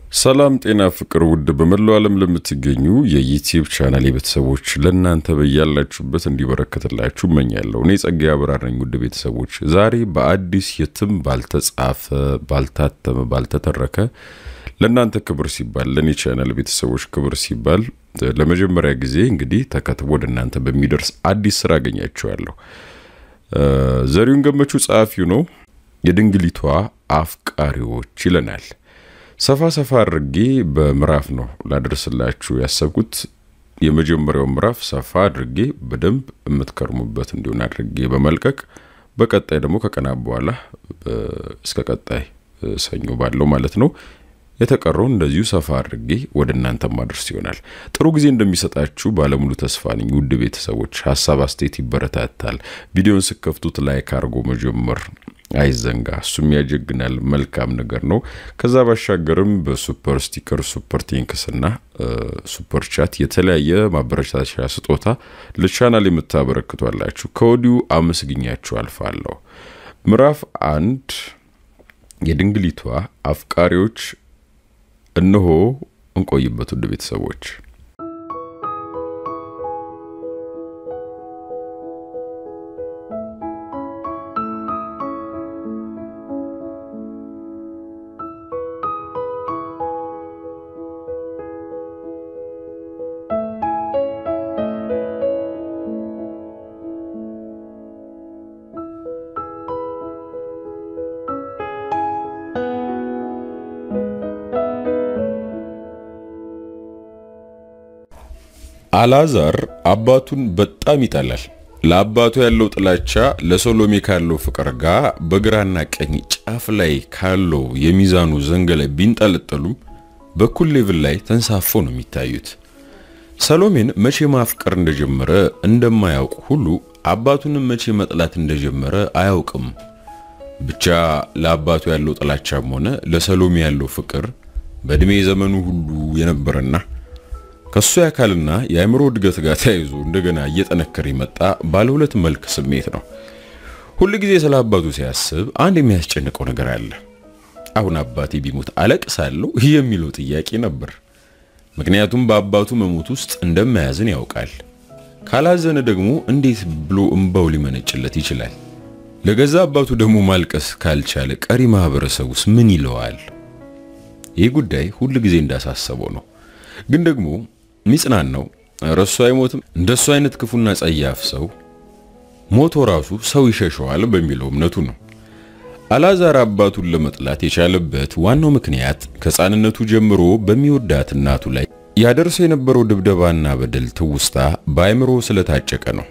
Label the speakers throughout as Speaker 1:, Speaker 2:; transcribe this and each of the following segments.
Speaker 1: ሰላም ጤና ፍቅር ውድ በመላው ዓለም ለምትገኙ የዩቲዩብ ቻናል ቤተሰቦች ለእናንተ በያላችሁበት እንዲበረከትላችሁ እመኛለሁ። እኔ ጸጋ አብራር ነኝ። ውድ ቤተሰቦች ዛሬ በአዲስ የትም ባልተጻፈ ባልታተመ፣ ባልተተረከ ለእናንተ ክብር ሲባል ለእኔ ቻናል ቤተሰቦች ክብር ሲባል ለመጀመሪያ ጊዜ እንግዲህ ተከትቦ ወደ እናንተ በሚደርስ አዲስ ስራ አገኛችኋለሁ። ዘሪሁን ገመቹ ጸሐፊው ነው። የድንግሊቷ አፍቃሪዎች ይለናል። ሰፋ ሰፋ አድርጌ በምዕራፍ ነው ላደርስላችሁ ያሰብኩት። የመጀመሪያው ምዕራፍ ሰፋ አድርጌ በደንብ የምትከርሙበት እንዲሆን አድርጌ በመልቀቅ በቀጣይ ደግሞ ከቀናት በኋላ እስከ ቀጣይ ሰኞ ባለው ማለት ነው የተቀረውን እንደዚሁ ሰፋ አድርጌ ወደ እናንተ ማድረስ ይሆናል። ጥሩ ጊዜ እንደሚሰጣችሁ ባለሙሉ ተስፋ ነኝ። ውድ ቤተሰቦች ሀሳብ አስተያየት ይበረታታል። ቪዲዮን ስከፍቱት ላይክ አድርጎ መጀመር አይዘንጋ፣ እሱም ያጀግናል። መልካም ነገር ነው። ከዛ ባሻገርም በሱፐር ስቲከር፣ ሱፐር ቴንክስ እና ሱፐር ቻት የተለያየ ማበረታቻ ስጦታ ለቻናል የምታበረክቷላችሁ ከወዲሁ አመስግኛችሁ አልፋለሁ። ምዕራፍ አንድ የድንግሊቷ አፍቃሪዎች እነሆ እንቆይበት። ውድ ቤተሰቦች አልዓዛር አባቱን በጣም ይጠላል። ለአባቱ ያለው ጥላቻ ለሰሎሜ ካለው ፍቅር ጋር በግራና ቀኝ ጫፍ ላይ ካለው የሚዛኑ ዘንግ ላይ ቢንጠለጠሉም በኩል ሌቭል ላይ ተንሳፈው ነው የሚታዩት። ሰሎሜን መቼ ማፍቀር እንደጀመረ እንደማያውቅ ሁሉ አባቱንም መቼ መጥላት እንደጀመረ አያውቅም። ብቻ ለአባቱ ያለው ጥላቻም ሆነ ለሰሎሜ ያለው ፍቅር በእድሜ ዘመኑ ሁሉ የነበረና ከሱ የአካልና የአእምሮ እድገት ጋር ተያይዞ እንደገና እየጠነከረ የመጣ ባለ ሁለት መልክ ስሜት ነው። ሁል ጊዜ ስለ አባቱ ሲያስብ አንድ የሚያስጨንቀው ነገር አለ። አሁን አባቴ ቢሞት አለቅሳለሁ የሚለው ጥያቄ ነበር። ምክንያቱም በአባቱ መሞት ውስጥ እንደማያዝን ያውቃል። ካላዘነ ደግሞ እንዴት ብሎ እንባው ሊመነጭለት ይችላል? ለገዛ አባቱ ደግሞ ማልቀስ ካልቻለ ቀሪ ማህበረሰቡስ ምን ይለዋል? ይህ ጉዳይ ሁል ጊዜ እንዳሳሰበው ነው። ግን ደግሞ ሚጽናናው ረሱ አይሞትም እንደሱ አይነት ክፉና ጸያፍ ሰው ሞቶ ራሱ ሰው ይሸሸዋል በሚለው እምነቱ ነው። አልዓዛር አባቱን ለመጥላት የቻለበት ዋናው ምክንያት ከሕፃንነቱ ጀምሮ በሚወዳት እናቱ ላይ ያደርሰው የነበረው ድብደባና በደል ትውስታ በአእምሮ ስለታጨቀ ነው።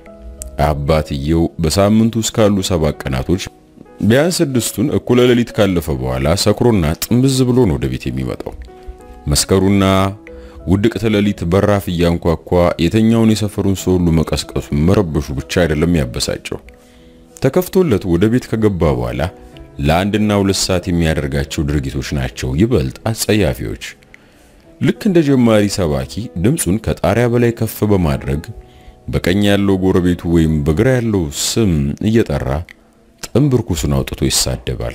Speaker 1: አባትየው በሳምንቱ ውስጥ ካሉ ሰባት ቀናቶች ቢያንስ ስድስቱን እኩለ ሌሊት ካለፈ በኋላ ሰክሮና ጥምብዝ ብሎ ነው ወደ ቤት የሚመጣው። መስከሩና ውድቅት ሌሊት በራፍ እያንኳኳ የተኛውን የሰፈሩን ሰው ሁሉ መቀስቀሱ መረበሹ ብቻ አይደለም ያበሳጨው። ተከፍቶለት ወደ ቤት ከገባ በኋላ ለአንድና ሁለት ሰዓት የሚያደርጋቸው ድርጊቶች ናቸው ይበልጥ አጸያፊዎች። ልክ እንደ ጀማሪ ሰባኪ ድምፁን ከጣሪያ በላይ ከፍ በማድረግ በቀኝ ያለው ጎረቤቱ ወይም በግራ ያለው ስም እየጠራ ጥንብርኩሱን አውጥቶ ይሳደባል።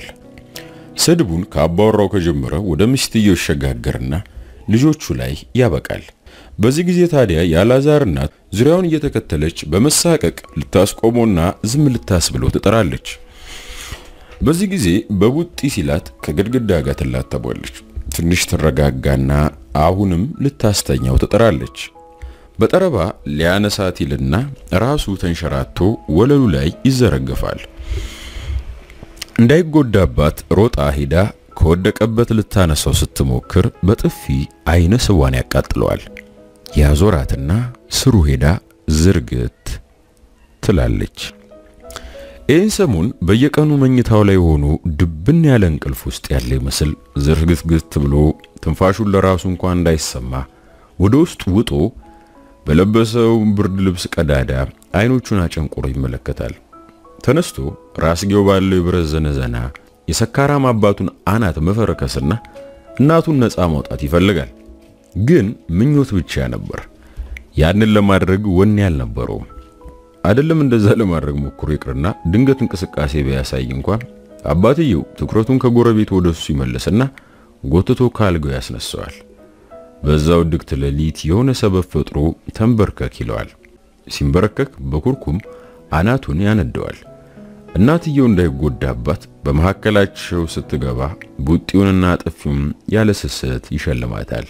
Speaker 1: ስድቡን ከአባወራው ከጀመረ ወደ ሚስትየው ይሸጋገርና ልጆቹ ላይ ያበቃል። በዚህ ጊዜ ታዲያ የአልዓዛር እናት ዙሪያውን እየተከተለች በመሳቀቅ ልታስቆመውና ዝም ልታስብለው ትጠራለች። በዚህ ጊዜ በቡጢ ሲላት ከግድግዳ ጋር ትላተቧለች። ትንሽ ትረጋጋና አሁንም ልታስተኛው ትጠራለች። በጠረባ ሊያነሳት ይልና ራሱ ተንሸራቶ ወለሉ ላይ ይዘረገፋል። እንዳይጎዳባት ሮጣ ሄዳ ከወደቀበት ልታነሳው ስትሞክር በጥፊ አይነ ስዋን ያቃጥለዋል። ያዞራትና ስሩ ሄዳ ዝርግት ትላለች። ይህን ሰሞን በየቀኑ መኝታው ላይ ሆኖ ድብን ያለ እንቅልፍ ውስጥ ያለ ይመስል ዝርግትግት ብሎ ትንፋሹን ለራሱ እንኳን እንዳይሰማ ወደ ውስጥ ውጦ በለበሰው ብርድ ልብስ ቀዳዳ አይኖቹን አጨንቆሮ ይመለከታል። ተነስቶ ራስጌው ባለው የብረት ዘነዘና የሰካራም አባቱን አናት መፈረከስና እናቱን ነፃ ማውጣት ይፈልጋል። ግን ምኞት ብቻ ነበር። ያንን ለማድረግ ወኔ አልነበረውም። አይደለም እንደዛ ለማድረግ ሞክሮ ይቅርና ድንገት እንቅስቃሴ ቢያሳይ እንኳን አባትየው ትኩረቱን ከጎረቤት ወደሱ ይመለስና ጎትቶ ካልጋው ያስነሳዋል። በዛው ድግት ሌሊት የሆነ ሰበብ ፈጥሮ ተንበርከክ ይለዋል። ሲንበረከክ በኩርኩም አናቱን ያነደዋል። እናትየው እንዳይጎዳባት በመካከላቸው ስትገባ ቡጢውንና ጥፊውን ያለ ስስት ይሸልማታል።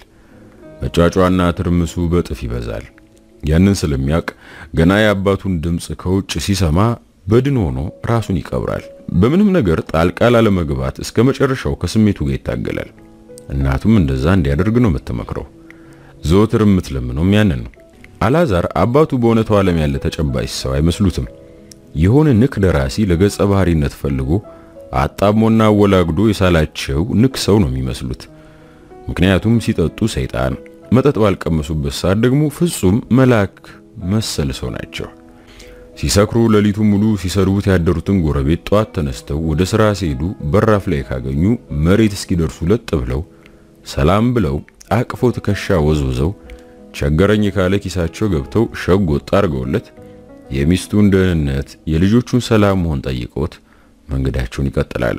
Speaker 1: መጫጫና ትርምሱ በጥፍ ይበዛል። ያንን ስለሚያውቅ ገና የአባቱን ድምፅ ከውጭ ሲሰማ በድን ሆኖ ራሱን ይቀብራል። በምንም ነገር ጣልቃ ላለመግባት እስከ መጨረሻው ከስሜቱ ጋር ይታገላል። እናቱም እንደዛ እንዲያደርግ ነው የምትመክረው። ዘወትር የምትለምነውም ያንን ነው። አላዛር አባቱ በእውነታው ዓለም ያለ ተጨባጭ ሰው አይመስሉትም። የሆነ ንክ ደራሲ ለገጸ ባህሪነት ፈልጎ አጣሞና አወላግዶ የሳላቸው ንክ ሰው ነው የሚመስሉት። ምክንያቱም ሲጠጡ ሰይጣን፣ መጠጥ ባልቀመሱበት ሰዓት ደግሞ ፍጹም መልአክ መሰል ሰው ናቸው። ሲሰክሩ ሌሊቱ ሙሉ ሲሰድቡት ያደሩትን ጎረቤት ጠዋት ተነስተው ወደ ስራ ሲሄዱ በራፍ ላይ ካገኙ መሬት እስኪደርሱ ለጥ ብለው ሰላም ብለው አቅፎ ትከሻ ወዝውዘው ቸገረኝ ካለ ኪሳቸው ገብተው ሸጎጥ አድርገውለት የሚስቱን ደህንነት የልጆቹን ሰላም መሆን ጠይቆት መንገዳቸውን ይቀጥላሉ።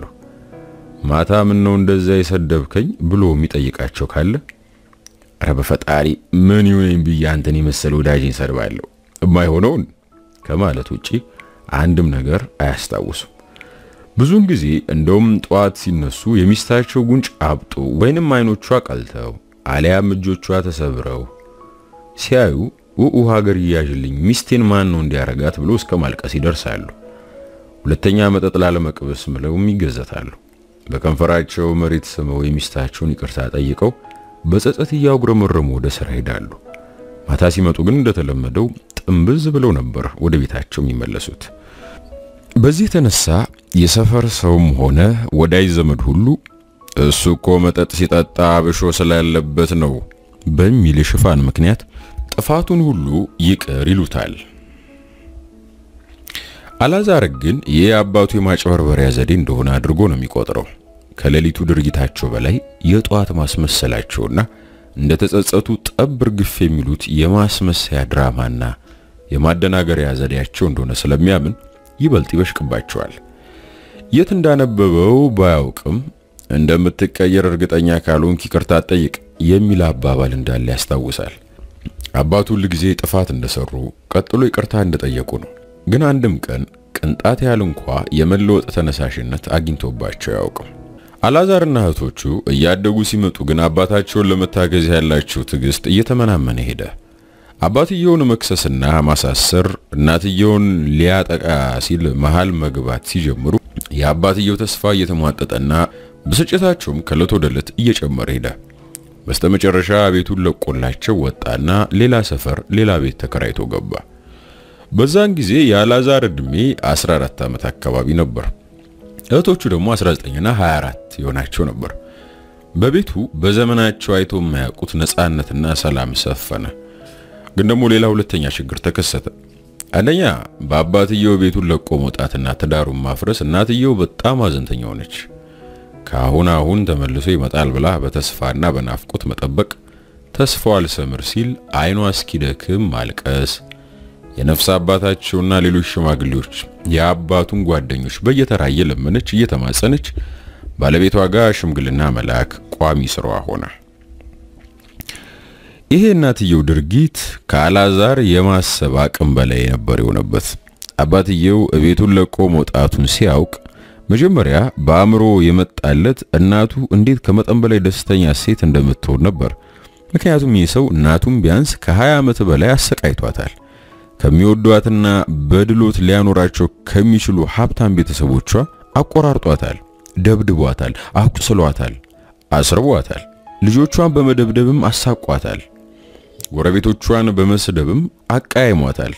Speaker 1: ማታ ምን ነው እንደዛ የሰደብከኝ ብሎ የሚጠይቃቸው ካለ ኧረ በፈጣሪ ምን ይሁነኝ ብዬ አንተን የመሰለ ወዳጄን ሰድባለሁ የማይሆነውን ከማለት ውጪ አንድም ነገር አያስታውሱም። ብዙውን ጊዜ እንደውም ጠዋት ሲነሱ የሚስታቸው ጉንጭ አብጦ ወይንም አይኖቿ ቀልተው አሊያም እጆቿ ተሰብረው ሲያዩ ውኡ ሀገር ይያዥልኝ ሚስቴን ማን ነው እንዲያረጋት ብሎ እስከ ማልቀስ ይደርሳሉ። ሁለተኛ መጠጥ ላለመቅበስ ምለውም ይገዘታሉ። በከንፈራቸው መሬት ስመው የሚስታቸውን ይቅርታ ጠይቀው በጸጸት እያጉረመረሙ ወደ ስራ ሄዳሉ። ማታ ሲመጡ ግን እንደተለመደው ጥንብዝ ብለው ነበር ወደ ቤታቸው የሚመለሱት። በዚህ የተነሳ የሰፈር ሰውም ሆነ ወዳጅ ዘመድ ሁሉ እሱ እኮ መጠጥ ሲጠጣ አብሾ ስላለበት ነው በሚል የሽፋን ምክንያት ጥፋቱን ሁሉ ይቅር ይሉታል። አላዛር ግን ይህ አባቱ የማጭበርበሪያ ዘዴ እንደሆነ አድርጎ ነው የሚቆጥረው። ከሌሊቱ ድርጊታቸው በላይ የጠዋት ማስመሰላቸውና እንደተጸጸቱ ጠብ እርግፍ የሚሉት የማስመሰያ ድራማና የማደናገሪያ ዘዴያቸው እንደሆነ ስለሚያምን ይበልጥ ይበሽቅባቸዋል። የት እንዳነበበው ባያውቅም እንደምትቀየር እርግጠኛ ካልሆንክ ይቅርታ ጠይቅ የሚል አባባል እንዳለ ያስታውሳል። አባቱ ሁልጊዜ ጥፋት እንደሰሩ ቀጥሎ ይቅርታ እንደጠየቁ ነው። ግን አንድም ቀን ቅንጣት ያህል እንኳ የመለወጥ ተነሳሽነት አግኝቶባቸው አያውቅም። አላዛርና እህቶቹ እያደጉ ሲመጡ ግን አባታቸውን ለመታገዝ ያላቸው ትዕግስት እየተመናመነ ሄደ። አባትየውን መክሰስና ማሳሰር፣ እናትየውን ሊያጠቃ ሲል መሃል መግባት ሲጀምሩ የአባትየው ተስፋ እየተሟጠጠና ብስጭታቸውም ከዕለት ወደ ዕለት እየጨመረ ሄደ። በስተመጨረሻ ቤቱን ለቆላቸው ወጣና ሌላ ሰፈር ሌላ ቤት ተከራይቶ ገባ። በዛን ጊዜ የአላዛር ዕድሜ 14 ዓመት አካባቢ ነበር። እህቶቹ ደግሞ 19ና 24 የሆናቸው ነበር። በቤቱ በዘመናቸው አይቶ የማያውቁት ነፃነትና ሰላም ሰፈነ። ግን ደግሞ ሌላ ሁለተኛ ችግር ተከሰተ። አንደኛ በአባትየው ቤቱን ለቆ መውጣትና ትዳሩን ማፍረስ እናትየው በጣም አዘንተኛ ሆነች። ከአሁን አሁን ተመልሶ ይመጣል ብላ በተስፋና በናፍቆት መጠበቅ ተስፋው አልሰምር ሲል አይኗ እስኪደክም ማልቀስ የነፍስ አባታቸውና ሌሎች ሽማግሌዎች የአባቱን ጓደኞች በየተራ እየለመነች እየተማጸነች ባለቤቷ ጋር ሽምግልና መላክ ቋሚ ስራዋ ሆነ። ይሄ እናትየው ድርጊት ከአላዛር የማሰብ አቅም በላይ ነበር የሆነበት። አባትየው ቤቱን ለቆ መውጣቱን ሲያውቅ መጀመሪያ በአእምሮ የመጣለት እናቱ እንዴት ከመጠን በላይ ደስተኛ ሴት እንደምትሆን ነበር። ምክንያቱም ይህ ሰው እናቱም ቢያንስ ከ20 ዓመት በላይ አሰቃይቷታል። ከሚወዷትና በድሎት ሊያኖራቸው ከሚችሉ ሀብታም ቤተሰቦቿ አቆራርጧታል፣ ደብድቧታል፣ አቁስሏታል፣ አስርቧታል። ልጆቿን በመደብደብም አሳቋታል። ጎረቤቶቿን በመስደብም አቃይሟታል።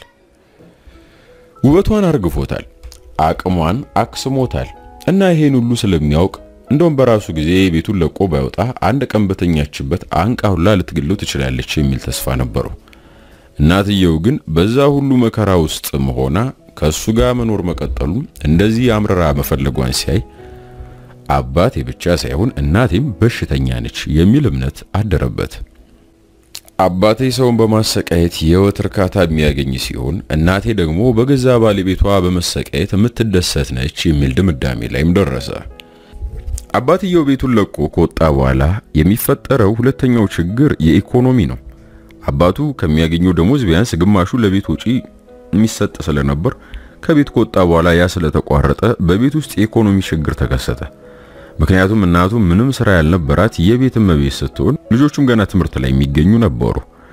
Speaker 1: ውበቷን አርግፎታል፣ አቅሟን አክስሞታል። እና ይሄን ሁሉ ስለሚያውቅ እንደውም በራሱ ጊዜ ቤቱን ለቆ ባይወጣ አንድ ቀን በተኛችበት አንቃ ሁላ ልትገለው ትችላለች የሚል ተስፋ ነበረው። እናትየው ግን በዛ ሁሉ መከራ ውስጥ መሆና ከሱ ጋር መኖር መቀጠሉ እንደዚህ አምርራ መፈለጓን ሲያይ አባቴ ብቻ ሳይሆን እናቴም በሽተኛ ነች የሚል እምነት አደረበት። አባቴ ሰውን በማሰቃየት የህይወት እርካታ የሚያገኝ ሲሆን እናቴ ደግሞ በገዛ ባለቤቷ በመሰቃየት የምትደሰት ነች የሚል ድምዳሜ ላይም ደረሰ። አባትየው ቤቱን ለቆ ከወጣ በኋላ የሚፈጠረው ሁለተኛው ችግር የኢኮኖሚ ነው። አባቱ ከሚያገኘው ደሞዝ ቢያንስ ግማሹ ለቤት ወጪ የሚሰጥ ስለነበር ከቤት ከወጣ በኋላ ያ ስለተቋረጠ በቤት ውስጥ የኢኮኖሚ ችግር ተከሰተ። ምክንያቱም እናቱ ምንም ስራ ያልነበራት የቤት እመቤት ስትሆን ልጆቹም ገና ትምህርት ላይ የሚገኙ ነበሩ።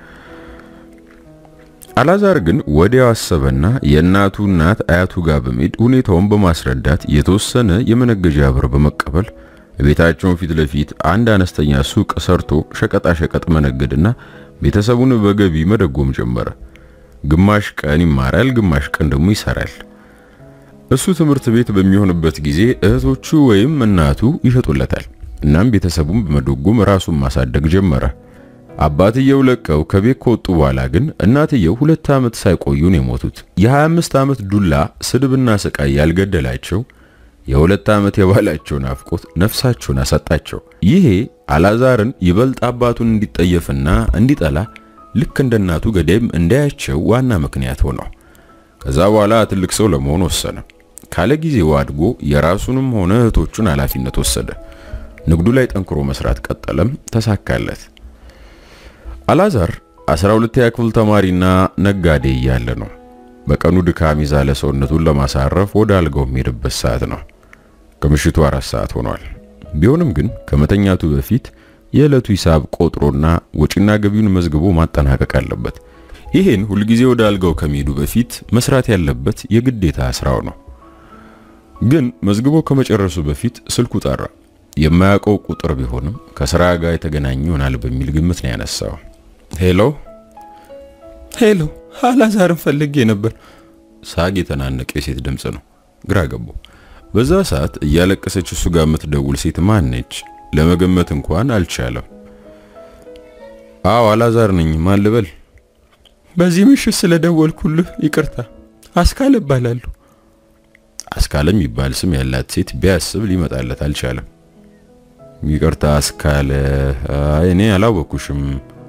Speaker 1: አላዛር ግን ወዲያው አሰበና የእናቱ እናት አያቱ ጋር በመሄድ ሁኔታውን በማስረዳት የተወሰነ የመነገጃ ብር በመቀበል ቤታቸውን ፊት ለፊት አንድ አነስተኛ ሱቅ ሰርቶ ሸቀጣ ሸቀጥ መነገድና ቤተሰቡን በገቢ መደጎም ጀመረ። ግማሽ ቀን ይማራል፣ ግማሽ ቀን ደግሞ ይሰራል። እሱ ትምህርት ቤት በሚሆንበት ጊዜ እህቶቹ ወይም እናቱ ይሸጡለታል። እናም ቤተሰቡን በመደጎም ራሱን ማሳደግ ጀመረ። አባትየው ለቀው ከቤት ከወጡ በኋላ ግን እናትየው ሁለት ዓመት ሳይቆዩ ነው የሞቱት። የ25 ዓመት ዱላ ስድብና ስቃይ ያልገደላቸው የሁለት ዓመት የባላቸው ናፍቆት ነፍሳቸውን አሰጣቸው። ይሄ አላዛርን ይበልጥ አባቱን እንዲጠየፍና እንዲጠላ ልክ እንደ እናቱ ገዳይም እንዳያቸው ዋና ምክንያት ሆነው ከዛ በኋላ ትልቅ ሰው ለመሆን ወሰነ። ካለ ጊዜው አድጎ የራሱንም ሆነ እህቶቹን ኃላፊነት ወሰደ። ንግዱ ላይ ጠንክሮ መስራት ቀጠለም፣ ተሳካለት። አላዛር 12ኛ ክፍል ተማሪና ነጋዴ እያለ ነው በቀኑ ድካም ይዛለ ሰውነቱን ለማሳረፍ ወደ አልጋው የሚሄድበት ሰዓት ነው። ከምሽቱ አራት ሰዓት ሆኗል። ቢሆንም ግን ከመተኛቱ በፊት የዕለቱ ሂሳብ ቆጥሮና ወጪና ገቢውን መዝግቦ ማጠናቀቅ አለበት። ይሄን ሁልጊዜ ወደ አልጋው ከመሄዱ በፊት መስራት ያለበት የግዴታ ስራው ነው። ግን መዝግቦ ከመጨረሱ በፊት ስልኩ ጠራ። የማያውቀው ቁጥር ቢሆንም ከስራ ጋር የተገናኘ ይሆናል በሚል ግምት ነው ያነሳው። ሄሎ
Speaker 2: ሄሎ፣ አላዛርን ፈልጌ ነበር።
Speaker 1: ሳግ የተናነቀ የሴት ድምፅ ነው። ግራ ገባው። በዛ ሰዓት እያለቀሰች እሱ ጋር የምትደውል ሴት ማን ነች? ለመገመት እንኳን አልቻለም። አዎ አላዛር ነኝ። ማን ልበል?
Speaker 2: በዚህ ምሽት ስለደወልኩልህ ይቅርታ። አስካለ እባላለሁ።
Speaker 1: አስካለ የሚባል ስም ያላት ሴት ቢያስብ ሊመጣለት አልቻለም። ይቅርታ አስካለ፣ አይ እኔ አላወኩሽም።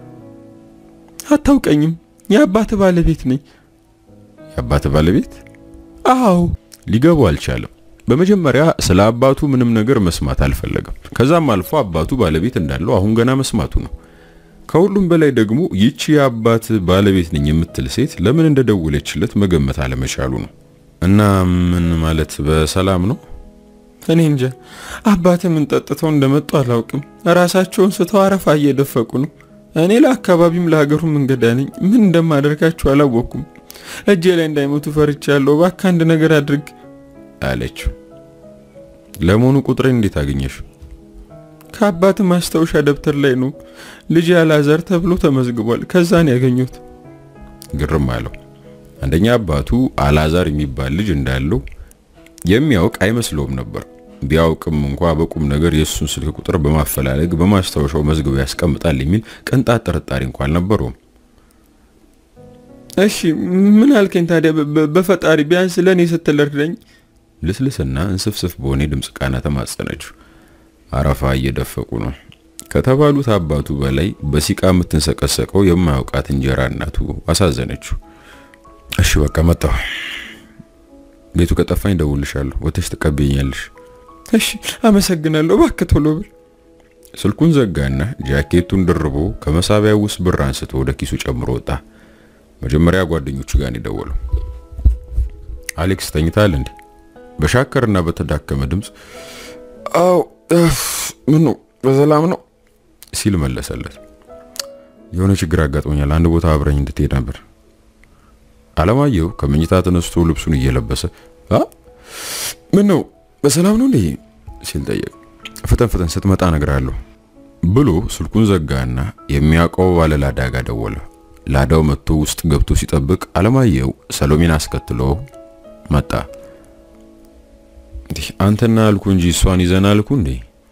Speaker 2: አታውቀኝም? የአባት ባለቤት ነኝ።
Speaker 1: የአባት ባለቤት?
Speaker 2: አዎ።
Speaker 1: ሊገቡ አልቻለም። በመጀመሪያ ስለ አባቱ ምንም ነገር መስማት አልፈለገም። ከዛም አልፎ አባቱ ባለቤት እንዳለው አሁን ገና መስማቱ ነው። ከሁሉም በላይ ደግሞ ይቺ የአባት ባለቤት ነኝ የምትል ሴት ለምን እንደደወለችለት መገመት አለመቻሉ ነው። እና ምን ማለት በሰላም ነው?
Speaker 2: እኔ እንጃ። አባት ምን ጠጥተው እንደመጡ አላውቅም። ራሳቸውን ስተው አረፋ እየደፈቁ ነው። እኔ ለአካባቢም ለሀገሩም እንግዳ ነኝ። ምን እንደማደርጋቸው አላወቅኩም። እጄ ላይ እንዳይሞቱ ፈርቻለሁ። እባክህ አንድ ነገር አድርግ
Speaker 1: አለችው። ለመሆኑ ቁጥሬ እንዴት አገኘሽ?
Speaker 2: ከአባት ማስታወሻ ደብተር ላይ ነው። ልጅ አላዛር ተብሎ ተመዝግቧል። ከዛ ነው ያገኘሁት።
Speaker 1: ግርም አለው። አንደኛ አባቱ አላዛር የሚባል ልጅ እንዳለው የሚያውቅ አይመስለውም ነበር። ቢያውቅም እንኳ በቁም ነገር የእሱን ስልክ ቁጥር በማፈላለግ በማስታወሻው መዝግቦ ያስቀምጣል የሚል ቅንጣት ጥርጣሬ እንኳ አልነበረውም።
Speaker 2: እሺ ምን አልከኝ ታዲያ? በፈጣሪ ቢያንስ ለእኔ ስትል እርዳኝ።
Speaker 1: ልስልስና እንስፍስፍ በሆነ ድምፅ ቃና ተማጸነችው። አረፋ እየደፈቁ ነው ከተባሉት አባቱ በላይ በሲቃ የምትንሰቀሰቀው የማያውቃት እንጀራ እናቱ አሳዘነችው። እሺ በቃ መጣሁ። ቤቱ ከጠፋኝ ደውልሻለሁ። ወተሽ ትቀበኛለሽ።
Speaker 2: እሺ አመሰግናለሁ። እባክህ ቶሎ ብል።
Speaker 1: ስልኩን ዘጋና ጃኬቱን ደርቦ ከመሳቢያው ውስጥ ብር አንስቶ ወደ ኪሱ ጨምሮ ወጣ። መጀመሪያ ጓደኞቹ ጋር ነው የደወለው። አሌክስ ተኝታል እንዴ? በሻከርና በተዳከመ ድምፅ አው ምን ነው በሰላም ነው ሲል መለሰለት። የሆነ ችግር አጋጥሞኛል። አንድ ቦታ አብረኝ እንድትሄድ ነበር። አለማየሁ ከመኝታ ተነስቶ ልብሱን እየለበሰ አ ምን ነው በሰላም ነው እንዴ ሲል ጠየቅ። ፍጠን ፍጠን ስትመጣ እነግርሃለሁ ብሎ ስልኩን ዘጋና የሚያውቀው ባለ ላዳ ጋር ደወለ። ላዳው መጥቶ ውስጥ ገብቶ ሲጠብቅ አለማየሁ ሰሎሜን አስከትሎ መጣ። እንዴ አንተና አልኩ እንጂ እሷን ይዘና አልኩ እንዴ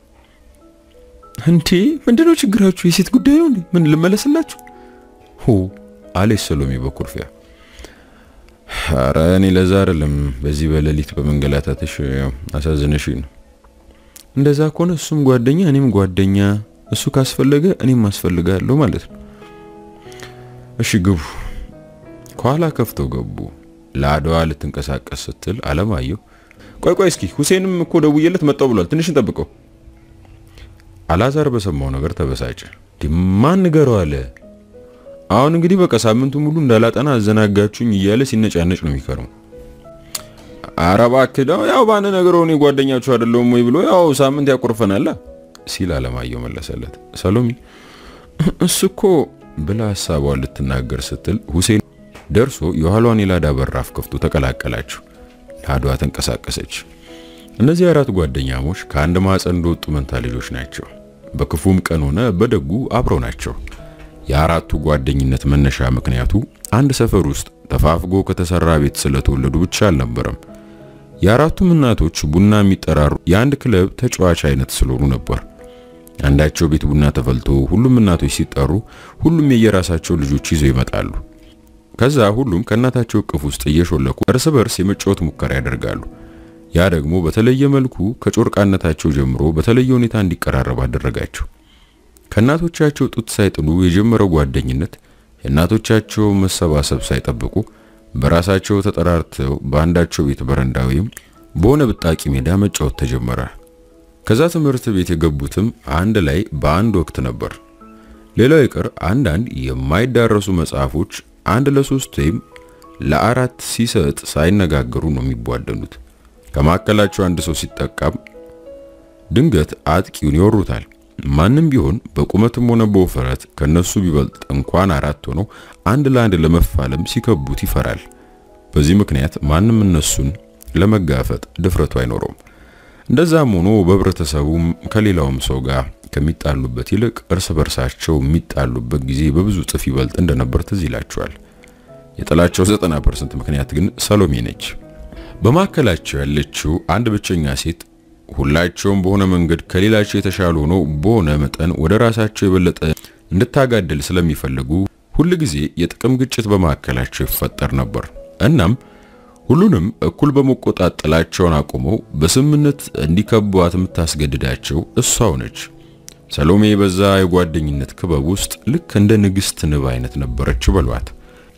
Speaker 2: እንዴ ምንድነው ችግራችሁ? የሴት ጉዳይ ነው እንዴ? ምን ልመለስላችሁ?
Speaker 1: ሁ አለች ሰሎሜ በኩርፊያ። ኧረ እኔ ለዛ አይደለም በዚህ በሌሊት በመንገላታትሽ አሳዝነሽ ነው።
Speaker 2: እንደዛ ከሆነ እሱም ጓደኛ እኔም ጓደኛ፣ እሱ ካስፈለገ እኔም አስፈልጋለሁ ማለት ነው።
Speaker 1: እሺ ግቡ። ከኋላ ከፍተው ገቡ። ለአድዋ ልትንቀሳቀስ ስትል አለማየሁ
Speaker 2: ቆይ ቆይ እስኪ ሁሴንም እኮ ደውዬለት መጣው ብሏል። ትንሽ እንጠብቀው
Speaker 1: አላዛር በሰማው ነገር ተበሳጨ። ማን ንገረው አለ። አሁን እንግዲህ በቃ ሳምንቱ ሙሉ እንዳላጠና አዘናጋችሁኝ እያለ ሲነጫነጭ ነው የሚከረው። ኧረ እባክህ ያው ባነ ነገረው እኔ ጓደኛችሁ አይደለሁም ወይ ብሎ ያው ሳምንት ያቆርፈናል ሲል አለማየሁ መለሰለት። ሰሎሚ እሱ እኮ ብላ ሀሳቧን ልትናገር ስትል ሁሴን ደርሶ የኋሏን የላዳ በራፍ ከፍቶ ተቀላቀላችሁ። ላዷ ተንቀሳቀሰች። እነዚህ አራት ጓደኛሞች ከአንድ ማህፀን እንደወጡ መንታ ልጆች ናቸው። በክፉም ቀን ሆነ በደጉ አብረው ናቸው። የአራቱ ጓደኝነት መነሻ ምክንያቱ አንድ ሰፈር ውስጥ ተፋፍጎ ከተሰራ ቤት ስለተወለዱ ብቻ አልነበረም። የአራቱም እናቶች ቡና የሚጠራሩ የአንድ ክለብ ተጫዋች አይነት ስለሆኑ ነበር። አንዳቸው ቤት ቡና ተፈልቶ ሁሉም እናቶች ሲጠሩ ሁሉም የየራሳቸው ልጆች ይዘው ይመጣሉ። ከዛ ሁሉም ከእናታቸው እቅፍ ውስጥ እየሾለኩ እርስ በርስ የመጫወት ሙከራ ያደርጋሉ። ያ ደግሞ በተለየ መልኩ ከጮርቃነታቸው ጀምሮ በተለየ ሁኔታ እንዲቀራረብ አደረጋቸው። ከእናቶቻቸው ጡት ሳይጥሉ የጀመረው ጓደኝነት የእናቶቻቸው መሰባሰብ ሳይጠብቁ በራሳቸው ተጠራርተው በአንዳቸው ቤት በረንዳ ወይም በሆነ ብጣቂ ሜዳ መጫወት ተጀመረ። ከዛ ትምህርት ቤት የገቡትም አንድ ላይ በአንድ ወቅት ነበር። ሌላው ይቅር አንዳንድ የማይዳረሱ መጽሐፎች አንድ ለሶስት ወይም ለአራት ሲሰጥ ሳይነጋገሩ ነው የሚቧደኑት። ከማዕከላቸው አንድ ሰው ሲጠቃም ድንገት አጥቂውን ይወሩታል። ማንም ቢሆን በቁመትም ሆነ በውፍረት ከነሱ ቢበልጥ እንኳን አራት ሆኖ አንድ ለአንድ ለመፋለም ሲከቡት ይፈራል። በዚህ ምክንያት ማንም እነሱን ለመጋፈጥ ድፍረቱ አይኖረውም። እንደዛም ሆኖ በህብረተሰቡም ከሌላውም ሰው ጋር ከሚጣሉበት ይልቅ እርስ በርሳቸው የሚጣሉበት ጊዜ በብዙ እጥፍ ይበልጥ እንደነበር ትዝ ይላቸዋል። የጥላቸው 90% ምክንያት ግን ሰሎሜ ነች። በማዕከላቸው ያለችው አንድ ብቸኛ ሴት ሁላቸውም በሆነ መንገድ ከሌላቸው የተሻሉ ሆነው በሆነ መጠን ወደ ራሳቸው የበለጠ እንድታጋድል ስለሚፈልጉ ሁል ጊዜ የጥቅም ግጭት በማዕከላቸው ይፈጠር ነበር። እናም ሁሉንም እኩል በመቆጣት ጥላቸውን አቁመው በስምምነት እንዲከቧት የምታስገድዳቸው እሷው ነች። ሰሎሜ በዛ የጓደኝነት ክበብ ውስጥ ልክ እንደ ንግስት ንብ አይነት ነበረች በሏት።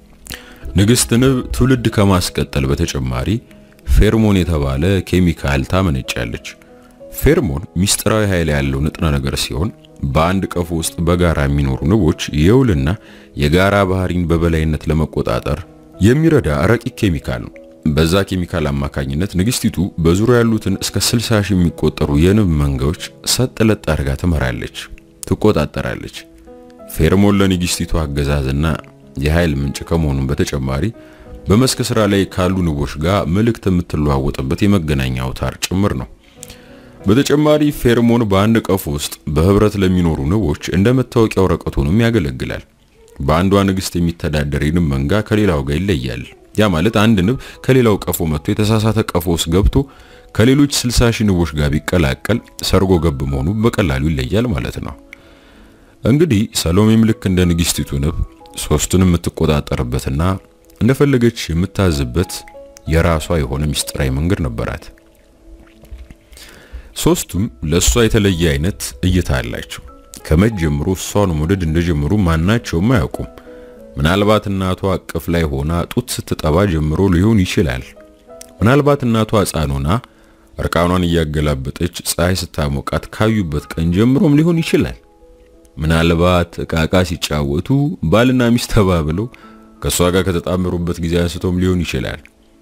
Speaker 1: ንግስት ንብ ትውልድ ከማስቀጠል በተጨማሪ ፌርሞን የተባለ ኬሚካል ታመነጫለች። ፌርሞን ሚስጥራዊ ኃይል ያለው ንጥረ ነገር ሲሆን በአንድ ቀፎ ውስጥ በጋራ የሚኖሩ ንቦች የውልና የጋራ ባህሪን በበላይነት ለመቆጣጠር የሚረዳ ረቂቅ ኬሚካል ነው። በዛ ኬሚካል አማካኝነት ንግስቲቱ በዙሪያ ያሉትን እስከ 60 ሺህ የሚቆጠሩ የንብ መንጋዎች ሰጥ ለጥ አድርጋ ትመራለች፣ ትቆጣጠራለች። ፌርሞን ለንግስቲቱ አገዛዝና የኃይል ምንጭ ከመሆኑም በተጨማሪ በመስክ ስራ ላይ ካሉ ንቦች ጋር መልእክት የምትለዋወጥበት የመገናኛ አውታር ጭምር ነው። በተጨማሪ ፌርሞን በአንድ ቀፎ ውስጥ በህብረት ለሚኖሩ ንቦች እንደ መታወቂያ ወረቀት ሆኖም ያገለግላል። በአንዷ ንግስት የሚተዳደር የንብ መንጋ ከሌላው ጋር ይለያል። ያ ማለት አንድ ንብ ከሌላው ቀፎ መጥቶ የተሳሳተ ቀፎ ውስጥ ገብቶ ከሌሎች 60 ሺህ ንቦች ጋር ቢቀላቀል ሰርጎ ገብ መሆኑ በቀላሉ ይለያል ማለት ነው። እንግዲህ ሰሎሜም ልክ እንደ ንግስቲቱ ንብ ሶስቱንም የምትቆጣጠርበትና እንደፈለገች የምታዝበት የራሷ የሆነ ሚስጥራዊ መንገድ ነበራት። ሶስቱም ለሷ የተለየ አይነት እይታ አላቸው። ከመቼ ጀምሮ እሷን መውደድ እንደጀመሩ ማናቸውም አያውቁም። ምናልባት እናቷ እቅፍ ላይ ሆና ጡት ስትጠባ ጀምሮ ሊሆን ይችላል። ምናልባት እናቷ ሕፃን ሆና እርቃኗን እያገላበጠች ፀሐይ ስታሞቃት ካዩበት ቀን ጀምሮም ሊሆን ይችላል። ምናልባት እቃቃ ሲጫወቱ ባልና ሚስት ተባብለው ከሷ ጋር ከተጣመሩበት ጊዜ አንስቶም ሊሆን ይችላል።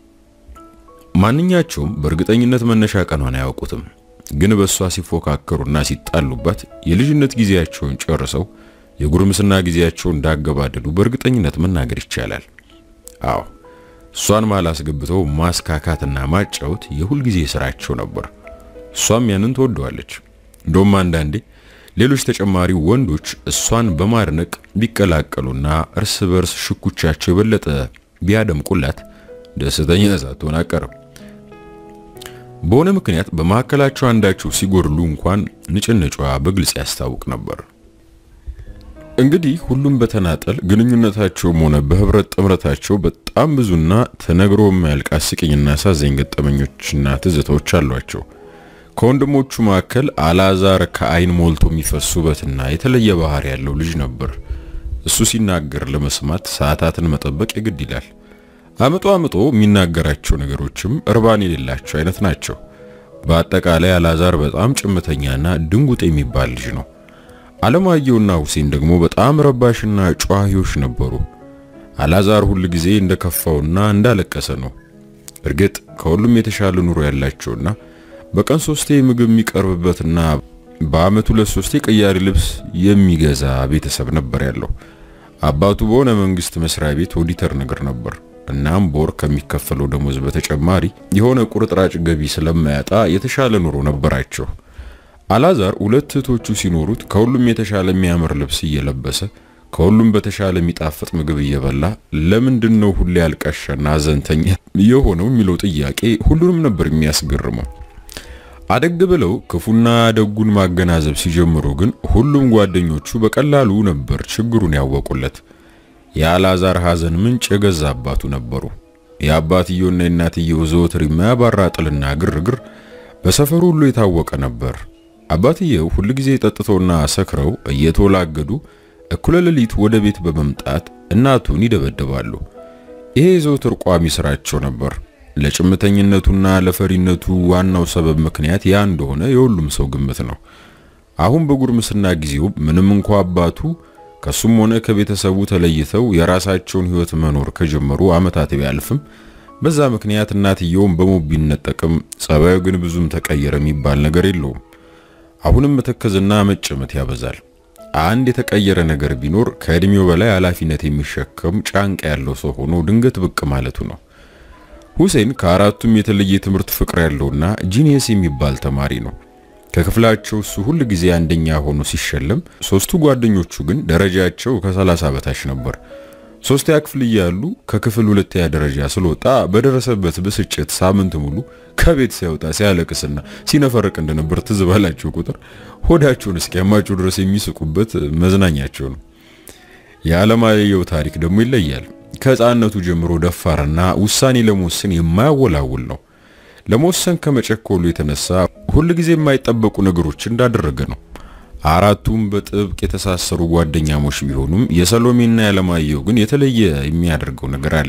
Speaker 1: ማንኛቸውም በእርግጠኝነት መነሻ ቀኗን አያውቁትም። ግን በሷ ሲፎካከሩና ሲጣሉባት የልጅነት ጊዜያቸውን ጨርሰው የጉርምስና ጊዜያቸውን እንዳገባደዱ በእርግጠኝነት መናገር ይቻላል። አዎ እሷን መሃል አስገብተው ማስካካትና ማጫወት የሁል ጊዜ ስራቸው ነበር። እሷም ያንን ትወደዋለች። እንደውም አንዳንዴ ሌሎች ተጨማሪ ወንዶች እሷን በማድነቅ ቢቀላቀሉና እርስ በርስ ሽኩቻቸው የበለጠ ቢያደምቁላት ደስተኛ ሳትሆን አቀርም። በሆነ ምክንያት በመካከላቸው አንዳቸው ሲጎድሉ እንኳን ንጭንጯ በግልጽ ያስታውቅ ነበር። እንግዲህ ሁሉም በተናጠል ግንኙነታቸውም ሆነ በህብረት ጥምረታቸው በጣም ብዙና ተነግሮ የማያልቅ አስቂኝና አሳዛኝ ገጠመኞችና ትዝታዎች አሏቸው። ከወንድሞቹ መካከል አላዛር ከአይን ሞልቶ የሚፈስ ውበትና የተለየ ባህሪ ያለው ልጅ ነበር። እሱ ሲናገር ለመስማት ሰዓታትን መጠበቅ የግድ ይላል። አምጦ አምጦ የሚናገራቸው ነገሮችም እርባን የሌላቸው አይነት ናቸው። በአጠቃላይ አላዛር በጣም ጭምተኛና ድንጉጥ የሚባል ልጅ ነው። አለማየሁና ሁሴን ደግሞ በጣም ረባሽና ጨዋሂዎች ነበሩ። አላዛር ሁል ጊዜ እንደከፋውና እንዳለቀሰ ነው። እርግጥ ከሁሉም የተሻለ ኑሮ ያላቸውና በቀን ሶስቴ ምግብ የሚቀርብበትና በአመቱ ሁለት ሶስቴ ቀያሪ ልብስ የሚገዛ ቤተሰብ ነበር ያለው። አባቱ በሆነ መንግስት መስሪያ ቤት ኦዲተር ነገር ነበር። እናም በወር ከሚከፈለው ደሞዝ በተጨማሪ የሆነ ቁርጥራጭ ገቢ ስለማያጣ የተሻለ ኑሮ ነበራቸው። አላዛር ሁለት እህቶቹ ሲኖሩት ከሁሉም የተሻለ የሚያምር ልብስ እየለበሰ ከሁሉም በተሻለ የሚጣፍጥ ምግብ እየበላ ለምንድን ነው ሁሌ አልቃሻና ሀዘንተኛ የሆነው የሚለው ጥያቄ ሁሉንም ነበር የሚያስገርመው። አደግ ብለው ክፉና ደጉን ማገናዘብ ሲጀምሩ ግን ሁሉም ጓደኞቹ በቀላሉ ነበር ችግሩን ያወቁለት። የአላዛር ሀዘን ምንጭ የገዛ አባቱ ነበሩ። የአባትየውና የእናትየው ዘወትር የማያባራ ጥልና ግርግር በሰፈሩ ሁሉ የታወቀ ነበር። አባትየው ሁልጊዜ ጠጥተውና ሰክረው እየተወላገዱ እኩለ ሌሊት ወደ ቤት በመምጣት እናቱን ይደበድባሉ። ይሄ የዘወትር ቋሚ ስራቸው ነበር። ለጭምተኝነቱና ለፈሪነቱ ዋናው ሰበብ ምክንያት ያ እንደሆነ የሁሉም ሰው ግምት ነው። አሁን በጉርምስና ጊዜው ምንም እንኳ አባቱ ከሱም ሆነ ከቤተሰቡ ተለይተው የራሳቸውን ሕይወት መኖር ከጀመሩ ዓመታት ቢያልፍም በዛ ምክንያት እናትየውም በሞት ቢነጠቅም ጸባዩ ግን ብዙም ተቀየረ የሚባል ነገር የለውም። አሁንም መተከዝና መጨመት ያበዛል። አንድ የተቀየረ ነገር ቢኖር ከእድሜው በላይ ኃላፊነት የሚሸከም ጫንቃ ያለው ሰው ሆኖ ድንገት ብቅ ማለቱ ነው። ሁሴን ከአራቱም የተለየ ትምህርት ፍቅር ያለውና ጂኒየስ የሚባል ተማሪ ነው። ከክፍላቸው እሱ ሁል ጊዜ አንደኛ ሆኖ ሲሸለም፣ ሶስቱ ጓደኞቹ ግን ደረጃቸው ከሰላሳ በታች ነበር። ሶስተኛ ክፍል እያሉ ከክፍል ሁለተኛ ደረጃ ስለወጣ በደረሰበት ብስጭት ሳምንት ሙሉ ከቤት ሳይወጣ ሲያለቅስና ሲነፈርቅ እንደነበር ትዝ ባላቸው ቁጥር ሆዳቸውን እስኪያማቸው ድረስ የሚስቁበት መዝናኛቸው ነው። የአለማየሁ ታሪክ ደግሞ ይለያል። ከሕፃንነቱ ጀምሮ ደፋርና ውሳኔ ለመወሰን የማያወላውል ነው። ለመወሰን ከመጨኮሉ የተነሳ ሁል ጊዜ የማይጠበቁ ነገሮች እንዳደረገ ነው። አራቱም በጥብቅ የተሳሰሩ ጓደኛሞች ቢሆኑም የሰሎሜና የአለማየሁ ግን የተለየ የሚያደርገው ነገር አለ።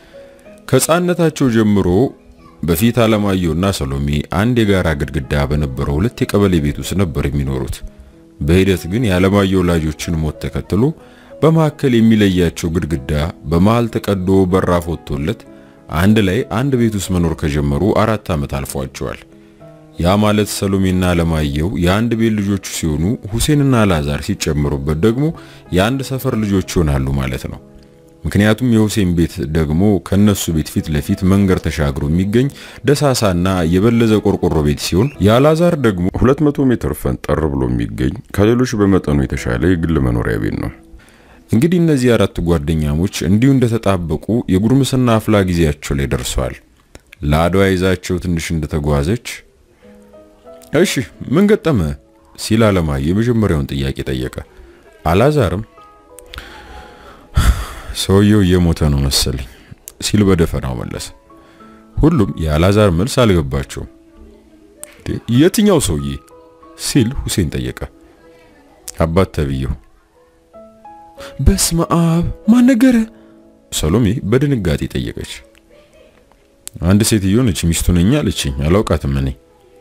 Speaker 1: ከሕፃንነታቸው ጀምሮ በፊት አለማየሁና ሰሎሜ አንድ የጋራ ግድግዳ በነበረው ሁለት የቀበሌ ቤት ውስጥ ነበር የሚኖሩት። በሂደት ግን የአለማየሁ ወላጆችን ሞት ተከትሎ በመካከል የሚለያቸው ግድግዳ በመሃል ተቀዶ በራፍ ወጥቶለት አንድ ላይ አንድ ቤት ውስጥ መኖር ከጀመሩ አራት ዓመት አልፏቸዋል። ያ ማለት ሰሎሜና አለማየሁ የአንድ ቤት ልጆቹ ሲሆኑ ሁሴንና አላዛር ሲጨምሩበት ደግሞ የአንድ ሰፈር ልጆች ይሆናሉ ማለት ነው። ምክንያቱም የሁሴን ቤት ደግሞ ከነሱ ቤት ፊት ለፊት መንገድ ተሻግሮ የሚገኝ ደሳሳና የበለዘ ቆርቆሮ ቤት ሲሆን የአላዛር ደግሞ 200 ሜትር ፈንጠር ብሎ የሚገኝ ከሌሎች በመጠኑ የተሻለ የግል መኖሪያ ቤት ነው። እንግዲህ እነዚህ አራት ጓደኛሞች እንዲሁ እንደተጣበቁ የጉርምስና አፍላ ጊዜያቸው ላይ ደርሰዋል። ለአድዋ ይዛቸው ትንሽ እንደተጓዘች እሺ ምን ገጠመ ሲል አለማየሁ የመጀመሪያውን ጥያቄ ጠየቀ። አላዛርም ሰውየው እየሞተ ነው መሰለኝ ሲል በደፈናው መለሰ። ሁሉም የአላዛር መልስ አልገባቸውም። የትኛው ሰውዬ ሲል ሁሴን ጠየቀ። አባት ተብየው።
Speaker 2: በስመ አብ ማን ነገረ?
Speaker 1: ሰሎሜ በድንጋጤ ጠየቀች። አንድ ሴትዮ ነች ሚስቱ ነኝ አለችኝ። አላውቃትም እኔ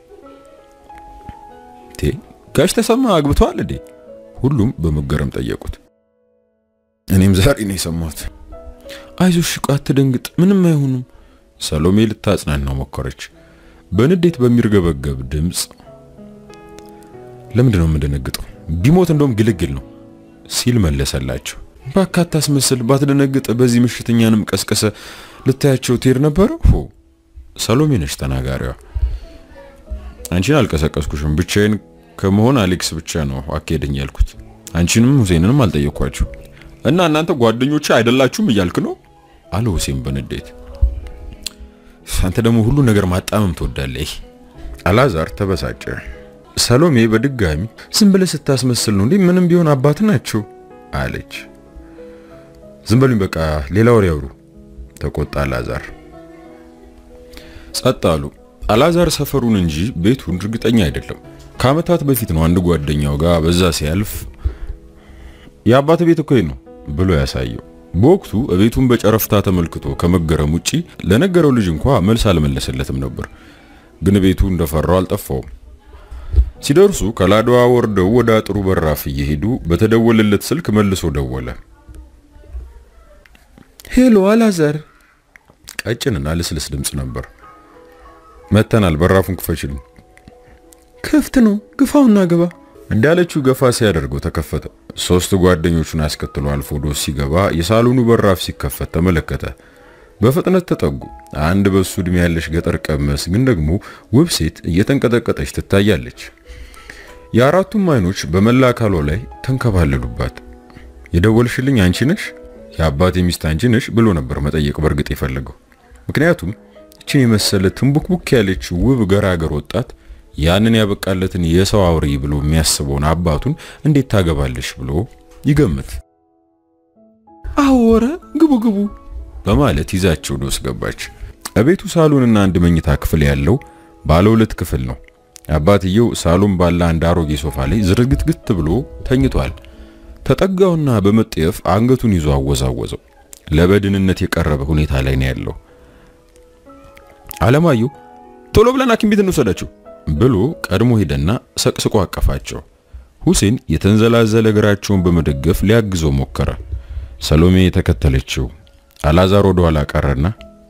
Speaker 1: ቴ ጋሽ ተሰማ አግብተዋል እንዴ? ሁሉም በመገረም ጠየቁት። እኔም ዛሬ ነው የሰማሁት።
Speaker 2: አይዞሽ ቆይ አትደንግጥ፣ ምንም አይሆኑም።
Speaker 1: ሰሎሜ ልታጽናናው ሞከረች። በንዴት በሚርገበገብ ድምፅ ለምንድን ነው የምደነግጠው? ቢሞት እንደውም ግልግል ነው ሲል መለሰላቸው።
Speaker 2: እባክህ አታስመስል፣ ባትደነግጥ በዚህ ምሽት እኛንም ቀስቀሰ ልታያቸው ትሄድ ነበረ።
Speaker 1: ሆ ሰሎሜ ነች ተናጋሪዋ። አንቺን አልቀሰቀስኩሽም። ብቻዬን ከመሆን አሌክስ ብቻ ነው አካሄደኝ ያልኩት። አንቺንም ሁሴንንም አልጠየኳችሁ
Speaker 2: እና እናንተ ጓደኞች አይደላችሁም እያልክ ነው
Speaker 1: አለ ሁሴን በንዴት። አንተ ደግሞ ሁሉ ነገር ማጣመም ትወዳለህ። አላዛር ተበሳጨ። ሰሎሜ በድጋሚ
Speaker 2: ዝም ብለህ ስታስመስል ነው እንዴ? ምንም ቢሆን አባት ናቸው
Speaker 1: አለች። ዝም በሉኝ በቃ ሌላ ወሬ ያውሩ ተቆጣ አላዛር። ጸጥ አሉ። አላዛር ሰፈሩን እንጂ ቤቱን እርግጠኛ አይደለም። ከአመታት በፊት ነው አንድ ጓደኛው ጋር በዛ ሲያልፍ የአባት ቤት እኮ ነው ብሎ ያሳየው። በወቅቱ ቤቱን በጨረፍታ ተመልክቶ ከመገረም ውጪ ለነገረው ልጅ እንኳ መልስ አልመለሰለትም ነበር። ግን ቤቱ እንደፈራው አልጠፋውም። ሲደርሱ ከላዳዋ ወርደው ወደ አጥሩ በራፍ እየሄዱ በተደወለለት ስልክ መልሶ ደወለ።
Speaker 2: ሄሎ አላዛር።
Speaker 1: ቀጭንና ልስልስ ድምፅ ነበር። መተናል፣ በራፉን ክፈችልን።
Speaker 2: ክፍት ነው፣ ግፋውና ግባ
Speaker 1: እንዳለችው ገፋ ሲያደርገው ተከፈተ። ሶስት ጓደኞቹን አስከትሎ አልፎ ዶስ ሲገባ የሳሎኑ በራፍ ሲከፈት ተመለከተ። በፍጥነት ተጠጉ። አንድ በሱ እድሜ ያለች ገጠር ቀመስ ግን ደግሞ ውብ ሴት እየተንቀጠቀጠች ትታያለች። የአራቱም አይኖች በመላ አካሏ ላይ ተንከባለሉባት። የደወልሽልኝ አንቺ ነሽ? የአባቴ ሚስት አንቺ ነሽ ብሎ ነበር መጠየቅ በእርግጥ የፈለገው። ምክንያቱም እችን የመሰለ ትንቡክቡክ ያለች ውብ ገራገር ወጣት ያንን ያበቃለትን የሰው አውሬ ብሎ የሚያስበውን አባቱን እንዴት ታገባለሽ ብሎ ይገምት።
Speaker 2: አወረ ግቡ ግቡ
Speaker 1: በማለት ይዛቸው ዶስ ገባች። እቤቱ ሳሎንና አንድ መኝታ ክፍል ያለው ባለ ሁለት ክፍል ነው። አባትየው ሳሎን ባለ አንድ አሮጌ ሶፋ ላይ ዝርግትግት ብሎ ተኝቷል። ተጠጋውና በመጠየፍ አንገቱን ይዞ አወዛወዘው። ለበድንነት የቀረበ ሁኔታ ላይ ነው ያለው። አለማየሁ ቶሎ ብለን ሐኪም ቤት እንውሰዳቸው ብሎ ቀድሞ ሄደና ሰቅስቆ አቀፋቸው። ሁሴን የተንዘላዘለ እግራቸውን በመደገፍ ሊያግዘው ሞከረ። ሰሎሜ የተከተለችው። አላዛር ወደ ኋላ ቀረና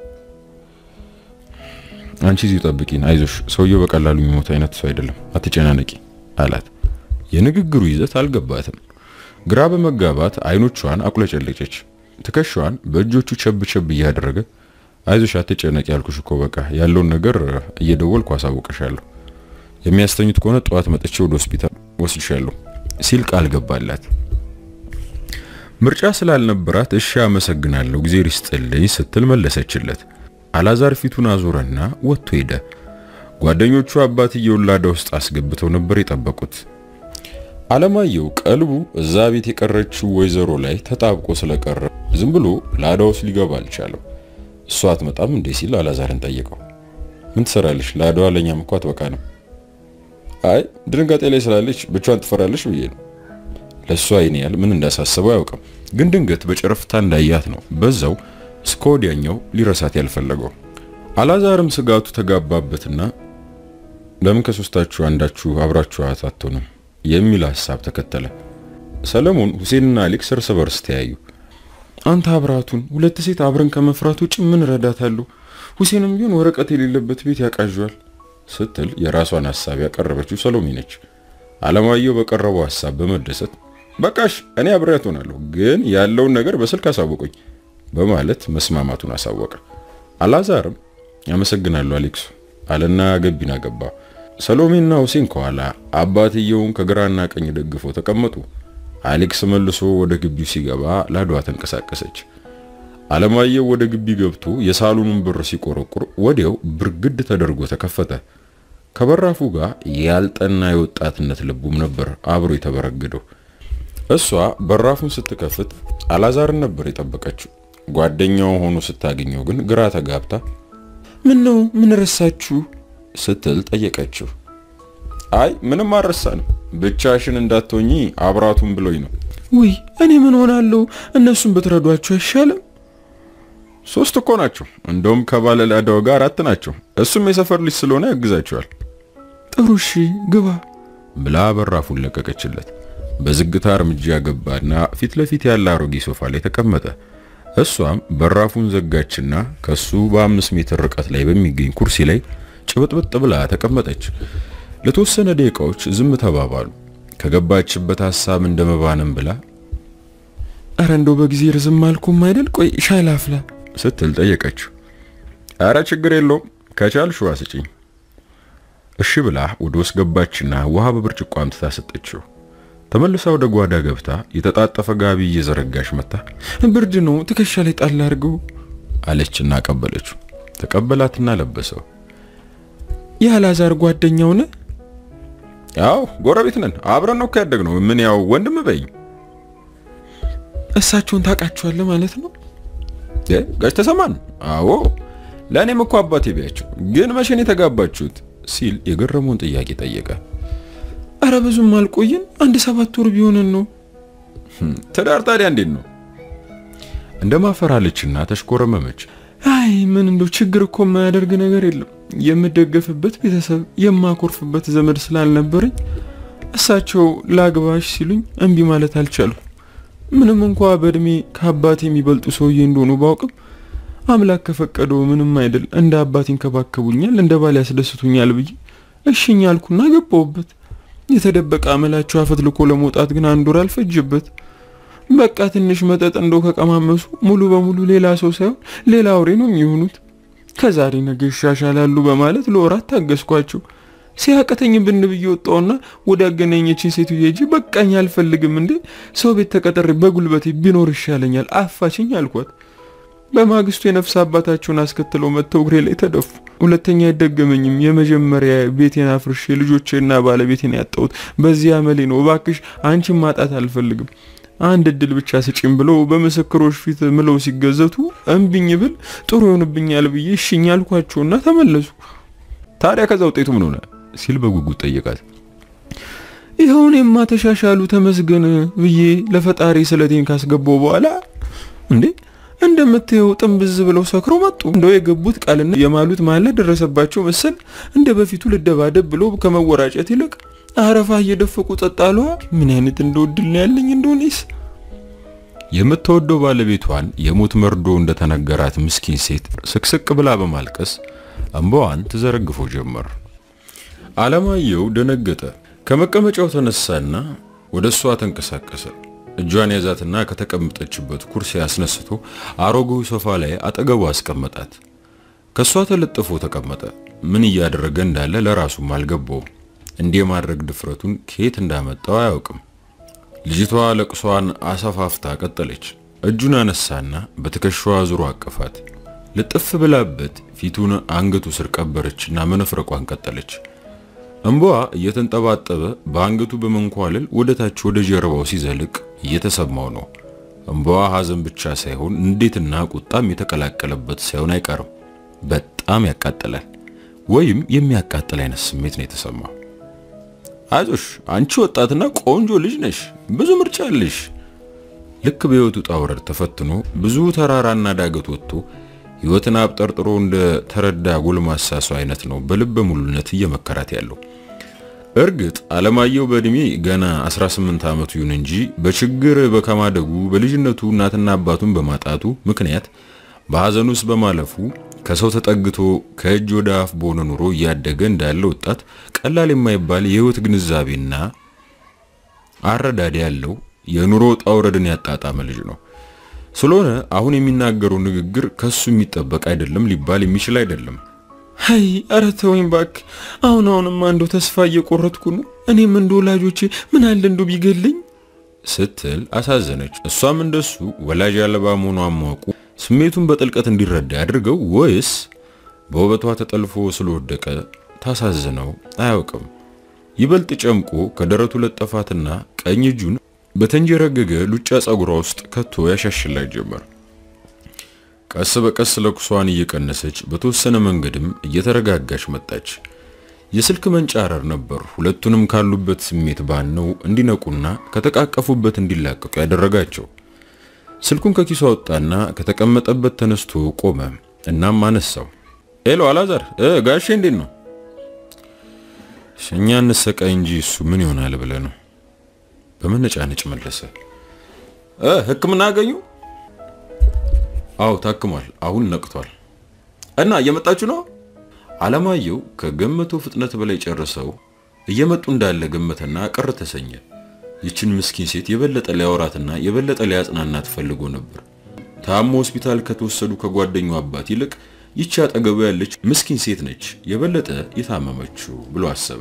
Speaker 1: አንቺ እዚሁ ጠብቂን፣ አይዞሽ፣ ሰውየው በቀላሉ የሚሞት አይነት ሰው አይደለም፣ አትጨናነቂ አላት። የንግግሩ ይዘት አልገባትም። ግራ በመጋባት አይኖቿን አቁለጨለጨች። ትከሻዋን በእጆቹ ቸብ ቸብ እያደረገ አይዞሽ፣ አትጨነቂ ያልኩሽ እኮ በቃ ያለውን ነገር እየደወልኩ አሳውቅሻለሁ። የሚያስተኙት ከሆነ ጠዋት መጥቼ ወደ ሆስፒታል ወስድሻለሁ ሲል ቃል ገባላት። ምርጫ ስላልነበራት እሺ አመሰግናለሁ፣ ጊዜ ይስጥልኝ ስትል መለሰችለት። አላዛር ፊቱን አዞረና ወጥቶ ሄደ። ጓደኞቹ አባትየውን ላዳ ውስጥ አስገብተው ነበር የጠበቁት። አለማየሁ ቀልቡ እዛ ቤት የቀረችው ወይዘሮ ላይ ተጣብቆ ስለቀረ ዝም ብሎ ላዳ ውስጥ ሊገባ አልቻለም። እሷ አትመጣም እንዴ ሲል አላዛርን ጠየቀው። ምን ትሰራለች? ላዳዋ ለኛም እኮ አትበቃንም። አይ ድንጋጤ ላይ ስላለች ብቻዋን ትፈራለች ብዬ ነው። ለእሷ ይህን ያህል ምን እንዳሳሰበው አያውቅም። ግን ድንገት በጨረፍታ እንዳያት ነው በዛው እስከ ወዲያኛው ሊረሳት ያልፈለገው። አላዛርም ስጋቱ ተጋባበትና ለምን ከሶስታችሁ አንዳችሁ አብራችኋት አትሆንም የሚል ሐሳብ ተከተለ። ሰለሞን፣ ሁሴንና አሌክስ እርስ በርስ ተያዩ።
Speaker 2: አንተ አብራቱን ሁለት ሴት አብረን ከመፍራት ውጭ ምን እረዳታለሁ? ሁሴንም ቢሆን ወረቀት የሌለበት ቤት ያቃዣል
Speaker 1: ስትል የራሷን ሐሳብ ያቀረበችው ሰሎሜ ነች። አለማየሁ በቀረበው ሐሳብ በመደሰት በቃሽ እኔ አብሬያት ሆናለሁ፣ ግን ያለውን ነገር በስልክ አሳወቁኝ በማለት መስማማቱን አሳወቀ። አላዛርም አመሰግናለሁ አሌክሱ አለና ገቢና ገባ። ሰሎሜና ሁሴን ከኋላ አባትየውን ከግራና ቀኝ ደግፈው ተቀመጡ። አሌክስ መልሶ ወደ ግቢው ሲገባ ላዷ ተንቀሳቀሰች። አለማየሁ ወደ ግቢ ገብቶ የሳሎኑን በር ሲቆረቁር ወዲያው ብርግድ ተደርጎ ተከፈተ። ከበራፉ ጋር ያልጠና የወጣትነት ልቡም ነበር አብሮ የተበረገደው። እሷ በራፉን ስትከፍት አላዛርን ነበር የጠበቀችው። ጓደኛው ሆኖ ስታገኘው ግን ግራ ተጋብታ
Speaker 2: ምን ነው ምን ረሳችሁ
Speaker 1: ስትል ጠየቀችው። አይ ምንም አልረሳንም፣ ብቻሽን እንዳትሆኚ አብራቱን ብሎኝ ነው።
Speaker 2: ውይ እኔ ምን ሆናለሁ? እነሱን ብትረዷቸው አይሻልም?
Speaker 1: ሶስት እኮ ናቸው። እንደውም ከባለ ላዳው ጋር አራት ናቸው። እሱም የሰፈር ልጅ ስለሆነ ያግዛቸዋል።
Speaker 2: ጥሩ እሺ ግባ
Speaker 1: ብላ በራፉን ለቀቀችለት። በዝግታ እርምጃ ገባና ፊት ለፊት ያለ አሮጌ ሶፋ ላይ ተቀመጠ። እሷም በራፉን ዘጋችና ከሱ በአምስት ሜትር ርቀት ላይ በሚገኝ ኩርሲ ላይ ጭብጥብጥ ብላ ተቀመጠች። ለተወሰነ ደቂቃዎች ዝም ተባባሉ። ከገባችበት ሐሳብ እንደመባንም ብላ
Speaker 2: አረ እንደው በጊዜ ርዝም አልኩም አይደል? ቆይ ሻይ ላፍላ
Speaker 1: ስትል ጠየቀችው። አረ ችግር የለውም ከቻልሽ ውሃ ስጪኝ። እሺ ብላ ወደ ውስጥ ገባችና ውሃ በብርጭቆ አምጥታ ሰጠችው። ተመልሳ ወደ ጓዳ ገብታ የተጣጠፈ ጋቢ እየዘረጋች መታ
Speaker 2: ብርድ ነው ትከሻ ላይ ጣል አድርገው
Speaker 1: አለችና ቀበለችው። ተቀበላትና ለበሰው።
Speaker 2: የአላዛር ጓደኛው ነህ?
Speaker 1: ያው ጎረቤት ነን፣ አብረን ነው ያደግነው። ምን ያው ወንድም በይኝ።
Speaker 2: እሳቸውን ታውቃቸዋለህ ማለት ነው?
Speaker 1: ጋሽ ተሰማን? አዎ ለእኔም እኮ አባቴ ቢያቸው። ግን መቼ ነው የተጋባችሁት? ሲል የገረመውን ጥያቄ ጠየቀ።
Speaker 2: አረ ብዙም አልቆይን፣ አንድ ሰባት ወር ቢሆንን ነው።
Speaker 1: ትዳር ታዲያ እንዴት ነው? እንደማፈራለችና ተሽኮረመመች።
Speaker 2: አይ አይ ምን እንደው ችግር እኮ የማያደርግ ነገር የለም። የምደገፍበት ቤተሰብ የማኮርፍበት ዘመድ ስላልነበረኝ እሳቸው ላግባሽ ሲሉኝ እምቢ ማለት አልቻልኩ። ምንም እንኳ በእድሜ ከአባቴ የሚበልጡ ሰውዬ እንደሆኑ ባውቅም አምላክ ከፈቀደው ምንም አይደል እንደ አባት ይንከባከቡኛል፣ እንደ ባል ያስደስቱኛል ብዬ እሽኝ አልኩና ገባሁበት። የተደበቀ አመላቸው አፈትልኮ ለመውጣት ግን አንድ ወር አልፈጀበት። በቃ ትንሽ መጠጥ እንደው ከቀማመሱ ሙሉ በሙሉ ሌላ ሰው ሳይሆን ሌላ አውሬ ነው የሚሆኑት። ከዛሬ ነገ ይሻሻላሉ በማለት ለወራት ታገስኳቸው። ሲያቀተኝ ብን ብዬ ወጣውና ወደ አገናኘችን ሴትዮ ሄጄ በቃኝ አልፈልግም እንዴ ሰው ቤት ተቀጠሬ በጉልበቴ ቢኖር ይሻለኛል አፋችኝ አልኳት። በማግስቱ የነፍስ አባታቸውን አስከትለው መጥተው እግሬ ላይ ተደፉ። ሁለተኛ አይደገመኝም። የመጀመሪያ ቤቴን አፍርሼ ልጆቼና ባለቤቴን ያጣሁት በዚህ አመሌ ነው። እባክሽ አንቺን ማጣት አልፈልግም አንድ እድል ብቻ ስጪም ብለው በምስክሮች ፊት ምለው ሲገዘቱ እምቢኝ ብል ጥሩ ይሆንብኛል ብዬ እሽኝ አልኳቸውና ተመለሱ።
Speaker 1: ታዲያ ከዛ ውጤቱ ምን ሆነ ሲል በጉጉት ጠየቃት።
Speaker 2: ይኸውን የማ ተሻሻሉ ተመስገን ብዬ ለፈጣሪ ስለቴን ካስገባው በኋላ እንዴ እንደምታየው ጥንብዝ ብለው ሰክረው መጡ። እንደው የገቡት ቃልና የማሉት ማለ ደረሰባቸው መሰል እንደ በፊቱ ልደባደብ ብሎ ከመወራጨት ይልቅ አረፋ እየደፈቁ ጸጣሏ። ምን አይነት እንደወድል ነው ያለኝ እንደሆነስ።
Speaker 1: የምትወደው ባለቤቷን የሞት መርዶ እንደተነገራት ምስኪን ሴት ስቅስቅ ብላ በማልቀስ እንባዋን ትዘረግፎ ጀመር። አለማየሁ ደነገጠ። ከመቀመጫው ተነሳና ወደ እሷ ተንቀሳቀሰ። እጇን ያዛትና ከተቀመጠችበት ኩርሲ አስነስቶ አሮጌው ሶፋ ላይ አጠገቡ አስቀመጣት። ከሷ ተለጥፎ ተቀመጠ። ምን እያደረገ እንዳለ ለራሱም አልገባውም። እንዲህ የማድረግ ድፍረቱን ከየት እንዳመጣው አያውቅም። ልጅቷ ለቅሷን አሰፋፍታ ቀጠለች። እጁን አነሳና በትከሻዋ ዙሮ አቀፋት። ልጥፍ ብላበት ፊቱን አንገቱ ስር ቀበረችና መነፍረቋን ቀጠለች። እንባዋ እየተንጠባጠበ በአንገቱ በመንኳለል ወደ ታች ወደ ጀርባው ሲዘልቅ እየተሰማው ነው። እንባዋ ሐዘን ብቻ ሳይሆን እንዴትና ቁጣም የተቀላቀለበት ሳይሆን አይቀርም። በጣም ያቃጥላል፣ ወይም የሚያቃጥል አይነት ስሜት ነው የተሰማው። አይዞሽ አንቺ ወጣትና ቆንጆ ልጅ ነሽ፣ ብዙ ምርጫ አለሽ። ልክ በሕይወቱ ውጣ ውረድ ተፈትኖ ብዙ ተራራና ዳገት ወጥቶ ሕይወትን አብጠርጥሮ እንደ ተረዳ ጎልማሳ ሰው አይነት ነው በልበ ሙሉነት እየመከራት ያለው። እርግጥ አለማየሁ በእድሜ ገና 18 ዓመቱ ይሁን እንጂ በችግር በከማደጉ በልጅነቱ እናትና አባቱን በማጣቱ ምክንያት በሐዘን ውስጥ በማለፉ ከሰው ተጠግቶ ከእጅ ወደ አፍ በሆነ ኑሮ እያደገ እንዳለ ወጣት ቀላል የማይባል የህይወት ግንዛቤና አረዳድ ያለው የኑሮ ውጣ ውረድን ያጣጣመ ልጅ ነው። ስለሆነ አሁን የሚናገረው ንግግር ከሱ የሚጠበቅ አይደለም፣ ሊባል የሚችል አይደለም።
Speaker 2: አይ ኧረ ተወኝ እባክህ። አሁን አሁንማ እንደው ተስፋ እየቆረጥኩ ነው። እኔም እንደ ወላጆቼ ምን አለ እንደው ቢገለኝ
Speaker 1: ስትል አሳዘነች። እሷም እንደሱ ወላጅ አልባ መሆኗን ማወቁ ስሜቱን በጥልቀት እንዲረዳ ያድርገው ወይስ በውበቷ ተጠልፎ ስለወደቀ ታሳዝነው አያውቅም። ይበልጥ ጨምቆ ከደረቱ ለጠፋትና ቀኝ እጁን በተንጀረገገ ሉጫ ጸጉሯ ውስጥ ከቶ ያሻሽላት ጀመር። ቀስ በቀስ ለቅሷን እየቀነሰች በተወሰነ መንገድም እየተረጋጋች መጣች። የስልክ መንጫረር ነበር ሁለቱንም ካሉበት ስሜት ባነው እንዲነቁና ከተቃቀፉበት እንዲላቀቁ ያደረጋቸው። ስልኩን ከኪሱ አወጣና ከተቀመጠበት ተነስቶ ቆመ። እናም አነሳው። ሄሎ አላዛር፣ ጋሼ እንዴት ነው? እኛ እንሰቃይ እንጂ እሱ ምን ይሆናል ብለህ ነው? በመነጫነጭ መለሰ። ሕክምና አገኙ? አዎ ታክሟል። አሁን ነቅቷል። እና እየመጣችሁ ነው? አለማየሁ ከገመተው ፍጥነት በላይ ጨርሰው እየመጡ እንዳለ ገመተና ቅር ተሰኘ። ይችን ምስኪን ሴት የበለጠ ሊያወራትና የበለጠ ሊያጽናናት ፈልጎ ነበር። ታሞ ሆስፒታል ከተወሰዱ ከጓደኛው አባት ይልቅ ይቺ አጠገቡ ያለች ምስኪን ሴት ነች የበለጠ የታመመችው ብሎ አሰበ።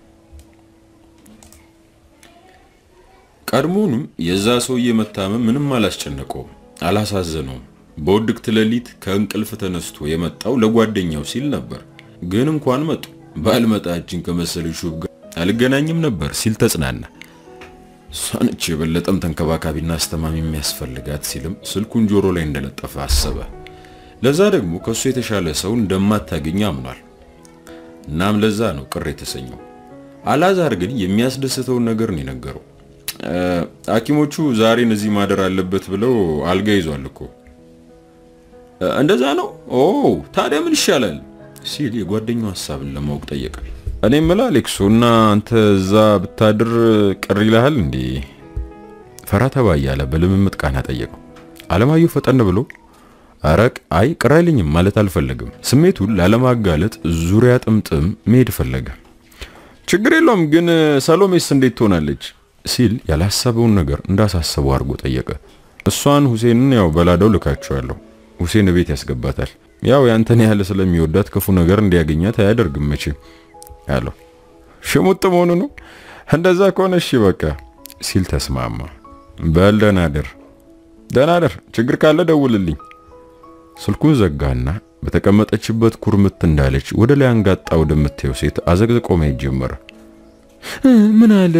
Speaker 1: ቀድሞውንም የዛ ሰውዬ መታመም ምንም አላስጨነቀውም፣ አላሳዘነውም። በውድቅት ሌሊት ከእንቅልፍ ተነስቶ የመጣው ለጓደኛው ሲል ነበር። ግን እንኳን መጡ ባልመጣ እጅን ከመሰለች ሹብ ጋር አልገናኝም ነበር ሲል ተጽናና። እሷነች የበለጠም ተንከባካቢና አስተማሚ የሚያስፈልጋት ሲልም ስልኩን ጆሮ ላይ እንደለጠፈ አሰበ። ለዛ ደግሞ ከሱ የተሻለ ሰው እንደማታገኝ አምኗል። እናም ለዛ ነው ቅር የተሰኘው። አላዛር ግን የሚያስደስተውን ነገር ነው የነገረው። ሐኪሞቹ ዛሬን እዚህ ማደር አለበት ብለው አልጋ ይዟል እኮ እንደዛ ነው? ኦ ታዲያ ምን ይሻላል ሲል የጓደኛው ሀሳብን ለማወቅ ጠየቀ። እኔ ምላ አሌክሱ እና አንተ እዛ ብታድር ቅር ይልሃል እንዴ? ፈራ ተባ እያለ በልምምጥ ቃና ጠየቀው። አለማየሁ ፈጠን ብሎ አረቅ አይ ቅር አይለኝም ማለት አልፈለግም። ስሜቱን ላለማጋለጥ ዙሪያ ጥምጥም መሄድ ፈለገ። ችግር የለውም ግን ሰሎሜስ እንዴት ትሆናለች ሲል ያላሰበውን ነገር እንዳሳሰበው አድርጎ ጠየቀ። እሷን ሁሴንን ያው በላደው ልካቸዋለሁ። ሁሴን ቤት ያስገባታል። ያው ያንተን ያህል ስለሚወዳት ክፉ ነገር እንዲያገኛት አያደርግም መቼም አለው። ሽሙጥ መሆኑ ነው። እንደዛ ከሆነ እሺ በቃ ሲል ተስማማ። በል ደህና ደር ደህና ደር፣ ችግር ካለ ደውልልኝ። ስልኩን ዘጋና በተቀመጠችበት ኩርምት እንዳለች ወደ ላይ አንጋጣ ወደምታየው ሴት አዘግዝቆ ማየት ጀመረ።
Speaker 2: ምን አለ?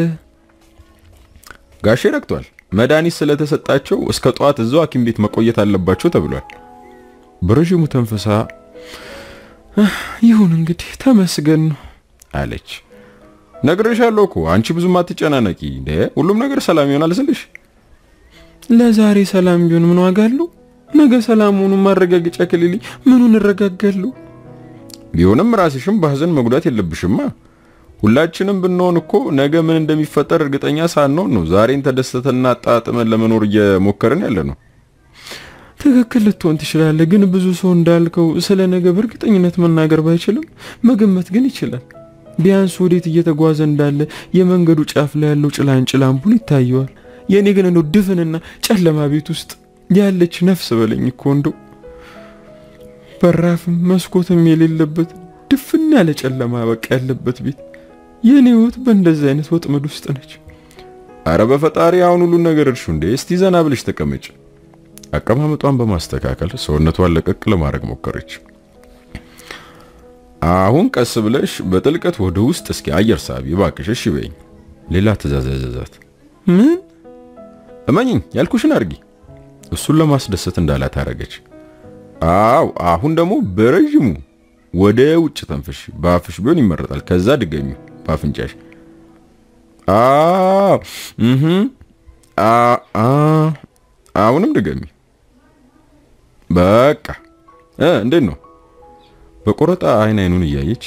Speaker 1: ጋሼ ረክቷል። መድኃኒት ስለተሰጣቸው እስከ ጠዋት እዛው ሐኪም ቤት መቆየት አለባቸው ተብሏል። በረዥሙ ተንፈሳ
Speaker 2: ይሁን እንግዲህ ተመስገን ነው
Speaker 1: አለች። ነግሬሻለሁ እኮ አንቺ ብዙም አትጨናነቂ። እንደ ሁሉም ነገር ሰላም ይሆናል ስልሽ
Speaker 2: ለዛሬ ሰላም ቢሆን ምን ዋጋ አለው? ነገ ሰላም መሆኑን ማረጋገጫ ከሌለኝ ምኑን እረጋጋለሁ?
Speaker 1: ቢሆንም ራስሽም በሐዘን መጉዳት የለብሽማ። ሁላችንም ብንሆን እኮ ነገ ምን እንደሚፈጠር እርግጠኛ ሳንሆን ነው ዛሬን ተደስተና አጣጥመን ለመኖር እየሞከርን ያለ ነው።
Speaker 2: ትክክል ልትሆን ትችላለህ፣ ግን ብዙ ሰው እንዳልከው ስለ ነገ በእርግጠኝነት መናገር ባይችልም መገመት ግን ይችላል። ቢያንስ ወዴት እየተጓዘ እንዳለ የመንገዱ ጫፍ ላይ ያለው ጭላንጭል አምፑል ይታየዋል። የእኔ ግን እንደው ድፍንና ጨለማ ቤት ውስጥ ያለች ነፍስ በለኝ እኮ እንደው በራፍም መስኮትም የሌለበት ድፍን ያለ ጨለማ በቃ ያለበት ቤት። የኔ ህይወት በእንደዚህ አይነት ወጥመድ ውስጥ ነች።
Speaker 1: አረ በፈጣሪ አሁን ሁሉን ነገር እርሹ እንዴ! እስቲ ዘና ብለሽ ተቀመጭ። አቀማመጧን በማስተካከል ሰውነቷን ለቀቅ ለማድረግ ሞከረች። አሁን ቀስ ብለሽ በጥልቀት ወደ ውስጥ እስኪ አየር ሳቢ እባክሽ፣ እሺ በይኝ። ሌላ ትእዛዝ ያዘዛት።
Speaker 2: ምን
Speaker 1: እመኝኝ ያልኩሽን አድርጊ። እሱን ለማስደሰት እንዳላት አረገች። አው አሁን ደግሞ በረዥሙ ወደ ውጭ ተንፍሽ። በአፍሽ ቢሆን ይመረጣል። ከዛ ድገሚ በአፍንጫሽ። አው እህ አ አ አሁንም ድገሚ። በቃ እ እንዴት ነው? በቆረጣ አይን አይኑን እያየች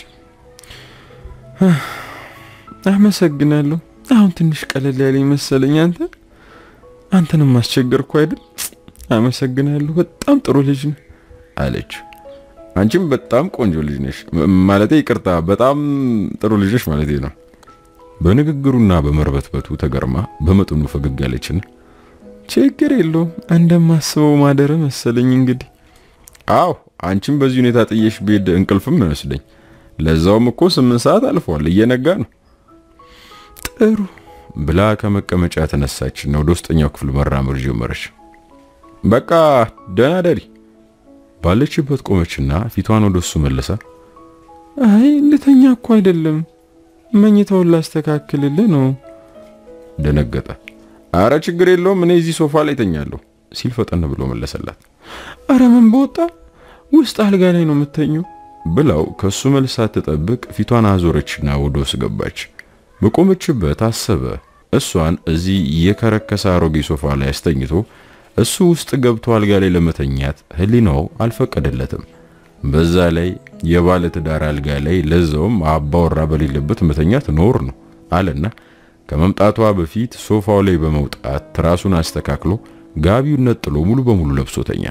Speaker 2: አመሰግናለሁ። አሁን ትንሽ ቀለል ያለኝ መሰለኝ። አንተ አንተንም አስቸገርኩ አይደል? አመሰግናለሁ። በጣም ጥሩ ልጅ ነህ
Speaker 1: አለች። አንቺም በጣም ቆንጆ ልጅ ነሽ። ማለቴ ይቅርታ፣ በጣም ጥሩ ልጅ ነሽ ማለቴ ነው። በንግግሩና በመርበትበቱ ተገርማ በመጠኑ ፈገግ ያለችን፣
Speaker 2: ችግር የለውም እንደማስበው ማደረ መሰለኝ። እንግዲህ
Speaker 1: አዎ፣ አንቺም በዚህ ሁኔታ ጥየሽ ብሄድ እንቅልፍም ይመስለኝ። ለዛውም እኮ ስምንት ሰዓት አልፏል፣ እየነጋ ነው።
Speaker 2: ጥሩ
Speaker 1: ብላ ከመቀመጫ ተነሳችና ወደ ውስጠኛው ክፍል መራመድ ጀመረች። በቃ ደህና ደሪ ባለችበት ቆመችና ፊቷን ወደ እሱ መለሳ።
Speaker 2: አይ ልተኛ እኮ አይደለም መኝታውን ላስተካክልልህ ነው።
Speaker 1: ደነገጠ። አረ ችግር የለውም እኔ እዚህ ሶፋ ላይ ተኛለሁ ሲል ፈጠን ብሎ መለሰላት።
Speaker 2: አረ ምን በወጣ ውስጥ አልጋ ላይ ነው የምተኘው
Speaker 1: ብላው ከሱ መልስ ሳትጠብቅ ፊቷን አዞረችና ወደ ውስጥ ገባች። በቆመችበት አሰበ። እሷን እዚህ የከረከሰ አሮጌ ሶፋ ላይ አስተኝቶ እሱ ውስጥ ገብቶ አልጋ ላይ ለመተኛት ህሊናው አልፈቀደለትም። በዛ ላይ የባለ ትዳር አልጋ ላይ ለዛውም አባወራ በሌለበት መተኛት ኖር ነው አለና ከመምጣቷ በፊት ሶፋው ላይ በመውጣት ትራሱን አስተካክሎ ጋቢውን ነጥሎ ሙሉ በሙሉ ለብሶ ተኛ።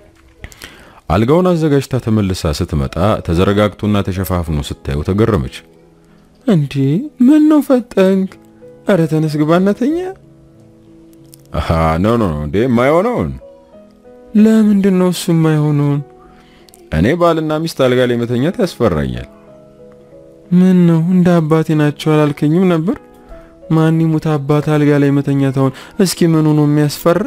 Speaker 1: አልጋውን አዘጋጅታ ተመልሳ ስትመጣ ተዘረጋግቶና ተሸፋፍኖ ስታየው ተገረመች።
Speaker 2: እንዴ ምን ነው ፈጠንክ? አረ ተነስ ግባና ተኛ።
Speaker 1: አሃ ኖ ኖ እንዴ የማይሆነውን
Speaker 2: ለምንድን ነው እሱ የማይሆነውን?
Speaker 1: እኔ ባልና ሚስት አልጋ ላይ መተኛት ያስፈራኛል።
Speaker 2: ምን ነው እንደ አባቴ ናቸው አላልከኝም ነበር? ማን ይሙት አባት አልጋ ላይ መተኛት አሁን እስኪ ምኑ ነው የሚያስፈራ?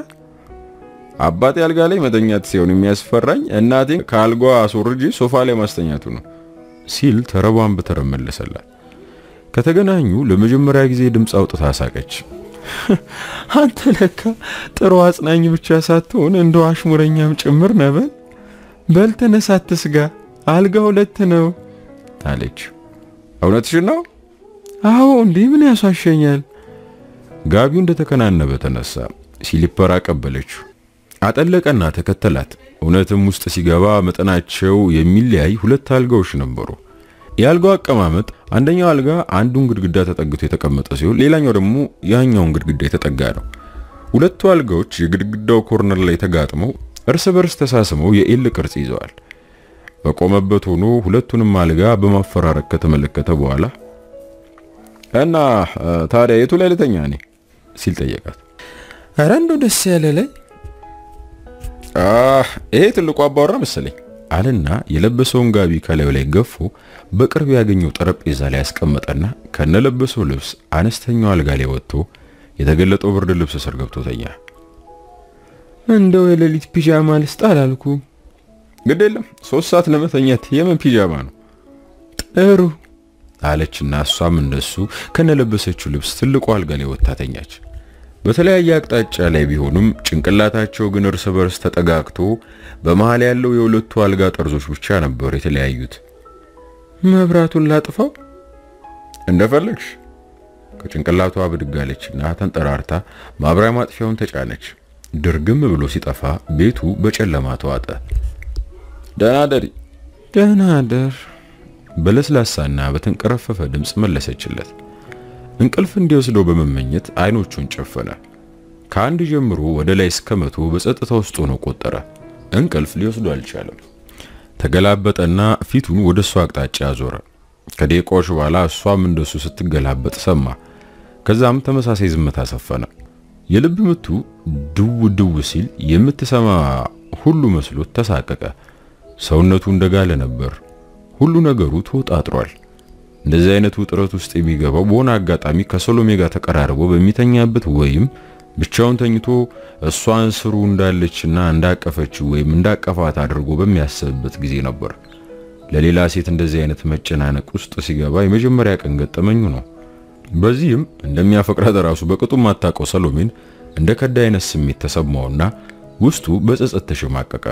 Speaker 1: አባቴ አልጋ ላይ መተኛት ሲሆን የሚያስፈራኝ እናቴን ከአልጓ አስወርጄ ሶፋ ላይ ማስተኛቱ ነው ሲል ተረቧን በተረብ መለሰላት። ከተገናኙ ለመጀመሪያ ጊዜ ድምፅ አውጥታ ሳቀች።
Speaker 2: አንተ ለካ ጥሩ አጽናኝ ብቻ ሳትሆን እንደው አሽሙረኛም ጭምር ነበር። በል ተነስ፣ አትስጋ፣ አልጋ ሁለት ነው
Speaker 1: አለች። እውነትሽን ነው?
Speaker 2: አዎ፣ እንዴ ምን ያሷሸኛል?
Speaker 1: ጋቢው እንደተከናነበ ተነሳ። ሲሊፐር አቀበለችው። አጠለቀና ተከተላት። እውነትም ውስጥ ሲገባ መጠናቸው የሚለያይ ሁለት አልጋዎች ነበሩ። የአልጋው አቀማመጥ አንደኛው አልጋ አንዱን ግድግዳ ተጠግቶ የተቀመጠ ሲሆን ሌላኛው ደግሞ ያኛውን ግድግዳ የተጠጋ ነው። ሁለቱ አልጋዎች የግድግዳው ኮርነር ላይ ተጋጥመው እርስ በርስ ተሳስመው የኤል ቅርጽ ይዘዋል። በቆመበት ሆኖ ሁለቱንም አልጋ በማፈራረቅ ከተመለከተ በኋላ እና ታዲያ የቱ ላይ ልተኛ እኔ ሲል ጠየቃት።
Speaker 2: ኧረ እንደው ደስ ያለ ላይ
Speaker 1: ይሄ ትልቁ አባወራ መሰለኝ አለና የለበሰውን ጋቢ ከላዩ ላይ ገፎ በቅርብ ያገኘው ጠረጴዛ ላይ ያስቀመጠና ከነለበሰው ልብስ አነስተኛው አልጋ ላይ ወጥቶ የተገለጠው ብርድ ልብስ ስር ገብቶ ተኛ።
Speaker 2: እንደው የሌሊት ፒጃማ ልስጥ አላልኩ?
Speaker 1: ግድ የለም ሶስት ሰዓት ለመተኛት የምን ፒጃማ ነው?
Speaker 2: ጥሩ
Speaker 1: አለችና እሷም እንደሱ ከነለበሰችው ልብስ ትልቁ አልጋ ላይ ወጥታ ተኛች። በተለያየ አቅጣጫ ላይ ቢሆኑም ጭንቅላታቸው ግን እርስ በርስ ተጠጋግቶ በመሃል ያለው የሁለቱ አልጋ ጠርዞች ብቻ ነበር የተለያዩት።
Speaker 2: መብራቱን ላጥፋው?
Speaker 1: እንደፈለግሽ። ከጭንቅላቷ ብድግ አለችና ተንጠራርታ ማብሪያ ማጥፊያውን ተጫነች። ድርግም ብሎ ሲጠፋ ቤቱ በጨለማ ተዋጠ። ደህና ደሪ።
Speaker 2: ደህና ደር
Speaker 1: በለስላሳና በተንቀረፈፈ ድምፅ መለሰችለት። እንቅልፍ እንዲወስደው በመመኘት አይኖቹን ጨፈነ። ከአንድ ጀምሮ ወደ ላይ እስከ መቶ በጸጥታ ውስጥ ሆኖ ቆጠረ። እንቅልፍ ሊወስዱ አልቻለም። ተገላበጠና ፊቱን ወደ እሷ አቅጣጫ አዞረ። ከደቂቃዎች በኋላ እሷም እንደሱ ስትገላበጥ ሰማ። ከዛም ተመሳሳይ ዝምታ ሰፈነ። የልብ ምቱ ድው ድው ሲል የምትሰማ ሁሉ መስሎት ተሳቀቀ። ሰውነቱ እንደጋለ ነበር። ሁሉ ነገሩ ተወጣጥሯል። እንደዚህ አይነቱ ውጥረት ውስጥ የሚገባው በሆነ አጋጣሚ ከሰሎሜ ጋር ተቀራርቦ በሚተኛበት ወይም ብቻውን ተኝቶ እሷን ስሩ እንዳለችና እንዳቀፈችው ወይም እንዳቀፋት አድርጎ በሚያስብበት ጊዜ ነበር። ለሌላ ሴት እንደዚህ አይነት መጨናነቅ ውስጥ ሲገባ የመጀመሪያ ቀን ገጠመኙ ነው። በዚህም እንደሚያፈቅራት ራሱ በቅጡ ማታውቀው ሰሎሜን እንደ ከዳ አይነት ስሜት ተሰማውና ውስጡ በጸጸት ተሸማቀቀ።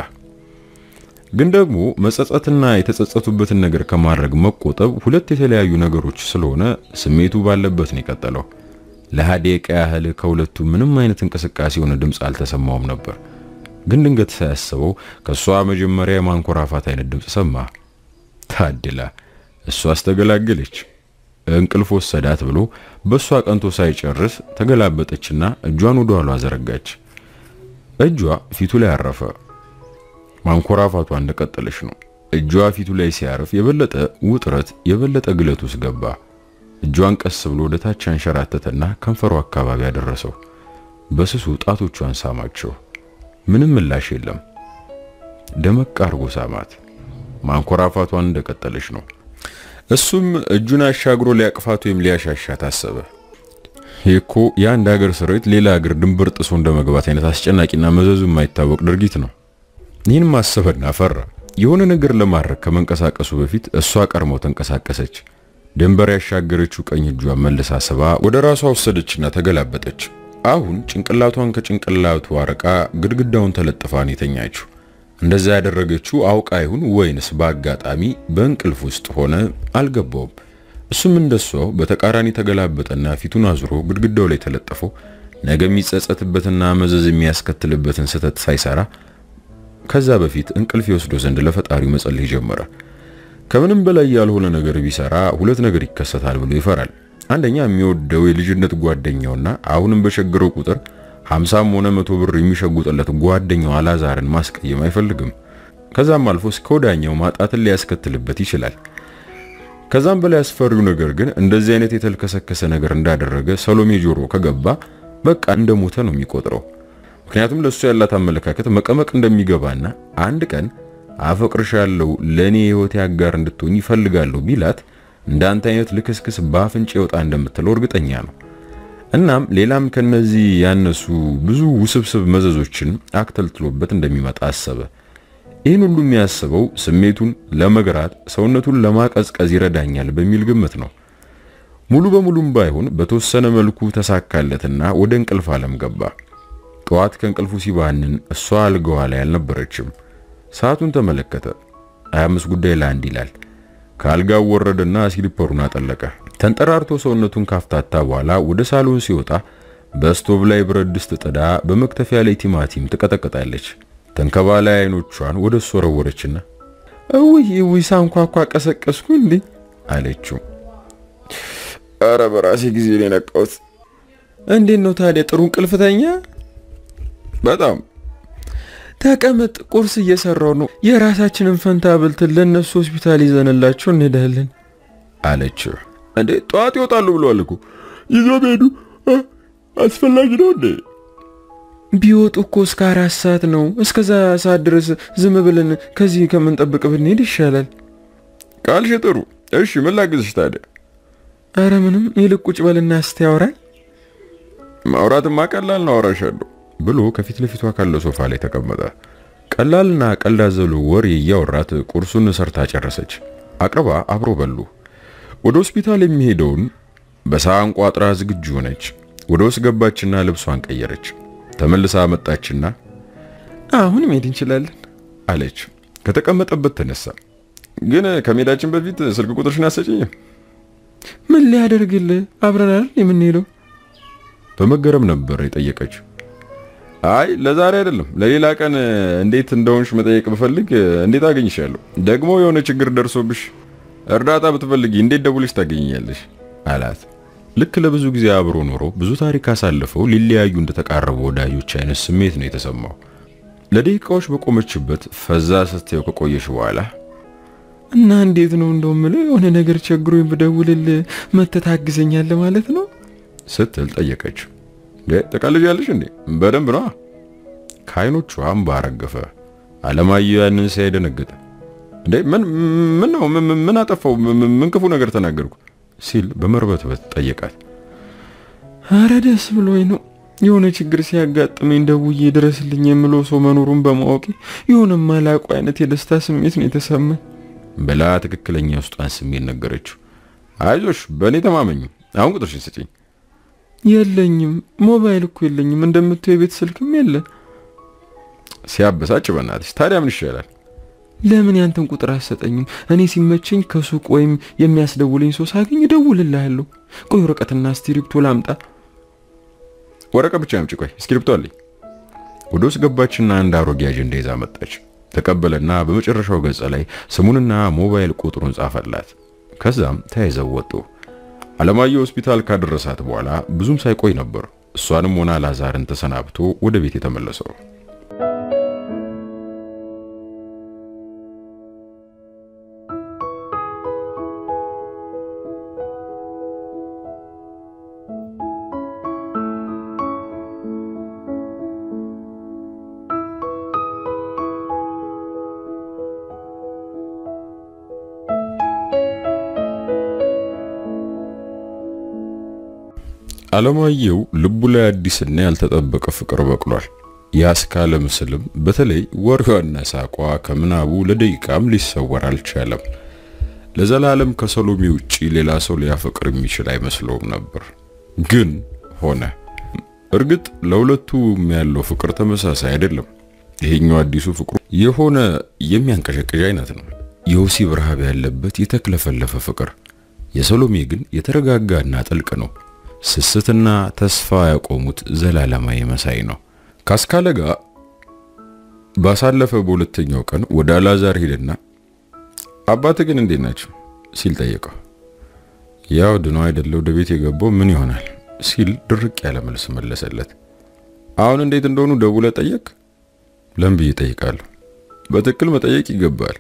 Speaker 1: ግን ደግሞ መጸጸትና የተጸጸቱበትን ነገር ከማድረግ መቆጠብ ሁለት የተለያዩ ነገሮች ስለሆነ ስሜቱ ባለበት ነው የቀጠለው። ለሃዴቃ ያህል ከሁለቱ ምንም አይነት እንቅስቃሴ የሆነ ድምፅ አልተሰማውም ነበር። ግን ድንገት ሳያስበው ከሷ መጀመሪያ የማንኮራፋት አይነት ድምፅ ሰማ። ታድላ እሷ አስተገላገለች። እንቅልፍ ወሰዳት ብሎ በሷ ቀንቶ ሳይጨርስ ተገላበጠችና እጇን ወደ ኋሏ ዘረጋች። እጇ ፊቱ ላይ አረፈ። ማንኮራፋቷ እንደቀጠለች ነው። እጇ ፊቱ ላይ ሲያርፍ የበለጠ ውጥረት የበለጠ ግለት ውስጥ ገባ። እጇን ቀስ ብሎ ወደ ታች አንሸራተተና ከንፈሯ አካባቢ ያደረሰው። በስሱ ጣቶቿን ሳማቸው። ምንም ምላሽ የለም። ደመቅ አርጎ ሳማት። ማንኮራፋቷን እንደቀጠለች ነው። እሱም እጁን አሻግሮ ሊያቅፋት ወይም ሊያሻሻት አሰበ። ይህ እኮ የአንድ ሀገር ሰራዊት ሌላ ሀገር ድንበር ጥሶ እንደመግባት አይነት አስጨናቂና መዘዙ የማይታወቅ ድርጊት ነው። ይህን ማሰብና ፈራ። የሆነ ነገር ለማድረግ ከመንቀሳቀሱ በፊት እሷ ቀድሞ ተንቀሳቀሰች። ድንበር ያሻገረችው ቀኝ እጇን መልሳ ስባ ወደ ራሷ ወሰደችና ተገላበጠች። አሁን ጭንቅላቷን ከጭንቅላቱ አርቃ ግድግዳውን ተለጥፋ ነው የተኛችው። እንደዛ ያደረገችው አውቃ ይሁን ወይንስ በአጋጣሚ በእንቅልፍ ውስጥ ሆነ አልገባውም። እሱም እንደሷው በተቃራኒ ተገላበጠና ፊቱን አዙሮ ግድግዳው ላይ ተለጥፎ ነገ የሚጸጸትበትና መዘዝ የሚያስከትልበትን ስህተት ሳይሰራ ከዛ በፊት እንቅልፍ ይወስዶ ዘንድ ለፈጣሪው መጸለይ ጀመረ። ከምንም በላይ ያልሆነ ነገር ቢሰራ ሁለት ነገር ይከሰታል ብሎ ይፈራል። አንደኛ የሚወደው የልጅነት ጓደኛውና አሁንም በቸገረው ቁጥር ሀምሳም ሆነ መቶ ብር የሚሸጉጥለት ጓደኛው አላዛርን ማስቀየም አይፈልግም። ከዛም አልፎ እስከ ወዳኛው ማጣትን ሊያስከትልበት ይችላል። ከዛም በላይ አስፈሪው ነገር ግን እንደዚህ አይነት የተልከሰከሰ ነገር እንዳደረገ ሰሎሜ ጆሮ ከገባ በቃ እንደሞተ ነው የሚቆጥረው። ምክንያቱም ለሱ ያላት አመለካከት መቀመቅ እንደሚገባና አንድ ቀን አፈቅርሻለሁ ለኔ የህይወቴ አጋር እንድትሆኝ ይፈልጋለሁ ቢላት እንዳንተ አይነት ልክስክስ በአፍንጭ ይወጣ እንደምትለው እርግጠኛ ነው። እናም ሌላም ከነዚህ ያነሱ ብዙ ውስብስብ መዘዞችን አክተልትሎበት እንደሚመጣ አሰበ። ይህን ሁሉ የሚያስበው ስሜቱን ለመግራት ሰውነቱን ለማቀዝቀዝ ይረዳኛል በሚል ግምት ነው። ሙሉ በሙሉም ባይሆን በተወሰነ መልኩ ተሳካለትና ወደ እንቅልፍ ዓለም ገባ። ጠዋት ከእንቅልፉ ሲባንን እሷ አልጋዋ ላይ አልነበረችም። ሰዓቱን ተመለከተ። 25 ጉዳይ ለአንድ ይላል። ከአልጋው ወረደና ስሊፐሩን አጠለቀ። ተንጠራርቶ ሰውነቱን ካፍታታ በኋላ ወደ ሳሎን ሲወጣ በስቶቭ ላይ ብረት ድስት ጥዳ በመክተፊያ ላይ ቲማቲም ትቀጠቅጣለች። ተንከባላይ አይኖቿን ወደ እሱ ወረወረችና
Speaker 2: እውይ እውይ ሳንኳኳ ቀሰቀስኩ እንዴ
Speaker 1: አለችው። አረ በራሴ ጊዜ ነው የነቃሁት።
Speaker 2: እንዴት ነው ታዲያ? ጥሩ እንቅልፍተኛ?
Speaker 1: በጣም
Speaker 2: ተቀመጥ፣ ቁርስ እየሰራው ነው። የራሳችንን ፈንታ ብልትን ለእነሱ ሆስፒታል ይዘንላቸው እንሄዳለን
Speaker 1: አለችው። እንዴ ጠዋት ይወጣሉ ብለዋል እኮ ይዞ ሄዱ። አስፈላጊ ነው እንዴ?
Speaker 2: ቢወጡ እኮ እስከ አራት ሰዓት ነው። እስከዛ ሰዓት ድረስ ዝም ብለን ከዚህ ከምንጠብቅ ብንሄድ ይሻላል።
Speaker 1: ቃልሽ ጥሩ። እሺ ምን ላግዝሽ ታዲያ?
Speaker 2: አረ ምንም፣ ይልቅ ቁጭ በልና እስቲ ያወራል።
Speaker 1: ማውራትማ ቀላል ነው፣ አወራሻለሁ ብሎ ከፊት ለፊቷ ካለው ሶፋ ላይ ተቀመጠ። ቀላልና ቀልድ አዘሉ ወሬ እያወራት ቁርሱን ሰርታ ጨረሰች። አቅርባ አብሮ በሉ። ወደ ሆስፒታል የሚሄደውን በሳህን ቋጥራ ዝግጁ ሆነች። ወደ ውስጥ ገባችና ልብሷን ቀየረች። ተመልሳ መጣችና
Speaker 2: አሁን መሄድ እንችላለን
Speaker 1: አለች። ከተቀመጠበት ተነሳ። ግን ከመሄዳችን በፊት ስልክ ቁጥርሽን አሰጪኝም?
Speaker 2: ምን ሊያደርግልህ? አብረን አይደል የምንሄደው?
Speaker 1: በመገረም ነበር የጠየቀችው። አይ ለዛሬ አይደለም ለሌላ ቀን እንዴት እንደሆንሽ መጠየቅ ብፈልግ እንዴት አገኝሻለሁ? ደግሞ የሆነ ችግር ደርሶብሽ እርዳታ ብትፈልጊ እንዴት ደውልሽ ታገኘኛለሽ? አላት። ልክ ለብዙ ጊዜ አብሮ ኖሮ ብዙ ታሪክ አሳልፈው ሊለያዩ እንደተቃረቡ ወዳጆች አይነት ስሜት ነው የተሰማው። ለደቂቃዎች በቆመችበት ፈዛ ስትየው ከቆየሽ በኋላ
Speaker 2: እና እንዴት ነው እንደው የምልህ የሆነ ነገር ቸግሮኝ ብደውልልህ መተህ ታግዘኛለህ ማለት ነው
Speaker 1: ስትል ጠየቀችው። ተቃልጃለሽ እንዴ? በደንብ ነው። ከአይኖቿ እምባ ረገፈ። አለማየሁ ያንን ሲያይ ደነገጠ። እንዴ ምን ምን ነው ምን አጠፋው? ምን ክፉ ነገር ተናገርኩ? ሲል በመርበትበት ጠየቃት።
Speaker 2: አረ ደስ ብሎኝ ነው የሆነ ችግር ሲያጋጥመኝ ደውዬ ድረስልኝ የምለው ሰው መኖሩን በማወቄ የሆነ ማላቁ አይነት የደስታ ስሜት ነው የተሰማኝ
Speaker 1: ብላ ትክክለኛ ውስጧን ስሜት ነገረችው። አይዞሽ በእኔ ተማመኝ። አሁን ቁጥርሽን ስጪኝ።
Speaker 2: የለኝም፣ ሞባይል እኮ የለኝም። እንደምታየው የቤት ስልክም የለ።
Speaker 1: ሲያበሳጭ በእናትሽ። ታዲያ ምን ይሻላል?
Speaker 2: ለምን ያንተን ቁጥር አሰጠኝም? እኔ ሲመቸኝ ከሱቅ ወይም የሚያስደውለኝ ሰው ሳገኝ እደውልልሃለሁ። ቆይ ወረቀትና እስክሪብቶ ላምጣ።
Speaker 1: ወረቀት ብቻ አምጪ። ቆይ እስክሪብቶ አለኝ። ወደ ውስጥ ገባችና አንድ አሮጌ አጀንዳ ይዛ መጣች። ተቀበለና በመጨረሻው ገጽ ላይ ስሙንና ሞባይል ቁጥሩን ጻፈላት። ከዛም ተያይዘው ወጡ። አለማየሁ ሆስፒታል ካደረሳት በኋላ ብዙም ሳይቆይ ነበር እሷንም ሆና ላዛርን ተሰናብቶ ወደ ቤት የተመለሰው። አለማየሁ ልቡ ላይ አዲስና ያልተጠበቀ ፍቅር በቅሏል። ያስካለ ምስልም በተለይ ወሬዋና ሳቋ ከምናቡ ለደቂቃም ሊሰወር አልቻለም። ለዘላለም ከሰሎሜ ውጪ ሌላ ሰው ሊያፈቅር የሚችል አይመስለውም ነበር፣ ግን ሆነ። እርግጥ ለሁለቱም ያለው ፍቅር ተመሳሳይ አይደለም። ይሄኛው አዲሱ ፍቅሩ የሆነ የሚያንቀሸቅዥ አይነት ነው፣ የወሲብ ረሃብ ያለበት የተክለፈለፈ ፍቅር። የሰሎሜ ግን የተረጋጋና ጥልቅ ነው። ስስትና ተስፋ ያቆሙት ዘላለማዊ መሳይ ነው። ካስካለ ጋር ባሳለፈ በሁለተኛው ቀን ወደ አላዛር ሄደና አባት ግን እንዴት ናቸው ሲል ጠየቀው። ያው ድኖ አይደለ ወደ ቤት የገባው ምን ይሆናል ሲል ድርቅ ያለ መልስ መለሰለት። አሁን እንዴት እንደሆኑ ደውለ ጠየቅ? ለምን ብዬ ጠይቃለሁ? በትክክል መጠየቅ ይገባል።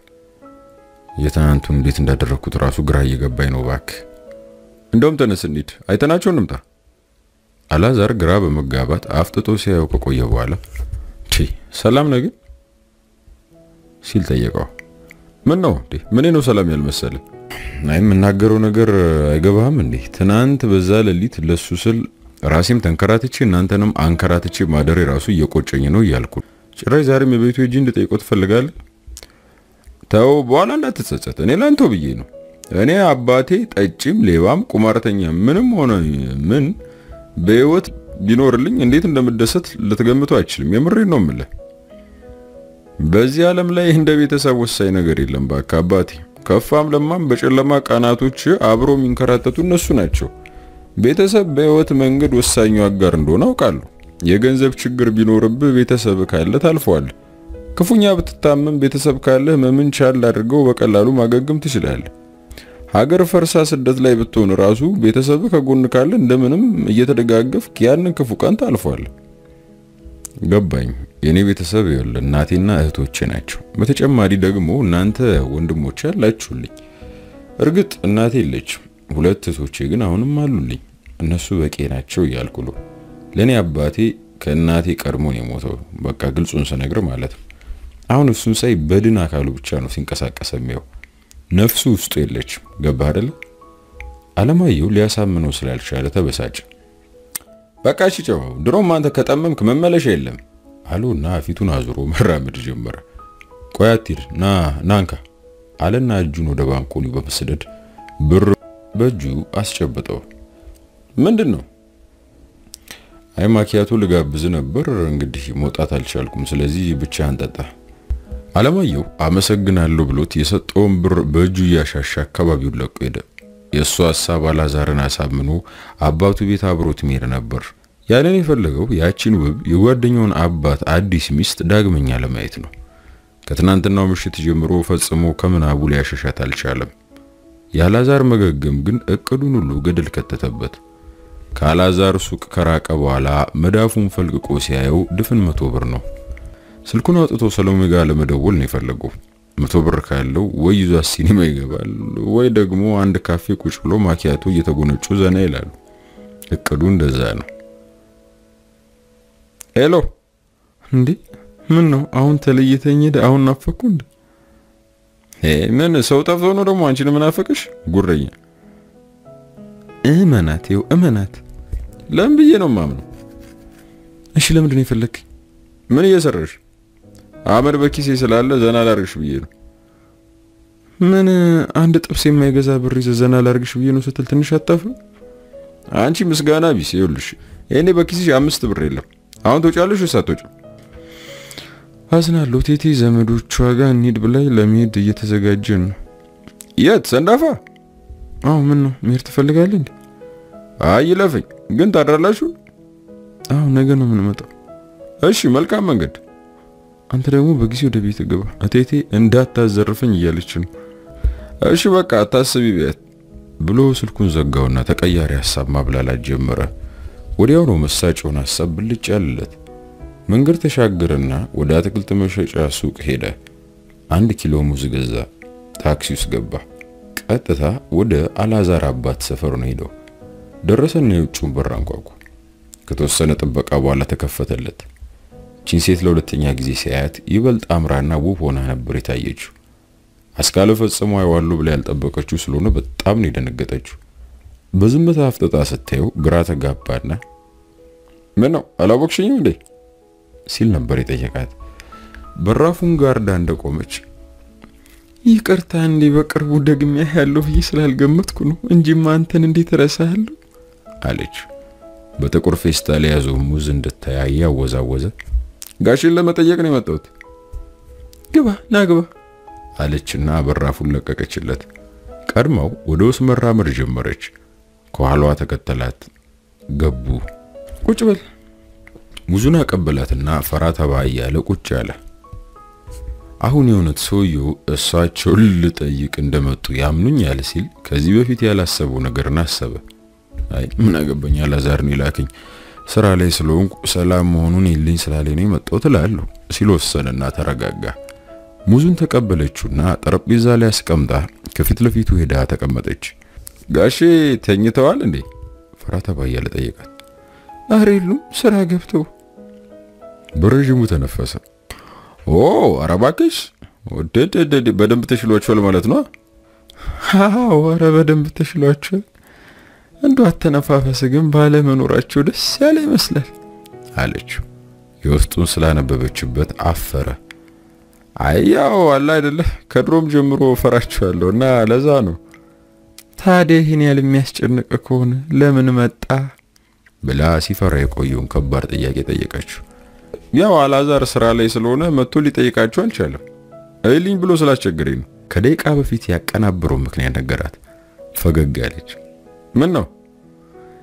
Speaker 1: የትናንቱን እንዴት እንዳደረግኩት ራሱ ግራ እየገባኝ ነው። እባክህ እንደውም ተነስ እንሂድ፣ አይተናቸው እንምጣ። አላዛር ግራ በመጋባት አፍጥጦ ሲያየው ከቆየ በኋላ ቺ ሰላም ነህ ግን ሲል ጠየቀው። ምን ነው እንዴ? ምን ነው ሰላም ያልመሰለ? አይ የምናገረው ነገር አይገባህም እንዴ? ትናንት በዛ ሌሊት ለሱ ስል ራሴም ተንከራትቼ እናንተንም አንከራትቼ ማደሬ ራሱ እየቆጨኝ ነው እያልኩ ጭራሽ ዛሬም የቤቱ ሂጂ እንድጠይቀው ትፈልጋለህ? ተው በኋላ እንዳትጸጸት። እኔ ላንተው ብዬ ነው እኔ አባቴ ጠጪም ሌባም ቁማርተኛ ምንም ሆነ ምን በህይወት ቢኖርልኝ እንዴት እንደምደሰት ልትገምቱ አይችልም። የምሬን ነው የምልህ። በዚህ ዓለም ላይ እንደ ቤተሰብ ወሳኝ ነገር የለም። ባካ አባቴ ከፋም ለማም በጨለማ ቀናቶች አብሮ የሚንከራተቱ እነሱ ናቸው። ቤተሰብ በህይወት መንገድ ወሳኙ አጋር እንደሆነ አውቃለሁ። የገንዘብ ችግር ቢኖርብህ ቤተሰብ ካለ ታልፈዋል። ክፉኛ ብትታመም ቤተሰብ ካለህ ህመምን ቻል አድርገው በቀላሉ ማገገም ትችላለህ። ሀገር ፈርሳ ስደት ላይ ብትሆን ራሱ ቤተሰብ ከጎን ካለ እንደምንም እየተደጋገፍክ ያንን ክፉ ቀን ታልፏለህ። ገባኝ። የኔ ቤተሰብ ይኸውልህ እናቴና እህቶቼ ናቸው። በተጨማሪ ደግሞ እናንተ ወንድሞቼ አላችሁልኝ። እርግጥ እናቴ የለችም፣ ሁለት እህቶቼ ግን አሁንም አሉልኝ። እነሱ በቂ ናቸው እያልኩ ነው። ለእኔ አባቴ ከእናቴ ቀድሞ ነው የሞተው። በቃ ግልጹን ስነግር ማለት ነው። አሁን እሱን ሳይ በድን አካሉ ብቻ ነው ሲንቀሳቀስ የሚያው ነፍሱ ውስጡ የለችም። ገባ አይደለ? አለማየሁ ሊያሳምነው ስላልቻለ ተበሳጨ። በቃ ጭጨው ድሮም አንተ ከጠመምክ መመለሻ የለም አሉና ፊቱን አዙሮ መራመድ ጀመረ። ቆይ አትሂድ፣ ና ናንካ አለና እጁን ወደ ባንኮኒው በመስደድ ብር በእጁ አስጨበጠው። ምንድን ነው? አይ ማኪያቶ ልጋብዝ ነበር፣ እንግዲህ መውጣት አልቻልኩም። ስለዚህ ብቻህን ጠጣ። አለማየሁ አመሰግናለሁ ብሎት የሰጠውን ብር በእጁ እያሻሻ አካባቢውን ለቆ ሄደ። የእሱ ሀሳብ አላዛርን አሳምኖ አባቱ ቤት አብሮት መሄድ ነበር። ያንን የፈለገው ያቺን ውብ የጓደኛውን አባት አዲስ ሚስት ዳግመኛ ለማየት ነው። ከትናንትናው ምሽት ጀምሮ ፈጽሞ ከምናቡ ሊያሸሻት አልቻለም። የአላዛር መገገም ግን እቅዱን ሁሉ ገደል ከተተበት። ከአላዛር ሱቅ ከራቀ በኋላ መዳፉን ፈልቅቆ ሲያየው ድፍን መቶ ብር ነው። ስልኩን አውጥቶ ሰሎሜ ጋር ለመደወል ነው የፈለገው። መቶ ብር ካለው ወይ ይዟት ሲኒማ ይገባል ወይ ደግሞ አንድ ካፌ ቁጭ ብሎ ማኪያቶ እየተጎነጩ ዘና ይላሉ። እቅዱ እንደዛ ነው። ሄሎ፣
Speaker 2: እንዴ ምን ነው አሁን ተለይተኝ ሄደ? አሁን ናፈኩ እንዴ?
Speaker 1: ምን ሰው ጠፍቶ ነው ደግሞ አንቺን ምናፈቅሽ? ጉረኛ
Speaker 2: እመናት፣ ይኸው እመናት።
Speaker 1: ለምን ብዬ ነው ማምነው?
Speaker 2: እሺ ለምንድን ነው የፈለግኝ?
Speaker 1: ምን እየሰራሽ? አመድ በኪሴ ስላለ ዘና ላርግሽ ብዬ ነው።
Speaker 2: ምን አንድ ጥብስ የማይገዛ ብር ይዘህ ዘና ላርግሽ ብዬ ነው ስትል ትንሽ አታፍም?
Speaker 1: አንቺ ምስጋና ቢስ። ይኸውልሽ እኔ በኪስሽ አምስት ብር የለም። አሁን ትወጫለሽ ወይስ አትወጪም?
Speaker 2: አዝናለሁ ቴቴ ዘመዶቿ ጋር እንሂድ ብላኝ ለመሄድ እየተዘጋጀን ነው።
Speaker 1: የት ሰንዳፋ?
Speaker 2: አዎ ምን ነው መሄድ ትፈልጋለህ እንዴ?
Speaker 1: አይ ይለፈኝ። ግን ታድራላችሁ?
Speaker 2: አዎ ነገ ነው የምንመጣው።
Speaker 1: እሺ መልካም መንገድ።
Speaker 2: አንተ ደግሞ በጊዜ ወደ ቤት ግባ። እቴቴ እንዳታዘርፈኝ እያለች ነው።
Speaker 1: እሺ በቃ አታስቢ ቢያት
Speaker 2: ብሎ ስልኩን ዘጋውና ተቀያሪ ሀሳብ ማብላላት ጀመረ። ወዲያው ነው መሳጭውን ሀሳብ ብልጭ ያለለት። መንገድ ተሻገረና ወደ አትክልት መሸጫ ሱቅ ሄደ። አንድ ኪሎ ሙዝ ገዛ። ታክሲ ውስጥ ገባ። ቀጥታ ወደ አላዛር አባት ሰፈር ነው ሄደው። ደረሰና የውጭውን በር አንኳኩ። ከተወሰነ ጥበቃ በኋላ ተከፈተለት። ቺን ሴት ለሁለተኛ ጊዜ ሲያያት ይበልጥ አምራና ውብ ሆና ነበር የታየችው። አስካለ ፈጽሞ አይዋሉ ብላ ያልጠበቀችው ስለሆነ በጣም ነው የደነገጠችው። በዝምታ አፍጥጣ ስታየው ግራ ተጋባና
Speaker 1: ምን ነው አላወቅሽኝም እንዴ
Speaker 2: ሲል ነበር የጠየቃት። በራፉን ጋርዳ እንደቆመች ይቅርታ እንዴ በቅርቡ ደግሜ ያለው ብዬ ስላልገመትኩ ነው እንጂማ አንተን እንዴት እረሳለሁ
Speaker 1: አለች። በጥቁር ፌስታል የያዘው ሙዝ እንድታይ እያወዛወዘ ጋሽን ለመጠየቅ ነው የመጣሁት።
Speaker 2: ግባ ና ግባ
Speaker 1: አለችና በራፉን ለቀቀችለት። ቀድማው ወደ ውስጥ መራመድ ጀመረች። ከኋላዋ ተከተላት። ገቡ።
Speaker 2: ቁጭ በል
Speaker 1: ሙዙን አቀበላትና ፈራ ተባ እያለ ቁጭ አለ። አሁን የእውነት ሰውየው እሳቸውን ልጠይቅ እንደመጡ ያምኑኛል ሲል ከዚህ በፊት ያላሰበው ነገርን አሰበ። አይ ምን አገባኝ አላዛር ነው ይላክኝ ስራ ላይ ስለሆንኩ ሰላም መሆኑን ይልኝ ስላለኝ ነው የመጣሁት እላለሁ ሲል ወሰነና ተረጋጋ። ሙዙን ተቀበለችውና ጠረጴዛ ላይ አስቀምጣ ከፊት ለፊቱ ሄዳ ተቀመጠች። ጋሼ ተኝተዋል እንዴ? ፈራ ተባ እያለ ጠየቃት።
Speaker 2: ኧረ የሉም ስራ ገብተው።
Speaker 1: በረዥሙ ተነፈሰ። ኦ ኧረ እባክሽ ወደደደ በደንብ ተሽሏቸዋል ማለት ነው።
Speaker 2: አዎ ኧረ በደንብ ተሽሏቸዋል። እንደው አተነፋፈስ ግን ባለመኖራቸው ደስ ያለ ይመስላል
Speaker 1: አለችው። የውስጡን ስላነበበችበት አፈረ። አይ ያው አለ አይደለ ከድሮም ጀምሮ ፈራቸዋለሁ እና ለዛ ነው።
Speaker 2: ታዲያ ይህን ያህል የሚያስጨንቅ ከሆነ ለምን መጣ
Speaker 1: ብላ ሲፈራ የቆየውን ከባድ ጥያቄ ጠየቀችው። ያው አላዛር ስራ ላይ ስለሆነ መጥቶ ሊጠይቃቸው አልቻለም። አይልኝ ብሎ ስላስቸገረኝ ነው። ከደቂቃ በፊት ያቀናበረው ምክንያት ነገራት። ፈገግ አለች። ምን ነው?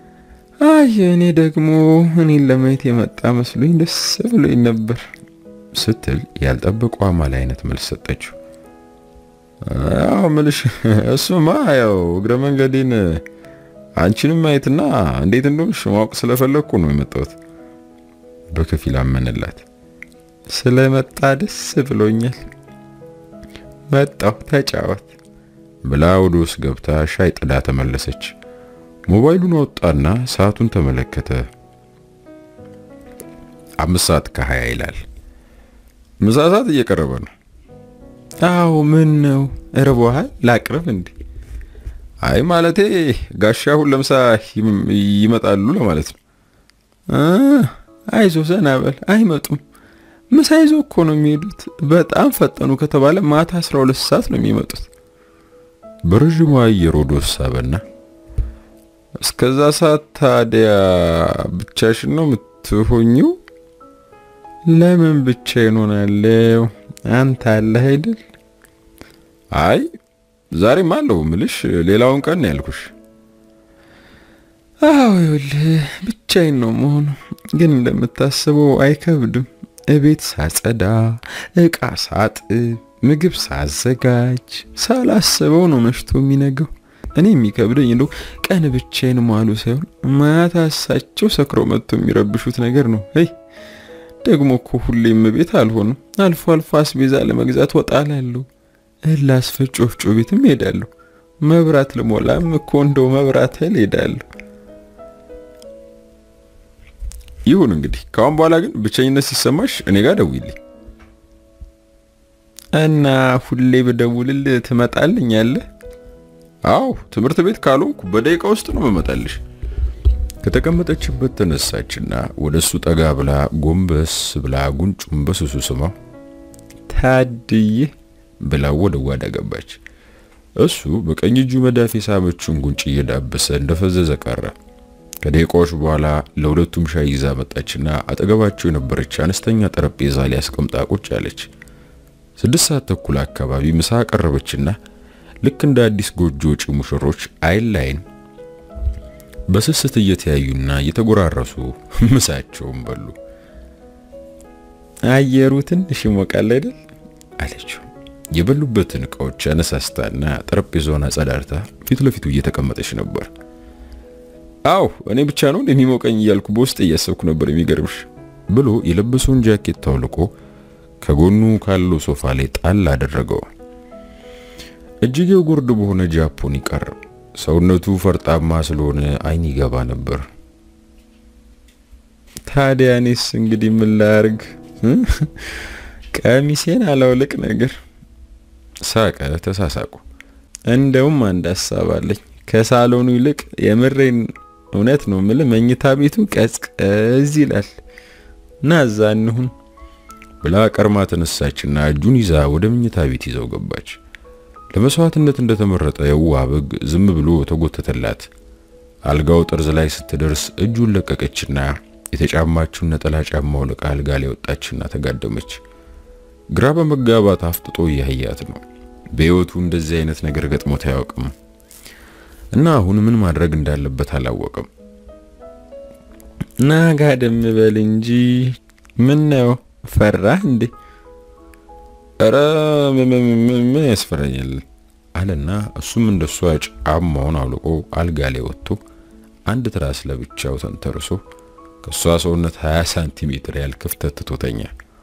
Speaker 2: አይ እኔ ደግሞ እኔን ለማየት የመጣ መስሎኝ ደስ ብሎኝ ነበር
Speaker 1: ስትል ያልጠበቀው አማል አይነት መልስ ሰጠችው። ያው ምልሽ እሱማ ያው እግረ መንገዴን አንቺንም ማየትና እንዴት እንደሆንሽ ማወቅ ስለፈለግኩ ነው የመጣሁት። በከፊል አመነላት።
Speaker 2: ስለመጣ ደስ ብሎኛል። መጣሁ ተጫወት
Speaker 1: ብላ ወደ ውስጥ ገብታ ሻይ ጥዳ ተመለሰች። ሞባይሉን አወጣና ሰዓቱን ተመለከተ። አምስት ሰዓት ከሀያ ይላል። ምሳ ሰዓት እየቀረበ ነው።
Speaker 2: አዎ ምን ነው እርቦሃል? ላቅርብ እንዴ?
Speaker 1: አይ ማለቴ ጋሻ አሁን ለምሳ ይመጣሉ ለማለት ነው።
Speaker 2: አይዞ ዘና በል አይመጡም። ምሳ ይዞ እኮ ነው የሚሄዱት። በጣም ፈጠኑ ከተባለ ማታ 12 ሰዓት ነው የሚመጡት።
Speaker 1: በረዥሙ አየር ወደ ወሳበና እስከዛ ሰዓት ታዲያ ብቻሽን ነው የምትሆኚው?
Speaker 2: ለምን ብቻዬን ሆናለሁ? አንተ አለህ አይደል?
Speaker 1: አይ ዛሬም አለው ምልሽ፣ ሌላውን ቀን ነው ያልኩሽ።
Speaker 2: አዎ ይኸውልህ ብቻዬን ነው መሆኑ፣ ግን እንደምታስበው አይከብድም። እቤት ሳጸዳ፣ እቃ ሳጥብ፣ ምግብ ሳዘጋጅ ሳላስበው ነው መሽቶ የሚነገው። እኔ የሚከብደኝ እንደው ቀን ብቻዬን መዋሉ ሳይሆን ማታ እሳቸው ሰክረው መጥቶ የሚረብሹት ነገር ነው። ይ ደግሞ እኮ ሁሌም ቤት አልሆንም። አልፎ አልፎ አስቤዛ ለመግዛት ወጣ እላለሁ። እህል ላስፈጭ ወፍጮ ቤትም ሄዳለሁ። መብራት ልሞላም እኮ እንደው መብራት ኃይል ሄዳለሁ።
Speaker 1: ይሁን እንግዲህ ካሁን በኋላ ግን ብቸኝነት ሲሰማሽ እኔ ጋር ደውይልኝ
Speaker 2: እና ሁሌ ብደውልልህ ትመጣልኛለህ?
Speaker 1: አዎ ትምህርት ቤት ካልሆንኩ በደቂቃ ውስጥ ነው መመጣልሽ። ከተቀመጠችበት ተነሳችና ወደሱ ጠጋ ብላ ጎንበስ ብላ ጉንጩን በስሱ ስማው
Speaker 2: ታድዬ
Speaker 1: ብላ ወደ ጓዳ ገባች። እሱ በቀኝ እጁ መዳፍ የሳመችውን ጉንጭ እየዳበሰ እንደፈዘዘ ቀረ። ከደቂቃዎች በኋላ ለሁለቱም ሻይ ይዛ መጣችና አጠገባቸው የነበረች አነስተኛ ጠረጴዛ ላይ አስቀምጣ ቁጭ አለች። ስድስት ሰዓት ተኩል አካባቢ ምሳ ቀረበችና ልክ እንደ አዲስ ጎጆ ወጪ ሙሽሮች አይን ላይን በስስት እየተያዩና እየተጎራረሱ ምሳቸውን በሉ።
Speaker 2: አየሩ ትንሽ ይሞቃል አይደል
Speaker 1: አለችው። የበሉበትን እቃዎች አነሳስታና ጠረጴዛውን አጸዳርታ ፊት ለፊቱ እየተቀመጠች ነበር። አው እኔ ብቻ ነው እንደሚሞቀኝ እያልኩ በውስጥ እያሰብኩ ነበር የሚገርምሽ ብሎ የለበሰውን ጃኬት ታውልቆ ከጎኑ ካለው ሶፋ ላይ ጣል አደረገው። እጅጌው ጉርድ በሆነ ጃፖኒ ቀረ። ሰውነቱ ፈርጣማ ስለሆነ አይን ይገባ ነበር።
Speaker 2: ታዲያ እኔስ እንግዲህ ምን ላርግ? ቀሚሴን አላውልቅ ነገር
Speaker 1: ሳቀ። ተሳሳቁ።
Speaker 2: እንደውም አንድ ሀሳብ አለኝ። ከሳሎኑ ይልቅ የምሬን እውነት ነው ምል መኝታ ቤቱ ቀዝቀዝ ይላል እና እዛ እንሁን
Speaker 1: ብላ ቀርማ ተነሳችና እጁን ይዛ ወደ መኝታ ቤት ይዘው ገባች። ለመስዋዕትነት እንደተመረጠ የዋ በግ ዝም ብሎ ተጎተተላት። አልጋው ጠርዝ ላይ ስትደርስ እጁን ለቀቀችና የተጫማችውን ነጠላ ጫማ አውልቃ አልጋ ላይ ወጣችና ተጋደመች። ግራ በመጋባት አፍጥጦ እያያት ነው። በሕይወቱ እንደዚህ አይነት ነገር ገጥሞት አያውቅም እና አሁን ምን ማድረግ እንዳለበት አላወቅም።
Speaker 2: ና ጋደም በል እንጂ ምን ነው ፈራህ እንዴ?
Speaker 1: ኧረ ምን ያስፈራኛል አለና እሱም እንደሷ ጫማውን አውልቆ አልጋ ላይ ወጥቶ አንድ ትራስ ለብቻው ተንተርሶ ከሷ ሰውነት 20 ሳንቲሜትር ያህል ክፍተት ትቶተኛ።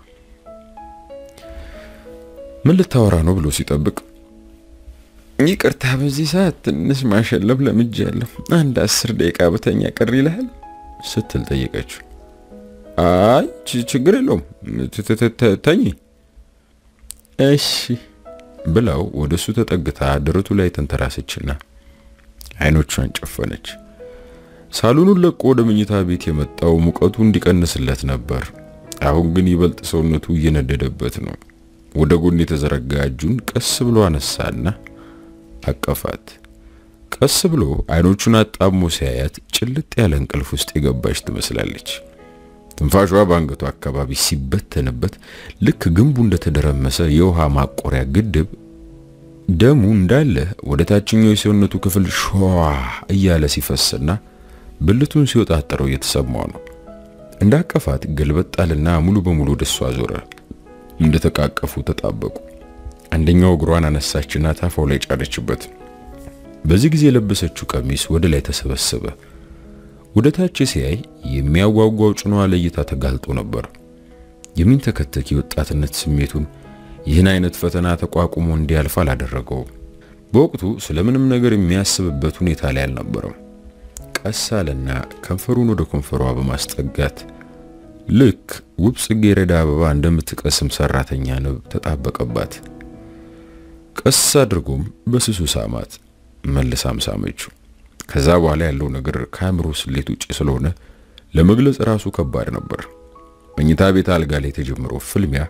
Speaker 1: ምን ልታወራ ነው ብሎ ሲጠብቅ
Speaker 2: ይቅርታ በዚህ ሰዓት ትንሽ ማሸለብ ለምጃለሁ፣ አንድ አስር ደቂቃ በተኛ ቅር ይልሃል
Speaker 1: ስትል ጠየቀችው። አይ ችግር የለውም ተኝ
Speaker 2: እሺ
Speaker 1: ብላው ወደሱ ተጠግታ ደረቱ ላይ ተንተራሰችና አይኖቿን ጨፈነች። ሳሎኑን ለቆ ወደ መኝታ ቤት የመጣው ሙቀቱ እንዲቀንስለት ነበር። አሁን ግን ይበልጥ ሰውነቱ እየነደደበት ነው። ወደ ጎን የተዘረጋ እጁን ቀስ ብሎ አነሳና አቀፋት። ቀስ ብሎ አይኖቹን አጣሞ ሲያያት ጭልጥ ያለ እንቅልፍ ውስጥ የገባች ትመስላለች። ትንፋሿ በአንገቷ አካባቢ ሲበተንበት ልክ ግንቡ እንደተደረመሰ የውሃ ማቆሪያ ግድብ ደሙ እንዳለ ወደ ታችኛው የሰውነቱ ክፍል ሸዋ እያለ ሲፈስና ብልቱን ሲወጣጠረው እየተሰማው ነው። እንዳቀፋት ገልበጣልና ሙሉ በሙሉ ወደሷ ዞረ። እንደተቃቀፉ ተጣበቁ። አንደኛው እግሯን አነሳችና ታፋው ላይ ጫነችበት። በዚህ ጊዜ የለበሰችው ቀሚስ ወደ ላይ ተሰበሰበ። ወደ ታች ሲያይ የሚያጓጓው ጭኗ ለእይታ ተጋልጦ ነበር። የሚንተከተክ የወጣትነት ስሜቱን ይህን አይነት ፈተና ተቋቁሞ እንዲያልፍ አላደረገውም። በወቅቱ ስለምንም ነገር የሚያስብበት ሁኔታ ላይ አልነበረም። ቀስ አለና ከንፈሩን ወደ ከንፈሯ በማስጠጋት ልክ ውብ ጽጌረዳ አበባ እንደምትቀስም ሰራተኛ ንብ ተጣበቀባት። ቀስ አድርጎም በስሱ ሳማት፣ መልሳም ሳመችው። ከዛ በኋላ ያለው ነገር ከአእምሮ ስሌት ውጭ ስለሆነ ለመግለጽ ራሱ ከባድ ነበር። መኝታ ቤት አልጋ ላይ የተጀመረው ፍልሚያ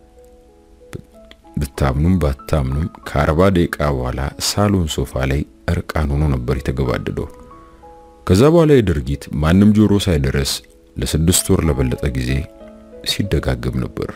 Speaker 1: ብታምኑም ባታምኑም ከአርባ ደቂቃ በኋላ ሳሎን ሶፋ ላይ እርቃን ሆኖ ነበር የተገባደደው። ከዛ በኋላ የድርጊት ማንም ጆሮ ሳይደረስ ለስድስት ወር ለበለጠ ጊዜ ሲደጋገም ነበር።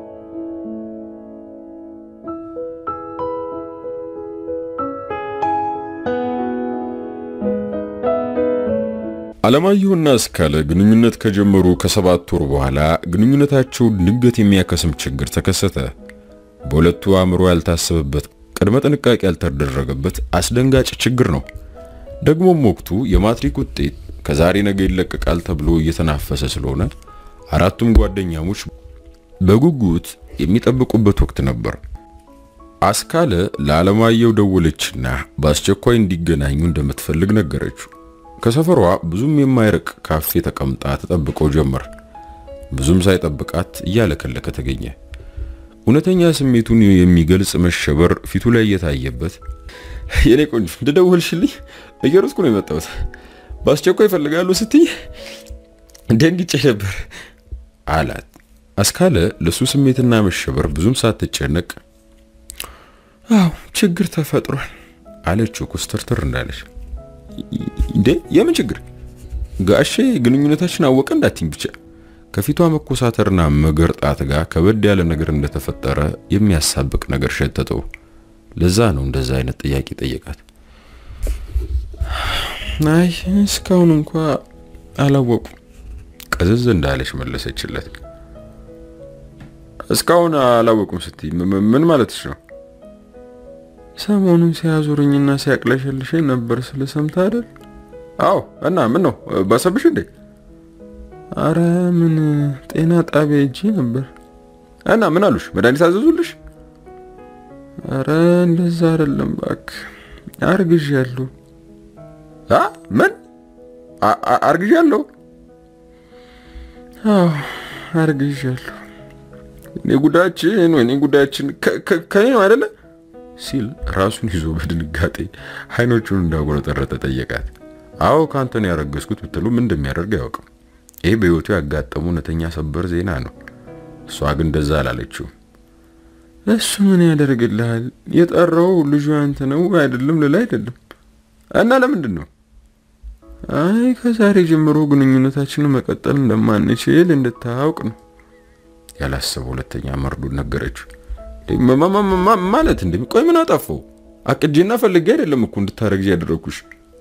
Speaker 1: አለማየሁና እስካለ ግንኙነት ከጀመሩ ከሰባት ወር በኋላ ግንኙነታቸው ድንገት የሚያከስም ችግር ተከሰተ። በሁለቱ አእምሮ ያልታሰበበት ቅድመ ጥንቃቄ ያልተደረገበት አስደንጋጭ ችግር ነው። ደግሞም ወቅቱ የማትሪክ ውጤት ከዛሬ ነገ ይለቀቃል ተብሎ እየተናፈሰ ስለሆነ አራቱም ጓደኛሞች በጉጉት የሚጠብቁበት ወቅት ነበር። አስካለ ለአለማየሁ ደወለችና በአስቸኳይ እንዲገናኙ እንደምትፈልግ ነገረችው። ከሰፈሯ ብዙም የማይርቅ ካፌ ተቀምጣ ተጠብቀው ጀመር። ብዙም ሳይጠብቃት እያለከለከ ተገኘ። እውነተኛ ስሜቱን የሚገልጽ መሸበር ፊቱ ላይ እየታየበት
Speaker 2: የኔ ቆንጆ እንደደወልሽልኝ እየሮጥኩ ነው የመጣሁት። በአስቸኳይ ይፈልጋሉ ስትይ ደንግጬ ነበር
Speaker 1: አላት። አስካለ ለሱ ስሜትና መሸበር ብዙም ሳትጨነቅ
Speaker 2: አዎ ችግር ተፈጥሯል
Speaker 1: አለችው ኩስተርትር እንዳለች።
Speaker 2: እንዴ የምን ችግር?
Speaker 1: ጋሼ ግንኙነታችን አወቀ እንዳትኝ ብቻ። ከፊቷ መኮሳተርና መገርጣት ጋር ከበድ ያለ ነገር እንደተፈጠረ የሚያሳብቅ ነገር ሸተተው። ለዛ ነው እንደዛ አይነት ጥያቄ ጠየቃት።
Speaker 2: አይ እስካሁን እንኳ አላወቁ
Speaker 1: ቀዘዝ እንዳለች መለሰችለት።
Speaker 2: እስካሁን አላወቁም ስትይ ምን ማለትሽ ነው? ሰሞኑን ሲያዙርኝና ሲያቅለሸልሸኝ ነበር ስለ ሰምታ አይደል? አዎ። እና ምን ነው ባሰብሽ እንዴ? አረ ምን ጤና ጣቢያ ሄጄ ነበር። እና ምን አሉሽ? መድኃኒት አዘዙልሽ? አረ እንደዛ አይደለም እባክህ፣ አርግዣለሁ። አ ምን አርግዣለሁ? አዎ አርግዣለሁ። እኔ ጉዳችን ወይኔ ጉዳችን ከኔ ነው አይደለ
Speaker 1: ሲል ራሱን ይዞ በድንጋጤ አይኖቹን እንዳጎረጠረጠ ጠየቃት። አዎ ካንተ ነው ያረገዝኩት ብትሉ ምን እንደሚያደርግ አያውቅም። ይህ በህይወቱ ያጋጠሙ እውነተኛ ሰበር ዜና ነው። እሷ ግን እንደዛ አላለችው። እሱ ምን ያደርግልሃል? የጠራው ልጁ አንተ ነው አይደለም ልል አይደለም። እና ለምንድን ነው? አይ ከዛሬ ጀምሮ ግንኙነታችንን መቀጠል እንደማንችል እንድታውቅ ነው። ያላሰበው ሁለተኛ መርዶን ነገረችው። ማለት እንዴ? ቆይ ምን አጠፋው? አቅጄና ፈልጌ አይደለም እኮ እንድታረግጂ ያደረኩሽ።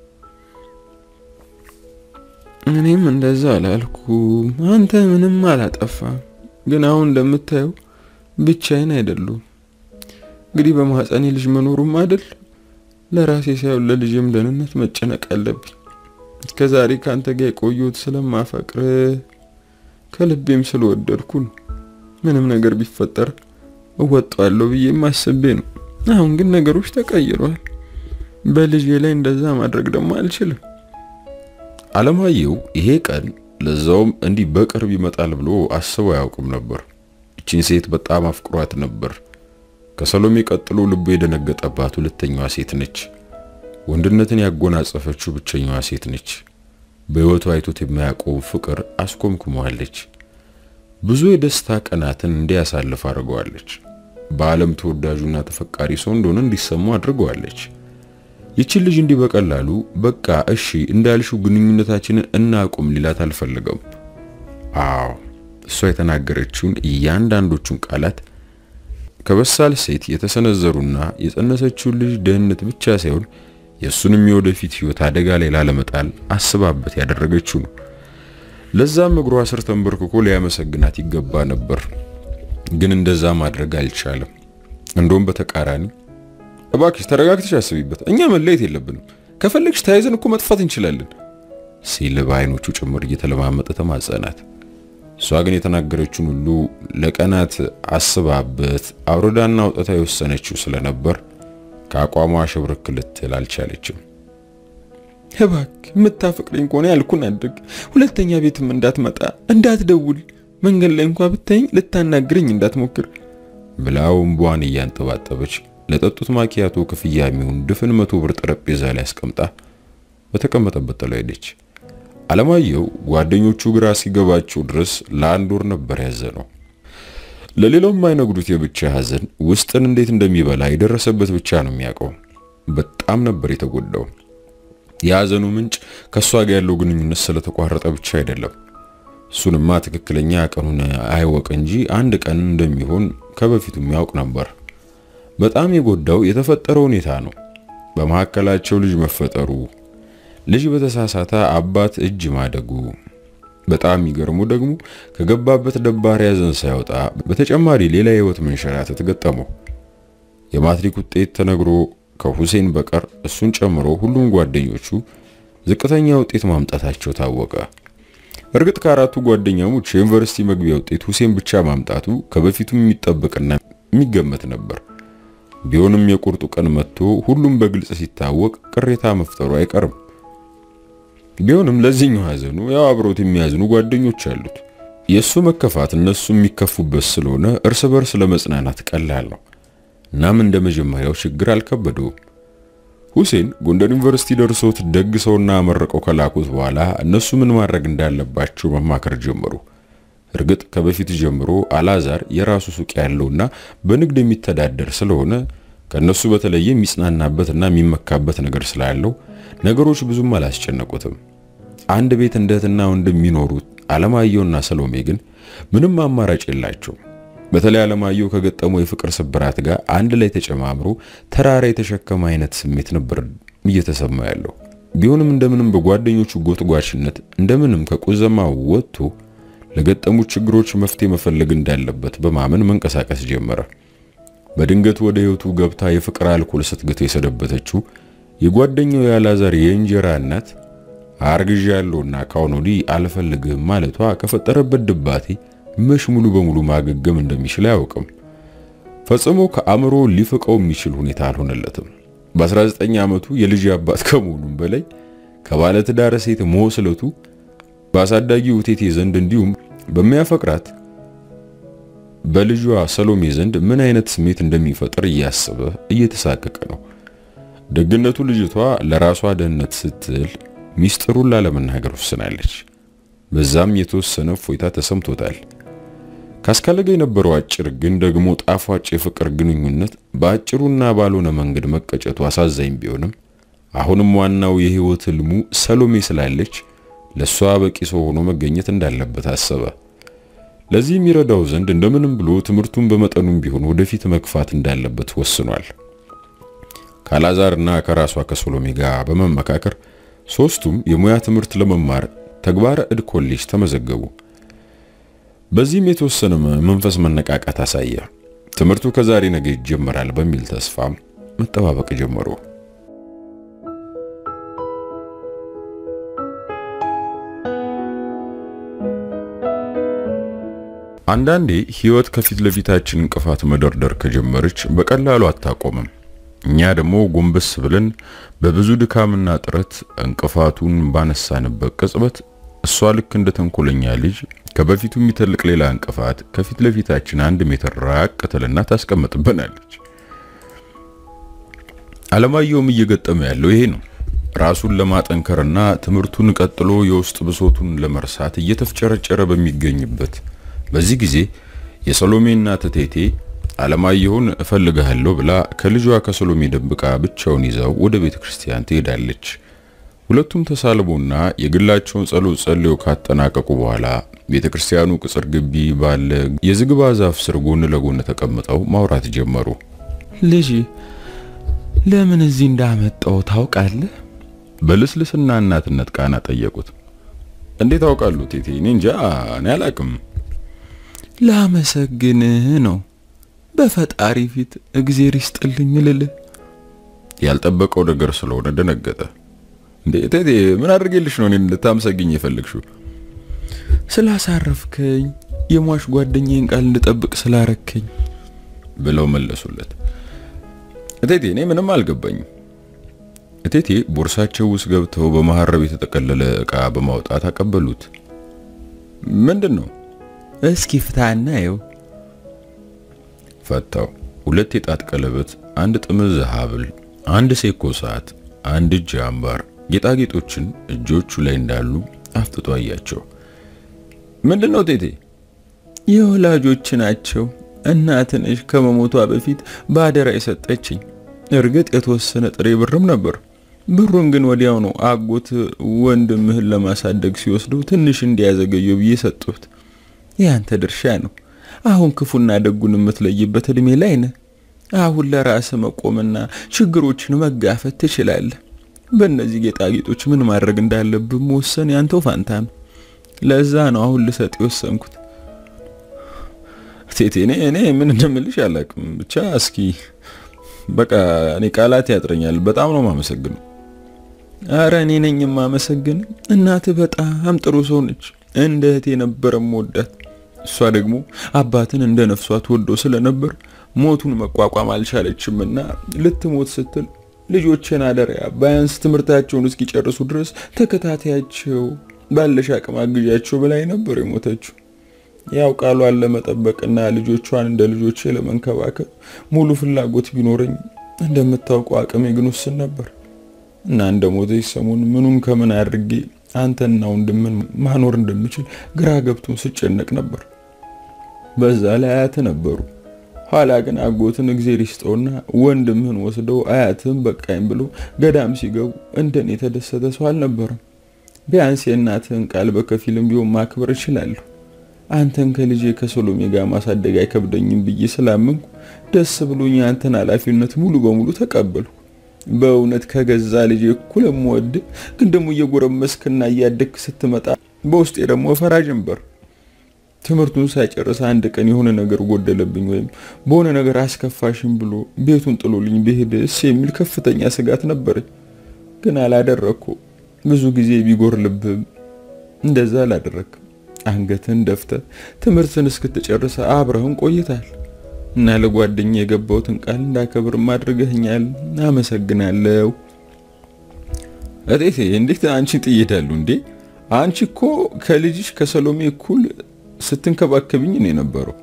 Speaker 1: እኔም እንደዛ አላልኩም። አንተ ምንም አላጠፋም። ግን አሁን እንደምታየው ብቻዬን አይደሉም። እንግዲህ በማህፀኔ ልጅ መኖሩም አይደል ለራሴ ሳይሆን ለልጅም ደህንነት መጨነቅ አለብኝ። እስከ ዛሬ ካንተ ጋር የቆየሁት ስለማፈቅር ከልቤም ስለወደድኩ ነው። ምንም ነገር ቢፈጠር እወጣለሁ ብዬ አስቤ ነው። አሁን ግን ነገሮች ተቀይረዋል። በልጄ ላይ እንደዛ ማድረግ ደግሞ አልችልም። አለማየሁ ይሄ ቀን ለዛውም እንዲህ በቅርብ ይመጣል ብሎ አስቦ አያውቅም ነበር። እቺን ሴት በጣም አፍቅሯት ነበር። ከሰሎሜ ቀጥሎ ልቡ የደነገጠባት ሁለተኛዋ ሴት ነች። ወንድነትን ያጎናጸፈችው ብቸኛዋ ሴት ነች። በሕይወቱ አይቶት የማያውቀው ፍቅር አስኮምኩመዋለች። ብዙ የደስታ ቀናትን እንዲያሳልፍ አድርገዋለች። በዓለም ተወዳጁና ተፈቃሪ ሰው እንደሆነ እንዲሰሙ አድርገዋለች። ይችን ልጅ እንዲህ በቀላሉ በቃ እሺ እንዳልሽው ግንኙነታችንን እናቁም ሊላት አልፈለገም። አዎ እሷ የተናገረችውን እያንዳንዶቹን ቃላት ከበሳል ሴት የተሰነዘሩና የጸነሰችውን ልጅ ደህንነት ብቻ ሳይሆን የእሱንም የወደፊት ሕይወት አደጋ ላይ ላለመጣል አስባበት ያደረገችው ነው። ለዛም እግሯ ስር ተንበርክኮ ሊያመሰግናት ይገባ ነበር። ግን እንደዛ ማድረግ አልቻለም። እንደውም በተቃራኒ እባክሽ ተረጋግተሽ አስቢበት፣ እኛ መለየት የለብንም ከፈለግሽ ተያይዘን እኮ መጥፋት እንችላለን ሲል በአይኖቹ ጭምር እየተለማመጠ ተማጸናት። እሷ ግን የተናገረችውን ሁሉ ለቀናት አስባበት አውርዳና አውጥታ የወሰነችው ስለነበር ከአቋሟ ሽብርክ ልትል አልቻለችም።
Speaker 2: እባክህ የምታፈቅረኝ ከሆነ ያልኩን አድርግ። ሁለተኛ ቤትም እንዳትመጣ እንዳትደውል፣ መንገድ ላይ እንኳ ብታይኝ ልታናግረኝ እንዳትሞክር
Speaker 1: ብላው እምቧን እያንጠባጠበች ለጠጡት ማኪያቶ ክፍያ የሚሆን ድፍን መቶ ብር ጠረጴዛ ላይ አስቀምጣ በተቀመጠበት ጥላ ሄደች። አለማየሁ ጓደኞቹ ግራ ሲገባቸው ድረስ ለአንድ ወር ነበር ያዘነው። ለሌላው የማይነግሩት የብቻ ሐዘን ውስጥን እንዴት እንደሚበላ የደረሰበት ብቻ ነው የሚያውቀው። በጣም ነበር የተጎዳው። የሐዘኑ ምንጭ ከእሷ ጋር ያለው ግንኙነት ስለተቋረጠ ብቻ አይደለም። እሱንማ ትክክለኛ ቀኑን አይወቅ እንጂ አንድ ቀን እንደሚሆን ከበፊቱም ያውቅ ነበር። በጣም የጎዳው የተፈጠረው ሁኔታ ነው። በመካከላቸው ልጅ መፈጠሩ፣ ልጅ በተሳሳተ አባት እጅ ማደጉ። በጣም የሚገርሙ ደግሞ ከገባበት ደባሪ ሐዘን ሳይወጣ በተጨማሪ ሌላ የህይወት መንሸራተት ገጠመው። የማትሪክ ውጤት ተነግሮ ከሁሴን በቀር እሱን ጨምሮ ሁሉም ጓደኞቹ ዝቅተኛ ውጤት ማምጣታቸው ታወቀ። እርግጥ ከአራቱ ጓደኛሞች የዩኒቨርሲቲ መግቢያ ውጤት ሁሴን ብቻ ማምጣቱ ከበፊቱም የሚጠበቅና የሚገመት ነበር። ቢሆንም የቁርጡ ቀን መጥቶ ሁሉም በግልጽ ሲታወቅ ቅሬታ መፍጠሩ አይቀርም። ቢሆንም ለዚህኛው ሐዘኑ ያው አብሮት የሚያዝኑ ጓደኞች አሉት። የእሱ መከፋት እነሱ የሚከፉበት ስለሆነ እርስ በርስ ለመጽናናት ቀላል ነው። እናም እንደ መጀመሪያው ችግር አልከበደውም። ሁሴን ጎንደር ዩኒቨርሲቲ ደርሶት ደግ ሰውና መረቀው ከላኩት በኋላ እነሱ ምን ማድረግ እንዳለባቸው መማከር ጀመሩ። እርግጥ ከበፊት ጀምሮ አላዛር የራሱ ሱቅ ያለውና በንግድ የሚተዳደር ስለሆነ ከነሱ በተለየ የሚጽናናበትና የሚመካበት ነገር ስላለው ነገሮች ብዙም አላስጨነቁትም። አንድ ቤት እንደ እህትና ወንድም የሚኖሩት አለማየሁና ሰሎሜ ግን ምንም አማራጭ የላቸውም። በተለይ አለማየሁ ከገጠመው የፍቅር ስብራት ጋር አንድ ላይ ተጨማምሮ ተራራ የተሸከመ አይነት ስሜት ነበር እየተሰማ ያለው። ቢሆንም እንደምንም በጓደኞቹ ጎትጓችነት እንደምንም ከቁዘማ ወጥቶ ለገጠሙት ችግሮች መፍትሄ መፈለግ እንዳለበት በማመን መንቀሳቀስ ጀመረ። በድንገት ወደ ህይወቱ ገብታ የፍቅር አልኮል ስትግት የሰደበተችው የጓደኛው የአላዛር የእንጀራ እናት አርግዣ ያለውና ካሁን ወዲህ አልፈልግህም ማለቷ ከፈጠረበት ድባቴ መሽ ሙሉ በሙሉ ማገገም እንደሚችል አያውቅም። ፈጽሞ ከአእምሮ ሊፍቀው የሚችል ሁኔታ አልሆነለትም። በ19 ዓመቱ የልጅ አባት ከመሆኑም በላይ ከባለትዳር ሴት መወስለቱ በአሳዳጊ ውቴቴ ዘንድ እንዲሁም በሚያፈቅራት በልጇ ሰሎሜ ዘንድ ምን አይነት ስሜት እንደሚፈጥር እያሰበ እየተሳቀቀ ነው። ደግነቱ ልጅቷ ለራሷ ደህንነት ስትል ሚስጥሩን ላለመናገር ወስናለች። በዛም የተወሰነ እፎይታ ተሰምቶታል። ካስካለገ የነበረው አጭር ግን ደግሞ ጣፋጭ የፍቅር ግንኙነት በአጭሩና ባልሆነ መንገድ መቀጨቱ አሳዛኝ ቢሆንም አሁንም ዋናው የህይወት ህልሙ ሰሎሜ ስላለች ለሷ በቂ ሰው ሆኖ መገኘት እንዳለበት አሰበ። ለዚህ የሚረዳው ዘንድ እንደምንም ብሎ ትምህርቱን በመጠኑም ቢሆን ወደፊት መግፋት እንዳለበት ወስኗል። ካላዛርና ከራሷ ከሶሎሜ ጋር በመመካከር ሶስቱም የሙያ ትምህርት ለመማር ተግባረ እድ ኮሌጅ ተመዘገቡ። በዚህም የተወሰነ መንፈስ መነቃቃት አሳየ። ትምህርቱ ከዛሬ ነገ ይጀመራል በሚል ተስፋም መጠባበቅ ጀመሩ። አንዳንዴ ህይወት ከፊት ለፊታችን እንቅፋት መደርደር ከጀመረች በቀላሉ አታቆምም። እኛ ደግሞ ጎንበስ ብለን በብዙ ድካምና ጥረት እንቅፋቱን ባነሳንበት ቅጽበት እሷ ልክ እንደ ተንኮለኛ ልጅ ከበፊቱ የሚተልቅ ሌላ እንቅፋት ከፊት ለፊታችን አንድ ሜትር ራቅ ትልና ታስቀምጥብናለች። አለማየሁም እየገጠመ ያለው ይሄ ነው። ራሱን ለማጠንከርና ትምህርቱን ቀጥሎ የውስጥ ብሶቱን ለመርሳት እየተፍጨረጨረ በሚገኝበት በዚህ ጊዜ የሰሎሜ እናት እቴቴ አለማየሁን እፈልግሃለሁ ብላ ከልጇ ከሰሎሜ ደብቃ ብቻውን ይዘው ወደ ቤተ ክርስቲያን ትሄዳለች። ሁለቱም ተሳልሞና የግላቸውን ጸሎት ጸልየው ካጠናቀቁ በኋላ ቤተ ክርስቲያኑ ቅጽር ግቢ ባለ የዝግባ ዛፍ ስር ጎን ለጎን ተቀምጠው ማውራት ጀመሩ።
Speaker 2: ልጅ ለምን እዚህ እንዳመጣው ታውቃለህ?
Speaker 1: በልስልስና እናትነት ቃና ጠየቁት። እንዴት አውቃለሁ ቴቴ? እኔ እንጃ፣ እኔ አላቅም።
Speaker 2: ላመሰግንህ ነው። በፈጣሪ ፊት እግዜር ይስጥልኝ ልልህ።
Speaker 1: ያልጠበቀው ነገር ስለሆነ ደነገጠ። እንዴ እቴቴ ምን አድርጌልሽ ነው እኔን ልታመሰግኝ የፈለግሽው?
Speaker 2: ስላሳረፍከኝ፣ የሟች ጓደኛዬን ቃል እንድጠብቅ ስላረከኝ
Speaker 1: ብለው መለሱለት። እቴቴ እኔ ምንም አልገባኝም። እቴቴ ቦርሳቸው ውስጥ ገብተው በመሐረብ የተጠቀለለ ዕቃ በማውጣት አቀበሉት። ምንድን ነው?
Speaker 2: እስኪ ፍታና ይው።
Speaker 1: ፈታው። ሁለት የጣት ቀለበት፣ አንድ ጥምዝ ሐብል፣ አንድ ሴኮ ሰዓት፣ አንድ እጅ አምባር፣ ጌጣጌጦችን እጆቹ ላይ እንዳሉ አፍጥጦ አያቸው። ምንድን ነው ቴቴ?
Speaker 2: የወላጆች ናቸው። እናትንሽ ከመሞቷ በፊት በአደራ የሰጠችኝ። እርግጥ የተወሰነ ጥሬ ብርም ነበር። ብሩን ግን ወዲያው ነው አጎት ወንድምህን ለማሳደግ ሲወስደው ትንሽ እንዲያዘገየው ብዬ ሰጡት። ያንተ ድርሻ ነው። አሁን ክፉና ደጉን የምትለይበት እድሜ ላይ ነህ። አሁን ለራስ መቆምና ችግሮችን መጋፈት ትችላለህ። በእነዚህ ጌጣጌጦች ምን ማድረግ እንዳለብህ መወሰን ያንተው ፋንታ ነው። ለዛ ነው አሁን ልሰጥ የወሰንኩት።
Speaker 1: ቴቴ እኔ እኔ ምን እንደምልሽ አላውቅም። ብቻ እስኪ በቃ እኔ ቃላት ያጥረኛል። በጣም ነው የማመሰግነው።
Speaker 2: አረ እኔ ነኝ የማመሰግን። እናትህ በጣም ጥሩ ሰው ነች። እንደ እህቴ ነበረ መወዳት። እሷ ደግሞ አባትን እንደ ነፍሷ ትወደው ስለነበር ሞቱን መቋቋም አልቻለችምና ልትሞት ስትል ልጆችን አደሪያ ባያንስ ትምህርታቸውን እስኪጨርሱ ድረስ ተከታታያቸው፣ ባለሽ አቅም አግዣቸው ብላይ ነበር የሞተችው። ያው ቃሏን ለመጠበቅና ልጆቿን እንደ ልጆቼ ለመንከባከብ ሙሉ ፍላጎት ቢኖረኝ እንደምታውቀው አቅሜ ግን ውስን ነበር እና እንደ ሞተች ሰሞን ምኑን ከምን አድርጌ አንተና ወንድምን ማኖር እንደምችል ግራ ገብቶን ስጨነቅ ነበር። በዛ ላይ አያት ነበሩ። ኋላ ግን አጎትን እግዜር ይስጠውና ወንድምህን ወስደው አያትህን በቃኝ ብሎ ገዳም ሲገቡ እንደኔ የተደሰተ ሰው አልነበረም። ቢያንስ የእናትህን ቃል በከፊልም ቢሆን ማክበር እችላለሁ። አንተን ከልጄ ከሰሎሜ ጋር ማሳደግ አይከብደኝም ብዬ ስላመንኩ ደስ ብሎኝ አንተን ኃላፊነት ሙሉ በሙሉ ተቀበልኩ። በእውነት ከገዛ ልጄ እኩል የምወድ ግን ደግሞ እየጎረመስክና እያደግክ ስትመጣ በውስጤ ደግሞ ፈራ ጀንበር። ትምህርቱን ሳይጨርስ አንድ ቀን የሆነ ነገር ጎደለብኝ ወይም በሆነ ነገር አስከፋሽም ብሎ ቤቱን ጥሎልኝ ብሄድስ የሚል ከፍተኛ ስጋት ነበረኝ። ግን አላደረግኩ። ብዙ ጊዜ ቢጎርልብህም እንደዛ አላደረግም። አንገትን ደፍተ ትምህርትን እስክትጨርስ አብረህን ቆይታል እና ለጓደኛ የገባሁትን ቃል እንዳከብር አድርገኸኛል። አመሰግናለሁ።
Speaker 1: እቴቴ እንዴት አንቺን ጥዬ እሄዳለሁ እንዴ? አንቺ እኮ ከልጅሽ ከሰሎሜ እኩል ስትንከባከብኝ ነው የነበረው።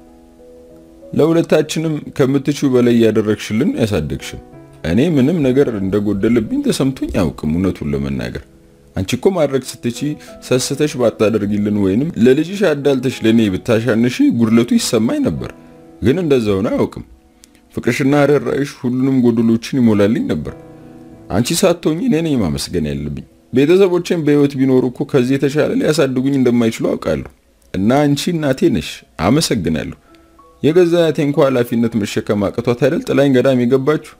Speaker 1: ለሁለታችንም ከምትችው በላይ እያደረግሽልን ያሳደግሽን። እኔ ምንም ነገር እንደጎደለብኝ ተሰምቶኝ አያውቅም። እውነቱን ለመናገር አንቺ እኮ ማድረግ ስትቺ ሰስተሽ ባታደርጊልን ወይንም ለልጅሽ አዳልተሽ ለኔ ብታሻንሽ ጉድለቱ ይሰማኝ ነበር። ግን እንደዛ ሆነ አያውቅም። ፍቅርሽና ርኅራኄሽ ሁሉንም ጎደሎችን ይሞላልኝ ነበር። አንቺ ሳትሆኚ እኔ ነኝ ማመስገን ያለብኝ። ቤተሰቦቼም በህይወት ቢኖሩ እኮ ከዚህ የተሻለ ሊያሳድጉኝ እንደማይችሉ አውቃለሁ። እና አንቺ እናቴ ነሽ፣ አመሰግናለሁ። የገዛ አያቴ እንኳ ኃላፊነት መሸከም አቅቷት አይደል ጥላኝ ገዳም የገባችሁ?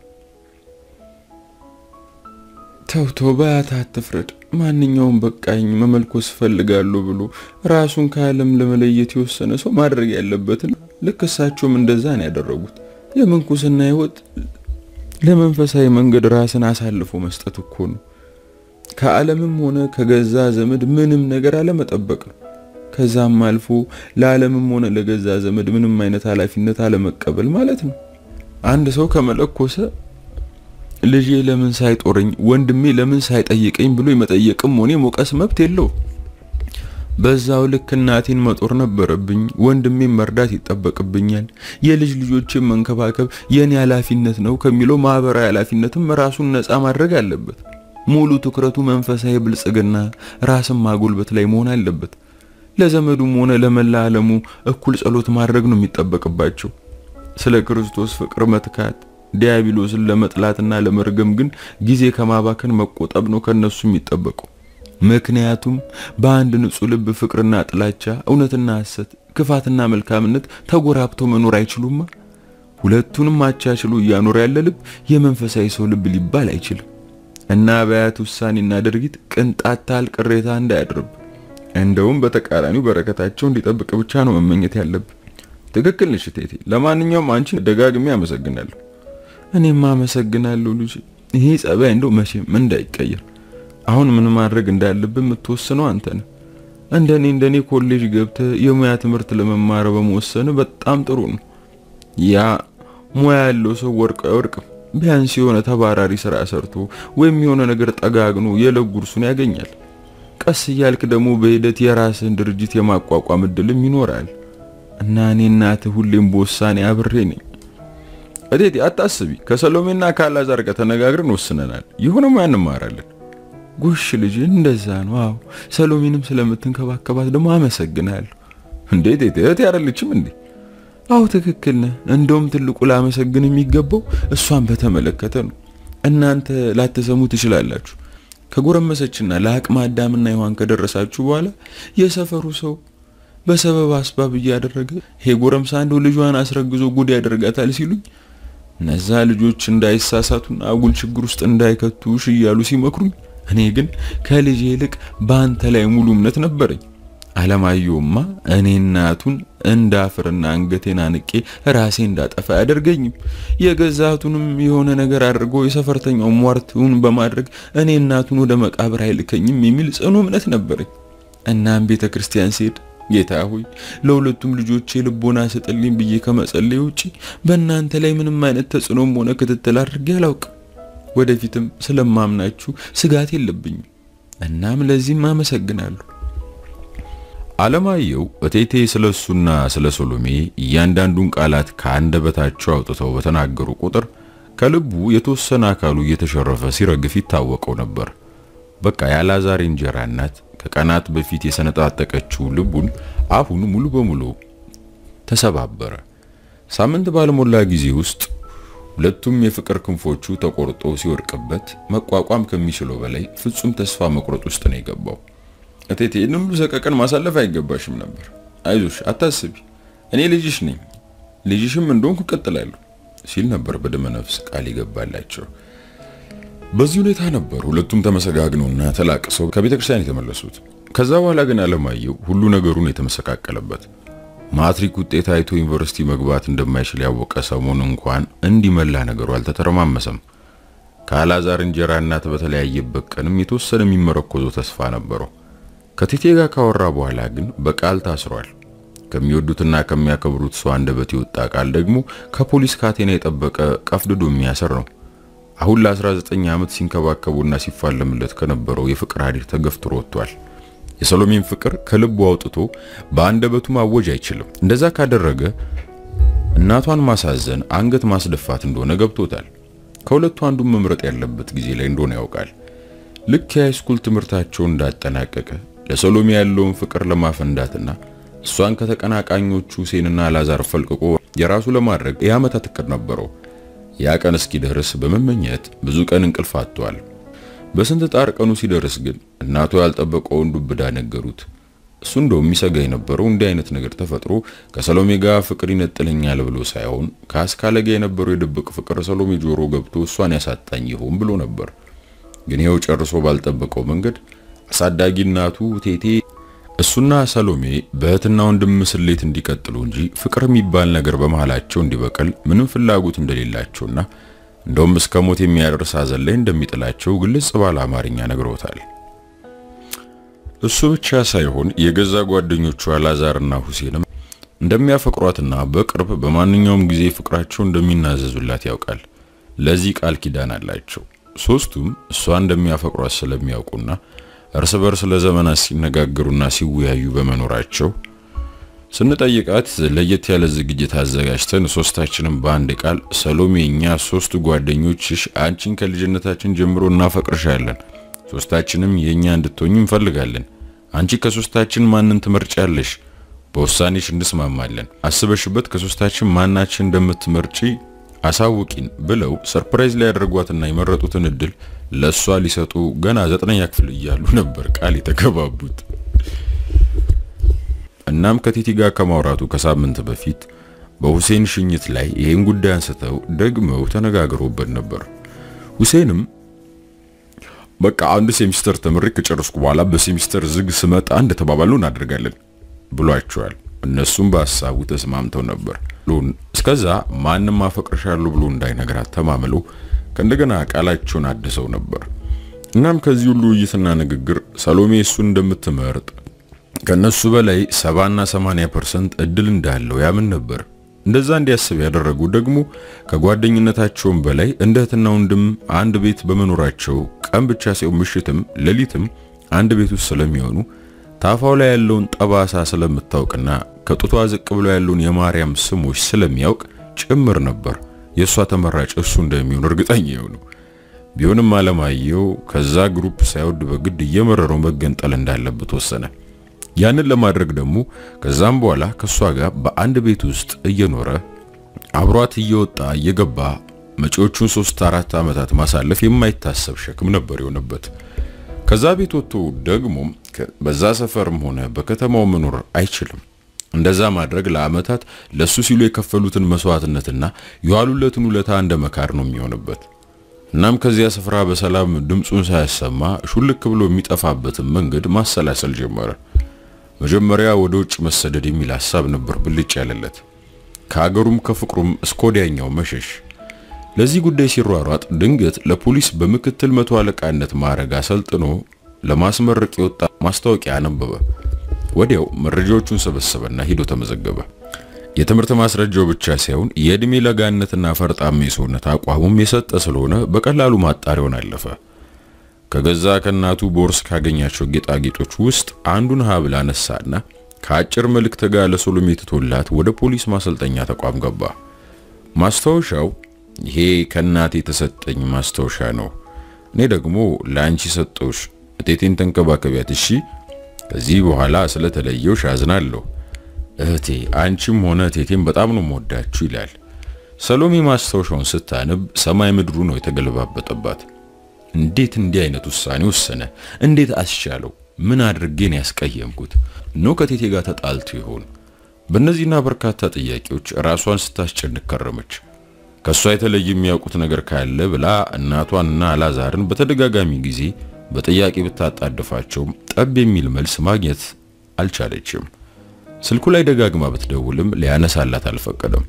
Speaker 2: ተውቶ በአያት አትፍረድ። ማንኛውም በቃኝ መመልኮስ እፈልጋለሁ ብሎ ራሱን ከዓለም ለመለየት የወሰነ ሰው ማድረግ ያለበትን ልክ እሳቸውም እንደዛ ነው ያደረጉት። የምንኩስና ህይወት ለመንፈሳዊ መንገድ ራስን አሳልፎ መስጠት እኮ ነው። ከዓለምም ሆነ ከገዛ ዘመድ ምንም ነገር አለመጠበቅ ነው። ከዛም አልፎ ለዓለምም ሆነ ለገዛ ዘመድ ምንም አይነት ኃላፊነት አለመቀበል ማለት ነው። አንድ ሰው ከመለኮሰ ልጄ ለምን ሳይጦረኝ ወንድሜ ለምን ሳይጠይቀኝ ብሎ የመጠየቅም ሆነ ሞቀስ መብት የለው። በዛው ልክ እናቴን መጦር ነበረብኝ፣ ወንድሜን መርዳት ይጠበቅብኛል፣ የልጅ ልጆችን መንከባከብ የኔ ኃላፊነት ነው ከሚለው ማህበራዊ ኃላፊነትም ራሱን ነፃ ማድረግ አለበት። ሙሉ ትኩረቱ መንፈሳዊ ብልጽግና፣ ራስን ማጎልበት ላይ መሆን አለበት። ለዘመዱም ሆነ ለመላ ዓለሙ እኩል ጸሎት ማድረግ ነው የሚጠበቅባቸው። ስለ ክርስቶስ ፍቅር መትካት ዲያብሎስን ለመጥላትና ለመርገም ግን ጊዜ ከማባከን መቆጠብ ነው ከነሱ የሚጠበቀው። ምክንያቱም በአንድ ንጹሕ ልብ ፍቅርና ጥላቻ፣ እውነትና ሐሰት፣ ክፋትና መልካምነት ተጎራብተው መኖር አይችሉማ። ሁለቱንም አቻችሎ እያኖረ ያለ ልብ የመንፈሳዊ ሰው ልብ ሊባል አይችልም። እና በአያት ውሳኔና ድርጊት ቅንጣት ታህል ቅሬታ እንዳያድርብ
Speaker 1: እንደውም በተቃራኒው በረከታቸው እንዲጠብቅ ብቻ ነው መመኘት ያለብን። ትክክል ነሽ እቴቴ። ለማንኛውም አንቺን ደጋግሜ አመሰግናለሁ።
Speaker 2: እኔም አመሰግናለሁ ልጅ። ይሄ ጸባይ እንደው መቼም እንዳይቀየር። አሁን ምን ማድረግ እንዳለብን የምትወስነው አንተ ነህ። እንደኔ እንደኔ ኮሌጅ ገብተህ የሙያ ትምህርት ለመማር በመወሰን በጣም ጥሩ ነው። ያ ሙያ ያለው ሰው ወርቅ አይወርቅም። ቢያንስ የሆነ ተባራሪ ስራ ሰርቶ ወይም የሆነ ነገር ጠጋግኖ የዕለት ጉርሱን ያገኛል። ቀስ እያልክ ደግሞ በሂደት የራስህን ድርጅት የማቋቋም እድልም ይኖራል እና እኔ እናትህ ሁሌም በውሳኔ አብሬ ነኝ።
Speaker 1: እቴቴ አታስቢ፣ ከሰሎሜና ከአላዛር ጋር ተነጋግረን ወስነናል። የሆነ ሙያ እንማራለን።
Speaker 2: ጎሽ ልጅ፣ እንደዛ ነው። አዎ ሰሎሜንም ስለምትንከባከባት ደግሞ አመሰግናለሁ።
Speaker 1: እንዴት እቴቴ እህቴ አይደለችም እንዴ?
Speaker 2: አዎ ትክክል ነህ። እንደውም ትልቁ ላመሰግን የሚገባው እሷን በተመለከተ ነው። እናንተ ላትሰሙ ትችላላችሁ። ከጎረመሰችና ለአቅመ አዳምና ሔዋን ከደረሳችሁ በኋላ የሰፈሩ ሰው በሰበብ አስባብ እያደረገ ይሄ ጎረምሳ እንደው ልጇን አስረግዞ ጉድ ያደርጋታል ሲሉኝ እነዛ ልጆች እንዳይሳሳቱና አጉል ችግር ውስጥ እንዳይከቱሽ እያሉ ሲመክሩኝ፣ እኔ ግን ከልጄ ይልቅ በአንተ ላይ ሙሉ እምነት ነበረኝ። አለማየሁማ እኔ እናቱን እንዳፍርና አንገቴን አንቄ ራሴ እንዳጠፋ አያደርገኝም። የገዛቱንም የሆነ ነገር አድርጎ የሰፈርተኛው ሟርቱን በማድረግ እኔ እናቱን ወደ መቃብር አይልከኝም የሚል ጽኑ እምነት ነበረኝ። እናም ቤተ ክርስቲያን ስሄድ ጌታ ሆይ ለሁለቱም ልጆቼ ልቦና ስጥልኝ ብዬ ከመጸለይ ውጪ በእናንተ ላይ ምንም አይነት ተጽዕኖም ሆነ ክትትል አድርጌ አላውቅም። ወደፊትም ስለማምናችሁ ስጋት የለብኝም። እናም ለዚህም አመሰግናለሁ።
Speaker 1: አለማየሁ እቴቴ ስለሱና ስለ ሶሎሜ እያንዳንዱን ቃላት ከአንደበታቸው አውጥተው በተናገሩ ቁጥር ከልቡ የተወሰነ አካሉ እየተሸረፈ ሲረግፍ ይታወቀው ነበር። በቃ የአላዛር እንጀራ እናት ከቀናት በፊት የሰነጣጠቀችው ልቡን አሁን ሙሉ በሙሉ ተሰባበረ። ሳምንት ባልሞላ ጊዜ ውስጥ ሁለቱም የፍቅር ክንፎቹ ተቆርጦ ሲወድቅበት መቋቋም ከሚችለው በላይ ፍጹም ተስፋ መቁረጥ ውስጥ ነው የገባው። እቴቴ ይህን ሁሉ ሰቀቀን ማሳለፍ አይገባሽም ነበር። አይዞሽ፣ አታስቢ፣ እኔ ልጅሽ ነኝ፣ ልጅሽም እንደሆንኩ እቀጥላለሁ ሲል ነበር በደመ ነፍስ ቃል ይገባላቸው። በዚህ ሁኔታ ነበር ሁለቱም ተመሰጋግነውና ተላቅሰው ከቤተ ክርስቲያን የተመለሱት። ከዛ በኋላ ግን አለማየሁ ሁሉ ነገሩን የተመሰቃቀለበት ማትሪክ ውጤት አይቶ ዩኒቨርሲቲ መግባት እንደማይችል ያወቀ ሰሞን እንኳን እንዲመላ ነገሩ አልተተረማመሰም። ከአላዛር እንጀራ እናት በተለያየበት ቀንም የተወሰነ የሚመረኮዘው ተስፋ ነበረው። ከቴቴ ጋር ካወራ በኋላ ግን በቃል ታስሯል። ከሚወዱትና ከሚያከብሩት ሰው አንደበት የወጣ ቃል ደግሞ ከፖሊስ ካቴና የጠበቀ ቀፍድዶ የሚያስር ነው። አሁን ለ19 ዓመት ሲንከባከቡና ሲፋለምለት ከነበረው የፍቅር ሀዲር ተገፍትሮ ወጥቷል። የሰሎሜን ፍቅር ከልቡ አውጥቶ በአንደበቱ ማወጅ አይችልም። እንደዛ ካደረገ እናቷን ማሳዘን፣ አንገት ማስደፋት እንደሆነ ገብቶታል። ከሁለቱ አንዱን መምረጥ ያለበት ጊዜ ላይ እንደሆነ ያውቃል። ልክ የሃይስኩል ትምህርታቸውን እንዳጠናቀቀ ለሰሎሜ ያለውን ፍቅር ለማፈንዳትና እሷን ከተቀናቃኞቹ ሁሴንና አላዛር ፈልቅቆ የራሱ ለማድረግ የዓመታት እቅድ ነበረው። ያ ቀን እስኪደርስ በመመኘት ብዙ ቀን እንቅልፍ አጥቷል። በስንት ጣር ቀኑ ሲደርስ ግን እናቱ ያልጠበቀውን ዱብዳ ነገሩት። እሱ እንደው የሚሰጋ የነበረው እንዲህ አይነት ነገር ተፈጥሮ ከሰሎሜ ጋር ፍቅር ይነጥለኛል ብሎ ሳይሆን ከአስካለ ጋር የነበረው የድብቅ ፍቅር ሰሎሜ ጆሮ ገብቶ እሷን ያሳጣኝ ይሆን ብሎ ነበር። ግን ይኸው ጨርሶ ባልጠበቀው መንገድ አሳዳጊ እናቱ ቴቴ እሱና ሰሎሜ በእህትና ወንድም ስሌት እንዲቀጥሉ እንጂ ፍቅር የሚባል ነገር በመሃላቸው እንዲበቅል ምንም ፍላጎት እንደሌላቸውና እንደውም እስከ ሞት የሚያደርስ ሐዘን ላይ እንደሚጥላቸው ግልጽ ባለ አማርኛ ነግረውታል። እሱ ብቻ ሳይሆን የገዛ ጓደኞቹ አላዛርና ሁሴንም እንደሚያፈቅሯትና በቅርብ በማንኛውም ጊዜ ፍቅራቸው እንደሚናዘዙላት ያውቃል። ለዚህ ቃል ኪዳን አላቸው። ሶስቱም እሷ እንደሚያፈቅሯት ስለሚያውቁና እርስ በርስ ለዘመናት ሲነጋገሩና ሲወያዩ በመኖራቸው ስንጠይቃት ለየት ያለ ዝግጅት አዘጋጅተን ሶስታችንም በአንድ ቃል ሰሎሜ፣ እኛ ሶስቱ ጓደኞችሽ አንቺን ከልጅነታችን ጀምሮ እናፈቅርሻለን፣ ሶስታችንም የኛ እንድትሆኝ እንፈልጋለን። አንቺ ከሶስታችን ማንን ትመርጫለሽ? በውሳኔሽ እንስማማለን። አስበሽበት ከሶስታችን ማናችን እንደምትመርጪ አሳውቂን ብለው ሰርፕራይዝ ላይ ያደርጓትና የመረጡትን እድል ለሷ ሊሰጡ ገና ዘጠነኛ ክፍል እያሉ ነበር ቃል የተገባቡት። እናም ከቲቲ ጋር ከማውራቱ ከሳምንት በፊት በሁሴን ሽኝት ላይ ይሄን ጉዳይ አንስተው ደግመው ተነጋግረውበት ነበር። ሁሴንም በቃ አንድ ሴሚስተር ተምሬ ከጨረስኩ በኋላ በሴሚስተር ዝግ ስመጣ እንደተባባሉ እናደርጋለን ብሏቸዋል። እነሱም በሀሳቡ ተስማምተው ነበር። ሉን እስከዛ ማንም አፈቅርሻለሁ ብሎ እንዳይነግራት ተማምለው ከእንደገና ቃላቸውን አድሰው ነበር። እናም ከዚህ ሁሉ ውይይትና ንግግር ሰሎሜ እሱን እንደምትመርጥ ከነሱ በላይ ሰባና ሰማንያ ፐርሰንት እድል እንዳለው ያምን ነበር። እንደዛ እንዲያስብ ያደረጉ ደግሞ ከጓደኝነታቸውም በላይ እንደ እህትና ወንድም አንድ ቤት በመኖራቸው ቀን ብቻ ሳይሆን ምሽትም ሌሊትም አንድ ቤት ውስጥ ስለሚሆኑ ታፋው ላይ ያለውን ጠባሳ ስለምታውቅና ከጡቷ ዝቅ ብሎ ያለውን የማርያም ስሞች ስለሚያውቅ ጭምር ነበር የእሷ ተመራጭ እሱ እንደሚሆን እርግጠኛ የሆኑ። ቢሆንም አለማየሁ ከዛ ግሩፕ ሳይወድ በግድ እየመረረው መገንጠል እንዳለበት ወሰነ። ያንን ለማድረግ ደግሞ ከዛም በኋላ ከሷ ጋር በአንድ ቤት ውስጥ እየኖረ አብሯት እየወጣ እየገባ መጪዎቹን ሶስት አራት ዓመታት ማሳለፍ የማይታሰብ ሸክም ነበር የሆነበት። ከዛ ቤት ወጥቶ ደግሞ በዛ ሰፈርም ሆነ በከተማው መኖር አይችልም። እንደዛ ማድረግ ለዓመታት ለሱ ሲሉ የከፈሉትን መስዋዕትነትና የዋሉለትን ውለታ እንደ መካር ነው የሚሆንበት። እናም ከዚያ ስፍራ በሰላም ድምፁን ሳያሰማ ሹልክ ብሎ የሚጠፋበትን መንገድ ማሰላሰል ጀመረ። መጀመሪያ ወደ ውጭ መሰደድ የሚል ሐሳብ ነበር ብልጭ ያለለት፣ ከሀገሩም ከፍቅሩም እስከ ወዲያኛው መሸሽ። ለዚህ ጉዳይ ሲሯሯጥ ድንገት ለፖሊስ በምክትል መቶ አለቃነት ማዕረግ አሰልጥኖ ለማስመረቅ የወጣ ማስታወቂያ አነበበ። ወዲያው መረጃዎቹን ሰበሰበና ሂዶ ተመዘገበ። የትምህርት ማስረጃው ብቻ ሳይሆን የእድሜ ለጋነትና ፈርጣማ የሰውነት አቋሙም የሰጠ ስለሆነ በቀላሉ ማጣሪያውን አለፈ። ከገዛ ከእናቱ ቦርስ ካገኛቸው ጌጣጌጦች ውስጥ አንዱን ሀብል አነሳና ከአጭር መልእክት ጋር ለሶሎሜ ትቶላት ወደ ፖሊስ ማሰልጠኛ ተቋም ገባ። ማስታወሻው ይሄ ከእናቴ የተሰጠኝ ማስታወሻ ነው። እኔ ደግሞ ለአንቺ ሰጠውሽ። እቴቴን ተንከባከቢያት እሺ። ከዚህ በኋላ ስለተለየውሽ አዝናለሁ እህቴ። አንቺም ሆነ እቴቴን በጣም ነው የምወዳችሁ ይላል። ሰሎሜ ማስታወሻውን ስታነብ ሰማይ ምድሩ ነው የተገለባበጠባት። እንዴት እንዲህ አይነት ውሳኔ ወሰነ? እንዴት አስቻለው? ምን አድርጌን ያስቀየምኩት ነው? ከቴቴ ጋር ተጣልቶ ይሆን? በእነዚህና በርካታ ጥያቄዎች ራሷን ስታስጨንቅ ከረመች። ከሷ የተለየ የሚያውቁት ነገር ካለ ብላ እናቷንና አላዛርን በተደጋጋሚ ጊዜ በጥያቄ ብታጣድፋቸውም ጠብ የሚል መልስ ማግኘት አልቻለችም። ስልኩ ላይ ደጋግማ ብትደውልም ሊያነሳላት አልፈቀደም።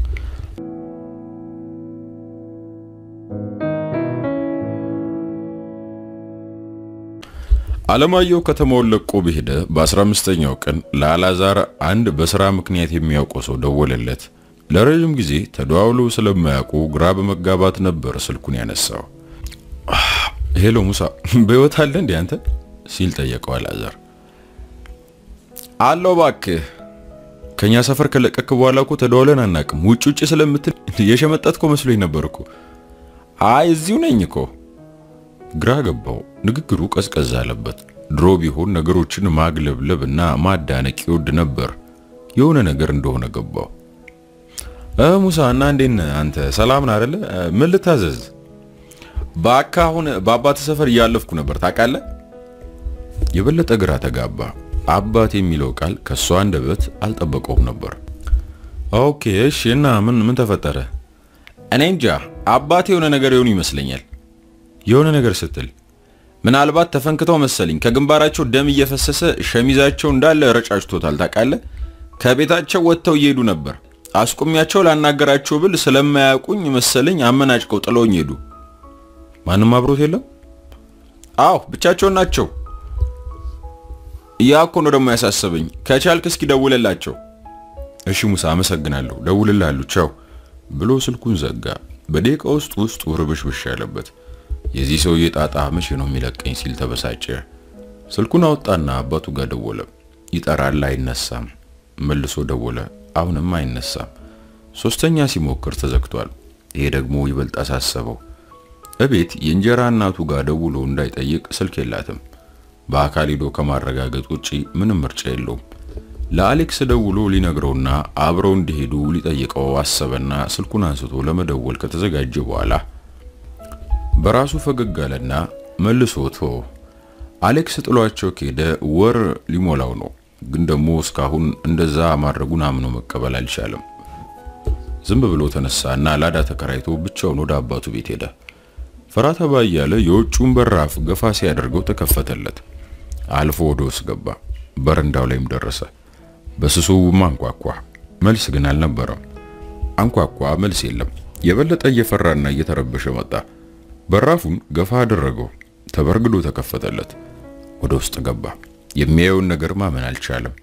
Speaker 1: አለማየሁ ከተማውን ለቆ በሄደ በ15ኛው ቀን ለአላዛር አንድ በስራ ምክንያት የሚያውቀው ሰው ደወለለት። ለረጅም ጊዜ ተደዋውለው ስለማያውቁ ግራ በመጋባት ነበር ስልኩን ያነሳው። ሄሎ ሙሳ፣ በህይወት አለ እንዴ አንተ ሲል ጠየቀው አላዛር። አለው እባክህ፣ ከኛ ሰፈር ከለቀክ በኋላ እኮ ተደዋውለን አናቅም። ውጭ ውጭ ስለምትል የሸመጠጥኮ መስሎኝ ነበር እኮ። አይ እዚሁ ነኝ እኮ ግራ ገባው። ንግግሩ ቀዝቀዝ አለበት። ድሮ ቢሆን ነገሮችን ማግለብለብ እና ማዳነቅ ይወድ ነበር። የሆነ ነገር እንደሆነ ገባው። እ ሙሳ እና እንዴት ነህ አንተ? ሰላም ነህ አይደለ? ምን ልታዘዝ? በአካ አሁን በአባት ሰፈር እያለፍኩ ነበር ታውቃለህ። የበለጠ ግራ ተጋባ። አባት የሚለው ቃል ከሷ አንደበት አልጠበቀውም ነበር። ኦኬ እሺ። እና ምን ምን ተፈጠረ? እኔ እንጃ አባት የሆነ ነገር የሆኑ ይመስለኛል የሆነ ነገር ስትል ምናልባት ተፈንክተው መሰለኝ ከግንባራቸው ደም እየፈሰሰ ሸሚዛቸው እንዳለ ረጫጭቶታል። ታውቃለህ ከቤታቸው ወጥተው እየሄዱ ነበር። አስቁሚያቸው ላናገራቸው ብል ስለማያውቁኝ መሰለኝ አመናጭቀው ጥለውኝ ሄዱ። ማንም አብሮት የለም? አዎ ብቻቸውን ናቸው። ያ እኮ ነው ደግሞ ያሳሰበኝ። ከቻልክ እስኪ ደውልላቸው። እሺ ሙሳ አመሰግናለሁ፣ ደውልልሃለሁ፣ ቻው ብሎ ስልኩን ዘጋ። በደቂቃ ውስጥ ውስጡ ርብሽብሽ ያለበት የዚህ ሰውዬ ጣጣ መቼ ነው የሚለቀኝ ሲል ተበሳጨ። ስልኩን አወጣና አባቱ ጋር ደወለ። ይጠራል፣ አይነሳም። መልሶ ደወለ፣ አሁንም አይነሳም። ሶስተኛ ሲሞክር ተዘግቷል። ይሄ ደግሞ ይበልጥ አሳሰበው። እቤት የእንጀራ እናቱ ጋር ደውሎ እንዳይጠይቅ ስልክ የላትም። በአካል ሄዶ ከማረጋገጥ ውጪ ምንም ምርጫ የለውም። ለአሌክስ ደውሎ ሊነግረውና አብረው እንዲሄዱ ሊጠይቀው አሰበና ስልኩን አንስቶ ለመደወል ከተዘጋጀ በኋላ በራሱ ፈገግ አለና መልሶ ተወ። አሌክስ ጥሏቸው ከሄደ ወር ሊሞላው ነው። ግን ደግሞ እስካሁን እንደዛ ማድረጉን አምኖ መቀበል አልቻለም። ዝም ብሎ ተነሳና ላዳ ተከራይቶ ብቻውን ወደ አባቱ ቤት ሄደ። ፈራ ተባ እያለ የውጭውን በራፍ ገፋ ሲያደርገው ተከፈተለት። አልፎ ወደ ውስጥ ገባ። በረንዳው ላይም ደረሰ። በስሱ አንኳኳ። መልስ ግን አልነበረም። አንኳኳ፣ መልስ የለም። የበለጠ እየፈራና እየተረበሸ መጣ። በራፉን ገፋ አደረገው። ተበርግዶ ተከፈተለት። ወደ ውስጥ ገባ። የሚያየውን ነገር ማመን አልቻለም።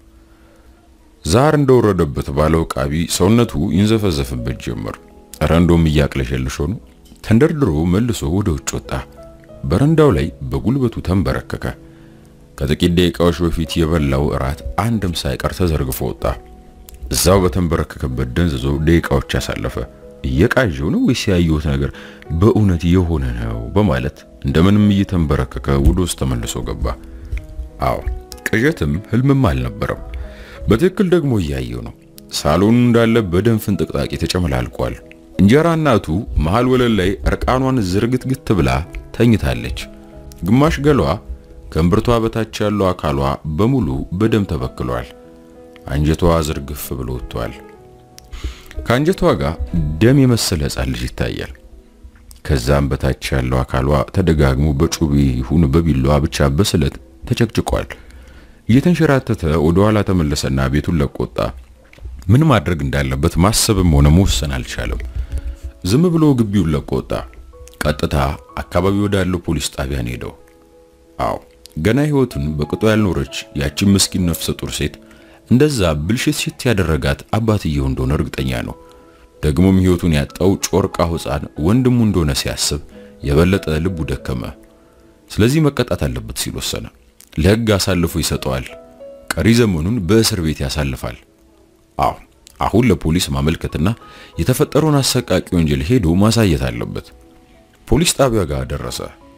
Speaker 1: ዛር እንደወረደበት ባለው ቃቢ ሰውነቱ ይንዘፈዘፍበት ጀመር። ረንዶም እያቅለሸልሾ ነው። ተንደርድሮ መልሶ ወደ ውጭ ወጣ። በረንዳው ላይ በጉልበቱ ተንበረከከ። ከጥቂት ደቂቃዎች በፊት የበላው እራት አንድም ሳይቀር ተዘርግፎ ወጣ። እዛው በተንበረከከበት ደንዝዞ ደቂቃዎች ያሳለፈ። እየቃዠው ነው ወይስ ያየሁት ነገር በእውነት የሆነ ነው በማለት እንደምንም እየተንበረከከ ወደ ውስጥ ተመልሶ ገባ። አዎ ቅዠትም ህልምም አልነበረም። በትክክል ደግሞ እያየው ነው። ሳሎኑ እንዳለ በደም ፍንጥቅጣቂ ተጨመላልቋል። እንጀራ እናቱ መሃል ወለል ላይ እርቃኗን ዝርግትግት ብላ ተኝታለች። ግማሽ ገሏ ከእምብርቷ በታች ያለው አካሏ በሙሉ በደም ተበክሏል። አንጀቷ ዝርግፍ ብሎ ወጥቷል። ከአንጀቷ ጋር ደም የመሰለ ሕፃን ልጅ ይታያል። ከዛም በታች ያለው አካሏ ተደጋግሞ በጩቤ ይሁን በቢላዋ ብቻ በስለት ተጨቅጭቋል። እየተንሸራተተ ወደ ኋላ ተመለሰና ቤቱን ለቆ ወጣ። ምን ማድረግ እንዳለበት ማሰብም ሆነ መወሰን አልቻለም። ዝም ብሎ ግቢውን ለቆ ወጣ። ቀጥታ አካባቢ ወዳለው ፖሊስ ጣቢያን ሄደው። አዎ ገና ህይወቱን በቅጡ ያልኖረች ያቺን ምስኪን ነፍሰ ጡር ሴት እንደዛ ብልሽት ሽት ያደረጋት አባትየው እንደሆነ እርግጠኛ ነው። ደግሞም ህይወቱን ያጣው ጮርቃ ሕፃን ወንድሙ እንደሆነ ሲያስብ የበለጠ ልቡ ደከመ። ስለዚህ መቀጣት አለበት ሲል ወሰነ። ለህግ አሳልፎ ይሰጠዋል። ቀሪ ዘመኑን በእስር ቤት ያሳልፋል። አዎ አሁን ለፖሊስ ማመልከትና የተፈጠረውን አሰቃቂ ወንጀል ሄዶ ማሳየት አለበት። ፖሊስ ጣቢያ ጋር ደረሰ።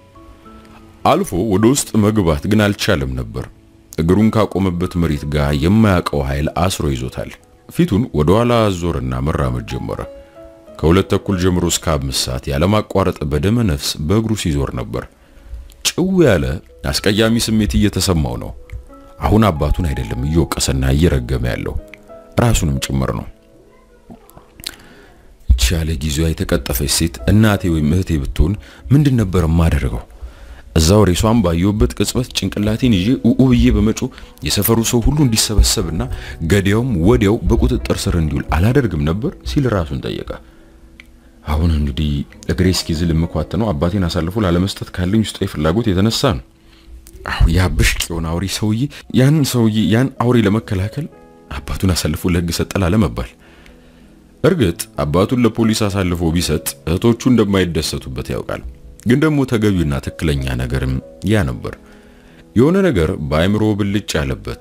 Speaker 1: አልፎ ወደ ውስጥ መግባት ግን አልቻለም ነበር። እግሩን ካቆመበት መሬት ጋር የማያውቀው ኃይል አስሮ ይዞታል። ፊቱን ወደ ኋላ አዞርና መራመድ ጀመረ። ከሁለት ተኩል ጀምሮ እስከ አምስት ሰዓት ያለማቋረጥ በደመ ነፍስ በእግሩ ሲዞር ነበር። ጭው ያለ አስቀያሚ ስሜት እየተሰማው ነው። አሁን አባቱን አይደለም እየወቀሰና እየረገመ ያለው ራሱንም ጭምር ነው። እቺ ያለ ጊዜዋ የተቀጠፈች ሴት እናቴ ወይም እህቴ ብትሆን ምንድን ነበር የማደርገው? እዛው ሬሷን ባየሁበት ቅጽበት ጭንቅላቴን ይዤ ኡኡ ብዬ በመጮ የሰፈሩ ሰው ሁሉ እንዲሰበሰብና ገዳዩም ወዲያው በቁጥጥር ስር እንዲውል አላደርግም ነበር ሲል ራሱን ጠየቀ። አሁን እንግዲህ እግሬ እስኪዝል የምኳትነው አባቴን አሳልፎ ላለመስጠት ካለኝ ውስጣዊ ፍላጎት የተነሳ ነው። አሁ ያ ብሽቅ የሆነ አውሬ ሰውዬ ያን ሰውዬ ያን አውሬ ለመከላከል አባቱን አሳልፎ ለሕግ ሰጠ ላለመባል። እርግጥ አባቱን ለፖሊስ አሳልፎ ቢሰጥ እህቶቹ እንደማይደሰቱበት ያውቃል። ግን ደግሞ ተገቢውና ትክክለኛ ነገርም ያ ነበር። የሆነ ነገር በአእምሮ ብልጭ ያለበት።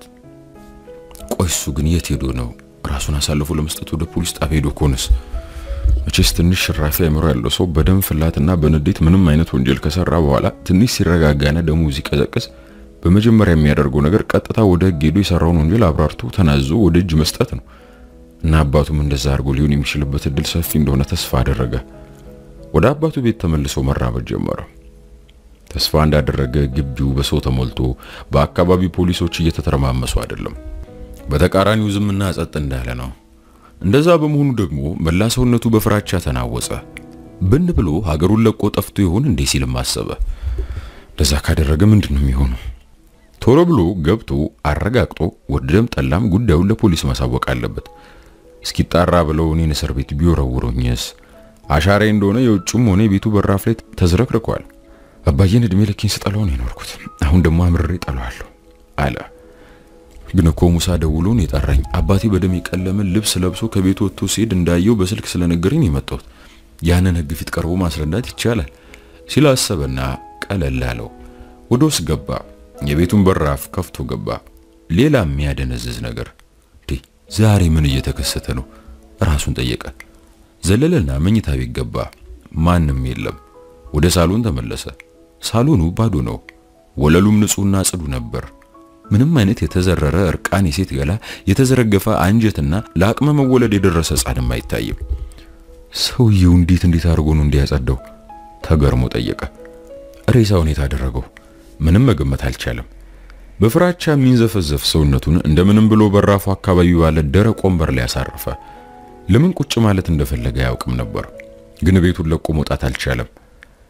Speaker 1: ቆይ እሱ ግን የት ሄዶ ነው ራሱን አሳልፎ ለመስጠት ወደ ፖሊስ ጣቢያ ሄዶ ከሆነስ? መቼስ ትንሽ ሽራፊ አእምሮ ያለው ሰው በደም ፍላትና በንዴት ምንም አይነት ወንጀል ከሰራ በኋላ ትንሽ ሲረጋጋና ደሙ ሲቀዘቅዝ በመጀመሪያ የሚያደርገው ነገር ቀጥታ ወደ ሕግ ሄዶ የሰራውን ወንጀል አብራርቶ ተናዞ ወደ እጅ መስጠት ነው። እና አባቱም እንደዛ አድርጎ ሊሆን የሚችልበት እድል ሰፊ እንደሆነ ተስፋ አደረገ። ወደ አባቱ ቤት ተመልሶ መራመድ ጀመረ። ተስፋ እንዳደረገ ግቢው በሰው ተሞልቶ በአካባቢ ፖሊሶች እየተተረማመሱ አይደለም። በተቃራኒው ዝምና ጸጥ እንዳለ ነው። እንደዛ በመሆኑ ደግሞ መላ ሰውነቱ በፍራቻ ተናወጸ። ብን ብሎ ሀገሩን ለቆ ጠፍቶ ይሆን እንዴ ሲልም አሰበ። እንደዛ ካደረገ ምንድን ነው የሚሆነው? ቶሎ ብሎ ገብቶ አረጋግጦ ወደደም ጠላም ጉዳዩን ለፖሊስ ማሳወቅ አለበት። እስኪጣራ ብለው እኔን እስር ቤት ቢወረውሩኝስ? አሻራዬ እንደሆነ የውጭም ሆነ የቤቱ በራፍ ላይ ተዝረክርኳል። አባዬን እድሜ ልኬን ስጠላው ነው የኖርኩት። አሁን ደግሞ አምርሬ ጠላዋለሁ አለ። ግን እኮ ሙሳ ደውሎ ነው የጠራኝ። አባቴ በደም የቀለመ ልብስ ለብሶ ከቤቱ ወጥቶ ሲሄድ እንዳየው በስልክ ስለነገረኝ የመጣሁት ያንን ሕግ ፊት ቀርቦ ማስረዳት ይቻላል ሲል አሰበና ቀለል አለው። ወደ ውስጥ ገባ። የቤቱን በራፍ ከፍቶ ገባ። ሌላ የሚያደነዝዝ ነገር ዛሬ ምን እየተከሰተ ነው? ራሱን ጠየቀ። ዘለለና መኝታ ቤት ገባ። ማንም የለም። ወደ ሳሎን ተመለሰ። ሳሎኑ ባዶ ነው። ወለሉም ንጹህና ጽዱ ነበር። ምንም አይነት የተዘረረ እርቃን የሴት ገላ፣ የተዘረገፈ አንጀትና ለአቅመ መወለድ የደረሰ ሕፃንም አይታይም። ሰውየው እንዴት እንዴት አድርጎ ነው እንዲያጸዳው? ተገርሞ ጠየቀ። ሬሳውን የት አደረገው? ምንም መገመት አልቻለም። በፍራቻ የሚንዘፈዘፍ ሰውነቱን እንደምንም ብሎ በራፉ አካባቢ ባለ ደረቅ ወንበር ላይ ያሳረፈ። ለምን ቁጭ ማለት እንደፈለገ አያውቅም ነበር፣ ግን ቤቱን ለቆ መውጣት አልቻለም።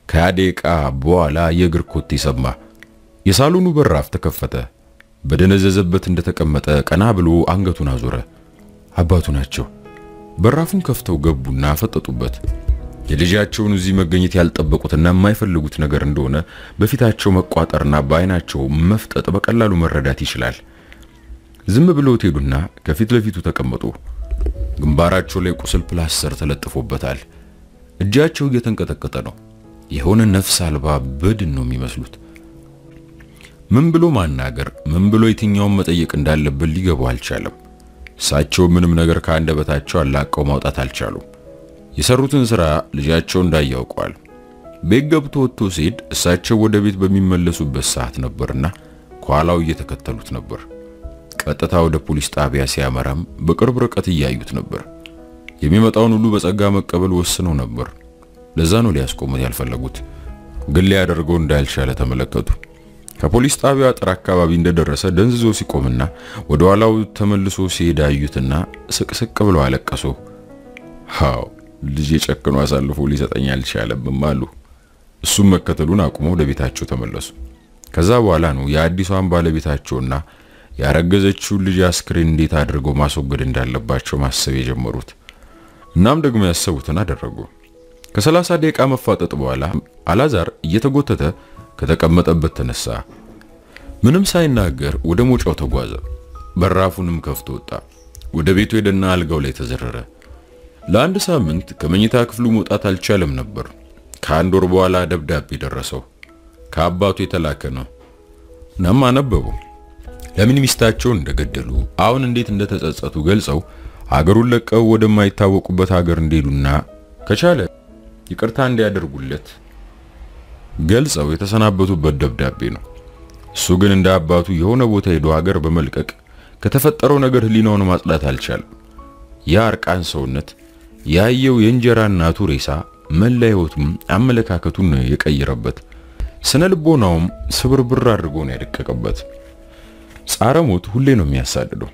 Speaker 1: ከሃያ ደቂቃ በኋላ የእግር ኮቴ ሰማ። የሳሎኑ በራፍ ተከፈተ። በደነዘዘበት እንደተቀመጠ ቀና ብሎ አንገቱን አዞረ። አባቱ ናቸው። በራፉን ከፍተው ገቡና ፈጠጡበት። የልጃቸውን እዚህ መገኘት ያልጠበቁትና የማይፈልጉት ነገር እንደሆነ በፊታቸው መቋጠርና በአይናቸው መፍጠጥ በቀላሉ መረዳት ይችላል። ዝም ብለው ሄዱና ከፊት ለፊቱ ተቀመጡ። ግንባራቸው ላይ ቁስል ፕላስተር ተለጥፎበታል። እጃቸው እየተንቀጠቀጠ ነው። የሆነ ነፍስ አልባ በድን ነው የሚመስሉት። ምን ብሎ ማናገር፣ ምን ብሎ የትኛውን መጠየቅ እንዳለበት ሊገባው አልቻለም። እሳቸው ምንም ነገር ከአንደበታቸው አላቀው ማውጣት አልቻሉም። የሰሩትን ስራ ልጃቸው እንዳያውቀዋል። ቤት ገብቶ ወጥቶ ሲሄድ እሳቸው ወደ ቤት በሚመለሱበት ሰዓት ነበርና ከኋላው እየተከተሉት ነበር። ቀጥታ ወደ ፖሊስ ጣቢያ ሲያመራም በቅርብ ርቀት እያዩት ነበር። የሚመጣውን ሁሉ በጸጋ መቀበል ወስነው ነበር። ለዛ ነው ሊያስቆሙት ያልፈለጉት። ግን ሊያደርገው እንዳልቻለ ተመለከቱ። ከፖሊስ ጣቢያው አጥር አካባቢ እንደደረሰ ደንዝዞ ሲቆምና ወደ ኋላው ተመልሶ ሲሄድ አዩትና ስቅስቅ ብለው አለቀሱ። ሃው ልጅ የጨክኖ አሳልፎ ሊሰጠኝ አልቻለም አሉ። እሱም መከተሉን አቁሞ ወደ ቤታቸው ተመለሱ። ከዛ በኋላ ነው የአዲሷን ባለቤታቸውና ያረገዘችውን ልጅ አስክሬን እንዴት አድርገው ማስወገድ እንዳለባቸው ማሰብ የጀመሩት። እናም ደግሞ ያሰቡትን አደረጉ። ከሰላሳ ደቂቃ መፋጠጥ በኋላ አላዛር እየተጎተተ ከተቀመጠበት ተነሳ። ምንም ሳይናገር ወደ ሞጫው ተጓዘ። በራፉንም ከፍቶ ወጣ። ወደ ቤቱ ሄደና አልጋው ላይ ተዘረረ። ለአንድ ሳምንት ከመኝታ ክፍሉ መውጣት አልቻለም ነበር። ከአንድ ወር በኋላ ደብዳቤ ደረሰው። ከአባቱ የተላከ ነው። እናም አነበቡ። ለምን ሚስታቸውን እንደገደሉ፣ አሁን እንዴት እንደተጸጸቱ ገልጸው ሀገሩን ለቀው ወደማይታወቁበት ሀገር እንዲሄዱና ከቻለ ይቅርታ እንዲያደርጉለት ገልጸው የተሰናበቱበት ደብዳቤ ነው። እሱ ግን እንደ አባቱ የሆነ ቦታ ሄዶ ሀገር በመልቀቅ ከተፈጠረው ነገር ህሊናውን ማጽዳት አልቻለም። ያ እርቃን ሰውነት ያየው የእንጀራ እናቱ ሬሳ መላ ህይወቱም አመለካከቱን የቀየረበት ስነ ልቦናውም ስብርብር አድርጎ ነው ያደቀቀበት። ጻረ ሞት ሁሌ ነው የሚያሳድደው።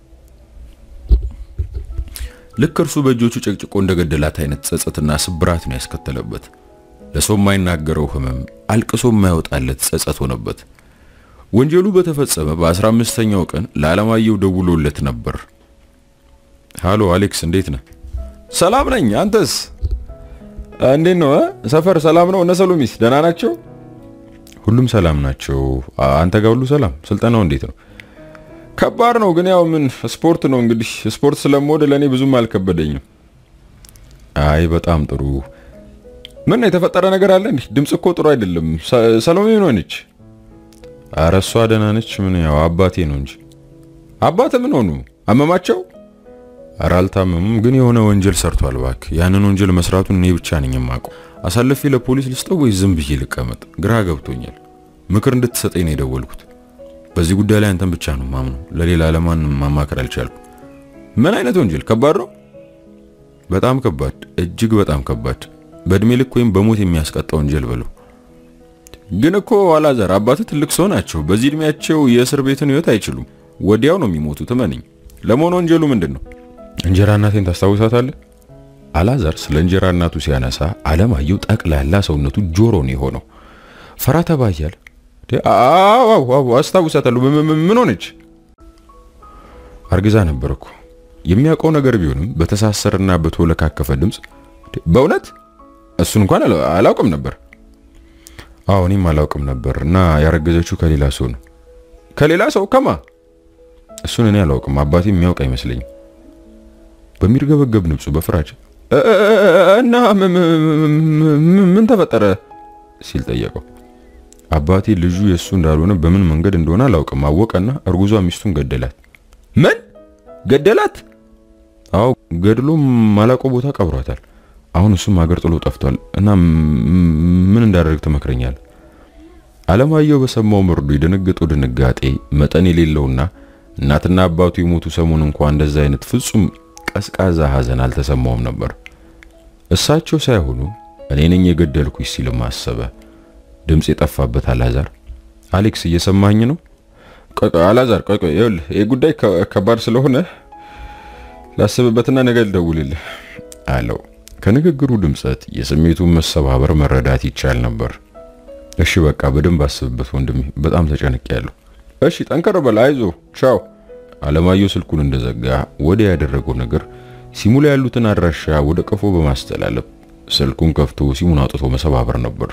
Speaker 1: ልክ እርሱ በእጆቹ ጨቅጭቆ እንደገደላት አይነት ጸጸትና ስብራት ነው ያስከተለበት። ለሰው የማይናገረው ህመም፣ አልቅሶ የማይወጣለት ጸጸት ሆነበት። ወንጀሉ በተፈጸመ በ15ኛው ቀን ለዓለማየሁ ደውሎለት ነበር። ሃሎ አሌክስ፣ እንዴት ነህ?
Speaker 2: ሰላም ነኝ። አንተስ እንዴት ነው? ሰፈር ሰላም ነው? እነ ሰሎሚስ ደህና ናቸው?
Speaker 1: ሁሉም ሰላም ናቸው። አንተ ጋር ሁሉ ሰላም? ስልጠናው እንዴት ነው?
Speaker 2: ከባድ ነው ግን ያው ምን ስፖርት ነው እንግዲህ። ስፖርት ስለምወድ ለእኔ ብዙም አልከበደኝም።
Speaker 1: አይ በጣም ጥሩ።
Speaker 2: ምን የተፈጠረ ነገር አለ እንዴ? ድምጽ እኮ ጥሩ አይደለም። ሰሎሜ ምን ሆነች?
Speaker 1: ኧረ እሷ ደህና ነች። ምን ያው አባቴ ነው እንጂ።
Speaker 2: አባት ምን ሆኑ? አመማቸው?
Speaker 1: ኧረ አልታመሙም፣ ግን የሆነ ወንጀል ሰርቷል። እባክህ ያንን ወንጀል መስራቱን እኔ ብቻ ነኝ የማውቀው። አሳልፌ ለፖሊስ ልስጠው ወይስ ዝም ብዬ ልቀመጥ? ግራ ገብቶኛል። ምክር እንድትሰጠኝ ነው የደወልኩት። በዚህ ጉዳይ ላይ አንተን ብቻ ነው ማምነው። ለሌላ ለማንም ማማከር አልቻልኩም።
Speaker 2: ምን አይነት ወንጀል? ከባድ ነው።
Speaker 1: በጣም ከባድ፣ እጅግ በጣም ከባድ። በእድሜ ልክ ወይም በሞት የሚያስቀጣ ወንጀል በለው።
Speaker 2: ግን እኮ አላዛር አባት ትልቅ ሰው ናቸው። በዚህ እድሜያቸው የእስር ቤትን ህይወት አይችሉም። ወዲያው ነው የሚሞቱት። እመነኝ። ለመሆኑ ወንጀሉ ምንድን ነው?
Speaker 1: እንጀራ እናቴን ታስታውሳታለህ? አላዛር ስለ እንጀራ እናቱ ሲያነሳ አለማየሁ ጠቅላላ ሰውነቱ ጆሮ ነው የሆነው። ፈራ ተባ እያለ
Speaker 2: አዎ አዎ አስታውሳታለሁ። ምን ሆነች?
Speaker 1: አርግዛ ነበር እኮ። የሚያውቀው ነገር ቢሆንም በተሳሰረና በተወለካከፈ ድምፅ
Speaker 2: በእውነት እሱን እንኳን አላውቅም ነበር።
Speaker 1: አዎ እኔም አላውቅም ነበር። እና ያረገዘችው ከሌላ ሰው ነው።
Speaker 2: ከሌላ ሰው ከማ?
Speaker 1: እሱን እኔ አላውቅም። አባቴ የሚያውቅ አይመስለኝም። በሚርገበገብ ድምፁ በፍራቻ
Speaker 2: እና ምን ተፈጠረ
Speaker 1: ሲል ጠየቀው። አባቴ ልጁ የእሱ እንዳልሆነ በምን መንገድ እንደሆነ አላውቅም አወቀና እርጉዟ ሚስቱን ገደላት።
Speaker 2: ምን ገደላት?
Speaker 1: አዎ ገድሎ ማላውቀው ቦታ ቀብሯታል። አሁን እሱም ሀገር ጥሎ ጠፍቷል እና ምን እንዳደርግ ትመክረኛለህ? አለማየሁ በሰማው መርዶ የደነገጠው ድንጋጤ መጠን የሌለውና እናትና አባቱ የሞቱ ሰሞን እንኳን እንደዛ አይነት ፍጹም ቀዝቃዛ ሐዘን አልተሰማውም ነበር። እሳቸው ሳይሆኑ እኔ ነኝ የገደልኩሽ ሲልም አሰበ። ድምፅ የጠፋበት አላዛር አሌክስ እየሰማኝ ነው?
Speaker 2: ቆይ ቆይ አላዛር ቆይ ቆይ ይኸውልህ ይሄ ጉዳይ ከባድ ስለሆነ ላስብበትና ነገ ልደውልልህ
Speaker 1: አለው። ከንግግሩ ድምጸት የስሜቱን መሰባበር መረዳት ይቻል ነበር። እሺ በቃ በደንብ አስብበት ወንድሜ፣ በጣም ተጨንቄያለሁ። እሺ ጠንከር በል፣ አይዞ፣ ቻው። አለማየሁ ስልኩን እንደዘጋ ወደ ያደረገው ነገር ሲሙ ላይ ያሉትን አድራሻ ወደ ቀፎ በማስተላለፍ ስልኩን ከፍቶ ሲሙን አውጥቶ መሰባበር ነበር።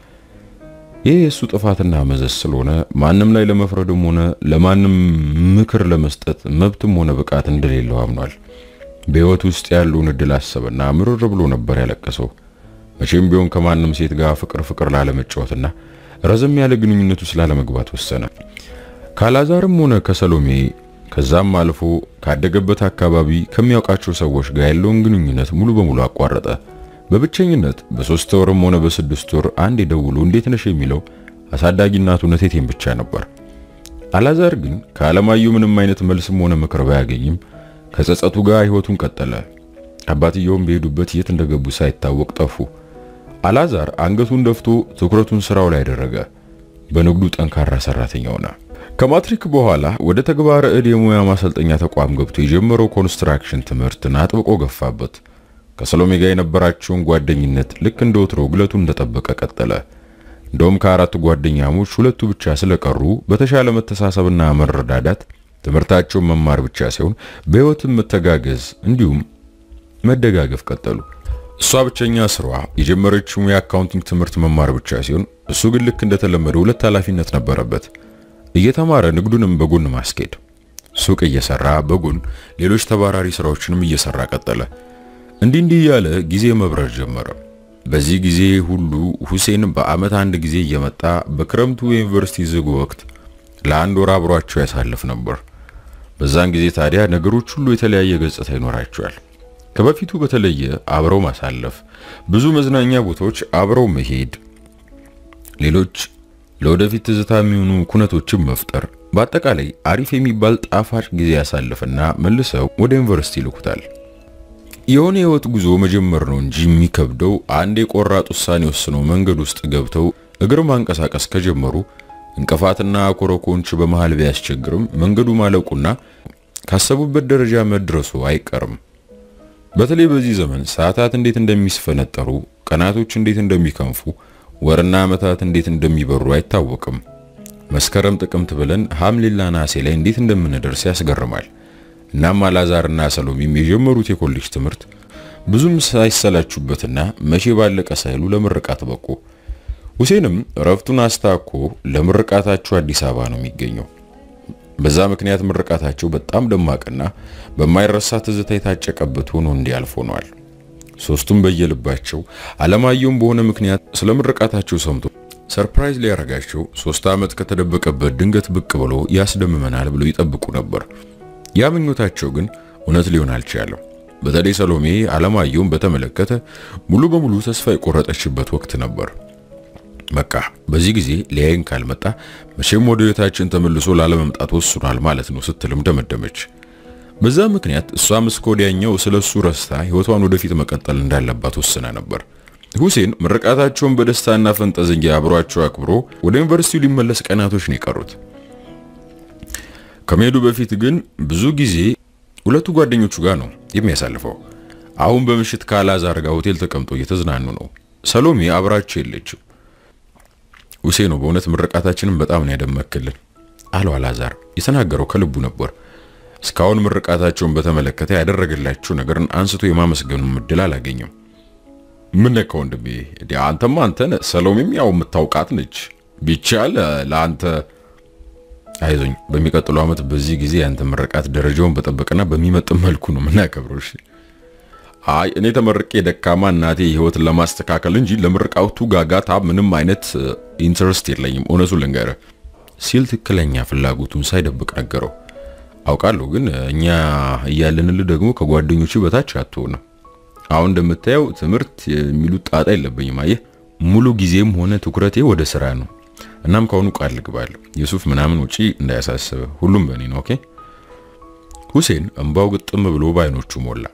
Speaker 1: ይህ የእሱ ጥፋትና መዘዝ ስለሆነ ማንም ላይ ለመፍረድም ሆነ ለማንም ምክር ለመስጠት መብትም ሆነ ብቃት እንደሌለው አምኗል። በሕይወት ውስጥ ያለውን እድል አሰበና ምርር ብሎ ነበር ያለቀሰው። መቼም ቢሆን ከማንም ሴት ጋር ፍቅር ፍቅር ላለመጫወትና ረዘም ያለ ግንኙነቱ ስላለመግባት ወሰነ። ካላዛርም ሆነ ከሰሎሜ ከዛም አልፎ ካደገበት አካባቢ ከሚያውቃቸው ሰዎች ጋር ያለውን ግንኙነት ሙሉ በሙሉ አቋረጠ። በብቸኝነት በሶስት ወርም ሆነ በስድስት ወር አንድ ደውሎ እንዴት ነሽ የሚለው አሳዳጊ እናቱ ነቴቴን ብቻ ነበር። አላዛር ግን ከአለማየሁ ምንም አይነት መልስም ሆነ ምክር ባያገኝም ከጸጸቱ ጋር ህይወቱን ቀጠለ። አባትየውም በሄዱበት የት እንደገቡ ሳይታወቅ ጠፉ። አላዛር አንገቱን ደፍቶ ትኩረቱን ስራው ላይ አደረገ። በንግዱ ጠንካራ ሰራተኛ ሆነ። ከማትሪክ በኋላ ወደ ተግባረ እድ የሙያ ማሰልጠኛ ተቋም ገብቶ የጀመረው ኮንስትራክሽን ትምህርትን አጥብቆ ገፋበት። ከሰሎሜ ጋር የነበራቸውን ጓደኝነት ልክ እንደ ወትሮ ግለቱን እንደጠበቀ ቀጠለ። እንደውም ከአራት ጓደኛሞች ሁለቱ ብቻ ስለቀሩ በተሻለ መተሳሰብና መረዳዳት ትምህርታቸውን መማር ብቻ ሳይሆን በህይወትም መተጋገዝ እንዲሁም መደጋገፍ ቀጠሉ። እሷ ብቸኛ ስሯ የጀመረችው የአካውንቲንግ ትምህርት መማር ብቻ ሲሆን እሱ ግን ልክ እንደተለመደ ሁለት ኃላፊነት ነበረበት። እየተማረ ንግዱንም በጎን ማስኬድ፣ ሱቅ እየሰራ በጎን ሌሎች ተባራሪ ስራዎችንም እየሰራ ቀጠለ። እንዲህ እንዲህ እያለ ጊዜ መብረር ጀመረ። በዚህ ጊዜ ሁሉ ሁሴን በአመት አንድ ጊዜ እየመጣ በክረምቱ የዩኒቨርሲቲ ዝግ ወቅት ለአንድ ወር አብሯቸው ያሳልፍ ነበር። በዛን ጊዜ ታዲያ ነገሮች ሁሉ የተለያየ ገጽታ ይኖራቸዋል። ከበፊቱ በተለየ አብረው ማሳለፍ፣ ብዙ መዝናኛ ቦታዎች አብረው መሄድ፣ ሌሎች ለወደፊት ትዝታ የሚሆኑ ኩነቶችን መፍጠር፣ በአጠቃላይ አሪፍ የሚባል ጣፋጭ ጊዜ ያሳልፍና መልሰው ወደ ዩኒቨርሲቲ ይልኩታል። የሆነ የህይወት ጉዞ መጀመር ነው እንጂ የሚከብደው አንድ የቆራጥ ውሳኔ ወስነው መንገድ ውስጥ ገብተው እግር ማንቀሳቀስ ከጀመሩ እንቅፋትና ኮረኮንች በመሃል ቢያስቸግርም መንገዱ ማለቁና ካሰቡበት ደረጃ መድረሱ አይቀርም። በተለይ በዚህ ዘመን ሰዓታት እንዴት እንደሚስፈነጠሩ፣ ቀናቶች እንዴት እንደሚከንፉ፣ ወርና ዓመታት እንዴት እንደሚበሩ አይታወቅም። መስከረም ጥቅምት ብለን ሐምሌና ነሐሴ ላይ እንዴት እንደምንደርስ ያስገርማል። እናም አላዛርና ሰሎሜም የጀመሩት የኮሌጅ ትምህርት ብዙም ሳይሰላቹበትና መቼ ባለቀ ሳይሉ ለምርቃት በቁ። ሁሴንም እረፍቱን አስታኮ ለምርቃታቸው አዲስ አበባ ነው የሚገኘው። በዛ ምክንያት ምርቃታቸው በጣም ደማቅና በማይረሳ ትዝታ የታጨቀበት ሆኖ እንዲያልፍ ሆኗል። ሶስቱም በየልባቸው አለማየሁም በሆነ ምክንያት ስለ ምርቃታቸው ሰምቶ ሰርፕራይዝ ሊያረጋቸው ሶስት ዓመት ከተደበቀበት ድንገት ብቅ ብሎ ያስደምመናል ብሎ ይጠብቁ ነበር። ያ ምኞታቸው ግን እውነት ሊሆን አልቻለም። በተለይ ሰሎሜ አለማየሁን በተመለከተ ሙሉ በሙሉ ተስፋ የቆረጠችበት ወቅት ነበር። በቃ በዚህ ጊዜ ሊያይን ካልመጣ መቼም ወደ ቤታችን ተመልሶ ላለመምጣት ወስኗል ማለት ነው ስትልም ደመደመች። በዛ ምክንያት እሷም እስከ ወዲያኛው ስለሱ ረስታ ህይወቷን ወደፊት መቀጠል እንዳለባት ወስና ነበር። ሁሴን ምርቃታቸውን በደስታና ፈንጠዝያ አብሯቸው አክብሮ ወደ ዩኒቨርሲቲው ሊመለስ ቀናቶች ነው የቀሩት። ከመሄዱ በፊት ግን ብዙ ጊዜ ሁለቱ ጓደኞቹ ጋር ነው የሚያሳልፈው። አሁን በምሽት ከአላዛር ጋር ሆቴል ተቀምጦ እየተዝናኑ ነው። ሰሎሜ አብራቸው የለችም። ሁሴን ነው በእውነት ምርቃታችንን በጣም ነው ያደመክልን አለው አላዛር። የተናገረው ከልቡ ነበር። እስካሁን ምርቃታቸውን በተመለከተ ያደረገላቸው ነገርን አንስቶ የማመስገኑ እድል አላገኘም። ምን ነካ ወንድሜ? አንተማ አንተን ሰሎሜም ያው የምታውቃት ነች። ቢቻል ለአንተ አይዞኝ፣ በሚቀጥለው ዓመት በዚህ ጊዜ ያንተ ምርቃት ደረጃውን በጠበቀና በሚመጥን መልኩ ነው የምናከብረው። እሺ? አይ እኔ ተመርቄ ደካማ እናቴ ህይወትን ለማስተካከል እንጂ ለምርቃቱ ጋጋታ ምንም አይነት ኢንተረስት የለኝም፣ እውነቱን ልንገርህ ሲል ትክክለኛ ፍላጎቱን ሳይደብቅ ነገረው። አውቃለሁ ግን እኛ እያለንልህ ደግሞ ከጓደኞቹ በታች አትሆንም። አሁን እንደምታየው ትምህርት የሚሉት ጣጣ የለብኝም። አየህ ሙሉ ጊዜም ሆነ ትኩረቴ ወደ ስራ ነው። እናም ከአሁኑ ቃል ልግባለሁ የሱፍ ምናምን ውጪ እንዳያሳስበ፣ ሁሉም በእኔ ነው። ኦኬ። ሁሴን እንባው ግጥም ብሎ በአይኖቹ ሞላ።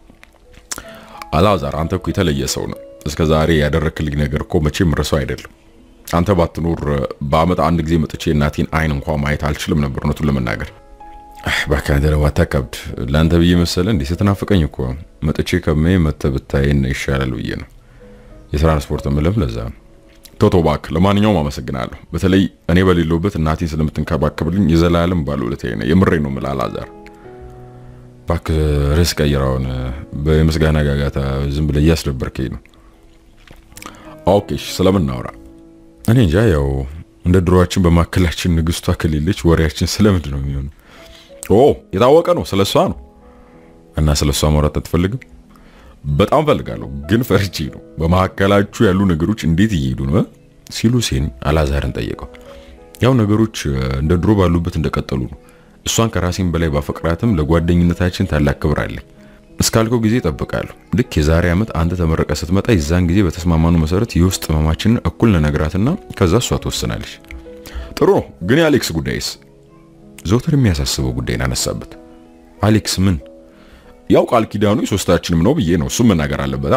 Speaker 1: አላዛር አንተ እኮ የተለየ ሰው ነው። እስከ ዛሬ ያደረክልኝ ነገር እኮ መቼም ረሳው አይደለም። አንተ ባትኖር በአመት አንድ ጊዜ መጥቼ እናቴን አይን እንኳን ማየት አልችልም ነበር እውነቱን ለመናገር እባክህ አንተ ደግሞ አታካብድ። ለአንተ ብዬ መሰለ እንዴ ስትናፍቀኝ እኮ መጥቼ ከመይ መተህ ብታየን ይሻላል ብዬ ነው። የትራንስፖርት ምለም ለዛ ነው። ቶቶ እባክህ። ለማንኛውም አመሰግናለሁ። በተለይ እኔ በሌለውበት እናቴን ስለምትንከባከብልኝ የዘላለም ባለውለታዬ ነህ። የምሬ ነው የምልህ አላዛር። እባክህ ርዕስ ቀይራውን በምስጋና ጋጋታ ዝም ብለህ እያስደበርከኝ ነው። ኦኬ ስለምን እናውራ? እኔ እንጃ ያው እንደ ድሮዋችን በማካከላችን ንግስቷ ከሌለች ወሬያችን ስለምንድን ነው የሚሆነው? ኦ የታወቀ ነው፣ ስለሷ ነው። እና ስለሷ ማውራት አትፈልግም? በጣም ፈልጋለሁ፣ ግን ፈርቼ ነው። በመካከላችሁ ያሉ ነገሮች እንዴት እየሄዱ ነው ሲሉ ሁሴን አላዛርን ጠየቀው። ያው ነገሮች እንደ ድሮ ባሉበት እንደቀጠሉ ነው። እሷን ከራሴን በላይ ባፈቅራትም ለጓደኝነታችን ታላቅ ክብር አለኝ። እስካልከው ጊዜ እጠብቃለሁ። ልክ የዛሬ ዓመት አንተ ተመረቀ ስትመጣ የዛን ጊዜ በተስማማኑ መሰረት የውስጥ ህመማችንን እኩል ነነግራትና ከዛ እሷ ትወስናለች። ጥሩ ነው። ግን የአሌክስ ጉዳይስ? ዘውትር የሚያሳስበው ጉዳይን አነሳበት። አሌክስ ምን? ያው ቃል ኪዳኑ የሶስታችንም ነው ብዬ ነው። እሱም መናገር አለበት።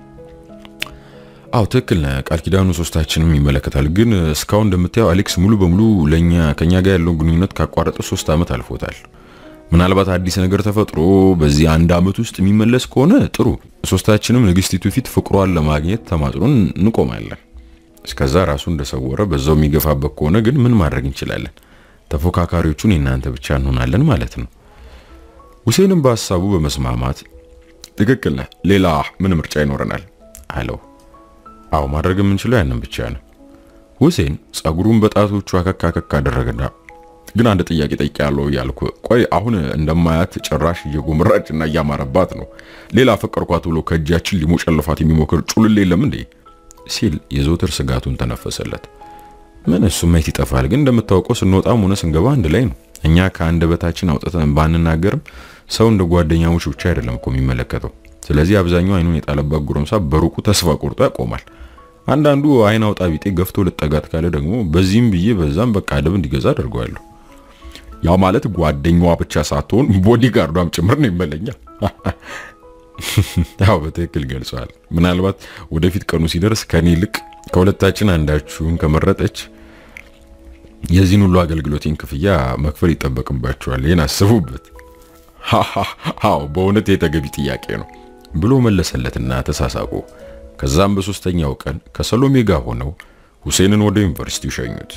Speaker 1: አዎ ትክክል ነህ። ቃል ኪዳኑ ሶስታችንም ይመለከታል። ግን እስካሁን እንደምታየው አሌክስ ሙሉ በሙሉ ለኛ ከኛ ጋር ያለውን ግንኙነት ካቋረጠ ሶስት ዓመት አልፎታል። ምናልባት አዲስ ነገር ተፈጥሮ በዚህ አንድ ዓመት ውስጥ የሚመለስ ከሆነ ጥሩ። ሶስታችንም ንግስቲቱ ፊት ፍቅሯን ለማግኘት ተማጽኖን እንቆማለን። እስከዛ ራሱ እንደሰወረ በዛው የሚገፋበት ከሆነ ግን ምን ማድረግ እንችላለን? ተፎካካሪዎቹን የእናንተ ብቻ እንሆናለን ማለት ነው። ሁሴንም በሀሳቡ በመስማማት ትክክል ነህ፣ ሌላ ምን ምርጫ ይኖረናል አለው። አዎ ማድረግ የምንችለው ያንን ብቻ ነው። ሁሴን ጸጉሩን በጣቶቹ አከካ አከካ አደረገና ግን አንድ ጥያቄ ጠይቄያለሁ እያልኩ ቆይ፣ አሁን እንደማያት ጭራሽ እየጎመራች እና እያማረባት ነው። ሌላ ፈቀርኳት ብሎ ከእጃችን ሊሞጨልፋት የሚሞክር ጩልል የለም እንዴ? ሲል የዘውትር ስጋቱን ተነፈሰለት። ምን እሱ ማየት ይጠፋል። ግን እንደምታውቀው ስንወጣም ሆነ ስንገባ አንድ ላይ ነው። እኛ ከአንደበታችን አውጥተን ባንናገርም ሰው እንደ ጓደኛሞች ብቻ አይደለም እኮ የሚመለከተው። ስለዚህ አብዛኛው አይኑን የጣለባት ጎረምሳ በሩቁ ተስፋ ቆርጦ ያቆማል። አንዳንዱ አይን አውጣ ቢጤ ገፍቶ ልጠጋት ካለ ደግሞ በዚህም ብዬ በዛም በቃ አደብ እንዲገዛ አደርገዋለሁ። ያው ማለት ጓደኛዋ ብቻ ሳትሆን ቦዲጋርዷም ጭምር ነው ይመለኛል። ያው በትክክል ገልጸዋል። ምናልባት ወደፊት ቀኑ ሲደርስ ከኔ ይልቅ ከሁለታችን አንዳችሁን ከመረጠች የዚህን ሁሉ አገልግሎቴን ክፍያ መክፈል ይጠበቅባቸዋል። ይህን አስቡበት። አዎ በእውነት የተገቢ ጥያቄ ነው ብሎ መለሰለትና ተሳሳቁ። ከዛም በሶስተኛው ቀን ከሰሎሜ ጋር ሆነው ሁሴንን ወደ ዩኒቨርሲቲው ሸኙት።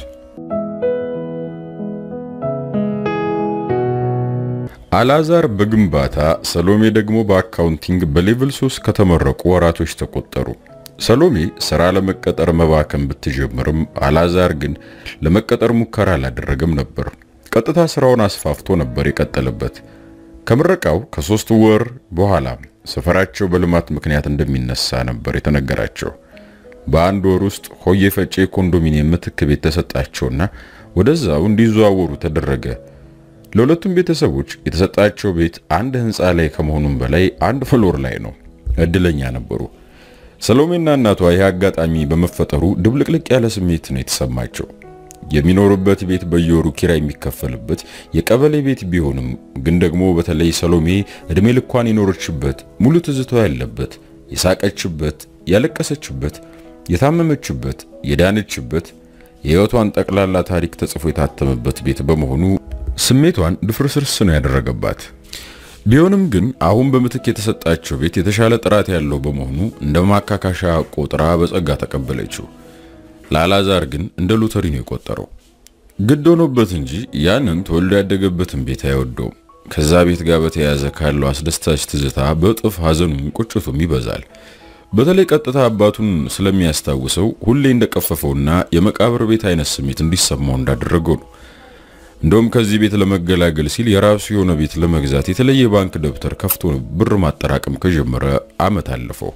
Speaker 1: አላዛር በግንባታ ሰሎሜ ደግሞ በአካውንቲንግ በሌቭል 3 ከተመረቁ ወራቶች ተቆጠሩ። ሰሎሜ ስራ ለመቀጠር መባከን ብትጀምርም አላዛር ግን ለመቀጠር ሙከራ አላደረገም ነበር። ቀጥታ ስራውን አስፋፍቶ ነበር የቀጠለበት። ከምረቃው ከሶስት ወር በኋላ ሰፈራቸው በልማት ምክንያት እንደሚነሳ ነበር የተነገራቸው። በአንድ ወር ውስጥ ሆዬ ፈጬ ኮንዶሚኒየም ምትክ ቤት ተሰጣቸውና ወደዛው እንዲዘዋወሩ ተደረገ። ለሁለቱም ቤተሰቦች የተሰጣቸው ቤት አንድ ህንፃ ላይ ከመሆኑም በላይ አንድ ፍሎር ላይ ነው። እድለኛ ነበሩ። ሰሎሜና እናቷ ይህ አጋጣሚ በመፈጠሩ ድብልቅልቅ ያለ ስሜት ነው የተሰማቸው። የሚኖሩበት ቤት በየወሩ ኪራይ የሚከፈልበት የቀበሌ ቤት ቢሆንም ግን ደግሞ በተለይ ሰሎሜ እድሜ ልኳን የኖረችበት ሙሉ ትዝቷ ያለበት የሳቀችበት፣ ያለቀሰችበት፣ የታመመችበት፣ የዳነችበት የህይወቷን ጠቅላላ ታሪክ ተጽፎ የታተመበት ቤት በመሆኑ ስሜቷን ድፍርስርስ ነው ያደረገባት። ቢሆንም ግን አሁን በምትክ የተሰጣቸው ቤት የተሻለ ጥራት ያለው በመሆኑ እንደ ማካካሻ ቆጥራ በጸጋ ተቀበለችው። ለአላዛር ግን እንደ ሎተሪ ነው የቆጠረው። ግድ ሆኖበት እንጂ ያንን ተወልዶ ያደገበትን ቤት አይወደውም። ከዛ ቤት ጋር በተያያዘ ካለው አስደሳች ትዝታ በእጥፍ ሐዘኑም ቁጭቱም ይበዛል። በተለይ ቀጥታ አባቱን ስለሚያስታውሰው ሁሌ እንደቀፈፈውና የመቃብር ቤት አይነት ስሜት እንዲሰማው እንዳደረገው ነው። እንደውም ከዚህ ቤት ለመገላገል ሲል የራሱ የሆነ ቤት ለመግዛት የተለየ ባንክ ደብተር ከፍቶ ብር ማጠራቀም ከጀመረ ዓመት አለፈው።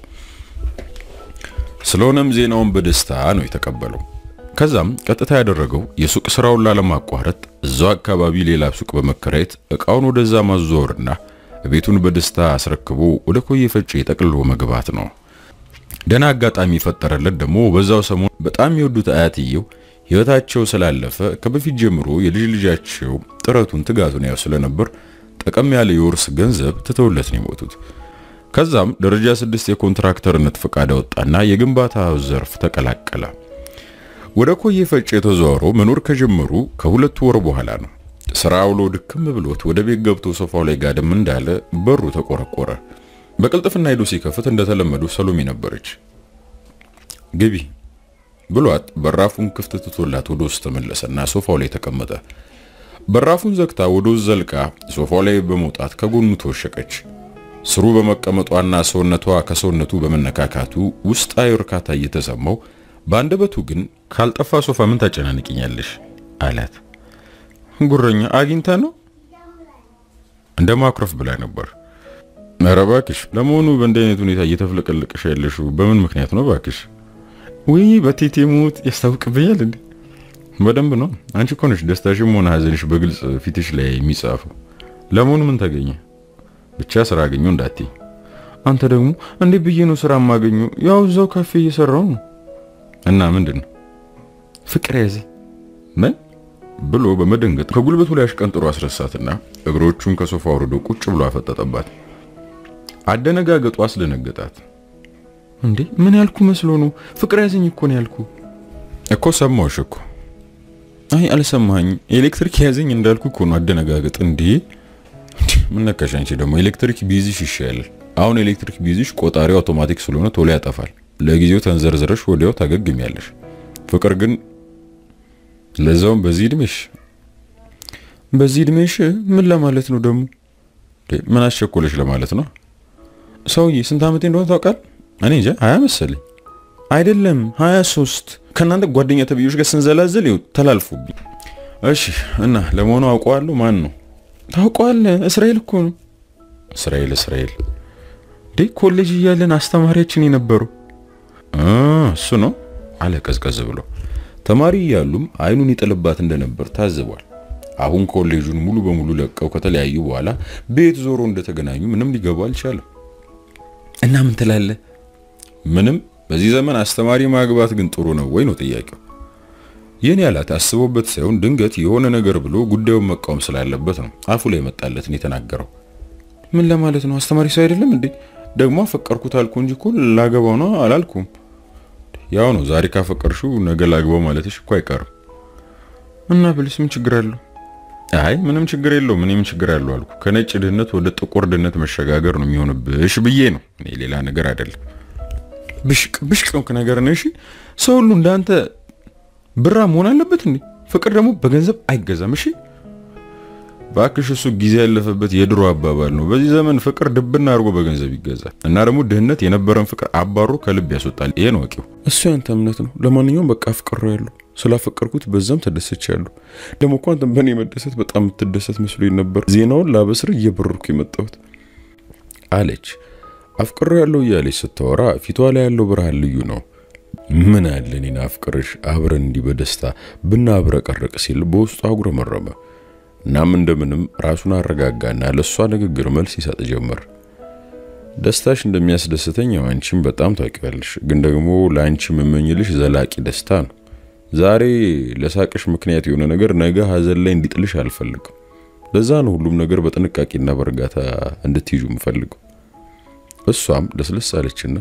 Speaker 1: ስለሆነም ዜናውን በደስታ ነው የተቀበለው። ከዛም ቀጥታ ያደረገው የሱቅ ስራውን ላለማቋረጥ እዛው አካባቢ ሌላ ሱቅ በመከራየት እቃውን ወደዛ ማዘወርና ቤቱን በደስታ አስረክቦ ወደ ኮዬ ፈጬ ጠቅልሎ መግባት ነው። ደና አጋጣሚ የፈጠረለት ደግሞ በዛው ሰሞን በጣም የወዱት አያትየው ህይወታቸው ስላለፈ ከበፊት ጀምሮ የልጅ ልጃቸው ጥረቱን ትጋቱን ያው ስለነበር ጠቀም ያለ የውርስ ገንዘብ ትተውለት ነው የሞቱት። ከዛም ደረጃ ስድስት የኮንትራክተርነት ፈቃድ አወጣና የግንባታ ዘርፍ ተቀላቀለ። ወደ ኮዬ ፈጬ የተዘዋወረው መኖር ከጀመሩ ከሁለት ወር በኋላ ነው። ስራ ውሎ ድክም ብሎት ወደ ቤት ገብቶ ሶፋው ላይ ጋደም እንዳለ በሩ ተቆረቆረ። በቅልጥፍና ሄዶ ሲከፍት እንደተለመደው ሰሎሜ ነበረች። ግቢ ብሏት በራፉን ክፍት ትቶላት ወደ ውስጥ ተመለሰና ሶፋው ላይ ተቀመጠ። በራፉን ዘግታ ወደ ውስጥ ዘልቃ ሶፋው ላይ በመውጣት ከጎኑ ተወሸቀች። ስሩ በመቀመጧና ሰውነቷ ከሰውነቱ በመነካካቱ ውስጣዊ እርካታ እየተሰማው በአንደበቱ ግን ካልጠፋ ሶፋ ምን ታጨናንቅኛለሽ አላት።
Speaker 2: ጉረኛ አግኝታ ነው
Speaker 1: እንደ ማኩረፍ ብላ ነበር። ኧረ እባክሽ፣ ለመሆኑ በእንዲህ አይነት ሁኔታ እየተፍለቀለቅሽ ያለሽው በምን ምክንያት ነው? እባክሽ
Speaker 2: ውይ በቴቴ ሞት ያስታውቅብኛል እንዴ?
Speaker 1: በደንብ ነው። አንቺ እኮ ነሽ ደስታሽም ሆነ ሀዘንሽ በግልጽ ፊትሽ ላይ የሚጻፈው። ለመሆኑ ምን ተገኘ? ብቻ ስራ አገኘሁ እንዳትይ።
Speaker 2: አንተ ደግሞ እንዴ ብዬ ነው ስራ የማገኘው? ያው እዛው ካፌ እየሰራው ነው።
Speaker 1: እና ምንድን ነው
Speaker 2: ፍቅር ያዘ
Speaker 1: ምን ብሎ በመደንገጥ ከጉልበቱ ላይ አሽቀንጥሮ አስረሳትና እግሮቹን ከሶፋ አውርዶ ቁጭ ብሎ አፈጠጠባት። አደነጋገጡ አስደነገጣት።
Speaker 2: እንዴ ምን ያልኩ መስሎ ነው? ፍቅር ያዘኝ እኮ ነው ያልኩ
Speaker 1: እኮ ሰማሁሽ እኮ።
Speaker 2: አይ አልሰማኝ። ኤሌክትሪክ ያዘኝ እንዳልኩ እኮ ነው አደነጋገጥ። እንዴ
Speaker 1: ምን ነካሽ አንቺ ደግሞ? ኤሌክትሪክ ቢይዝሽ ይሻላል። አሁን ኤሌክትሪክ ቢይዝሽ ቆጣሪው አውቶማቲክ ስለሆነ ቶሎ ያጠፋል። ለጊዜው ተንዘርዝረሽ ወዲያው ታገግሚያለሽ። ፍቅር ግን ለዛውም በዚህ እድሜሽ
Speaker 2: በዚህ እድሜሽ ምን ለማለት ነው ደግሞ?
Speaker 1: ምን አስቸኮለሽ ለማለት ነው?
Speaker 2: ሰውዬ ስንት ዓመቴ እንደሆነ ታውቃል?
Speaker 1: እኔ እንጃ ሀያ መሰለኝ።
Speaker 2: አይደለም ሀያ ሶስት ከእናንተ ጓደኛ ተብዮች ጋር ስንዘላዘል ይኸው ተላልፎብኝ።
Speaker 1: እሺ እና ለመሆኑ አውቀዋለሁ። ማን ነው?
Speaker 2: ታውቀዋለህ? እስራኤል እኮ ነው።
Speaker 1: እስራኤል እስራኤል
Speaker 2: ዴ ኮሌጅ እያለን አስተማሪያችን የነበረው
Speaker 1: እሱ ነው አለ ቀዝቀዝ ብሎ። ተማሪ እያሉም አይኑን ይጥልባት እንደነበር ታዝቧል። አሁን ኮሌጁን ሙሉ በሙሉ ለቀው ከተለያዩ በኋላ ቤት ዞሮ እንደተገናኙ ምንም ሊገቡ አልቻለም።
Speaker 2: እና ምን ትላለህ?
Speaker 1: ምንም። በዚህ ዘመን አስተማሪ ማግባት ግን ጥሩ ነው ወይ ነው ጥያቄው። ይህን ያላት አስቦበት ሳይሆን ድንገት የሆነ ነገር ብሎ ጉዳዩን መቃወም ስላለበት ነው አፉ ላይ መጣለትን የተናገረው።
Speaker 2: ምን ለማለት ነው? አስተማሪ ሰው አይደለም እንዴ? ደግሞ አፈቀርኩት አልኩ እንጂ እኮ ላገባው ነው አላልኩም።
Speaker 1: ያው ነው ዛሬ ካፈቀርሽው ነገ ላግባው ማለትሽ እኮ አይቀርም።
Speaker 2: እና ብልስ ምን ችግር አለው?
Speaker 1: አይ ምንም ችግር የለውም። እኔ ምን ችግር አለው አልኩ። ከነጭ ድህነት ወደ ጥቁር ድህነት መሸጋገር ነው የሚሆንብሽ ብዬ ነው። እኔ ሌላ ነገር አይደለም።
Speaker 2: ብሽቅ ብሽቅ ነው ነገር ነው። እሺ ሰው ሁሉ እንዳንተ ብራ መሆን አለበት እንዴ? ፍቅር ደግሞ በገንዘብ አይገዛም። እሺ
Speaker 1: ባክሽ እሱ ጊዜ ያለፈበት የድሮ አባባል ነው። በዚህ ዘመን ፍቅር ድብና አድርጎ በገንዘብ ይገዛል እና ደግሞ ድህነት የነበረን ፍቅር አባሮ ከልብ ያስወጣል። ይሄ ነው ወቂው።
Speaker 2: እሱ ያንተ እምነት ነው። ለማንኛውም በቃ አፍቅሬው ያለሁ ስላፈቀርኩት በዛም ተደሰቻለሁ። ደግሞ እኮ አንተም በእኔ መደሰት በጣም የምትደሰት መስሎኝ ነበር። ዜናውን ላበስር እየበረርኩ የመጣሁት
Speaker 1: አለች። አፍቅሬው ያለው እያለች ስታወራ ፊቷ ላይ ያለው ብርሃን ልዩ ነው። ምን አለ እኔን አፍቅርሽ አብረን እንዲህ በደስታ ብናብረቀርቅ ሲል በውስጡ አጉረመረመ። እናም እንደምንም ራሱን አረጋጋና ለእሷ ንግግር መልስ ይሰጥ ጀመር። ደስታሽ እንደሚያስደስተኝ ያው አንቺም በጣም ታውቂያለሽ። ግን ደግሞ ለአንቺ የምመኝልሽ ዘላቂ ደስታ ነው። ዛሬ ለሳቅሽ ምክንያት የሆነ ነገር ነገ ሀዘን ላይ እንዲጥልሽ አልፈልግም። ለዛ ነው ሁሉም ነገር በጥንቃቄና በእርጋታ እንድትይዙ የምፈልገው። እሷም ለስለስ አለችና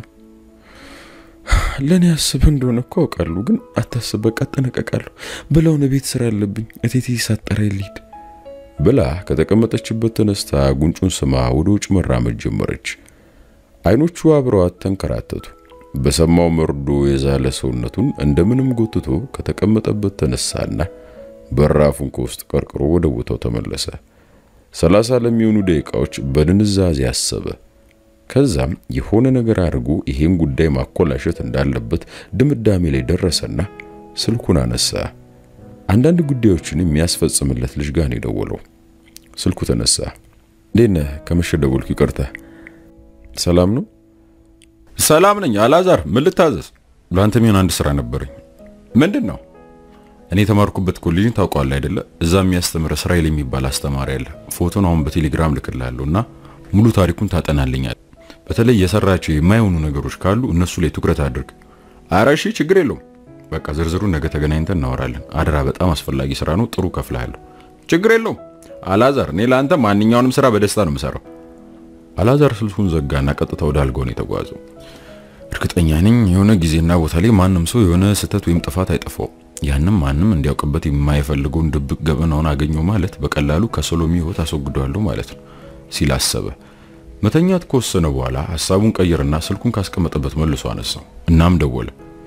Speaker 2: ለእኔ አስብ እንደሆነ እኮ አውቃለሁ፣ ግን አታስብ፣ በቃ እጠነቀቃለሁ ብለውን ቤት ስራ አለብኝ እቴቴ ሳጠራ ልሂድ
Speaker 1: ብላ ከተቀመጠችበት ተነስታ ጉንጩን ስማ ወደ ውጭ መራመድ ጀመረች። አይኖቹ አብረዋት ተንከራተቱ። በሰማው መርዶ የዛለ ሰውነቱን እንደምንም ጎትቶ ከተቀመጠበት ተነሳና በራፉን ከውስጥ ቀርቅሮ ወደ ቦታው ተመለሰ። ሰላሳ ለሚሆኑ ደቂቃዎች በድንዛዜ አሰበ። ከዛም የሆነ ነገር አድርጎ ይሄን ጉዳይ ማኮላሸት እንዳለበት ድምዳሜ ላይ ደረሰና ስልኩን አነሳ። አንዳንድ ጉዳዮችን የሚያስፈጽምለት ልጅ ጋር ነው የደወለው። ስልኩ ተነሳ። እንዴት ነህ? ከመሸ ደወልኩ፣ ይቅርታ። ሰላም ነው?
Speaker 2: ሰላም ነኝ አላዛር፣ ምን ልታዘዝ? ለአንተ የሚሆን አንድ ስራ ነበረኝ።
Speaker 1: ምንድን ነው?
Speaker 2: እኔ የተማርኩበት ኮሌጅን ታውቀዋለህ አይደለ? እዛ የሚያስተምር እስራኤል የሚባል አስተማሪ አለ። ፎቶን አሁን በቴሌግራም ልክልሃለሁ እና ሙሉ ታሪኩን ታጠናልኛል። በተለይ የሰራቸው የማይሆኑ ነገሮች ካሉ እነሱ ላይ ትኩረት አድርግ።
Speaker 1: ኧረ እሺ፣ ችግር የለውም።
Speaker 2: በቃ ዝርዝሩን ነገ ተገናኝተን እናወራለን። አደራ፣ በጣም አስፈላጊ ስራ ነው። ጥሩ ከፍልሃለሁ።
Speaker 1: ችግር የለውም አላዛር፣ እኔ ለአንተ ማንኛውንም ስራ በደስታ ነው የምሰራው።
Speaker 2: አላዛር ስልኩን ዘጋና ቀጥታ ወደ አልጋው ነው የተጓዘው። እርግጠኛ ነኝ የሆነ ጊዜና ቦታ ላይ ማንም ሰው የሆነ ስህተት ወይም ጥፋት አይጠፋውም።
Speaker 1: ያንም ማንም እንዲያውቅበት የማይፈልገውን ድብቅ ገበናውን አገኘው ማለት በቀላሉ ከሰሎሜ ሕይወት አስወግደዋለሁ ማለት ነው ሲል አሰበ። መተኛት ከወሰነ በኋላ ሐሳቡን ቀየርና ስልኩን ካስቀመጠበት መልሶ አነሳው። እናም ደወለ።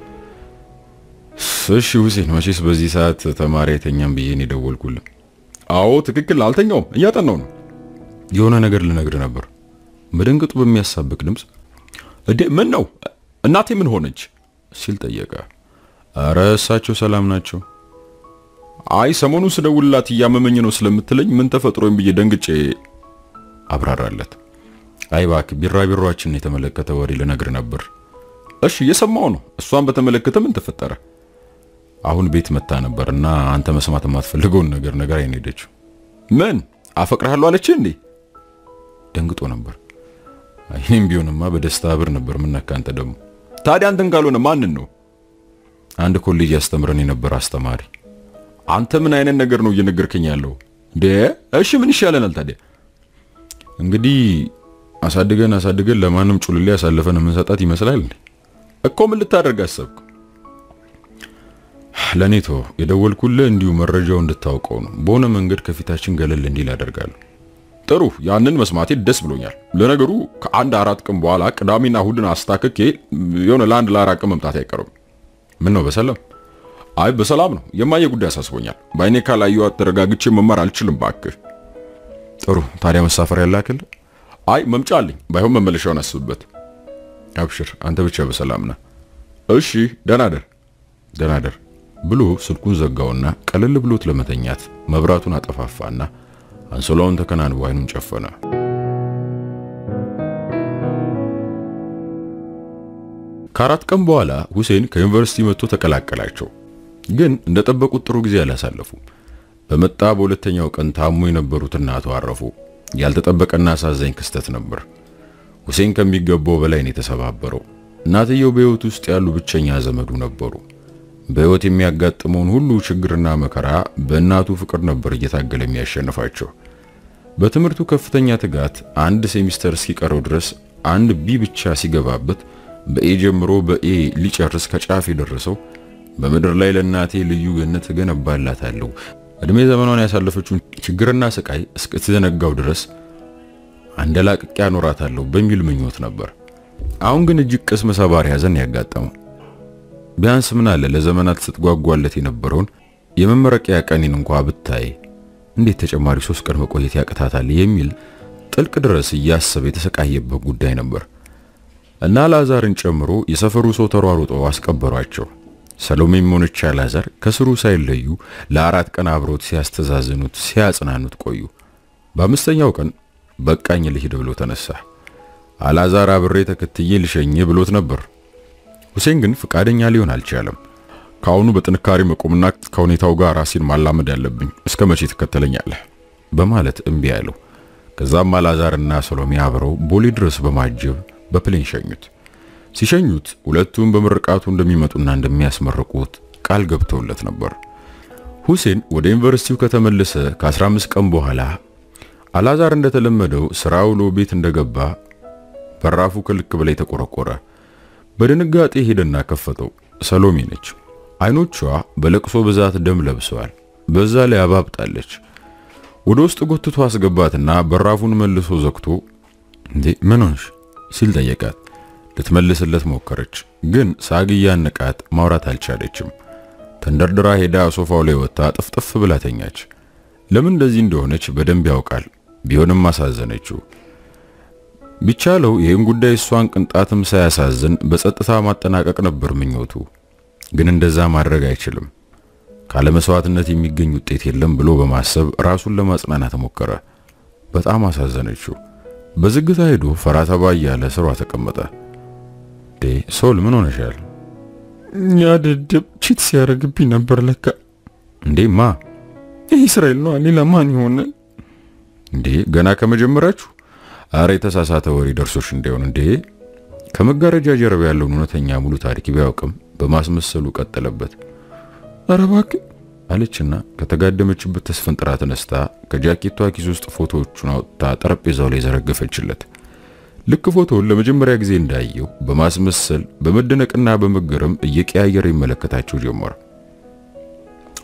Speaker 1: እሺ ሁሴን፣ መቼስ በዚህ ሰዓት ተማሪ አይተኛም ብዬ ነው የደወልኩልህ። አዎ ትክክል፣ አልተኛውም፣ እያጠናው ነው። የሆነ ነገር ልነግርህ ነበር። መደንገጡ በሚያሳብቅ ድምፅ እዴ ምን ነው እናቴ ምን ሆነች ሲል ጠየቀ። አረ እሳቸው ሰላም ናቸው። አይ ሰሞኑን ስደውልላት እያመመኝ ነው ስለምትለኝ ምን ተፈጥሮኝ ብዬ ደንግጬ አብራራለት። አይ እባክህ ቢራቢሮአችንን የተመለከተ ወሬ ልነግር ነበር። እሺ እየሰማው ነው። እሷን በተመለከተ ምን ተፈጠረ? አሁን ቤት መታ ነበር እና አንተ መስማት የማትፈልገውን ነገር ነገር አይን ሄደችው። ምን አፈቅርሃለሁ አለች እንዴ? ደንግጦ ነበር። አይኔም ቢሆንማ በደስታ ብር ነበር። ምን ነካ አንተ ደግሞ? ታዲያ አንተን ካልሆነ ማንን ነው? አንድ ኮሌጅ ያስተምረን የነበረ አስተማሪ። አንተ ምን አይነት ነገር ነው እየነገርከኝ ያለው እንዴ? እሺ ምን ይሻለናል ታዲያ? እንግዲህ አሳድገን አሳድገን ለማንም ጩልሌ ያሳልፈን የምንሰጣት ይመስላል እንዴ? እኮ ምን ልታደርግ አሰብክ? ለኔቶ የደወልኩልህ እንዲሁ መረጃው እንድታውቀው ነው። በሆነ መንገድ ከፊታችን ገለል እንዲል አደርጋለሁ። ጥሩ፣ ያንን መስማቴ ደስ ብሎኛል። ለነገሩ ከአንድ አራት ቀን በኋላ ቅዳሜና እሁድን አስታክኬ የሆነ ለአንድ ለአራት ቀን መምጣት አይቀርም። ምን ነው በሰላም? አይ በሰላም ነው። የማየ ጉዳይ አሳስቦኛል። በአይኔ ካላየኋት ተረጋግቼ መማር አልችልም። ባክህ። ጥሩ፣ ታዲያ መሳፈሪያ ላክል? አይ መምጫ አለኝ። ባይሆን መመለሻውን አስብበት። አብሽር፣ አንተ ብቻ በሰላም ነህ። እሺ፣ ደህና ደር፣ ደህና ደር ብሎ ስልኩን ዘጋውና ቀለል ብሎት ለመተኛት መብራቱን አጠፋፋና አንሶላውን ተከናንቦ አይኑን ጨፈነ። ከአራት ቀን በኋላ ሁሴን ከዩኒቨርሲቲ መጥቶ ተቀላቀላቸው። ግን እንደጠበቁት ጥሩ ጊዜ አላሳለፉም። በመጣ በሁለተኛው ቀን ታሞ የነበሩት እናቱ አረፉ። ያልተጠበቀና አሳዛኝ ክስተት ነበር። ሁሴን ከሚገባው በላይ ነው የተሰባበረው። እናትየው በሕይወት ውስጥ ያሉ ብቸኛ ዘመዱ ነበሩ። በሕይወት የሚያጋጥመውን ሁሉ ችግርና መከራ በእናቱ ፍቅር ነበር እየታገለ የሚያሸንፋቸው። በትምህርቱ ከፍተኛ ትጋት አንድ ሴሚስተር እስኪቀረው ድረስ አንድ ቢ ብቻ ሲገባበት በኤ ጀምሮ በኤ ሊጨርስ ከጫፍ የደረሰው በምድር ላይ ለእናቴ ልዩ ገነት እገነባላታለሁ እድሜ ዘመኗን ያሳለፈችውን ችግርና ስቃይ እስክትዘነጋው ድረስ አንደላቅቄ አኖራታለሁ በሚል ምኞት ነበር። አሁን ግን እጅግ ቅስም ሰባሪ ሐዘን ያጋጠመው። ቢያንስ ምን አለ ለዘመናት ስትጓጓለት የነበረውን የመመረቂያ ቀኔን እንኳ ብታይ እንዴት ተጨማሪ ሶስት ቀን መቆየት ያቅታታል የሚል ጥልቅ ድረስ እያሰበ የተሰቃየበት ጉዳይ ነበር እና ላዛርን ጨምሮ የሰፈሩ ሰው ተሯሩጠው አስቀበሯቸው። ሰሎሜም ሆነች አላዛር ከስሩ ሳይለዩ ለአራት ቀን አብሮት ሲያስተዛዝኑት ሲያጽናኑት ቆዩ። በአምስተኛው ቀን በቃኝ ልሂድ ብሎ ተነሳ። አላዛር አብሬ ተከትዬ ልሸኝ ብሎት ነበር። ሁሴን ግን ፍቃደኛ ሊሆን አልቻለም። ከአሁኑ በጥንካሬ መቆምና ከሁኔታው ጋር ራሴን ማላመድ ያለብኝ፣ እስከ መቼ ትከተለኛለህ? በማለት እምቢ ያለው። ከዛም አላዛርና ሰሎሜ አብረው ቦሌ ድረስ በማጀብ በፕሌን ሸኙት። ሲሸኙት ሁለቱም በምርቃቱ እንደሚመጡና እንደሚያስመርቁት ቃል ገብተውለት ነበር። ሁሴን ወደ ዩኒቨርሲቲው ከተመለሰ ከ15 ቀን በኋላ አላዛር እንደተለመደው ስራ ውሎ ቤት እንደገባ በራፉ ከልክ በላይ ተቆረቆረ። በድንጋጤ ሄደና ከፈተው። ሰሎሜ ነች። አይኖቿ በለቅሶ ብዛት ደም ለብሰዋል። በዛ ላይ አባብጣለች። ወደ ውስጥ ጎትቶ አስገባትና በራፉን መልሶ ዘግቶ እንዴ ምን ሆንሽ ሲል ጠየቃት። ልትመልስለት ሞከረች፣ ግን ሳግ እያነቃት ማውራት አልቻለችም። ተንደርድራ ሄዳ ሶፋው ላይ ወጥታ ጥፍጥፍ ብላ ተኛች። ለምን እንደዚህ እንደሆነች በደንብ ያውቃል። ቢሆንም አሳዘነችው። ቢቻለው ይህን ጉዳይ እሷን ቅንጣትም ሳያሳዝን በጸጥታ ማጠናቀቅ ነበር ምኞቱ። ግን እንደዛ ማድረግ አይችልም። ካለ መስዋዕትነት የሚገኝ ውጤት የለም ብሎ በማሰብ ራሱን ለማጽናናት ሞከረ። በጣም አሳዘነችው። በዝግታ ሄዶ ፈራ ተባ እያለ ስሯ ተቀመጠ። ዴ ሶል ምን ሆነሻል?
Speaker 2: ያደደብ ቺት ሲያደርግብኝ ነበር ለካ።
Speaker 1: እንዴ ማ?
Speaker 2: ይህ እስራኤል ነው። ሌላ ማን ይሆናል?
Speaker 1: እንዴ ገና ከመጀመራችሁ? አረ የተሳሳተ ወሬ ደርሶሽ እንዳይሆን። እንዴ ከመጋረጃ ጀርባ ያለውን እውነተኛ ሙሉ ታሪክ ቢያውቅም በማስመሰሉ ቀጠለበት።
Speaker 2: ኧረ እባክህ
Speaker 1: አለችና ከተጋደመችበት ተስፈንጥራ ተነስታ ከጃኬቷ ኪስ ውስጥ ፎቶዎቹን አውጥታ ጠረጴዛው ላይ ዘረገፈችለት። ልክ ፎቶውን ለመጀመሪያ ጊዜ እንዳየው በማስመሰል በመደነቅና በመገረም እየቀያየረ ይመለከታቸው ጀመረ።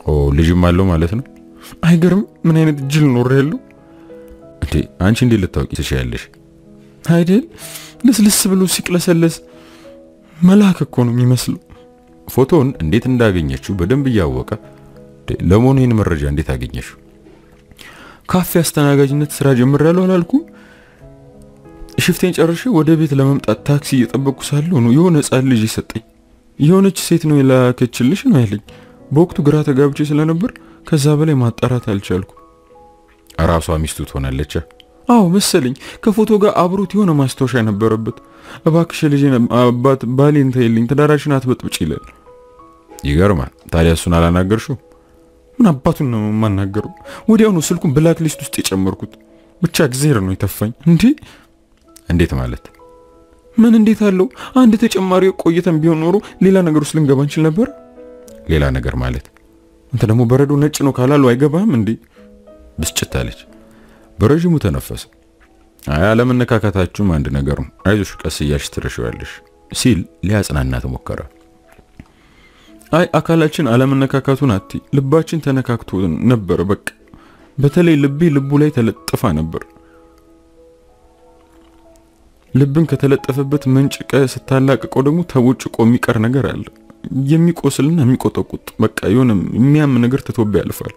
Speaker 1: ኦ ልጅም አለው ማለት ነው።
Speaker 2: አይገርም? ምን አይነት ጅል ኖር ያለው
Speaker 1: እንዴ! አንቺ እንዴት ልታውቂ ትችያለሽ?
Speaker 2: አይደል? ልስልስ ብሎ ሲቅለሰለስ መልአክ እኮ ነው የሚመስለው።
Speaker 1: ፎቶውን እንዴት እንዳገኘችው በደንብ እያወቀ ለመሆኑ ይህን መረጃ እንዴት አገኘሽው?
Speaker 2: ካፌ አስተናጋጅነት ስራ ጀምሬያለሁ አላልኩም? ሽፍቴን ጨርሼ ወደ ቤት ለመምጣት ታክሲ እየጠበቅኩ ሳለሁ ነው የሆነ ሕፃን ልጅ ሰጠኝ። የሆነች ሴት ነው የላከችልሽ ነው ያለኝ። በወቅቱ ግራ ተጋብቼ ስለነበር ከዛ በላይ ማጣራት አልቻልኩ።
Speaker 1: ራሷ ሚስቱ ትሆናለች?
Speaker 2: አዎ መሰለኝ። ከፎቶ ጋር አብሮት የሆነ ማስታወሻ ነበረበት። እባክሽ ልጅ አባት ባሌን ተይልኝ፣ ትዳራችን አትበጥብጭ ይላል።
Speaker 1: ይገርማል። ታዲያ እሱን አላናገርሽው?
Speaker 2: ምን አባቱን ነው የማናገረው? ወዲያውኑ ስልኩን ብላክ ሊስት ውስጥ የጨመርኩት። ብቻ እግዚአብሔር ነው የተፋኝ። እንዴ
Speaker 1: እንዴት ማለት?
Speaker 2: ምን እንዴት አለው? አንድ ተጨማሪ ቆይተን ቢሆን ኖሮ ሌላ ነገር ውስጥ ልንገባ እንችል ነበር።
Speaker 1: ሌላ ነገር ማለት?
Speaker 2: አንተ ደግሞ በረዶ ነጭ ነው ካላሉ አይገባህም እንዴ?
Speaker 1: ብስጭት አለች። በረዥሙ ተነፈሰ። አይ አለመነካካታችሁም አንድ ነገር ነው፣ አይዞሽ ቀስ እያልሽ ትረሺዋለሽ ሲል ሊያጽናናት ሞከረ።
Speaker 2: አይ አካላችን አለመነካካቱን አቲ ልባችን ተነካክቶ ነበር። በቃ በተለይ ልቤ ልቡ ላይ ተለጥፋ ነበር። ልብን ከተለጠፈበት መንጭቀ ስታላቅቀው ደግሞ ተቦጭቆ የሚቀር ነገር አለ። የሚቆስልና የሚቆጠቁጥ በቃ የሆነ የሚያም ነገር ትቶብ ያልፋል።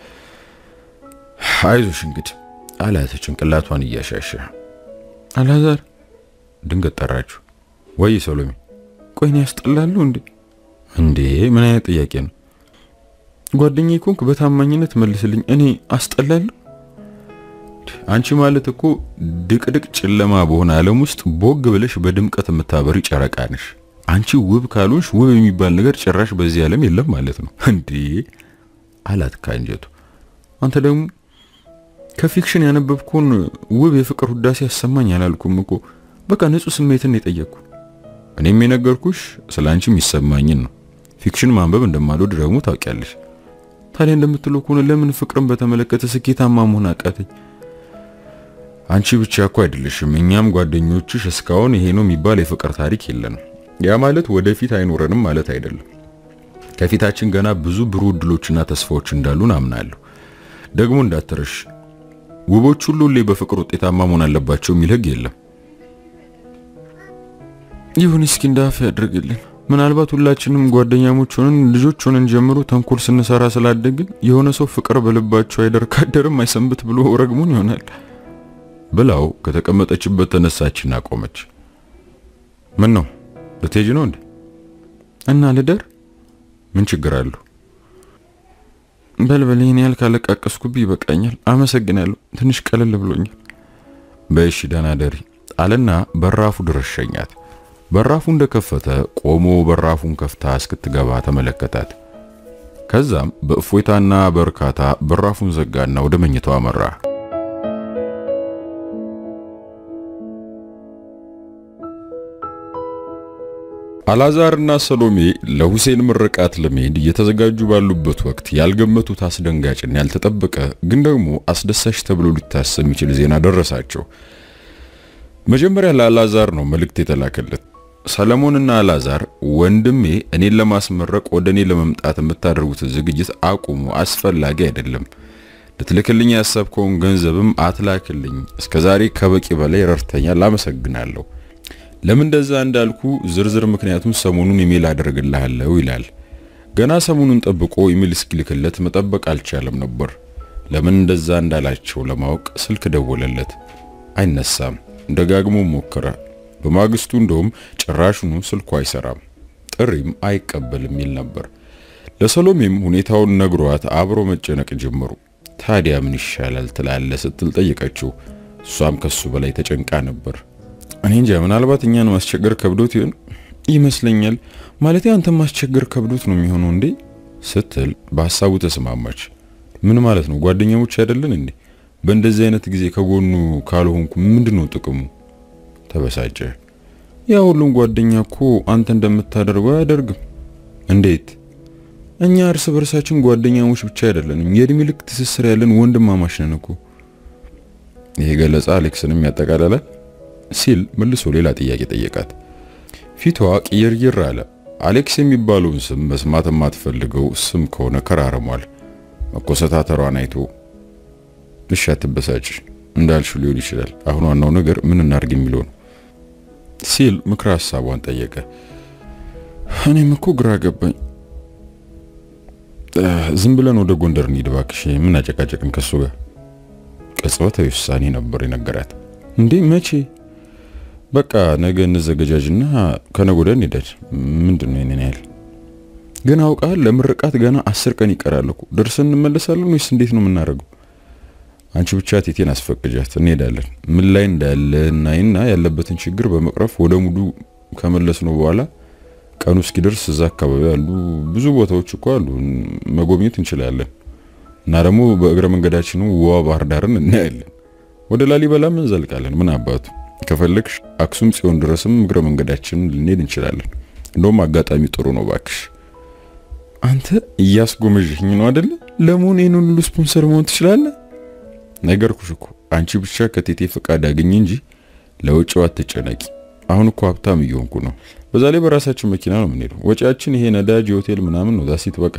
Speaker 1: አይዞሽ እንግዲህ አላት ጭንቅላቷን እያሻሸ።
Speaker 2: አላዛር
Speaker 1: ድንገት ጠራችሁ። ወይ ሰሎሜ?
Speaker 2: ቆይኔ ያስጠላሉ እንዴ?
Speaker 1: እንዴ ምን አይነት ጥያቄ ነው?
Speaker 2: ጓደኛዬ ኮንክ በታማኝነት መልስልኝ። እኔ አስጠላለሁ?
Speaker 1: አንቺ ማለት እኮ ድቅድቅ ጨለማ በሆነ ዓለም ውስጥ ቦግ ብለሽ በድምቀት የምታበሪ ጨረቃ ነሽ። አንቺ ውብ ካልሆንሽ ውብ የሚባል ነገር ጭራሽ በዚህ ዓለም የለም ማለት ነው እንዴ አላት ካንጀቱ።
Speaker 2: አንተ ደግሞ ከፊክሽን ያነበብኩን ውብ የፍቅር ውዳሴ ያሰማኝ አላልኩም እኮ በቃ ንጹህ ስሜትን የጠየቅኩ።
Speaker 1: እኔም የነገርኩሽ ስለ አንቺ የሚሰማኝን ነው። ፊክሽን ማንበብ እንደማልወድ ደግሞ ታውቂያለሽ።
Speaker 2: ታዲያ እንደምትለው ከሆነ ለምን ፍቅርን በተመለከተ ስኬታማ መሆን አቃተኝ?
Speaker 1: አንቺ ብቻ እኮ አይደለሽም፣ እኛም ጓደኞችሽ እስካሁን ይሄ ነው የሚባል የፍቅር ታሪክ የለንም። ያ ማለት ወደፊት አይኖረንም ማለት አይደለም። ከፊታችን ገና ብዙ ብሩህ እድሎችና ተስፋዎች እንዳሉን አምናለሁ። ደግሞ እንዳትረሽ ውቦች ሁሉ ሁሌ በፍቅር ውጤታማ መሆን አለባቸው የሚል ሕግ የለም።
Speaker 2: ይሁን እስኪ እንዳፍ ያድርግልን። ምናልባት ሁላችንም ጓደኛሞች ሆነን ልጆች ሆነን ጀምሮ ተንኮል ስንሰራ ስላደግን የሆነ ሰው ፍቅር በልባቸው አይደር ካደርም አይሰንብት ብሎ ረግሙን ይሆናል
Speaker 1: ብላው ከተቀመጠችበት ተነሳችና ቆመች። ምን ነው ልትሄጂ ነው እንዴ?
Speaker 2: እና ልደር
Speaker 1: ምን ችግር አለው?
Speaker 2: በልበል ይህን ያህል ካለቃቀስኩብህ ይበቃኛል። አመሰግናለሁ። ትንሽ ቀለል ብሎኛል።
Speaker 1: በእሺ ደህና ደሪ አለና በራፉ ድረስ ሸኛት። በራፉ እንደከፈተ ቆሞ በራፉን ከፍታ እስክትገባ ተመለከታት። ከዛም በእፎይታና በእርካታ በራፉን ዘጋና ወደ መኝታው አመራ። አላዛርና ሰሎሜ ለሁሴን ምርቃት ለመሄድ እየተዘጋጁ ባሉበት ወቅት ያልገመቱት አስደንጋጭና ያልተጠበቀ ግን ደግሞ አስደሳች ተብሎ ሊታሰብ የሚችል ዜና ደረሳቸው። መጀመሪያ ለአላዛር ነው መልእክት የተላከለት። ሰለሞንና አላዛር ወንድሜ እኔን ለማስመረቅ ወደ እኔ ለመምጣት የምታደርጉትን ዝግጅት አቁሙ፣ አስፈላጊ አይደለም። ልትልክልኝ ያሰብከውን ገንዘብም አትላክልኝ። እስከዛሬ ከበቂ በላይ ረድተኛል፣ አመሰግናለሁ። ለምን እንደዛ እንዳልኩ ዝርዝር ምክንያቱም ሰሞኑን ኢሜል አደርግልሃለሁ ይላል። ገና ሰሞኑን ጠብቆ ኢሜል እስኪልክለት መጠበቅ አልቻለም ነበር። ለምን እንደዛ እንዳላቸው ለማወቅ ስልክ ደወለለት። አይነሳም። ደጋግሞ ሞከረ። በማግስቱ እንደውም ጭራሹኑ ስልኩ አይሰራም፣ ጥሪም አይቀበልም የሚል ነበር። ለሰሎሜም ሁኔታውን ነግሯት አብሮ መጨነቅ ጀመሩ። ታዲያ ምን ይሻላል ትላለ ስትል ጠየቀችው። እሷም ከሱ በላይ ተጨንቃ ነበር።
Speaker 2: እኔ እንጃ ምናልባት እኛን ማስቸገር ከብዶት ይሆን ይመስለኛል። ማለት አንተ ማስቸገር ከብዶት ነው የሚሆነው እንዴ
Speaker 1: ስትል በሀሳቡ ተስማማች። ምን ማለት ነው? ጓደኛሞች አይደለን እንዴ? በእንደዚህ አይነት ጊዜ ከጎኑ ካልሆንኩ ምንድነው ጥቅሙ? ተበሳጨ።
Speaker 2: ያ ሁሉም ጓደኛ እኮ አንተ እንደምታደርገው አያደርግም።
Speaker 1: እንዴት?
Speaker 2: እኛ እርስ በርሳችን ጓደኛሞች ብቻ አይደለንም፣ የእድሜ ልክ ትስስር ያለን ወንድማማች ነን እኮ።
Speaker 1: ይሄ ገለጻ አሌክስንም ያጠቃልላል ሲል መልሶ ሌላ ጥያቄ ጠየቃት። ፊቷ ቅይርይር አለ። አሌክስ የሚባለውን ስም መስማት የማትፈልገው ስም ከሆነ ከራርሟል። መኮሰታተሯን አይቶ እሺ አትበሳጭ እንዳልሽው ሊሆን ይችላል። አሁን ዋናው ነገር ምን እናድርግ የሚለው ነው ሲል ምክረ ሀሳቧን ጠየቀ። እኔም እኮ ግራ ገባኝ። ዝም ብለን ወደ ጎንደር እንሂድ እባክሽ፣ ምን አጨቃጨቅን ከሱ ጋር። ቅጽበታዊ ውሳኔ ነበር የነገራት። እንዴ መቼ? በቃ ነገ እንዘገጃጅና ከነገ ወዲያ እንሄዳለን። ምንድን ነው ይሄንን ያህል ግን አውቃል። ለምርቃት ገና አስር ቀን ይቀራል እኮ ደርሰን እንመለሳለን ወይስ እንዴት ነው የምናደርገው? አንቺ ብቻ ቴቴን አስፈቅጃት፣ እንሄዳለን። ምን ላይ እንዳለ እናይና ያለበትን ችግር በመቅረፍ ወደ ሙሉ ከመለስ ነው በኋላ ቀኑ እስኪደርስ እዛ አካባቢ ያሉ ብዙ ቦታዎች እኮ አሉ መጎብኘት እንችላለን። እና ደግሞ በእግረ መንገዳችን ውዋ ባህር ዳርን እናያለን። ወደ ላሊበላም እንዘልቃለን። ምን አባቱ ከፈለግሽ አክሱም ጽዮን ድረስም እግረ መንገዳችንን ልንሄድ እንችላለን። እንደውም አጋጣሚ ጥሩ ነው ባክሽ።
Speaker 2: አንተ እያስጎመዥኝ ነው አይደለ? ለመሆኑ ይህን ሁሉ ስፖንሰር መሆን ትችላለህ?
Speaker 1: ነገርኩሽ እኮ አንቺ ብቻ ከቴቴ ፈቃድ አግኝ እንጂ ለውጭው አትጨነቂ። አሁን እኮ ሀብታም እየሆንኩ ነው። በዛ ላይ በራሳችን መኪና ነው የምንሄደው። ወጪያችን ይሄ ነዳጅ፣ የሆቴል ምናምን ነው። ዛሲት በቃ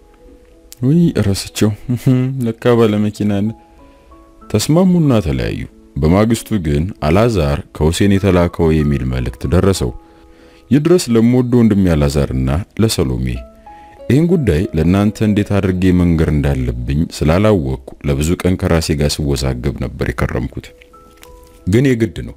Speaker 2: ውይ እረስቸው ለካ ባለ መኪና
Speaker 1: ተስማሙና ተለያዩ። በማግስቱ ግን አላዛር ከሁሴን የተላከው የሚል መልእክት ደረሰው። ይድረስ ለምወደው ወንድሜ አላዛርና ለሰሎሜ ይህን ጉዳይ ለእናንተ እንዴት አድርጌ መንገር እንዳለብኝ ስላላወቅኩ ለብዙ ቀን ከራሴ ጋር ስወዛገብ ነበር የከረምኩት። ግን የግድ ነው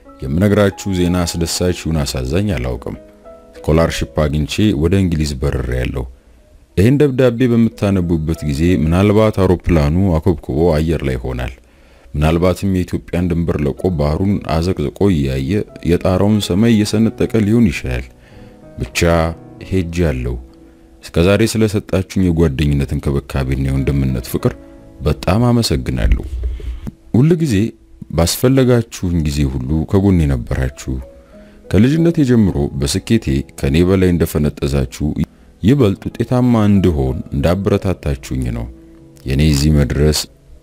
Speaker 1: የምነግራችሁ ዜና አስደሳች ይሁን አሳዛኝ አላውቅም። ስኮላርሺፕ አግኝቼ ወደ እንግሊዝ በርሬ ያለው። ይህን ደብዳቤ በምታነቡበት ጊዜ ምናልባት አውሮፕላኑ አኮብኩቦ አየር ላይ ይሆናል። ምናልባትም የኢትዮጵያን ድንበር ለቆ ባህሩን አዘቅዝቆ እያየ የጣራውን ሰማይ እየሰነጠቀ ሊሆን ይችላል። ብቻ ሄጅ ያለው እስከ ዛሬ ስለሰጣችሁኝ የጓደኝነት እንክብካቤና የወንድምነት ፍቅር በጣም አመሰግናለሁ። ሁል ጊዜ ባስፈለጋችሁኝ ጊዜ ሁሉ ከጎኔ ነበራችሁ። ከልጅነቴ ጀምሮ በስኬቴ ከኔ በላይ እንደፈነጠዛችሁ ይበልጥ ውጤታማ እንድሆን እንዳበረታታችሁኝ ነው። የኔ እዚህ መድረስ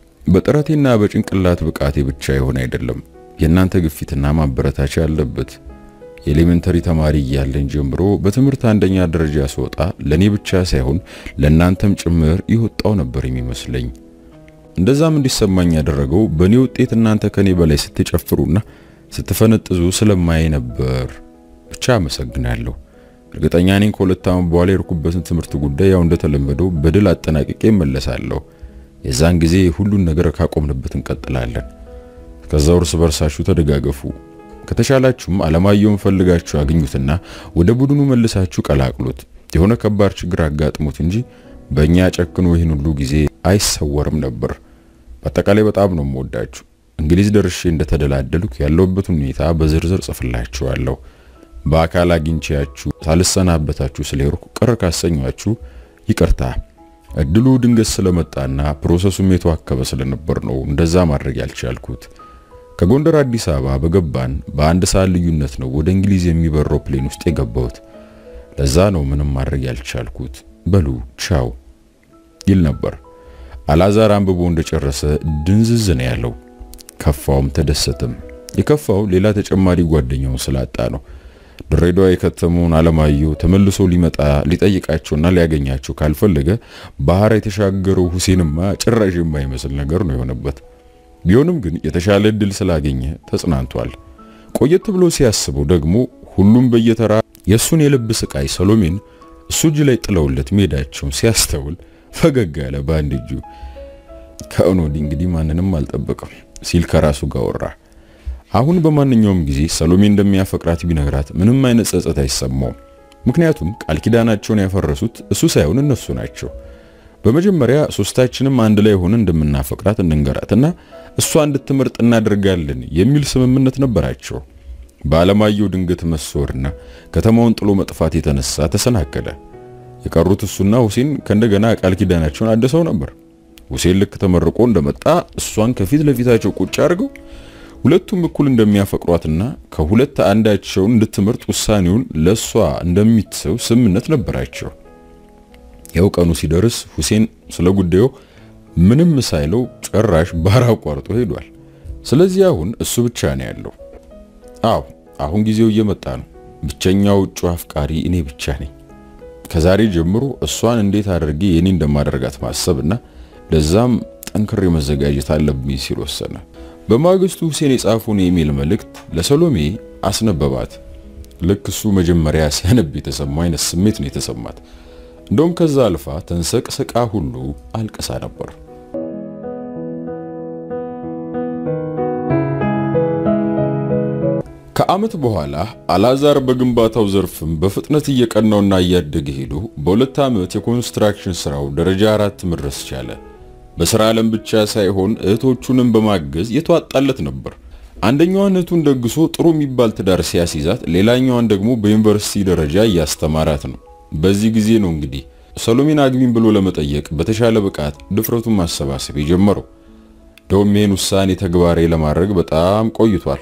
Speaker 1: በጥረቴና በጭንቅላት ብቃቴ ብቻ የሆነ አይደለም፣ የእናንተ ግፊትና ማበረታቻ ያለበት። የኤሌመንተሪ ተማሪ እያለን ጀምሮ በትምህርት አንደኛ ደረጃ ስወጣ ለኔ ብቻ ሳይሆን ለእናንተም ጭምር ይወጣው ነበር የሚመስለኝ። እንደዛም እንዲሰማኝ ያደረገው በእኔ ውጤት እናንተ ከኔ በላይ ስትጨፍሩና ስትፈነጥዙ ስለማይ ነበር። ብቻ አመሰግናለሁ። እርግጠኛ ነኝ ከሁለት ዓመት በኋላ የርኩበትን ትምህርት ጉዳይ ያው እንደተለመደው በድል አጠናቅቄ እመለሳለሁ። የዛን ጊዜ ሁሉን ነገር ካቆምንበት እንቀጥላለን። ከዛው እርስ በርሳችሁ ተደጋገፉ። ከተሻላችሁም አለማየሁን ፈልጋችሁ አግኙትና ወደ ቡድኑ መልሳችሁ ቀላቅሉት። የሆነ ከባድ ችግር አጋጥሞት እንጂ በእኛ ጨክኖ ይህን ሁሉ ጊዜ አይሰወርም ነበር። በአጠቃላይ በጣም ነው የምወዳችሁ። እንግሊዝ ደርሼ እንደተደላደልኩ ያለሁበትን ሁኔታ በዝርዝር ጽፍላችኋለሁ። በአካል አግኝቻችሁ ሳልሰናበታችሁ ስለሄድኩ ቅር ካሰኟችሁ ይቅርታ። እድሉ ድንገት ስለመጣና ፕሮሰሱም የተዋከበ ስለነበር ነው እንደዛ ማድረግ ያልቻልኩት። ከጎንደር አዲስ አበባ በገባን በአንድ ሰዓት ልዩነት ነው ወደ እንግሊዝ የሚበረው ፕሌን ውስጥ የገባሁት። ለዛ ነው ምንም ማድረግ ያልቻልኩት። በሉ ቻው ይል ነበር። አላዛር አንብቦ እንደጨረሰ ድንዝዝ ነው ያለው። ከፋውም ተደሰተም። የከፋው ሌላ ተጨማሪ ጓደኛውን ስላጣ ነው። ድሬዳዋ የከተመውን አለማየሁ ተመልሶ ሊመጣ ሊጠይቃቸውና ሊያገኛቸው ካልፈለገ ባህር የተሻገረው ሁሴንማ ጭራሽ የማይመስል ነገር ነው የሆነበት። ቢሆንም ግን የተሻለ እድል ስላገኘ ተጽናንቷል። ቆየት ብሎ ሲያስበው ደግሞ ሁሉም በየተራ የእሱን የልብ ስቃይ ሰሎሜን እሱ እጅ ላይ ጥለውለት መሄዳቸውን ሲያስተውል ፈገግ ያለ በአንድ እጁ ከእኖ ወዲህ እንግዲህ ማንንም አልጠበቅም ሲል ከራሱ ጋር ወራ። አሁን በማንኛውም ጊዜ ሰሎሜ እንደሚያፈቅራት ቢነግራት ምንም አይነት ጸጸት አይሰማውም። ምክንያቱም ቃል ኪዳናቸውን ያፈረሱት እሱ ሳይሆን እነሱ ናቸው። በመጀመሪያ ሶስታችንም አንድ ላይ ሆነን እንደምናፈቅራት እንንገራትና እሷ እንድትመርጥ እናደርጋለን የሚል ስምምነት ነበራቸው። በአለማየሁ ድንገት መሰወርና ከተማውን ጥሎ መጥፋት የተነሳ ተሰናከለ። የቀሩት እሱና ሁሴን ከእንደገና ቃል ኪዳናቸውን አድሰው ነበር። ሁሴን ልክ ተመርቆ እንደመጣ እሷን ከፊት ለፊታቸው ቁጭ አድርገው ሁለቱም እኩል እንደሚያፈቅሯትና ከሁለት አንዳቸውን እንድትመርጥ ውሳኔውን ለሷ እንደሚትሰው ስምምነት ነበራቸው። ያው ቀኑ ሲደርስ ሁሴን ስለ ጉዳዩ ምንም ሳይለው ጭራሽ ባህር አቋርጦ ሄዷል። ስለዚህ አሁን እሱ ብቻ ነው ያለው። አዎ አሁን ጊዜው እየመጣ ነው። ብቸኛው እጩ አፍቃሪ እኔ ብቻ ነኝ። ከዛሬ ጀምሮ እሷን እንዴት አድርጌ የኔ እንደማደርጋት ማሰብና ለዛም ጠንክሬ መዘጋጀት አለብኝ ሲል ወሰነ። በማግስቱ ሁሴን የጻፉን የኢሜል መልእክት ለሰሎሜ አስነበባት። ልክ እሱ መጀመሪያ ሲያነብ የተሰማው አይነት ስሜት ነው የተሰማት። እንደውም ከዛ አልፋ ተንሰቅስቃ ሁሉ አልቅሳ ነበር። ከዓመት በኋላ አላዛር በግንባታው ዘርፍም በፍጥነት እየቀናውና እያደገ ሄዶ በሁለት ዓመት የኮንስትራክሽን ስራው ደረጃ አራት መድረስ ቻለ። በስራ ዓለም ብቻ ሳይሆን እህቶቹንም በማገዝ የተዋጣለት ነበር። አንደኛዋን እህቱን ደግሶ ጥሩ የሚባል ትዳር ሲያስይዛት፣ ሌላኛዋን ደግሞ በዩኒቨርሲቲ ደረጃ እያስተማራት ነው። በዚህ ጊዜ ነው እንግዲህ ሰሎሜን አግቢኝ ብሎ ለመጠየቅ በተሻለ ብቃት ድፍረቱን ማሰባሰብ የጀመረው። ደውም ይህን ውሳኔ ተግባራዊ ለማድረግ በጣም ቆይቷል።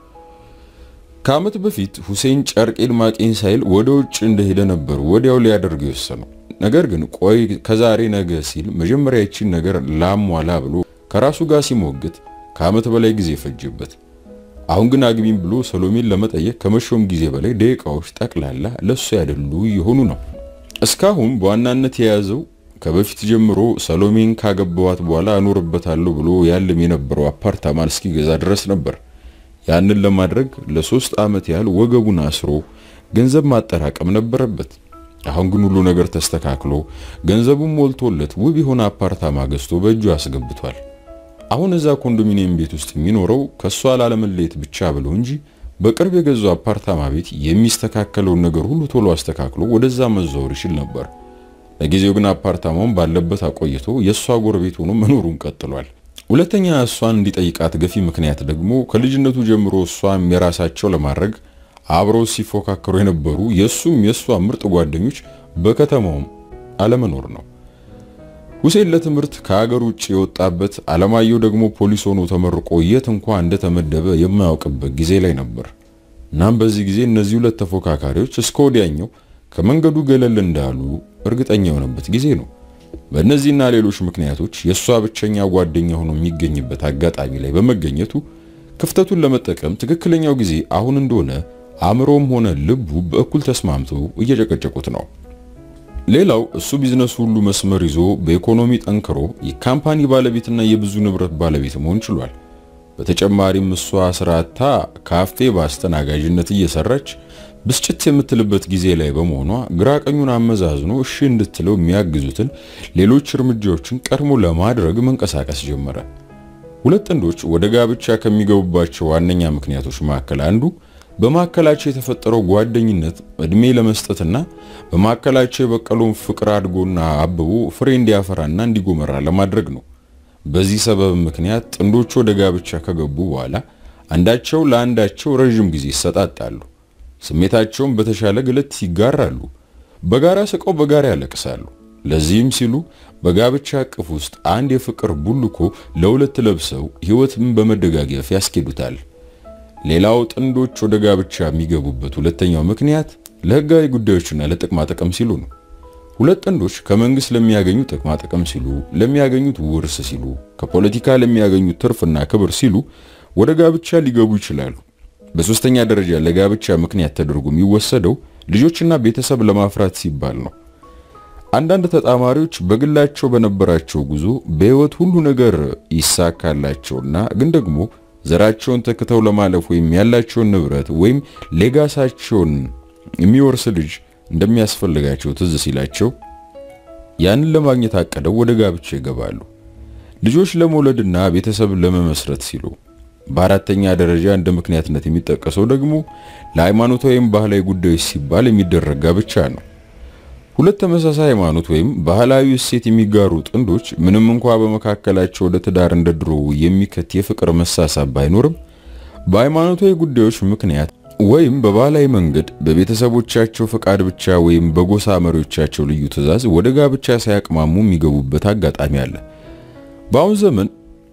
Speaker 1: ከዓመት በፊት ሁሴን ጨርቄን ማቄን ሳይል ወደ ውጭ እንደሄደ ነበር ወዲያው ሊያደርግ የወሰነው። ነገር ግን ቆይ ከዛሬ ነገ ሲል መጀመሪያ ይቺን ነገር ላሟላ ብሎ ከራሱ ጋር ሲሞግት ከዓመት በላይ ጊዜ ፈጀበት። አሁን ግን አግቢኝ ብሎ ሰሎሜን ለመጠየቅ ከመሾም ጊዜ በላይ ደቂቃዎች ጠቅላላ ለሱ ያደሉ የሆኑ ነው። እስካሁን በዋናነት የያዘው ከበፊት ጀምሮ ሰሎሜን ካገባዋት በኋላ እኖርበታለሁ ብሎ ያለም የነበረው አፓርታማን እስኪገዛ ድረስ ነበር። ያንን ለማድረግ ለሶስት ዓመት ያህል ወገቡን አስሮ ገንዘብ ማጠራቀም ነበረበት። አሁን ግን ሁሉ ነገር ተስተካክሎ ገንዘቡን ሞልቶለት ውብ የሆነ አፓርታማ ገዝቶ በእጁ አስገብቷል። አሁን እዛ ኮንዶሚኒየም ቤት ውስጥ የሚኖረው ከሷ ላለመለየት ብቻ ብሎ እንጂ በቅርብ የገዛው አፓርታማ ቤት የሚስተካከለውን ነገር ሁሉ ቶሎ አስተካክሎ ወደዛ መዛወር ይችል ነበር። ለጊዜው ግን አፓርታማውን ባለበት አቆይቶ የእሷ ጎረቤት ሆኖ መኖሩን ቀጥሏል። ሁለተኛ እሷን እንዲጠይቃት ገፊ ምክንያት ደግሞ ከልጅነቱ ጀምሮ እሷም የራሳቸው ለማድረግ አብረው ሲፎካከሩ የነበሩ የእሱም የእሷ ምርጥ ጓደኞች በከተማውም አለመኖር ነው። ሁሴን ለትምህርት ከሀገር ውጭ የወጣበት አለማየሁ ደግሞ ፖሊስ ሆኖ ተመርቆ የት እንኳ እንደተመደበ የማያውቅበት ጊዜ ላይ ነበር። እናም በዚህ ጊዜ እነዚህ ሁለት ተፎካካሪዎች እስከ ወዲያኛው ከመንገዱ ገለል እንዳሉ እርግጠኛ የሆነበት ጊዜ ነው። በእነዚህና ሌሎች ምክንያቶች የእሷ ብቸኛ ጓደኛ ሆኖ የሚገኝበት አጋጣሚ ላይ በመገኘቱ ክፍተቱን ለመጠቀም ትክክለኛው ጊዜ አሁን እንደሆነ አእምሮም ሆነ ልቡ በእኩል ተስማምተው እየጨቀጨቁት ነው። ሌላው እሱ ቢዝነሱ ሁሉ መስመር ይዞ በኢኮኖሚ ጠንክሮ የካምፓኒ ባለቤትና የብዙ ንብረት ባለቤት መሆን ችሏል። በተጨማሪም እሷ ስራታ ካፌ በአስተናጋጅነት እየሰራች ብስጭት የምትልበት ጊዜ ላይ በመሆኗ ግራ ቀኙን አመዛዝኖ እሺ እንድትለው የሚያግዙትን ሌሎች እርምጃዎችን ቀድሞ ለማድረግ መንቀሳቀስ ጀመረ። ሁለት ጥንዶች ወደ ጋብቻ ከሚገቡባቸው ዋነኛ ምክንያቶች መካከል አንዱ በማዕከላቸው የተፈጠረው ጓደኝነት እድሜ ለመስጠትና በማዕከላቸው የበቀለውን ፍቅር አድጎና አብቦ ፍሬ እንዲያፈራና እንዲጎመራ ለማድረግ ነው። በዚህ ሰበብ ምክንያት ጥንዶቹ ወደ ጋብቻ ከገቡ በኋላ አንዳቸው ለአንዳቸው ረዥም ጊዜ ይሰጣጣሉ። ስሜታቸውን በተሻለ ግለት ይጋራሉ። በጋራ ስቀው በጋራ ያለቅሳሉ። ለዚህም ሲሉ በጋብቻ እቅፍ ውስጥ አንድ የፍቅር ቡልኮ ለሁለት ለብሰው ሕይወትን በመደጋገፍ ያስኬዱታል። ሌላው ጥንዶች ወደ ጋብቻ የሚገቡበት ሁለተኛው ምክንያት ለሕጋዊ ጉዳዮችና ለጥቅማ ጥቅም ሲሉ ነው። ሁለት ጥንዶች ከመንግስት ለሚያገኙ ጥቅማ ጥቅም ሲሉ፣ ለሚያገኙት ውርስ ሲሉ፣ ከፖለቲካ ለሚያገኙት ትርፍና ክብር ሲሉ ወደ ጋብቻ ሊገቡ ይችላሉ። በሶስተኛ ደረጃ ለጋብቻ ምክንያት ተደርጎ የሚወሰደው ልጆችና ቤተሰብ ለማፍራት ሲባል ነው። አንዳንድ ተጣማሪዎች በግላቸው በነበራቸው ጉዞ በህይወት ሁሉ ነገር ይሳካላቸውና ግን ደግሞ ዘራቸውን ተክተው ለማለፍ ወይም ያላቸውን ንብረት ወይም ሌጋሳቸውን የሚወርስ ልጅ እንደሚያስፈልጋቸው ትዝ ሲላቸው ያንን ለማግኘት አቅደው ወደ ጋብቻ ይገባሉ። ልጆች ለመውለድና ቤተሰብ ለመመስረት ሲሉ በአራተኛ ደረጃ እንደ ምክንያትነት የሚጠቀሰው ደግሞ ለሃይማኖታዊ ወይም ባህላዊ ጉዳዮች ሲባል የሚደረግ ጋብቻ ነው። ሁለት ተመሳሳይ ሃይማኖት ወይም ባህላዊ እሴት የሚጋሩ ጥንዶች ምንም እንኳ በመካከላቸው ወደ ትዳር እንደ ድሮ የሚከት የፍቅር መሳሳብ ባይኖርም በሃይማኖታዊ ጉዳዮች ምክንያት ወይም በባህላዊ መንገድ በቤተሰቦቻቸው ፈቃድ ብቻ ወይም በጎሳ መሪዎቻቸው ልዩ ትዕዛዝ ወደ ጋብቻ ሳያቅማሙ የሚገቡበት አጋጣሚ አለ። በአሁን ዘመን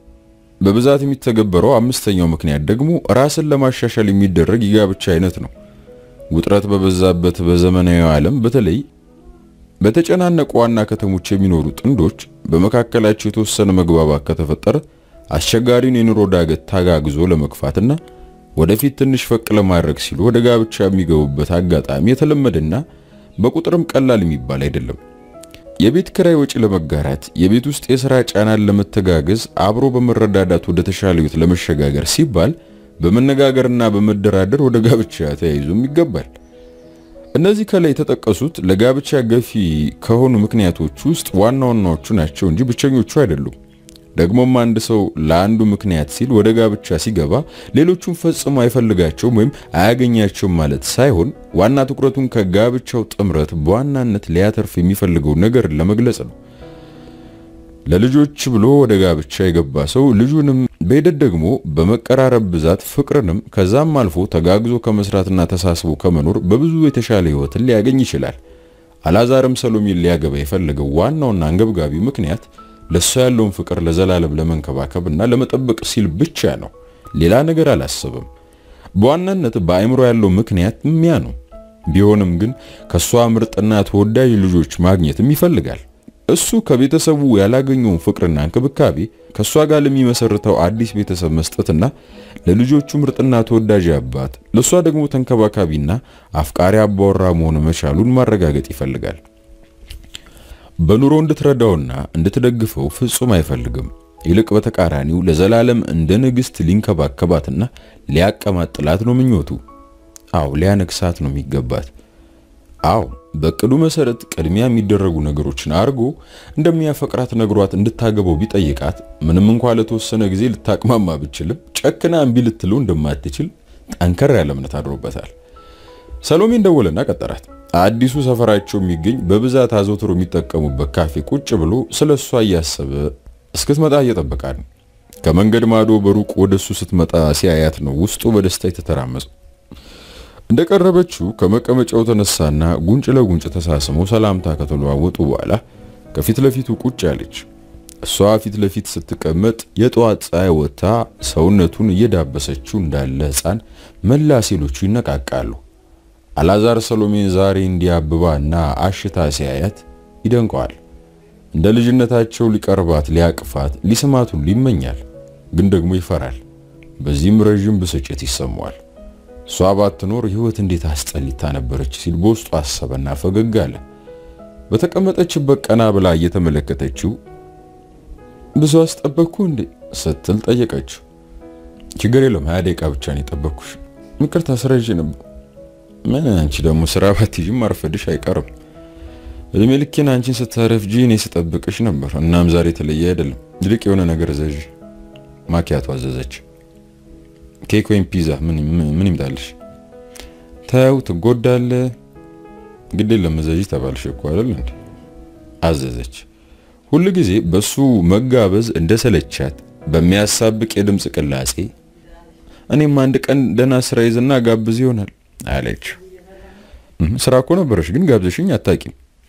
Speaker 1: በብዛት የሚተገበረው አምስተኛው ምክንያት ደግሞ ራስን ለማሻሻል የሚደረግ የጋብቻ አይነት ነው። ውጥረት በበዛበት በዘመናዊ ዓለም በተለይ በተጨናነቁ ዋና ከተሞች የሚኖሩ ጥንዶች በመካከላቸው የተወሰነ መግባባት ከተፈጠረ አስቸጋሪውን የኑሮ ዳገት ታጋግዞ ለመግፋትና ወደፊት ትንሽ ፈቅ ለማድረግ ሲሉ ወደ ጋብቻ የሚገቡበት አጋጣሚ የተለመደና በቁጥርም ቀላል የሚባል አይደለም። የቤት ክራይ ወጪ ለመጋራት፣ የቤት ውስጥ የሥራ ጫናን ለመተጋገዝ፣ አብሮ በመረዳዳት ወደ ተሻለ ሕይወት ለመሸጋገር ሲባል በመነጋገርና በመደራደር ወደ ጋብቻ ተያይዞም ይገባል። እነዚህ ከላይ የተጠቀሱት ለጋብቻ ገፊ ከሆኑ ምክንያቶች ውስጥ ዋና ዋናዎቹ ናቸው እንጂ ብቸኞቹ አይደሉም። ደግሞም አንድ ሰው ለአንዱ ምክንያት ሲል ወደ ጋብቻ ሲገባ ሌሎቹን ፈጽሞ አይፈልጋቸውም ወይም አያገኛቸውም ማለት ሳይሆን ዋና ትኩረቱን ከጋብቻው ጥምረት በዋናነት ሊያተርፍ የሚፈልገው ነገር ለመግለጽ ነው። ለልጆች ብሎ ወደ ጋብቻ የገባ ሰው ልጁንም በሂደት ደግሞ በመቀራረብ ብዛት ፍቅርንም ከዛም አልፎ ተጋግዞ ከመስራትና ተሳስቦ ከመኖር በብዙ የተሻለ ሕይወትን ሊያገኝ ይችላል። አላዛርም ሰሎሜን ሊያገባ የፈለገው ዋናውና አንገብጋቢ ምክንያት ለእሷ ያለውን ፍቅር ለዘላለም ለመንከባከብና ለመጠበቅ ሲል ብቻ ነው። ሌላ ነገር አላሰበም። በዋናነት በአእምሮ ያለው ምክንያት ሚያ ነው። ቢሆንም ግን ከእሷ ምርጥና ተወዳጅ ልጆች ማግኘትም ይፈልጋል። እሱ ከቤተሰቡ ያላገኘውን ፍቅርና እንክብካቤ ከእሷ ጋር ለሚመሰርተው አዲስ ቤተሰብ መስጠትና ለልጆቹ ምርጥና ተወዳጅ አባት፣ ለእሷ ደግሞ ተንከባካቢና አፍቃሪ አባወራ መሆን መቻሉን ማረጋገጥ ይፈልጋል። በኑሮ እንድትረዳውና እንድትደግፈው ፍጹም አይፈልግም። ይልቅ በተቃራኒው ለዘላለም እንደ ንግሥት ሊንከባከባትና ሊያቀማጥላት ነው ምኞቱ። አዎ ሊያነግሳት ነው የሚገባት። አዎ በቅዱ መሰረት ቅድሚያ የሚደረጉ ነገሮችን አድርጎ እንደሚያፈቅራት ነግሯት እንድታገባው ቢጠይቃት ምንም እንኳ ለተወሰነ ጊዜ ልታቅማማ ብችልም ጨክና እምቢ ልትለው እንደማትችል ጠንከር ያለ እምነት አድሮበታል። ሰሎሜን ደወለና ቀጠራት። አዲሱ ሰፈራቸው የሚገኝ በብዛት አዘውትሮ የሚጠቀሙበት ካፌ ቁጭ ብሎ ስለ እሷ እያሰበ እስክትመጣ እየጠበቃት ነው። ከመንገድ ማዶ በሩቅ ወደሱ ስትመጣ ሲያያት ነው ውስጡ በደስታ የተተራመሰው። እንደቀረበችው ከመቀመጫው ተነሳና ጉንጭ ለጉንጭ ተሳስመው ሰላምታ ከተለዋወጡ በኋላ ከፊት ለፊቱ ቁጭ አለች። እሷ ፊት ለፊት ስትቀመጥ የጠዋት ፀሐይ ወጥታ ሰውነቱን እየዳበሰችው እንዳለ ሕፃን መላ ሴሎቹ ይነቃቃሉ። አላዛር ሰሎሜን ዛሬ እንዲያብባና አሽታ ሲያያት ይደንቀዋል። እንደ ልጅነታቸው ሊቀርባት፣ ሊያቅፋት፣ ሊስማት ሁሉ ይመኛል። ግን ደግሞ ይፈራል። በዚህም ረዥም ብስጭት ይሰማዋል። እሷ ባትኖር ሕይወት እንዴት አስጠሊታ ነበረች ሲል በውስጡ አሰበና ፈገግ አለ። በተቀመጠችበት ቀና ብላ እየተመለከተችው ብዙ አስጠበቅኩ እንዴ ስትል ጠየቀችው። ችግር የለም ሀያ ደቂቃ ብቻ ነው የጠበቅኩሽ። ይቅርታ ስራ ይዤ ነበር። ምን አንቺ ደግሞ ስራ ባትይዥም ማርፈድሽ አይቀርም። እድሜ ልኬን አንቺን ስታረፍጂ እኔ ስጠብቅሽ ነበር። እናም ዛሬ የተለየ አይደለም። ይልቅ የሆነ ነገር ዘዥ። ማኪያቶ አዘዘች። ኬክ ወይም ፒዛ ምን ይምጣልሽ? ተው ትጎዳለህ። ግድ የለም ዘዥ ተባልሽ እኮ አይደል እንዴ? አዘዘች። ሁል ጊዜ በሱ መጋበዝ እንደሰለቻት በሚያሳብቅ የድምፅ ቅላጼ እኔም አንድ ቀን ደህና ስራ ይዝና ጋብዝ ይሆናል አለች። ስራ እኮ ነበረሽ ግን ጋብዘሽኝ አታቂም።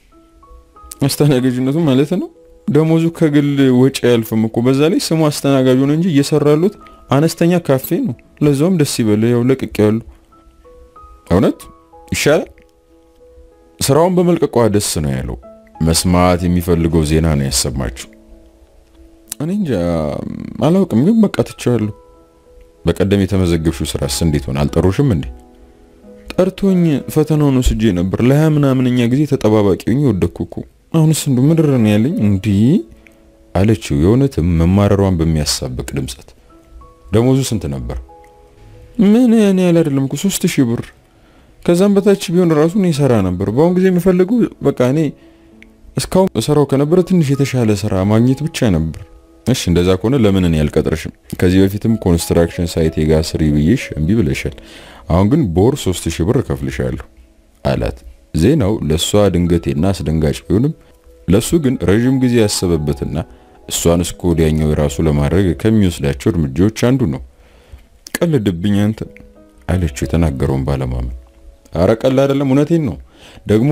Speaker 1: አስተናጋጅነቱ ማለት ነው። ደሞዙ ከግል ወጪ አያልፍም እኮ በዛ ላይ ስሙ አስተናጋጁ ነው እንጂ እየሰራሉት አነስተኛ ካፌ ነው። ለዛውም ደስ ይበል ያው ለቅቅ ያሉ እውነት ይሻላል። ስራውን በመልቀቋ ደስ ነው ያለው። መስማት የሚፈልገው ዜና ነው ያሰማችው። እኔ እንጃ አላውቅም፣ ግን በቃ ትቼዋለሁ። በቀደም የተመዘገብሽው ስራስ እንዴት ሆነ? አልጠሩሽም እንዴ? ጠርቶኝ ፈተናውን ወስጄ ነበር። ለሀያ ምናምንኛ ጊዜ ተጠባባቂ ሆኜ ወደኩ እኮ። አሁንስ እንዱ ምድር ነው ያለኝ እንዲህ አለችው፣ የእውነትም መማረሯን በሚያሳብቅ ድምጸት። ደሞዙ ስንት ነበር? ምን ያን ያህል አይደለም እኮ ሶስት ሺህ ብር። ከዛም በታች ቢሆን ራሱ እኔ ሰራ ነበር። በአሁን ጊዜ የምፈልገው በቃ እኔ እስካሁን ሰራው ከነበረ ትንሽ የተሻለ ስራ ማግኘት ብቻ ነበር። እሺ እንደዛ ከሆነ ለምን እኔ አልቀጥርሽም? ከዚህ በፊትም ኮንስትራክሽን ሳይት የጋ ስሪ ብዬሽ እምቢ ብለሻል። አሁን ግን በወር ሶስት ሺህ ብር እከፍልሻለሁ አላት። ዜናው ለእሷ ድንገቴና አስደንጋጭ ቢሆንም ለእሱ ግን ረዥም ጊዜ ያሰበበትና እሷን እስከ ወዲያኛው የራሱ ለማድረግ ከሚወስዳቸው እርምጃዎች አንዱ ነው። ቀልድብኝ አንተ አለችው የተናገረውን ባለማመን። አረ ቀልድ አይደለም እውነቴን ነው። ደግሞ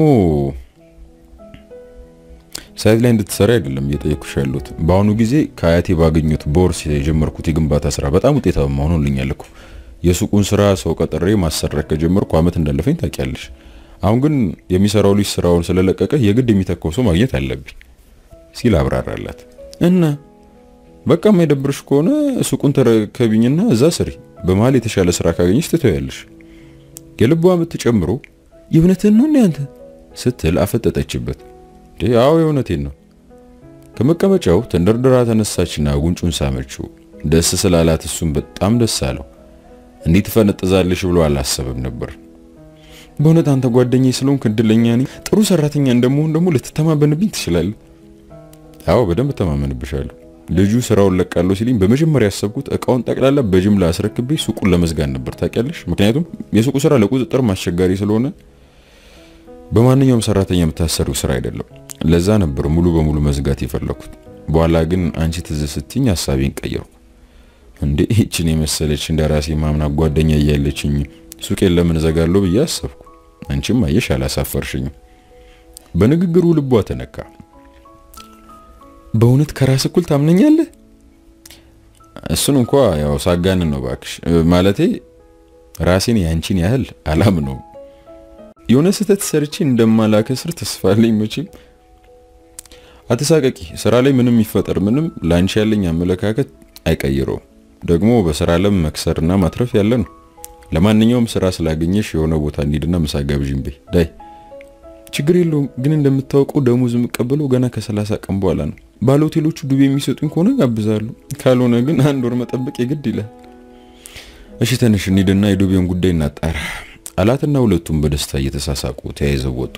Speaker 1: ሳይት ላይ እንድትሰራ አይደለም እየጠየኩሽ ያሉት። በአሁኑ ጊዜ ከአያቴ ባገኙት ቦርስ የጀመርኩት የግንባታ ስራ በጣም ውጤታማ ሆኖልኛል እኮ። የሱቁን ስራ ሰው ቀጥሬ ማሰራት ከጀመርኩ አመት እንዳለፈኝ ታውቂያለሽ። አሁን ግን የሚሰራው ልጅ ስራውን ስለለቀቀ የግድ የሚተካው ሰው ማግኘት አለብኝ ሲል አብራራላት። እና በቃ የማይደብርሽ ከሆነ ሱቁን ተረከቢኝና እዛ ስሪ። በመሀል የተሻለ ስራ ካገኘች ትተያለሽ። የልቧ ምት ጨምሮ
Speaker 2: የእውነትህን ነው አንተ
Speaker 1: ስትል አፈጠጠችበት። አዎ የእውነቴን ነው። ከመቀመጫው ተንደርድራ ተነሳችና ጉንጩን ሳመችው። ደስ ስላላት እሱም በጣም ደስ አለው። እንዴት ፈነጥዛለሽ ብሎ አላሰበም ነበር።
Speaker 2: በእውነት አንተ ጓደኛዬ ስለሆንክ እድለኛ ነኝ። ጥሩ ሰራተኛ እንደመሆን ደግሞ ልትተማመንብኝ ትችላለህ።
Speaker 1: አዎ በደንብ ተማመንብሻለሁ። ልጁ ስራውን ለቃለሁ ሲልኝ በመጀመሪያ ያሰብኩት እቃውን ጠቅላላ በጅምላ አስረክቤ ሱቁን ለመዝጋት ነበር። ታውቂያለሽ፣ ምክንያቱም የሱቁ ስራ ለቁጥጥር አስቸጋሪ ስለሆነ በማንኛውም ሰራተኛ የምታሰሪው ስራ አይደለም። ለዛ ነበር ሙሉ በሙሉ መዝጋት የፈለኩት። በኋላ ግን አንቺ ትዝ ስትኝ ሀሳቤን ቀየርኩ። እንዴ ይህችን የመሰለች እንደ ራሴ ማምና ጓደኛ እያለችኝ ሱቄን ለምን ዘጋለሁ ብዬ አሰብኩ። አንቺም አየሽ አላሳፈርሽኝም። በንግግሩ ልቧ ተነካ።
Speaker 2: በእውነት ከራስ እኩል ታምነኛለህ?
Speaker 1: እሱን እንኳ ያው ሳጋንን ነው ባክሽ። ማለቴ ራሴን ያንቺን ያህል አላምነውም።
Speaker 2: የሆነ ስህተት ሰርቼ እንደማላከስር ተስፋ አለኝ። መቼም
Speaker 1: አትሳቀቂ። ስራ ላይ ምንም ይፈጠር ምንም ላንቺ ያለኝ አመለካከት አይቀይረውም። ደግሞ በስራ ለም መክሰርና ማትረፍ ያለ ነው። ለማንኛውም ስራ ስላገኘሽ የሆነ ቦታ እንሂድና ምሳ ጋብዥኝ በይ ዳይ።
Speaker 2: ችግር የለውም ግን እንደምታውቀው ደሞዝ የምቀበለው ገና ከሰላሳ ቀን በኋላ ነው። ባለ ሆቴሎቹ ዱቤ የሚሰጡኝ ከሆነ ጋብዛለሁ፣ ካልሆነ ግን አንድ ወር መጠበቅ የግድ ይላል።
Speaker 1: እሺ ትንሽ እንሂድና የዱቤውን ጉዳይ እናጣራ አላትና ሁለቱም በደስታ እየተሳሳቁ ተያይዘው ወጡ።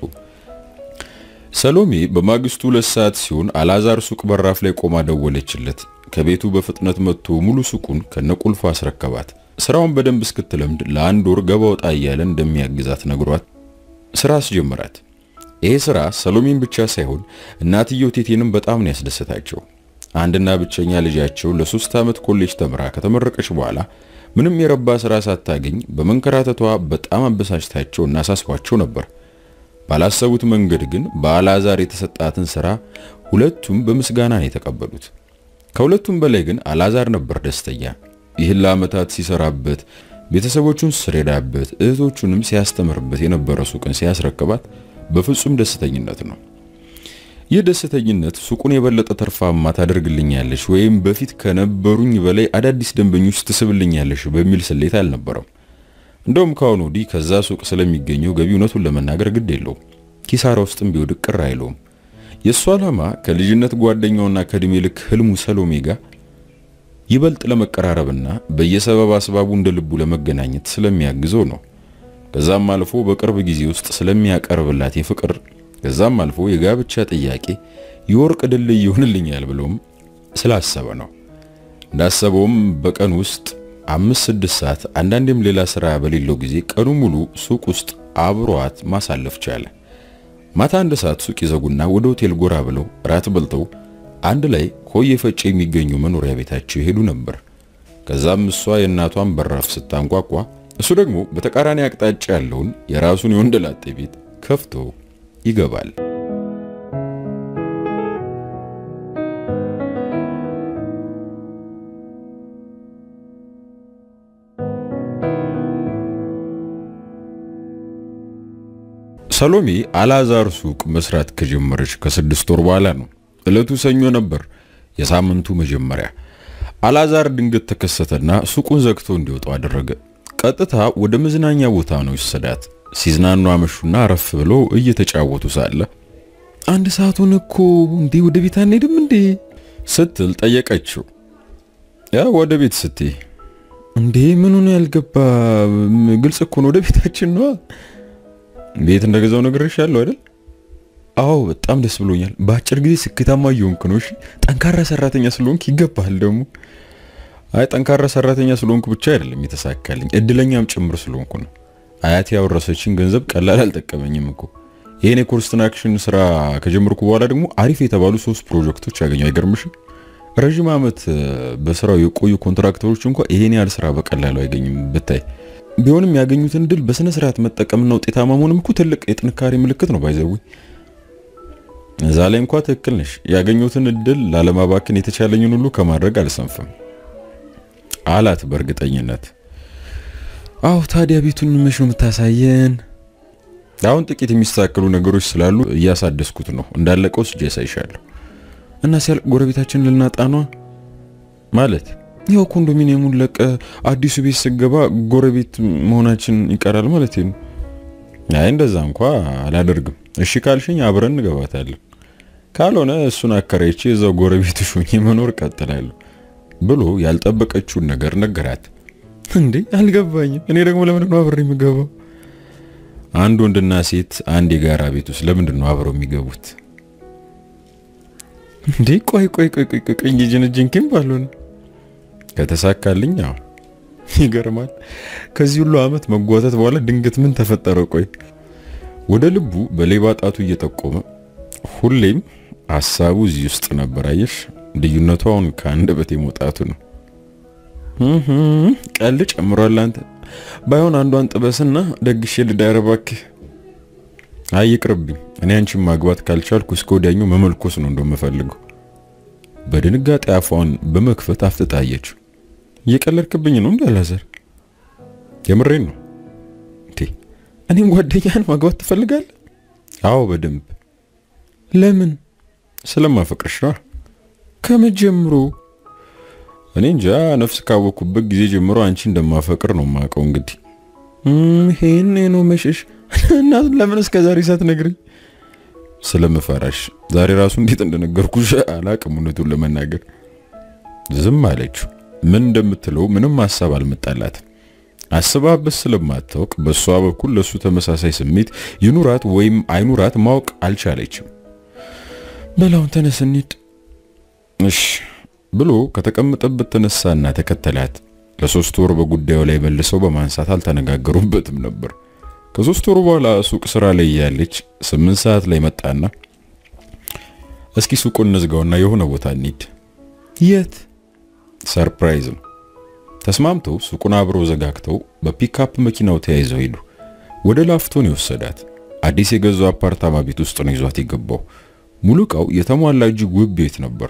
Speaker 1: ሰሎሜ በማግስቱ ሁለት ሰዓት ሲሆን አላዛር ሱቅ በራፍ ላይ ቆማ ደወለችለት። ከቤቱ በፍጥነት መጥቶ ሙሉ ሱቁን ከነቁልፉ አስረከባት። ስራውን በደንብ እስክትለምድ ለአንድ ወር ገባ ወጣ እያለ እንደሚያግዛት ነግሯት ስራ አስጀምራት። ይሄ ስራ ሰሎሜን ብቻ ሳይሆን እናትየው ቴቴንም በጣም ነው ያስደሰታቸው። አንድና ብቸኛ ልጃቸው ለሶስት ዓመት ኮሌጅ ተምራ ከተመረቀች በኋላ ምንም የረባ ስራ ሳታገኝ በመንከራተቷ በጣም አበሳጭታቸው እና አሳስቧቸው ነበር። ባላሰቡት መንገድ ግን በአላዛር የተሰጣትን ስራ ሁለቱም በምስጋና ነው የተቀበሉት። ከሁለቱም በላይ ግን አላዛር ነበር ደስተኛ። ይህን ለዓመታት ሲሰራበት፣ ቤተሰቦቹን ሲረዳበት፣ እህቶቹንም ሲያስተምርበት የነበረ ሱቅን ሲያስረክባት በፍጹም ደስተኝነት ነው። ይህ ደስተኝነት ሱቁን የበለጠ ተርፋማ ታደርግልኛለሽ ወይም በፊት ከነበሩኝ በላይ አዳዲስ ደንበኞች ትስብልኛለሽ በሚል ስሌት አልነበረም። እንደውም ከአሁኑ ወዲህ ከዛ ሱቅ ስለሚገኘው ገቢ እውነቱን ለመናገር ግድ የለውም። ኪሳራ ውስጥም ቢወድቅ ቅር አይለውም። የእሱ ዓላማ ከልጅነት ጓደኛውና ከእድሜ ልክ ህልሙ ሰሎሜ ጋር ይበልጥ ለመቀራረብና በየሰበብ አስባቡ እንደ ልቡ ለመገናኘት ስለሚያግዘው ነው። ከዛም አልፎ በቅርብ ጊዜ ውስጥ ስለሚያቀርብላት የፍቅር ከዛም አልፎ የጋብቻ ጥያቄ የወርቅ ድልድይ ይሆንልኛል ብሎም ስላሰበ ነው። እንዳሰበውም በቀን ውስጥ አምስት ስድስት ሰዓት አንዳንዴም ሌላ ስራ በሌለው ጊዜ ቀኑ ሙሉ ሱቅ ውስጥ አብሯት ማሳለፍ ቻለ። ማታ አንድ ሰዓት ሱቅ ይዘጉና ወደ ሆቴል ጎራ ብለው ራት በልተው አንድ ላይ ኮዬ ፈጬ የሚገኙ መኖሪያ ቤታቸው ይሄዱ ነበር። ከዛም እሷ የእናቷን በራፍ ስታንቋቋ እሱ ደግሞ በተቃራኒ አቅጣጫ ያለውን የራሱን የወንደላጤ ቤት ከፍቶ ይገባል። ሰሎሜ አላዛር ሱቅ መስራት ከጀመረች ከስድስት ወር በኋላ ነው። ዕለቱ ሰኞ ነበር፣ የሳምንቱ መጀመሪያ። አላዛር ድንገት ተከሰተና ሱቁን ዘግቶ እንዲወጣው አደረገ። ቀጥታ ወደ መዝናኛ ቦታ ነው ይወሰዳት። ሲዝናኑ አመሹና አረፍ ብሎ እየተጫወቱ ሳለ
Speaker 2: አንድ ሰዓቱን እኮ እንዴ ወደ ቤት አንሄድም እንዴ
Speaker 1: ስትል ጠየቀችው። ያ ወደ ቤት ስትይ
Speaker 2: እንዴ ምኑ ነው ያልገባ? ግልጽ እኮ ነው ወደ ቤታችን ነው።
Speaker 1: ቤት እንደገዛው ነግሬሻለሁ አይደል?
Speaker 2: አዎ በጣም ደስ ብሎኛል። በአጭር ጊዜ ስኬታማ እየሆንክ ነው። እሺ ጠንካራ ሰራተኛ ስለሆንክ ይገባል ደግሞ።
Speaker 1: አይ ጠንካራ ሰራተኛ ስለሆንኩ ብቻ አይደለም የተሳካልኝ፣ እድለኛም ጭምር ስለሆንኩ ነው። አያቴ ያወረሰችን ገንዘብ ቀላል አልጠቀመኝም እኮ። ይሄን የኮንስትራክሽን ስራ ከጀመርኩ በኋላ ደግሞ አሪፍ የተባሉ ሶስት ፕሮጀክቶች ያገኘው አይገርምሽም? ረዥም ዓመት በስራው የቆዩ ኮንትራክተሮች እንኳን ይሄን ያህል ስራ በቀላሉ አይገኝም ብታይ። ቢሆንም ያገኙትን ድል በስነ ስርዓት መጠቀምና ውጤታማ መሆንም እኮ ትልቅ የጥንካሬ ምልክት ነው። ባይዘዊ እዛ ላይ እንኳ ትክክል ነሽ። ያገኙትን እድል ላለማባከን የተቻለኝን ሁሉ ከማድረግ አልሰንፍም አላት በእርግጠኝነት።
Speaker 2: አዎ ታዲያ ቤቱን መች ነው የምታሳየን?
Speaker 1: አሁን ጥቂት የሚስተካከሉ ነገሮች ስላሉ እያሳደስኩት ነው። እንዳለቀው ስጄ ያሳይሻለሁ።
Speaker 2: እና ሲያልቅ ጎረቤታችንን ልናጣ ነው
Speaker 1: ማለት
Speaker 2: ያው ኮንዶሚኒየሙን ለቀ አዲሱ ቤት ስገባ ጎረቤት መሆናችን ይቀራል ማለት ነው።
Speaker 1: አይ እንደዛ እንኳ አላደርግም። እሺ ካልሽኝ አብረን እንገባታለን። ካልሆነ እሱን አከራይቼ እዛው ጎረቤትሽ ሆኜ መኖር ቀጥላለሁ ብሎ ያልጠበቀችውን ነገር ነገራት።
Speaker 2: እንዴ አልገባኝም። እኔ ደግሞ ለምንድን ነው አብሬ የምገባው?
Speaker 1: አንድ ወንድና ሴት አንድ የጋራ ቤት ውስጥ ለምንድን ነው አብረው የሚገቡት?
Speaker 2: እንዴ ቆይ ቆይ ቆይ ቆይ ቀኝ ጅንጅንኪም ባልሆነ
Speaker 1: ከተሳካልኝ አዎ።
Speaker 2: ይገርማል። ከዚህ ሁሉ አመት መጓተት በኋላ ድንገት ምን ተፈጠረ? ቆይ
Speaker 1: ወደ ልቡ በሌባ ጣቱ እየጠቆመ ሁሌም ሀሳቡ እዚህ ውስጥ ነበር። አየሽ፣ ልዩነቱ አሁን ከአንደበቴ መውጣቱ ነው።
Speaker 2: ቀልድ ጨምሯል። አንተ ባይሆን አንዷን ጥበስና ደግሼ ልዳር እባክህ።
Speaker 1: አይ ይቅርብኝ። እኔ አንቺን ማግባት ካልቻልኩ እስከ ወዲያኛው መመልኮስ ነው እንደምፈልገው። በድንጋጤ አፏን በመክፈት አፍጥጣየች።
Speaker 2: እየቀለድክብኝ ነው እንዴ አላዘር?
Speaker 1: የምሬን ነው።
Speaker 2: እንዴ እኔም ጓደኛህን ማግባት ትፈልጋለህ?
Speaker 1: አዎ በደንብ
Speaker 2: ለምን?
Speaker 1: ስለማፈቅርሽ ነው።
Speaker 2: ከመጀምሮ
Speaker 1: እኔ እንጃ ነፍስ ካወኩበት ጊዜ ጀምሮ አንቺ እንደማፈቅር ነው የማውቀው። እንግዲህ
Speaker 2: ይሄን ነው መሸሽ እና ለምን እስከ ዛሬ ሳትነግረኝ?
Speaker 1: ስለምፈራሽ ዛሬ ራሱ እንዴት እንደነገርኩሽ አላቅም። እውነቱን ለመናገር ዝም አለችው። ምን እንደምትለው ምንም ሀሳብ አልመጣላትም። አስባበት ስለማታውቅ በሷ በኩል ለሱ ተመሳሳይ ስሜት ይኑራት ወይም አይኑራት ማወቅ አልቻለችም።
Speaker 2: በላውን ተነስ እንሂድ።
Speaker 1: እሺ ብሎ ከተቀመጠበት ተነሳና ተከተላት። ለሶስት ወር በጉዳዩ ላይ መልሰው በማንሳት አልተነጋገሩበትም ነበር። ከሶስት ወር በኋላ ሱቅ ስራ ላይ ያለች ስምንት ሰዓት ላይ መጣና እስኪ ሱቁን እንዝጋውና የሆነ ቦታ እንሂድ።
Speaker 2: የት?
Speaker 1: ሰርፕራይዝ ነው። ተስማምተው ሱቁን አብረው ዘጋግተው በፒክአፕ መኪናው ተያይዘው ሄዱ። ወደ ላፍቶን የወሰዳት አዲስ የገዛው አፓርታማ ቤት ውስጥ ነው ይዟት የገባው። ሙሉ እቃው የተሟላ እጅግ ውብ ቤት ነበር።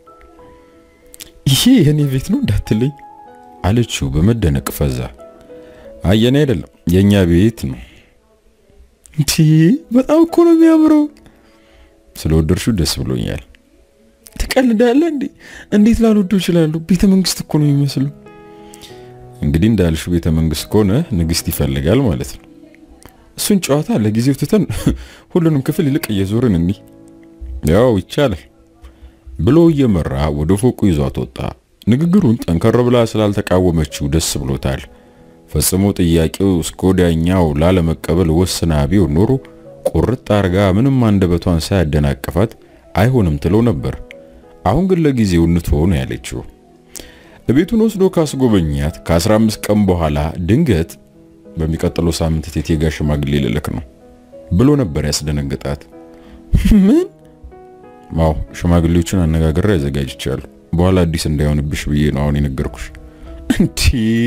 Speaker 2: ይሄ የኔ ቤት ነው እንዳትለኝ
Speaker 1: አለችው በመደነቅ ፈዛ። አየኔ አይደለም የኛ ቤት ነው።
Speaker 2: እንዴ በጣም እኮ ነው የሚያምረው።
Speaker 1: ስለወደድሽው ደስ ብሎኛል።
Speaker 2: ትቀልዳለህ እንዴ? እንዴት ላልወደው እችላለሁ? ቤተ መንግስት እኮ ነው የሚመስለው።
Speaker 1: እንግዲህ እንዳልሽው ቤተ መንግስት ከሆነ ንግስት ይፈልጋል ማለት ነው።
Speaker 2: እሱን ጨዋታ ለጊዜው ትተን ሁሉንም ክፍል ይልቅ እየዞርን እኒ
Speaker 1: ያው ይቻላል ብሎ እየመራ ወደ ፎቁ ይዟት ወጣ። ንግግሩን ጠንከር ብላ ስላልተቃወመችው ደስ ብሎታል። ፈጽሞ ጥያቄው እስከ ወዲያኛው ላለመቀበል ወስና ቢሆን ኖሮ ቁርጥ አርጋ ምንም አንደበቷን ሳያደናቅፋት አይሆንም ትለው ነበር። አሁን ግን ለጊዜው እንትሆ ነው ያለችው። ቤቱን ወስዶ ካስጎበኛት ከ15 ቀን በኋላ ድንገት በሚቀጥለው ሳምንት ቴቴ ጋር ሽማግሌ ልልክ ነው ብሎ ነበር ያስደነግጣት።
Speaker 2: ምን?
Speaker 1: አዎ ሽማግሌዎቹን አነጋግሬ አዘጋጅቻለሁ። በኋላ አዲስ እንዳይሆንብሽ ብዬ ነው አሁን የነገርኩሽ።
Speaker 2: እንዴ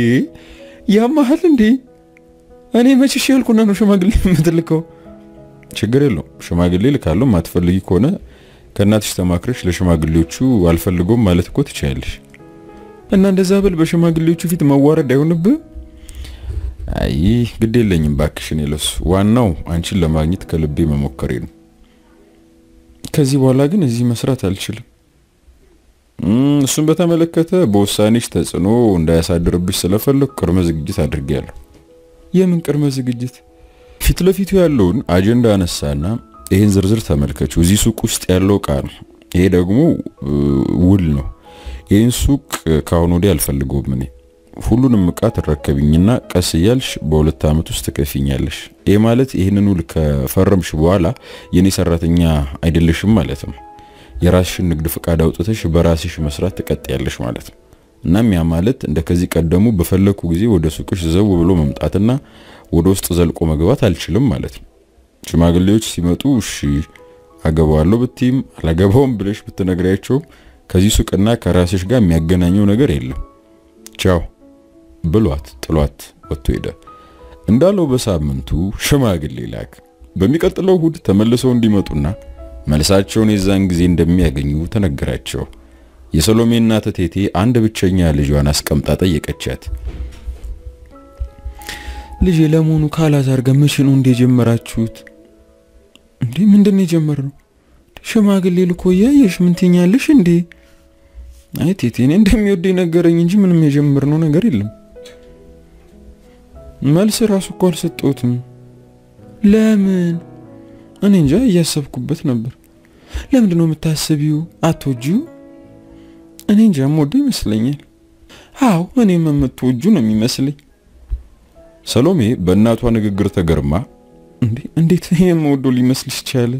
Speaker 2: ያማሃል እንዴ? እኔ መችሽ ያልኩና ነው ሽማግሌ የምትልከው?
Speaker 1: ችግር የለውም ሽማግሌ ልካለሁ። ማትፈልጊ ከሆነ ከእናትሽ ተማክረሽ ለሽማግሌዎቹ አልፈልጎም ማለት እኮ ትችያለሽ።
Speaker 2: እና እንደዛ ብል በሽማግሌዎቹ ፊት መዋረድ አይሆንብህ?
Speaker 1: አይ ግድ የለኝም ባክሽን። የለሱ ዋናው አንቺን ለማግኘት ከልቤ መሞከሬ ነው።
Speaker 2: ከዚህ በኋላ ግን እዚህ መስራት አልችልም።
Speaker 1: እሱን በተመለከተ በውሳኔሽ ተጽዕኖ እንዳያሳድርብሽ ስለፈለኩ ቅድመ ዝግጅት አድርጌያለሁ።
Speaker 2: የምን ቅድመ ዝግጅት?
Speaker 1: ፊት ለፊቱ ያለውን አጀንዳ አነሳና ይህን ዝርዝር ተመልከችው። እዚህ ሱቅ ውስጥ ያለው እቃ ነው። ይሄ ደግሞ ውል ነው። ይህን ሱቅ ከአሁን ወዲህ አልፈልገውም እኔ ሁሉንም እቃ ትረከብኝና ቀስ እያልሽ በሁለት ዓመት ውስጥ ትከፊኛለሽ። ይህ ማለት ይህንን ውል ከፈረምሽ በኋላ የኔ ሰራተኛ አይደለሽም ማለት ነው። የራስሽን ንግድ ፍቃድ አውጥተሽ በራስሽ መስራት ትቀጥያለሽ ማለት ነው። እናም ያ ማለት እንደ ከዚህ ቀደሙ በፈለኩ ጊዜ ወደ ሱቅሽ ዘው ብሎ መምጣትና ወደ ውስጥ ዘልቆ መግባት አልችልም ማለት ነው። ሽማግሌዎች ሲመጡ እሺ አገባዋለሁ ብትይም አላገባውም ብለሽ ብትነግሪያቸውም ከዚህ ሱቅና ከራስሽ ጋር የሚያገናኘው ነገር የለም። ቻው ብሏት ጥሏት ወጥቶ ሄደ። እንዳለው በሳምንቱ ሽማግሌ ላክ። በሚቀጥለው እሁድ ተመልሰው እንዲመጡና መልሳቸውን የዛን ጊዜ እንደሚያገኙ ተነገራቸው። የሰሎሜ እናት እቴቴ አንድ ብቸኛ ልጇን አስቀምጣ ጠየቀቻት።
Speaker 2: ልጄ ለመሆኑ ካላዛር ጋር መቼ ነው እንደ የጀመራችሁት? እንዴ ምንድን ነው የጀመርነው? ሽማግሌ ልኮ እያየሽ ምን ትኛለሽ እንዴ? አይ ቴቴ እኔ እንደሚወደኝ ነገረኝ እንጂ ምንም የጀመርነው ነገር የለም። መልስ ራሱ እኮ አልሰጠሁትም። ለምን? እኔ እንጃ እያሰብኩበት ነበር። ለምንድን ነው የምታስቢው? አትወጂው? እኔ እንጃ የምወደው ይመስለኛል። አዎ እኔም የምትወጁ ነው የሚመስለኝ።
Speaker 1: ሰሎሜ በእናቷ ንግግር ተገርማ
Speaker 2: እንዴ እንዴት የምወደው ሊመስልሽ ቻለ?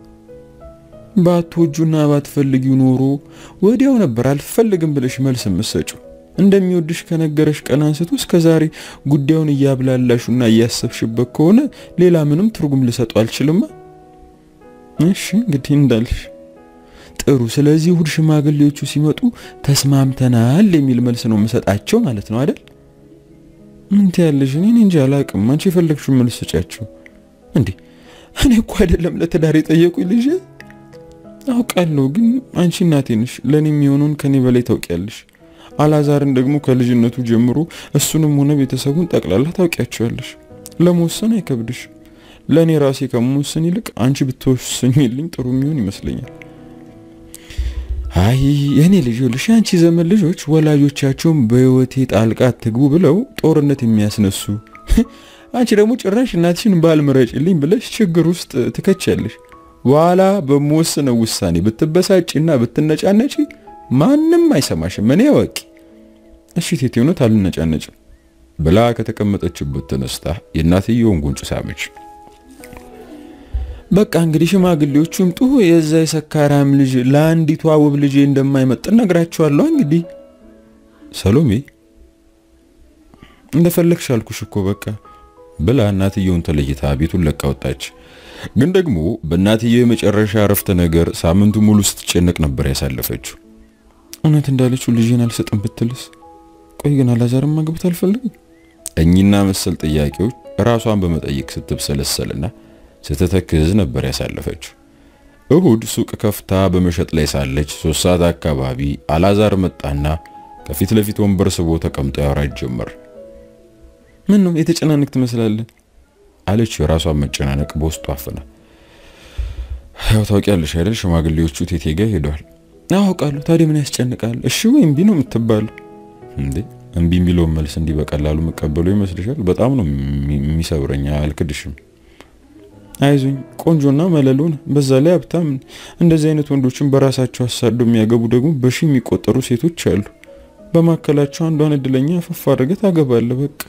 Speaker 2: ባትወጁና ባትፈልጊው ኖሮ ወዲያው ነበር አልፈልግም ብለሽ መልስ የምትሰጪው። እንደሚወድሽ ከነገረሽ ቀን አንስቶ እስከ ዛሬ ጉዳዩን እያብላላሹና እያሰብሽበት ከሆነ ሌላ ምንም ትርጉም ልሰጡ አልችልማ። እሺ እንግዲህ እንዳልሽ ጥሩ። ስለዚህ እሁድ ሽማግሌዎቹ ሲመጡ ተስማምተናል የሚል መልስ ነው የምሰጣቸው ማለት ነው አይደል? ምን ትያለሽ? እኔ እንጃ አላቅም። አንቺ የፈለግሽው መልስ ስጫቸው። እንዴ እኔ እኮ አይደለም ለትዳር የጠየቁኝ ልጅ አውቃለሁ፣ ግን አንቺ እናቴ ነሽ። ለእኔ የሚሆነውን ከኔ በላይ ታውቂያለሽ። አላዛርን ደግሞ ከልጅነቱ ጀምሮ እሱንም ሆነ ቤተሰቡን ጠቅላላ ታውቂያቸዋለሽ። ለመወሰን አይከብድሽ። ለእኔ ራሴ ከመወሰን ይልቅ አንቺ ብትወስኝልኝ ጥሩ የሚሆን ይመስለኛል። አይ የእኔ ልጅ ይኸውልሽ፣ የአንቺ ዘመን ልጆች ወላጆቻቸውን በህይወቴ ጣልቃ ትግቡ ብለው ጦርነት የሚያስነሱ አንቺ ደግሞ ጭራሽ እናትሽን ባል ምረጭልኝ ብለሽ ችግር ውስጥ ትከቻለሽ። በኋላ በምወስነው ውሳኔ ብትበሳጭና ብትነጫነጪ ማንም አይሰማሽም። እኔ ወቂ እሺ ቴቴ፣ እውነት አልነጫነጭም
Speaker 1: ብላ ከተቀመጠችበት ተነስታ የእናትየውን ጉንጭ ሳመች።
Speaker 2: በቃ እንግዲህ ሽማግሌዎቹ ይምጡ። የዛ የሰካራም ልጅ ለአንዲቷ ውብ ልጄ እንደማይመጥን ነግራቸዋለሁ። እንግዲህ
Speaker 1: ሰሎሜ
Speaker 2: እንደፈለግሽ አልኩሽ እኮ በቃ
Speaker 1: ብላ እናትየውን ተለይታ ቤቱን ለቃ ወጣች። ግን ደግሞ በእናትየው የመጨረሻ አረፍተ ነገር ሳምንቱ ሙሉ ስትጨነቅ ነበር ያሳለፈችው።
Speaker 2: እውነት እንዳለችው ልጄን አልሰጥም ብትልስ? ቆይ ግን አላዛርም ማግባት አልፈልግም።
Speaker 1: እኚህና መሰል ጥያቄዎች ራሷን በመጠየቅ ስትብሰለሰልና ስትተክዝ ነበር ያሳለፈችው። እሁድ ሱቅ ከፍታ በመሸጥ ላይ ሳለች ሶስት ሰዓት አካባቢ አላዛር መጣና ከፊት ለፊት ወንበር ስቦ ተቀምጦ ያወራች ጀመር።
Speaker 2: ምን ነው የተጨናነቅ ትመስላለህ?
Speaker 1: አለች የራሷን መጨናነቅ በውስጡ አፍና። ያው ታውቂያለሽ አይደል ሽማግሌዎቹ ቴቴ ጋር ሄደዋል።
Speaker 2: አውቃለሁ። ታዲያ ምን ያስጨንቃል? እሺ ወይ እምቢ ነው የምትባለው?
Speaker 1: እንዴ እምቢ የሚለውን መልስ እንዲህ በቀላሉ መቀበሉ ይመስልሻል? በጣም ነው የሚሰብረኝ። አልክድሽም።
Speaker 2: አይዞኝ ቆንጆና መለሎን በዛ ላይ ሀብታም። እንደዚህ አይነት ወንዶችን በራሳቸው አሳዶ የሚያገቡ ደግሞ በሺ የሚቆጠሩ ሴቶች አሉ። በማካከላቸው አንዷን እድለኛ አፈፍ አድርገህ ታገባለህ። በቃ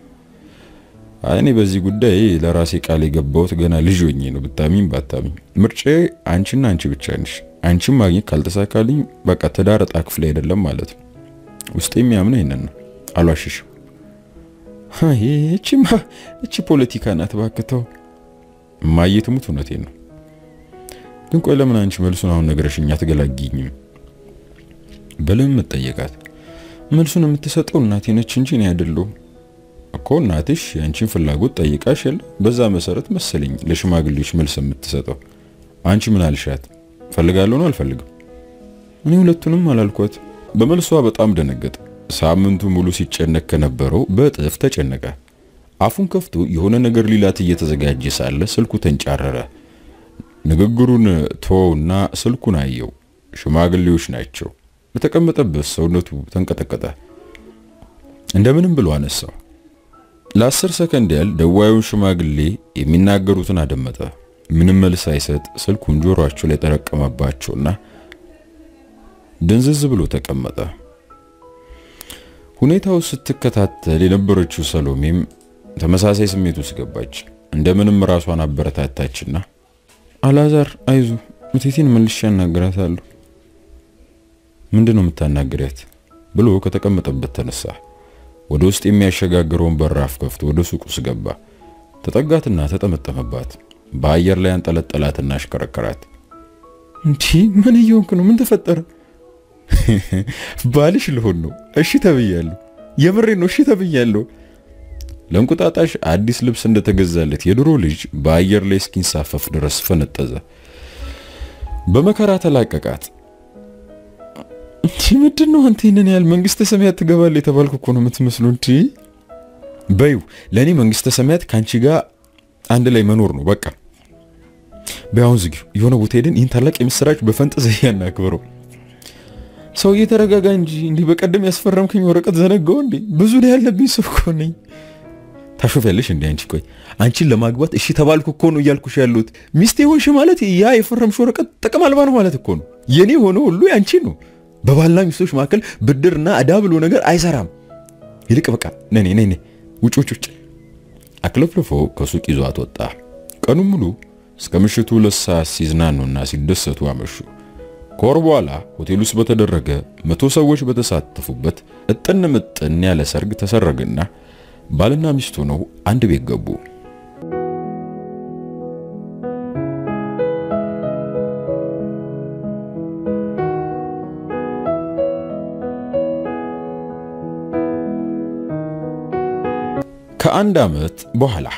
Speaker 1: እኔ በዚህ ጉዳይ ለራሴ ቃል የገባሁት ገና ልጅ ሆኜ ነው። ብታሚኝ ባታሚኝ ምርጫዬ አንቺና አንቺ ብቻ ነሽ። አንቺን ማግኘት ካልተሳካልኝ በቃ ትዳር ዕጣ ክፍል አይደለም ማለት ነው። ውስጤ የሚያምነው ይሄንን ነው። አልዋሽሽም።
Speaker 2: አይ እቺማ እቺ ፖለቲካ ናት። ባክተው
Speaker 1: እማዬ ትሙት እውነቴን ነው። ግን ቆይ ለምን አንቺ መልሱን አሁን ነግረሽኝ አትገላጊኝም? በለም መጠየቃት
Speaker 2: መልሱን የምትሰጠው እናቴ ነች እንጂ እኔ አይደለሁም
Speaker 1: እኮ እናትሽ የአንቺን ፍላጎት ጠይቃሽ የለ በዛ መሰረት መሰለኝ ለሽማግሌዎች መልስ የምትሰጠው። አንቺ ምን አልሻት? ፈልጋለሁ ነው አልፈልግም?
Speaker 2: እኔ ሁለቱንም አላልኳት።
Speaker 1: በመልሷ በጣም ደነገጠ። ሳምንቱ ሙሉ ሲጨነቅ ከነበረው በእጥፍ ተጨነቀ። አፉን ከፍቶ የሆነ ነገር ሊላት እየተዘጋጀ ሳለ ስልኩ ተንጫረረ። ንግግሩን ተወውና ስልኩን አየው። ሽማግሌዎች ናቸው። በተቀመጠበት ሰውነቱ ተንቀጠቀጠ። እንደምንም ብሎ አነሳው። ለአስር ሰከንድ ያህል ደዋዩን ሽማግሌ የሚናገሩትን አደመጠ። ምንም መልስ ሳይሰጥ ስልኩን ጆሮአቸው ላይ ጠረቀመባቸውና ድንዝዝ ብሎ ተቀመጠ። ሁኔታው ስትከታተል የነበረችው ሰሎሜም ተመሳሳይ ስሜት ውስጥ ገባች። እንደምንም ራሷን አበረታታችና
Speaker 2: አላዛር አይዞ እቴቴን መልሼ አናግራታለሁ።
Speaker 1: ምንድነው የምታናግሪያት? ብሎ ከተቀመጠበት ተነሳ። ወደ ውስጥ የሚያሸጋግረውን በራፍ ከፍቶ ወደ ሱቅ ውስጥ ገባ። ተጠጋትና ተጠመጠመባት። በአየር ላይ አንጠለጠላትና አሽከረከራት።
Speaker 2: እንዲህ ምን እየሆንክ ነው? ምን ተፈጠረ?
Speaker 1: ባልሽ ልሆን ነው። እሺ ተብያለሁ። የምሬ ነው። እሺ ተብያለሁ። ለእንቁጣጣሽ አዲስ ልብስ እንደተገዛለት የድሮ ልጅ በአየር ላይ እስኪንሳፈፍ ድረስ ፈነጠዘ። በመከራ ተላቀቃት።
Speaker 2: እንዲ ምንድን ነው አንተ ይህንን ያህል መንግስተ ሰማያት ትገባለህ የተባልኩ እኮ ነው የምትመስሉ። እንዲ
Speaker 1: በይው ለእኔ መንግስተ ሰማያት ከአንቺ ጋር አንድ ላይ መኖር ነው በቃ። በያሁን ዝጊው የሆነ ቦታ ሄደን ይህን ታላቅ የምስራች በፈንጠዝያ እናክብረው።
Speaker 2: ሰውዬ ተረጋጋ እንጂ እንዲህ በቀደም ያስፈረምከኝ ወረቀት ዘነጋው እንዴ? ብዙ ላይ ያለብኝ ሰው እኮ ነኝ። ታሾፊያለሽ እንዴ አንቺ? ቆይ አንቺን ለማግባት እሺ ተባልኩ እኮ ነው እያልኩሽ ያለሁት። ሚስቴ ሆንሽ ማለት ያ የፈረምሽ ወረቀት ጥቅም አልባ ነው ማለት እኮ ነው። የኔ ሆነ ሁሉ ያንቺ ነው። በባልና ሚስቶች መካከል ብድርና ዕዳ ብሎ ነገር አይሰራም። ይልቅ በቃ ነኔ ነኔ ውጭ ውጭ ውጭ።
Speaker 1: አክለፍልፎ ከሱቅ ይዟት ወጣ። ቀኑን ሙሉ እስከ ምሽቱ ሁለት ሰዓት ሲዝናኑና ሲደሰቱ አመሹ። ከወር በኋላ ሆቴል ውስጥ በተደረገ መቶ ሰዎች በተሳተፉበት እጥን ምጥን ያለ ሰርግ ተሰረገና ባልና ሚስት ሆነው አንድ ቤት ገቡ። ከአንድ ዓመት በኋላ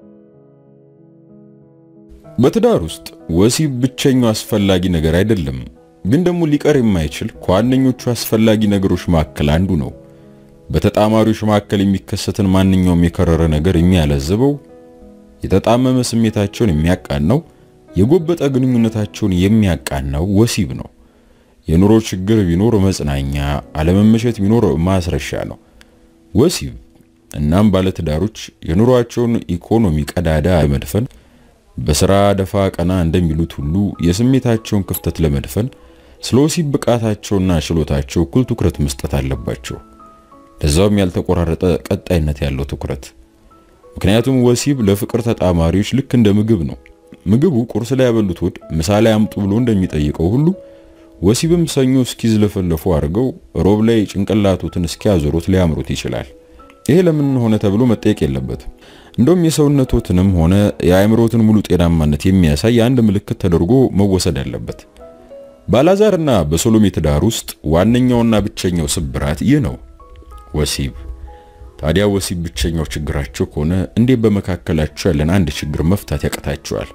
Speaker 1: በትዳር ውስጥ ወሲብ ብቸኛው አስፈላጊ ነገር አይደለም፣ ግን ደግሞ ሊቀር የማይችል ከዋነኞቹ አስፈላጊ ነገሮች መካከል አንዱ ነው። በተጣማሪዎች መካከል የሚከሰትን ማንኛውም የከረረ ነገር የሚያለዝበው፣ የተጣመመ ስሜታቸውን የሚያቃናው፣ የጎበጠ ግንኙነታቸውን የሚያቃናው ወሲብ ነው። የኑሮ ችግር ቢኖር መጽናኛ፣ አለመመሸት ቢኖር ማስረሻ ነው ወሲብ። እናም ባለትዳሮች የኑሯቸውን ኢኮኖሚ ቀዳዳ ለመድፈን በስራ ደፋ ቀና እንደሚሉት ሁሉ የስሜታቸውን ክፍተት ለመድፈን ስለ ወሲብ ብቃታቸውና ችሎታቸው እኩል ትኩረት መስጠት አለባቸው። ለዛውም ያልተቆራረጠ ቀጣይነት ያለው ትኩረት። ምክንያቱም ወሲብ ለፍቅር ተጣማሪዎች ልክ እንደ ምግብ ነው። ምግቡ ቁርስ ላይ ያበሉት ሆድ ምሳ ላይ አምጡ ብሎ እንደሚጠይቀው ሁሉ ወሲብም ሰኞ እስኪዝለፈለፉ አድርገው ሮብ ላይ ጭንቅላቱትን እስኪያዞሩት ሊያምሩት ይችላል። ይሄ ለምን ሆነ ተብሎ መጠየቅ የለበትም። እንደውም የሰውነቶትንም ሆነ የአእምሮትን ሙሉ ጤናማነት የሚያሳይ አንድ ምልክት ተደርጎ መወሰድ አለበት። በአልዓዛርና በሰሎሜ ትዳር ውስጥ ዋነኛውና ብቸኛው ስብራት ይህ ነው፣ ወሲብ። ታዲያ ወሲብ ብቸኛው ችግራቸው ከሆነ እንዴት በመካከላቸው ያለን አንድ ችግር መፍታት ያቅታቸዋል?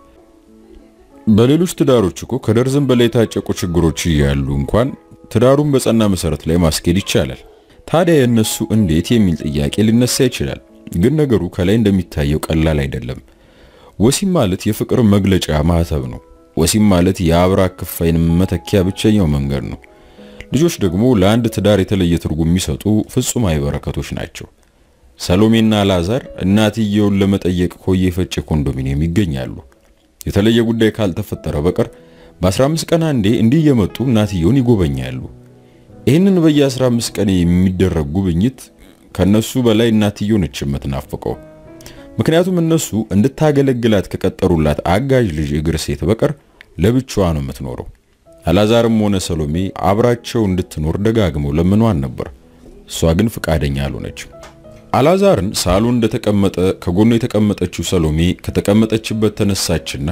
Speaker 1: በሌሎች ትዳሮች እኮ ከደርዘን በላይ የታጨቁ ችግሮች እያሉ እንኳን ትዳሩን በጸና መሰረት ላይ ማስኬድ ይቻላል። ታዲያ የእነሱ እንዴት የሚል ጥያቄ ሊነሳ ይችላል። ግን ነገሩ ከላይ እንደሚታየው ቀላል አይደለም። ወሲብ ማለት የፍቅር መግለጫ ማህተብ ነው። ወሲብ ማለት የአብራክ ክፋይን መተኪያ ብቸኛው መንገድ ነው። ልጆች ደግሞ ለአንድ ትዳር የተለየ ትርጉም የሚሰጡ ፍጹማዊ በረከቶች ናቸው። ሰሎሜና አልዓዛር እናትየውን ለመጠየቅ ኮዬ ፈጬ ኮንዶሚኒየም ይገኛሉ። የተለየ ጉዳይ ካልተፈጠረ በቀር በ15 ቀን አንዴ እንዲህ እየመጡ እናትየውን ይጎበኛሉ። ይህንን በየ15 ቀን የሚደረግ ጉብኝት ከነሱ በላይ እናትየው ነች የምትናፍቀው። ምክንያቱም እነሱ እንድታገለግላት ከቀጠሩላት አጋዥ ልጅ እግር ሴት በቀር ለብቻዋ ነው የምትኖረው። አልዓዛርም ሆነ ሰሎሜ አብራቸው እንድትኖር ደጋግመው ለምኗን ነበር። እሷ ግን ፍቃደኛ አልሆነችም። አልዓዛርን ሳሎን እንደተቀመጠ ከጎኑ የተቀመጠችው ሰሎሜ ከተቀመጠችበት ተነሳችና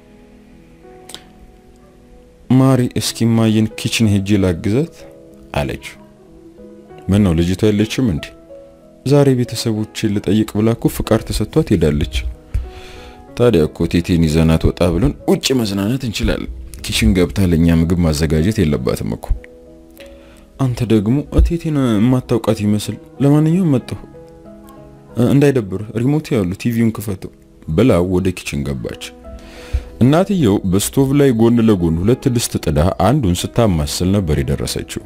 Speaker 2: ማሪ እስኪ ማየን ኪችን ሄጄ ላግዛት
Speaker 1: አለች።
Speaker 2: ምን ነው ልጅቷ የለችም እንዴ? ዛሬ ቤተሰቦችን ልጠይቅ ብላ እኮ ፍቃድ ተሰጥቷት ሄዳለች።
Speaker 1: ታዲያ እኮ ቴቴን ይዘናት ወጣ ብለን ውጭ መዝናናት እንችላለን። ኪችን ገብታ ለኛ ምግብ ማዘጋጀት የለባትም እኮ።
Speaker 2: አንተ ደግሞ ቴቴን የማታውቃት ይመስል። ለማንኛውም መጣሁ፣ እንዳይደብር ሪሞት ያሉ ቲቪውን ክፈተው
Speaker 1: ብላ ወደ ኪችን ገባች። እናትየው በስቶቭ ላይ ጎን ለጎን ሁለት ድስት ጥዳ አንዱን ስታማስል ነበር የደረሰችው።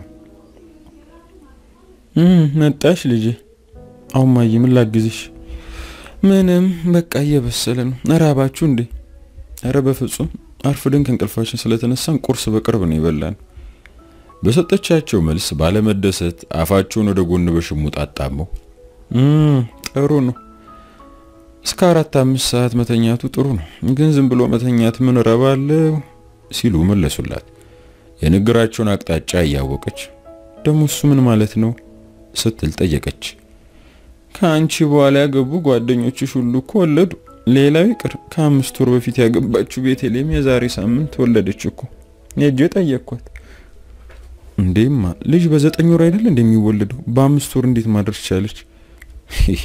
Speaker 2: መጣሽ ልጄ? አሁን ማየ ምን ላግዝሽ? ምንም በቃ እየበሰለ ነው። እራባችሁ እንዴ? ኧረ በፍጹም አርፍደን ከእንቅልፋችን ስለተነሳን ቁርስ በቅርብ ነው የበላን።
Speaker 1: በሰጠቻቸው መልስ ባለመደሰት አፋቸውን ወደ ጎን በሽሙጥ አጣመው
Speaker 2: ጥሩ ነው እስከ አራት አምስት ሰዓት መተኛቱ ጥሩ ነው፣ ግን ዝም ብሎ መተኛት ምን ረባለው
Speaker 1: ሲሉ መለሱላት። የንግግራቸውን አቅጣጫ እያወቀች
Speaker 2: ደግሞ እሱ ምን ማለት ነው
Speaker 1: ስትል ጠየቀች።
Speaker 2: ከአንቺ በኋላ ያገቡ ጓደኞችሽ ሁሉ እኮ ወለዱ። ሌላው ይቅር ከአምስት ወር በፊት ያገባችው ቤተልሔም የዛሬ ሳምንት ወለደች እኮ። ሄጄ ጠየቅኳት። እንዴማ ልጅ በዘጠኝ ወር አይደል እንደሚወለደው በአምስት ወር እንዴት ማድረስ ቻለች? ይሄ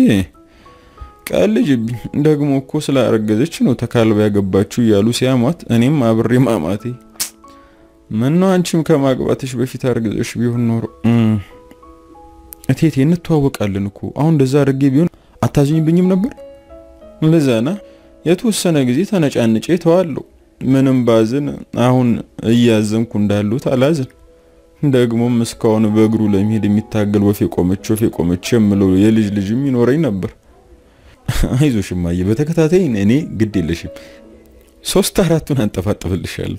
Speaker 2: ቀልጅብኝ። ደግሞ እኮ ስላረገዘች ነው ተካልባ ያገባችው እያሉ ሲያሟት እኔም አብሬ ማማቴ። ምነው አንቺም ከማግባትሽ በፊት አርግዘሽ ቢሆን ኖሮ እቴቴ እንተዋወቃለን እኮ አሁን እንደዛ አድርጌ ቢሆን አታዝኝብኝም ነበር? ለዛና የተወሰነ ጊዜ ተነጫንጬ ተዋለሁ። ምንም ባዝን አሁን እያዘንኩ እንዳሉት አላዝን። ደግሞም እስካሁን በእግሩ ለመሄድ የሚታገል ወፍ የቆመች ወፍ የቆመች የምለው የልጅ ልጅም ይኖረኝ ነበር። አይዞሽ እማዬ፣ በተከታታይ እኔ ግድ የለሽም ሶስት አራቱን አንጠፋጥፍልሻለሁ።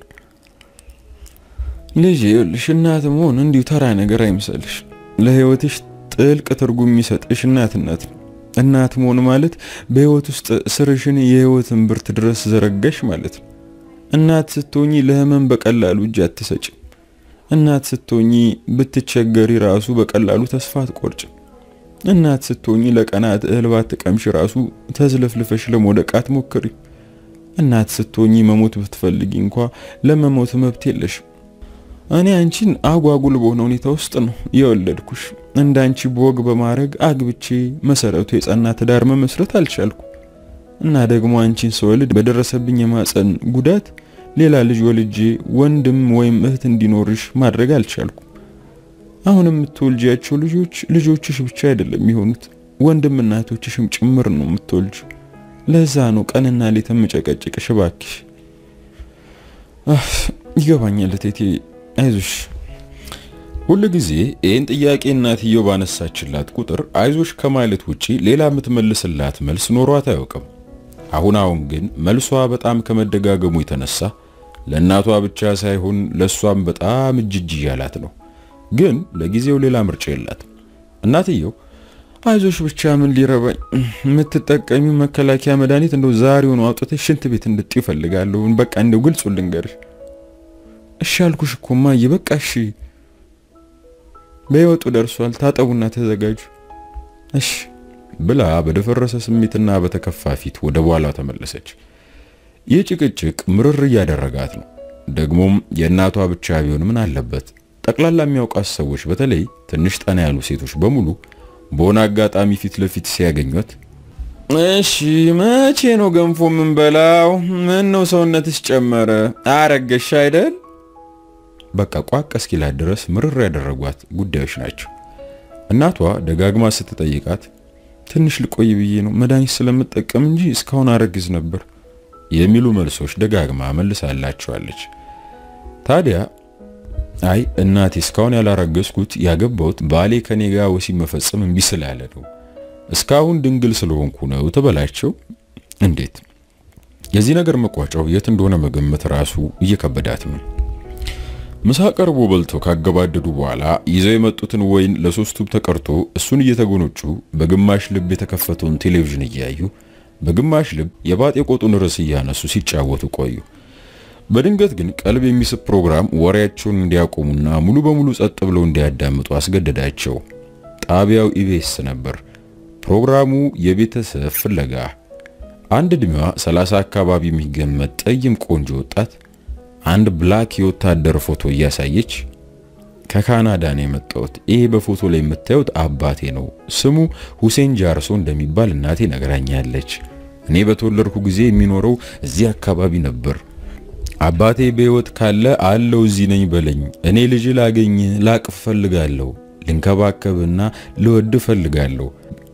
Speaker 2: ልጅ ይኸውልሽ፣ እናት መሆን እንዲሁ ተራ ነገር አይምሰልሽ። ለህይወትሽ ጥልቅ ትርጉም የሚሰጥሽ እናትነት ነው። እናት መሆን ማለት በህይወት ውስጥ ስርሽን የህይወትን ብርት ድረስ ዘረጋሽ ማለት ነው። እናት ስትሆኚ ለህመም በቀላሉ እጅ አትሰጭም። እናት ስትሆኚ ብትቸገሪ ራሱ በቀላሉ ተስፋ አትቆርጭም። እናት ስትሆኚ ለቀናት እህል ባትቀምሽ ራሱ ተዝለፍልፈሽ ለመውደቅ አትሞክሪም። እናት ስትሆኚ መሞት ብትፈልጊ እንኳ ለመሞት መብት የለሽም። እኔ አንቺን አጓጉል በሆነ ሁኔታ ውስጥ ነው የወለድኩሽ። እንዳንቺ በወግ በማድረግ አግብቼ መሰረቱ የጸና ትዳር መመስረት አልቻልኩ እና ደግሞ አንቺን ስወልድ በደረሰብኝ የማፀን ጉዳት ሌላ ልጅ ወልጄ ወንድም ወይም እህት እንዲኖርሽ ማድረግ አልቻልኩ። አሁን የምትወልጂያቸው ልጆች ልጆችሽ ብቻ አይደለም የሚሆኑት ወንድም እናቶችሽም ጭምር ነው የምትወልጁ። ለዛ ነው ቀንና ሌት የምጨቀጭቅሽ። እባክሽ ይገባኛል እቴቴ፣ አይዞሽ።
Speaker 1: ሁል ጊዜ ይህን ጥያቄ እናትየው ባነሳችላት ቁጥር አይዞሽ ከማለት ውጪ ሌላ የምትመልስላት መልስ ኖሯት አያውቅም። አሁን አሁን ግን መልሷ በጣም ከመደጋገሙ የተነሳ ለእናቷ ብቻ ሳይሆን ለእሷም በጣም እጅጅ እያላት ነው። ግን ለጊዜው ሌላ ምርጫ የላትም። እናትየው
Speaker 2: አይዞሽ ብቻ ምን ሊረባኝ፣ የምትጠቀሚው መከላከያ መድኃኒት እንደው ዛሬውን አውጥተሽ ሽንት ቤት እንድጥዩ እፈልጋለሁ። በቃ እንደው ግልጹ ልንገርሽ። እሺ አልኩሽ እኮ እማዬ፣ በቃ እሺ። በይወጡ ደርሷል። ታጠቡና ተዘጋጁ። እሺ
Speaker 1: ብላ በደፈረሰ ስሜትና በተከፋ ፊት ወደ በኋላ ተመለሰች። ይህ ጭቅጭቅ ምርር እያደረጋት ነው። ደግሞም የእናቷ ብቻ ቢሆን ምን አለበት? ጠቅላላ የሚያውቃት ሰዎች በተለይ ትንሽ ጠና ያሉ ሴቶች በሙሉ በሆነ አጋጣሚ ፊት ለፊት ሲያገኟት
Speaker 2: እሺ መቼ ነው ገንፎ የምንበላው? ምን ነው ሰውነትስ ጨመረ? አረገሽ አይደል?
Speaker 1: በቃ ቋቅ እስኪላት ድረስ ምርር ያደረጓት ጉዳዮች ናቸው። እናቷ ደጋግማ ስትጠይቃት
Speaker 2: ትንሽ ልቆይ ብዬ ነው መድኃኒት ስለምጠቀም እንጂ እስካሁን አረግዝ ነበር
Speaker 1: የሚሉ መልሶች ደጋግማ መልሳላቸዋለች። ታዲያ አይ እናቴ እስካሁን ያላረገዝኩት ያገባሁት ባሌ ከኔ ጋር ወሲብ መፈጸም እምቢ ስላለ ነው፣ እስካሁን ድንግል ስለሆንኩ ነው ትበላቸው። እንዴት የዚህ ነገር መቋጫው የት እንደሆነ መገመት ራሱ እየከበዳት ነው። ምሳ ቀርቦ በልተው ካገባደዱ በኋላ ይዘው የመጡትን ወይን ለሶስቱም ተቀርቶ እሱን እየተጎነጩ በግማሽ ልብ የተከፈተውን ቴሌቪዥን እያዩ በግማሽ ልብ የባጤ ቆጡን ርዕስ እያነሱ ሲጫወቱ ቆዩ። በድንገት ግን ቀልብ የሚስብ ፕሮግራም ወሬያቸውን እንዲያቆሙና ሙሉ በሙሉ ጸጥ ብለው እንዲያዳምጡ አስገደዳቸው። ጣቢያው ኢቢኤስ ነበር። ፕሮግራሙ የቤተሰብ ፍለጋ። አንድ ዕድሜዋ 30 አካባቢ የሚገመት ጠይም ቆንጆ ወጣት አንድ ብላክ የወታደር ፎቶ እያሳየች ከካናዳ ነው የመጣሁት። ይሄ በፎቶ ላይ የምታዩት አባቴ ነው። ስሙ ሁሴን ጃርሶ እንደሚባል እናቴ ነግራኛለች። እኔ በተወለድኩ ጊዜ የሚኖረው እዚህ አካባቢ ነበር። አባቴ በሕይወት ካለ አለው እዚህ ነኝ በለኝ። እኔ ልጅ ላገኝ ላቅፍ ፈልጋለሁ፣ ልንከባከብና ልወድ ፈልጋለሁ።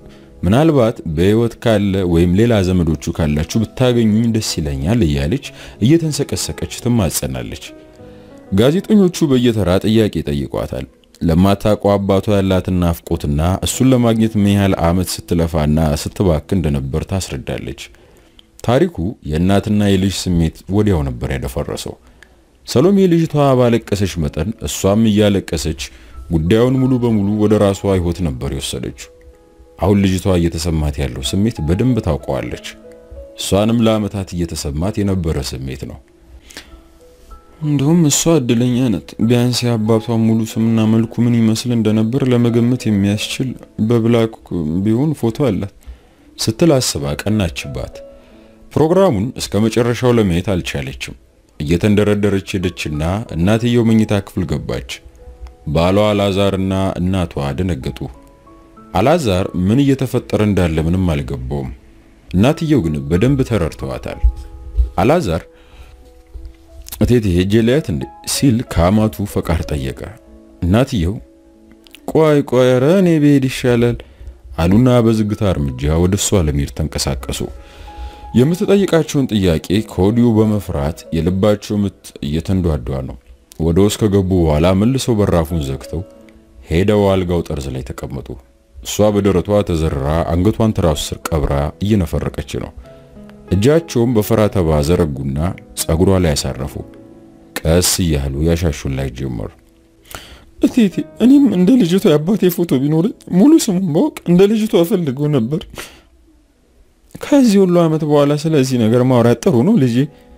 Speaker 1: ምናልባት በሕይወት ካለ ወይም ሌላ ዘመዶቹ ካላችሁ ብታገኙኝ ደስ ይለኛል እያለች እየተንሰቀሰቀች ትማጸናለች። ጋዜጠኞቹ በየተራ ጥያቄ ጠይቋታል። ለማታውቀው አባቷ ያላትን ናፍቆትና እሱን ለማግኘት ምን ያህል ዓመት ስትለፋና ስትባክ እንደነበር ታስረዳለች። ታሪኩ የእናትና የልጅ ስሜት ወዲያው ነበር ያደፈረሰው። ሰሎሜ ልጅቷ ባለቀሰች መጠን እሷም እያለቀሰች ጉዳዩን ሙሉ በሙሉ ወደ ራሷ ሕይወት ነበር የወሰደችው። አሁን ልጅቷ እየተሰማት ያለው ስሜት በደንብ ታውቀዋለች። እሷንም ለዓመታት እየተሰማት የነበረ ስሜት ነው።
Speaker 2: እንደውም እሷ እድለኛ ናት። ቢያንስ የአባቷ ሙሉ ስምና መልኩ ምን ይመስል እንደነበር ለመገመት የሚያስችል በብላክ ቢሆን ፎቶ አላት
Speaker 1: ስትል አስባ ቀናችባት። ፕሮግራሙን እስከ መጨረሻው ለማየት አልቻለችም። እየተንደረደረች ሄደችና እናትየው መኝታ ክፍል ገባች። ባሏ አላዛርና እናቷ ደነገጡ። አላዛር ምን እየተፈጠረ እንዳለ ምንም አልገባውም። እናትየው ግን በደንብ ተረድተዋታል። አላዛር እቴቴ ሄጄ ላያት እንዴ ሲል ከአማቱ ፈቃድ ጠየቀ። እናትየው
Speaker 2: ቆይ ቆይ፣ ኧረ እኔ ብሄድ ይሻላል
Speaker 1: አሉና በዝግታ እርምጃ ወደ እሷ ለመሄድ ተንቀሳቀሱ። የምትጠይቃቸውን ጥያቄ ከወዲሁ በመፍራት የልባቸው ምት እየተንዷዷ ነው። ወደ ውስጥ ከገቡ በኋላ መልሰው በራፉን ዘግተው ሄደው አልጋው ጠርዝ ላይ ተቀመጡ። እሷ በደረቷ ተዘርራ አንገቷን ትራሱ ስር ቀብራ እየነፈረቀች ነው። እጃቸውም በፈራ ተባ ዘረጉና ጸጉሯ ላይ ያሳረፉ። ቀስ እያሉ ያሻሹላት ጀመሩ።
Speaker 2: እቴቴ እኔም እንደ ልጅቷ የአባቴ ፎቶ ቢኖረኝ ሙሉ ስሙን ባውቅ እንደ ልጅቷ ፈልገው ነበር። ከዚህ ሁሉ ዓመት በኋላ ስለዚህ ነገር ማውራት ጥሩ ነው ልጄ።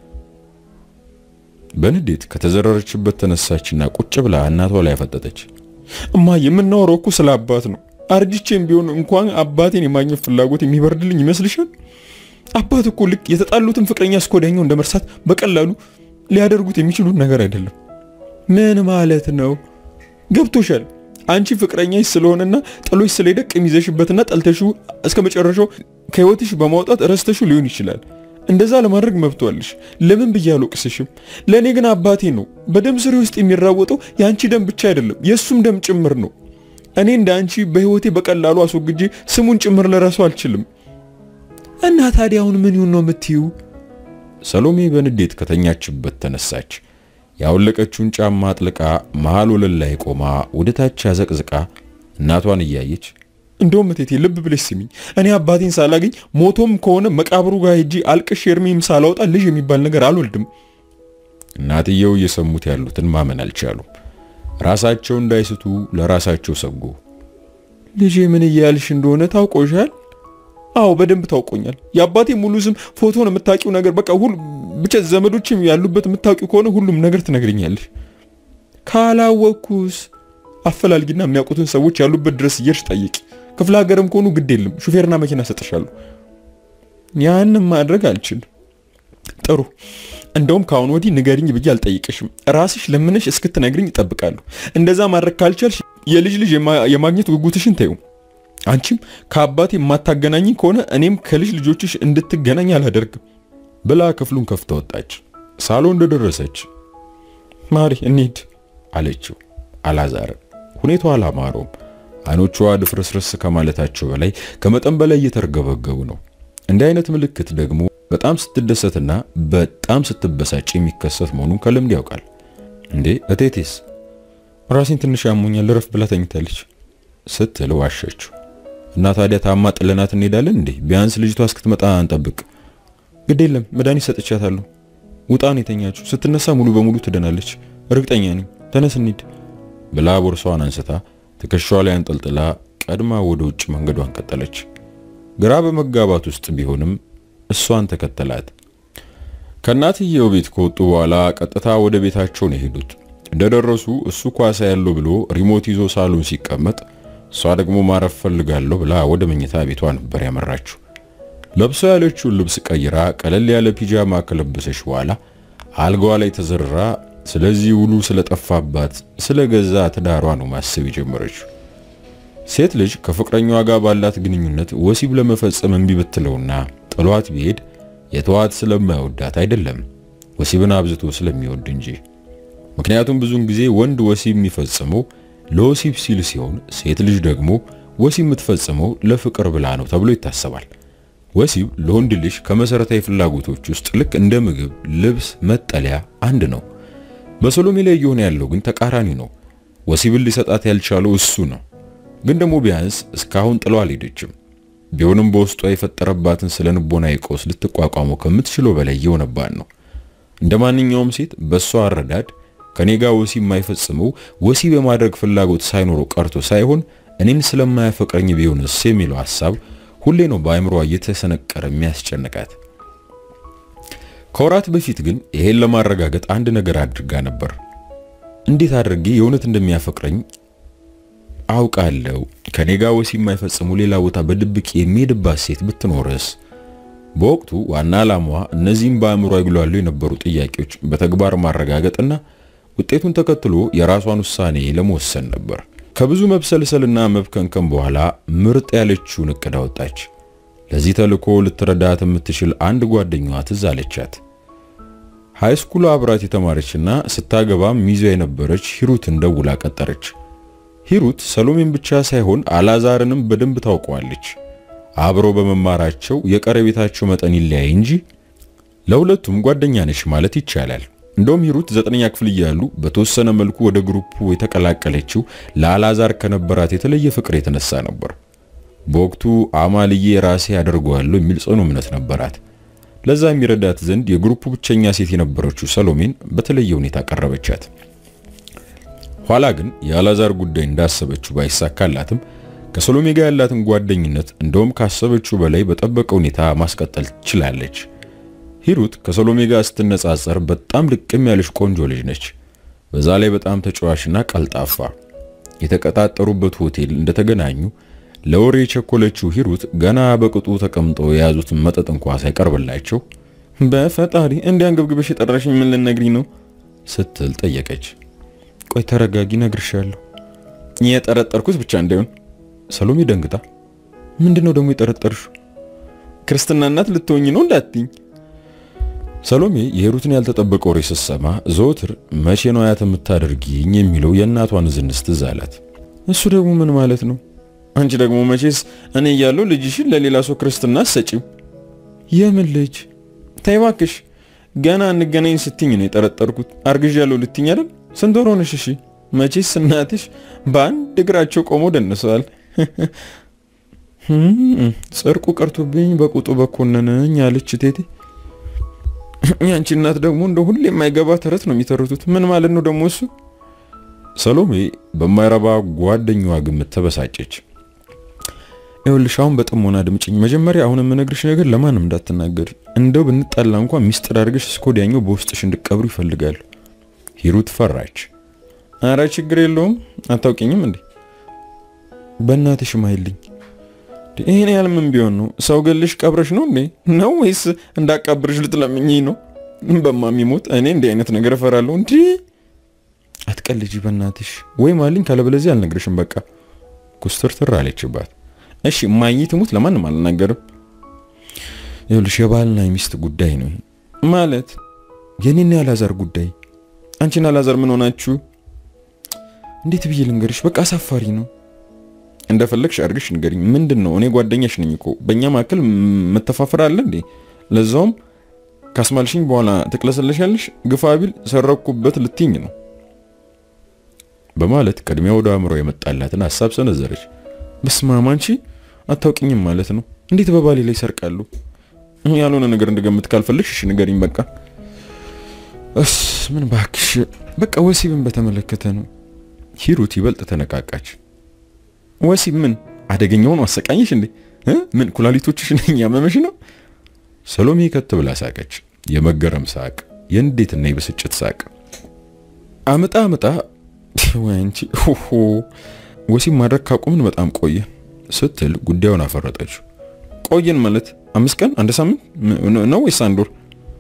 Speaker 1: በንዴት ከተዘረረችበት ተነሳችና ቁጭ ብላ እናቷ ላይ ያፈጠጠች።
Speaker 2: እማ የምናወራው እኮ ስለ አባት ነው። አርጅቼም ቢሆን እንኳን አባቴን የማግኘት ፍላጎት የሚበርድልኝ ይመስልሻል? አባት እኮ ልክ የተጣሉትን ፍቅረኛ እስከ ወዲያኛው እንደ መርሳት በቀላሉ ሊያደርጉት የሚችሉት ነገር አይደለም። ምን ማለት ነው? ገብቶሻል? አንቺ ፍቅረኛሽ ስለሆነና ጥሎሽ ስለሄደ ቂም ይዘሽበትና ጠልተሽው እስከ መጨረሻው ከህይወትሽ በማውጣት ረስተሽው ሊሆን ይችላል። እንደዛ ለማድረግ መብቷልሽ። ለምን ብዬ አልወቅስሽም። ለእኔ ግን አባቴ ነው። በደም ስሬ ውስጥ የሚራወጠው የአንቺ ደም ብቻ አይደለም፣ የእሱም ደም ጭምር ነው። እኔ እንደ አንቺ በህይወቴ በቀላሉ አስወግጄ ስሙን ጭምር ልረሳው አልችልም። እና ታዲያ አሁን ምን ይሁን ነው የምትዩ?
Speaker 1: ሰሎሜ በንዴት ከተኛችበት ተነሳች። ያወለቀችውን ጫማ አጥልቃ መሃል ወለል ላይ ቆማ ወደ ታች አዘቅዝቃ እናቷን እያየች
Speaker 2: እንደውም እቴቴ ልብ ብለሽ ስሚኝ፣ እኔ አባቴን ሳላገኝ ሞቶም ከሆነ መቃብሩ ጋር ሄጄ አልቅሽ እርሜም ሳላወጣ ልጅ የሚባል ነገር አልወልድም።
Speaker 1: እናትየው እየሰሙት ያሉትን ማመን አልቻሉም። ራሳቸው እንዳይስቱ ለራሳቸው ሰጉ።
Speaker 2: ልጄ ምን እያልሽ እንደሆነ ታውቆሻል? አዎ በደንብ ታውቆኛል። የአባቴ ሙሉ ስም፣ ፎቶን የምታውቂው ነገር በቃ ሁሉ ብቻ ዘመዶችም ያሉበት የምታውቂው ከሆነ ሁሉም ነገር ትነግርኛለሽ። ካላወቅኩስ አፈላልጊና የሚያውቁትን ሰዎች ያሉበት ድረስ እየርሽ ጠይቂ። ክፍለ ሀገርም ከሆኑ ግድ የለም ሹፌርና መኪና ሰጥሻለሁ። ያንም ማድረግ አልችልም። ጥሩ እንደውም ከአሁን ወዲህ ንገሪኝ ብዬ አልጠይቅሽም። ራስሽ ለምነሽ እስክትነግሪኝ እጠብቃለሁ። እንደዛ ማድረግ ካልቻልሽ የልጅ ልጅ የማግኘት ጉጉትሽን ተይው። አንቺም ከአባቴ የማታገናኝ ከሆነ እኔም ከልጅ ልጆችሽ እንድትገናኝ አላደርግም
Speaker 1: ብላ ክፍሉን ከፍታ ወጣች። ሳሎን እንደደረሰች
Speaker 2: ማሪ እንሂድ
Speaker 1: አለችው። አላዛርን ሁኔታው አላማረውም። አይኖቿ ድፍርስርስ ከማለታቸው በላይ ከመጠን በላይ እየተርገበገቡ ነው። እንዲህ አይነት ምልክት ደግሞ በጣም ስትደሰትና በጣም ስትበሳጭ የሚከሰት መሆኑን ከልምድ ያውቃል። እንዴ እቴቴስ
Speaker 2: ራሴን ትንሽ ያሞኛል ልረፍ ብላ ተኝታለች
Speaker 1: ስትል ዋሸችው። እና ታዲያ ታማ ጥለናት እንሄዳለን እንዴ? ቢያንስ ልጅቷ እስክትመጣ እንጠብቅ።
Speaker 2: ግድ የለም መድኃኒት ሰጥቻታለሁ። ውጣን የተኛችው ስትነሳ ሙሉ በሙሉ ትደናለች፣ እርግጠኛ ነኝ። ተነስ እንሂድ
Speaker 1: ብላ ቦርሷን አንስታ ትከሻዋ ላይ አንጠልጥላ ቀድማ ወደ ውጭ መንገዷን ቀጠለች። ግራ በመጋባት ውስጥ ቢሆንም እሷን ተከተላት። ከእናትየው ቤት ከወጡ በኋላ ቀጥታ ወደ ቤታቸው ነው የሄዱት። እንደደረሱ እሱ ኳሳ ያለው ብሎ ሪሞት ይዞ ሳሎን ሲቀመጥ እሷ ደግሞ ማረፍ ፈልጋለሁ ብላ ወደ መኝታ ቤቷ ነበር ያመራችው። ለብሷ ያለችውን ልብስ ቀይራ ቀለል ያለ ፒጃማ ከለበሰች በኋላ አልጋዋ ላይ ተዘርራ ስለዚህ ውሉ ስለጠፋባት ስለ ገዛ ትዳሯ ነው ማሰብ የጀመረችው። ሴት ልጅ ከፍቅረኛዋ ጋር ባላት ግንኙነት ወሲብ ለመፈጸም እምቢ ብትለውና ጥሏት ቢሄድ የተዋት ስለማይወዳት አይደለም፣ ወሲብን አብዝቶ ስለሚወድ እንጂ። ምክንያቱም ብዙውን ጊዜ ወንድ ወሲብ የሚፈጽመው ለወሲብ ሲል ሲሆን ሴት ልጅ ደግሞ ወሲብ የምትፈጽመው ለፍቅር ብላ ነው ተብሎ ይታሰባል። ወሲብ ለወንድ ልጅ ከመሰረታዊ ፍላጎቶች ውስጥ ልክ እንደ ምግብ፣ ልብስ፣ መጠለያ አንድ ነው። በሰሎሜ ላይ እየሆነ ያለው ግን ተቃራኒ ነው። ወሲብን ሊሰጣት ያልቻለው እሱ ነው። ግን ደግሞ ቢያንስ እስካሁን ጥለው አልሄደችም። ቢሆንም በውስጧ የፈጠረባትን ስለ ንቦናዊ ቀውስ ልትቋቋመው ከምትችለው በላይ እየሆነባት ነው። እንደ ማንኛውም ሴት በእሷ አረዳድ ከኔ ጋር ወሲብ የማይፈጽመው ወሲብ የማድረግ ፍላጎት ሳይኖረው ቀርቶ ሳይሆን እኔን ስለማያፈቅረኝ ቢሆንስ የሚለው ሐሳብ ሁሌ ነው በአእምሮዋ እየተሰነቀረ የሚያስጨንቃት። ከወራት በፊት ግን ይሄን ለማረጋገጥ አንድ ነገር አድርጋ ነበር። እንዴት አድርጌ የእውነት እንደሚያፈቅረኝ አውቃለሁ። ከኔ ጋር ወሲብ የማይፈጽሙ ሌላ ቦታ በድብቅ የሚሄድባት ሴት ብትኖርስ? በወቅቱ ዋና ዓላማዋ እነዚህም በአእምሮ ይግሏሉ የነበሩ ጥያቄዎች በተግባር ማረጋገጥና ውጤቱን ተከትሎ የራሷን ውሳኔ ለመወሰን ነበር። ከብዙ መብሰልሰልና መብከንከን በኋላ ምርጥ ያለችውን እቅድ አወጣች። ለዚህ ተልዕኮ ልትረዳት የምትችል አንድ ጓደኛዋ ትዝ አለቻት። ሃይስኩል አብራት የተማረችና ስታገባም ሚዜ የነበረች ሂሩትን ደውላ ቀጠረች። ሂሩት ሰሎሜን ብቻ ሳይሆን አላዛርንም በደንብ ታውቀዋለች። አብረው በመማራቸው የቀረቤታቸው መጠን ይለያይ እንጂ ለሁለቱም ጓደኛ ነች ማለት ይቻላል። እንደውም ሂሩት ዘጠነኛ ክፍል እያሉ በተወሰነ መልኩ ወደ ግሩፑ የተቀላቀለችው ለአላዛር ከነበራት የተለየ ፍቅር የተነሳ ነበር። በወቅቱ አማልዬ ራሴ ያደርገዋለሁ የሚል ጽኑ እምነት ነበራት። ለዛ የሚረዳት ዘንድ የግሩፑ ብቸኛ ሴት የነበረችው ሰሎሜን በተለየ ሁኔታ ቀረበቻት። ኋላ ግን የአላዛር ጉዳይ እንዳሰበችው ባይሳካላትም ከሰሎሜ ጋር ያላትን ጓደኝነት እንደውም ካሰበችው በላይ በጠበቀ ሁኔታ ማስቀጠል ችላለች። ሂሩት ከሰሎሜ ጋር ስትነጻጸር በጣም ልቅም ያለች ቆንጆ ልጅ ነች። በዛ ላይ በጣም ተጫዋችና ቀልጣፋ። የተቀጣጠሩበት ሆቴል እንደተገናኙ ለወሬ የቸኮለችው ሂሩት ገና በቅጡ ተቀምጠው የያዙትን መጠጥ እንኳ ሳይቀርብላቸው
Speaker 2: በፈጣሪ እንዲያንገብግበሽ የጠራሽኝ ምን ልነግሪ ነው
Speaker 1: ስትል ጠየቀች።
Speaker 2: ቆይ ተረጋጊ፣ ነግርሻለሁ። የጠረጠርኩት ብቻ እንዳይሆን።
Speaker 1: ሰሎሜ ደንግጣ
Speaker 2: ምንድነው ደግሞ የጠረጠርሽው? ክርስትና እናት ልትሆኝ ነው እንዳትኝ።
Speaker 1: ሰሎሜ የሂሩትን ያልተጠበቀ ወሬ ስትሰማ ዘወትር መቼ ነው አያት የምታደርጊኝ የሚለው የእናቷን ዝንስ ትዝ አላት።
Speaker 2: እሱ ደግሞ ምን ማለት ነው? አንቺ ደግሞ መቼስ እኔ እያለሁ ልጅሽን ለሌላ ሰው ክርስትና አትሰጪው። የምን ልጅ? ተይ እባክሽ፣ ገና እንገናኝ ስትኝ ነው የጠረጠርኩት። አርግዣለሁ ልትኝ አይደል? ስንት ወር ሆነሽ? እሺ መቼስ እናትሽ በአንድ እግራቸው ቆመው ደንሰዋል። ጽርቁ ቀርቶብኝ በቁጡ በኮነነኝ አለች ቴቴ። ያንቺ እናት ደግሞ እንደ ሁሌ የማይገባ ተረት ነው የሚተርቱት። ምን ማለት ነው ደግሞ እሱ?
Speaker 1: ሰሎሜ በማይረባ ጓደኛዋ ግምት ተበሳጨች።
Speaker 2: ይኸውልሽ አሁን በጥሞና ድምጭኝ። መጀመሪያ አሁን የምነግርሽ ነገር ለማንም እንዳትናገሪ። እንደው ብንጣላ እንኳን ሚስጥር አድርገሽ እስከ ወዲያኛው በውስጥሽ እንድቀብሩ ይፈልጋሉ።
Speaker 1: ሂሩት ፈራች።
Speaker 2: አረ ችግር የለውም አታውቂኝም እንዴ? በእናትሽ ማይልኝ ይሄን ያህል ምን ቢሆን ነው? ሰው ገልሽ ቀብረሽ ነው እንዴ? ነው ወይስ እንዳቃብርሽ ልትለምኝኝ ነው? በማሚሞት እኔ እንዲህ አይነት ነገር እፈራለሁ። እንዲ አትቀልጂ በእናትሽ። ወይ ማልኝ፣ ካለበለዚያ አልነግርሽም። በቃ
Speaker 1: ኩስትርትር አለችባት።
Speaker 2: እሺ ማኝ ትሙት፣ ለማንም አልናገርም። ይኸውልሽ የባልና የሚስት ጉዳይ ነው ማለት የኔና ያላዛር ጉዳይ። አንቺና ያላዛር ምን ሆናችሁ? እንዴት ብዬ ልንገርሽ? በቃ አሳፋሪ ነው። እንደፈለግሽ አድርግሽ ንገሪኝ። ምንድን ነው? እኔ ጓደኛሽ ነኝ እኮ። በእኛ መካከል መተፋፈር አለ እንዴ? ለዛውም ካስማልሽኝ በኋላ ትቅለሰለሻለሽ። ግፋ ቢል ሰረኩበት ልትኝ ነው
Speaker 1: በማለት ቅድሚያ ወደ አእምሮ የመጣላትን ሀሳብ ሰነዘረች።
Speaker 2: በስማም አንቺ አታውቂኝም ማለት ነው። እንዴት በባሌ ላይ ይሰርቃሉ? ያልሆነ ነገር እንደገምት ካልፈልግሽ እሺ ንገሪኝ። በቃ እስ ምን ባክሽ፣ በቃ ወሲብን በተመለከተ ነው።
Speaker 1: ሂሩት ይበልጥ ተነቃቃች።
Speaker 2: ወሲብ ምን አደገኛውን አሰቃኝሽ እንዴ? ምን ኩላሊቶችሽ ነኝ ያመመሽ ነው?
Speaker 1: ሰሎሜ ከት ብላ ሳቀች። የመገረም ሳቅ፣ የንዴትና የብስጭት ሳቅ።
Speaker 2: አመጣ አመጣ ወይ አንቺ ሆሆ ወሲብ ማድረግ ካቆምን በጣም ቆየ
Speaker 1: ስትል ጉዳዩን አፈረጠችው።
Speaker 2: ቆየን ማለት አምስት ቀን አንድ ሳምንት ነው ወይስ አንድ ወር?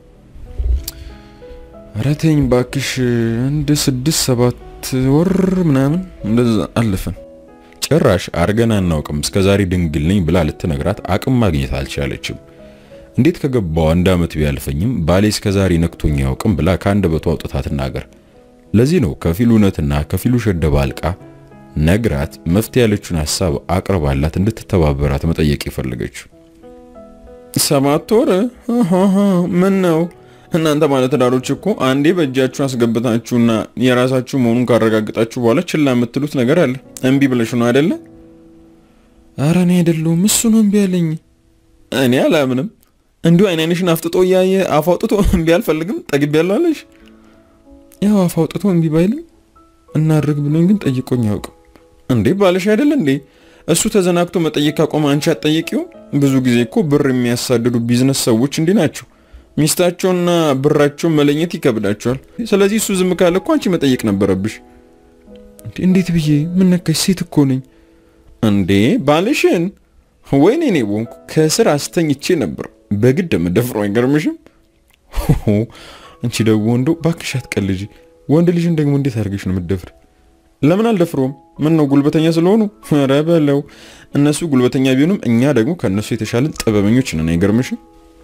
Speaker 2: ኧረ ተይኝ ባክሽ አንድ ስድስት ሰባት ወር ምናምን እንደዛ አለፈን።
Speaker 1: ጭራሽ አርገን አናውቅም እስከዛሬ ድንግል ነኝ ብላ ልትነግራት አቅም ማግኘት አልቻለችም። እንዴት ከገባው አንድ ዓመት ቢያልፈኝም ባሌ እስከዛሬ ነክቶኝ ያውቅም ብላ ከአንደበቷ አውጥታ ትናገር። ለዚህ ነው ከፊሉ እውነትና ከፊሉ ሸደባ አልቃ ነግራት መፍትሄ ያለችውን ሐሳብ አቅርባላት እንድትተባበራት መጠየቅ የፈለገችው።
Speaker 2: ሰባት ወር ምን ነው እናንተ ባለትዳሮች እኮ አንዴ በእጃችሁ አስገብታችሁና የራሳችሁ መሆኑን ካረጋግጣችሁ በኋላ ችላ የምትሉት ነገር አለ። እምቢ ብለሽ ነው አይደለ? ኧረ እኔ አይደለሁም እሱ ነው እምቢ ያለኝ። እኔ አላምንም። እንዲሁ አይን አይንሽን አፍጥጦ እያየ አፍ አውጥቶ እምቢ አልፈልግም ጠግቤያለሁ አለሽ። ያው አፍ አውጥቶ እምቢ ባይልም እናድርግ ብሎኝ ግን ጠይቆኝ አያውቅም። እንዴ ባለሽ አይደለ እንዴ? እሱ ተዘናግቶ መጠየቅ ካቆመ አንቺ አትጠይቂውም? ብዙ ጊዜ እኮ ብር የሚያሳድዱ ቢዝነስ ሰዎች እንዲህ ናቸው። ሚስታቸውና ብራቸውን መለኘት ይከብዳቸዋል። ስለዚህ እሱ ዝም ካለ እኮ አንቺ መጠየቅ ነበረብሽ። እንዴት ብዬ ምን ነካሽ? ሴት እኮ ነኝ እንዴ ባልሽን ወይኔ እኔ ቦንኩ ከስር አስተኝቼ ነበር በግድ የምደፍረው አይገርምሽም? አንቺ ደግሞ ወንዶ ባክሽ አትቀልጂ። ወንድ ልጅን ደግሞ እንዴት አድርገሽ ነው የምትደፍር? ለምን አልደፍረውም? ምን ነው ጉልበተኛ ስለሆኑ? ኧረ በለው እነሱ ጉልበተኛ ቢሆኑም እኛ ደግሞ ከእነሱ የተሻለን ጥበበኞች ነን። አይገርምሽም?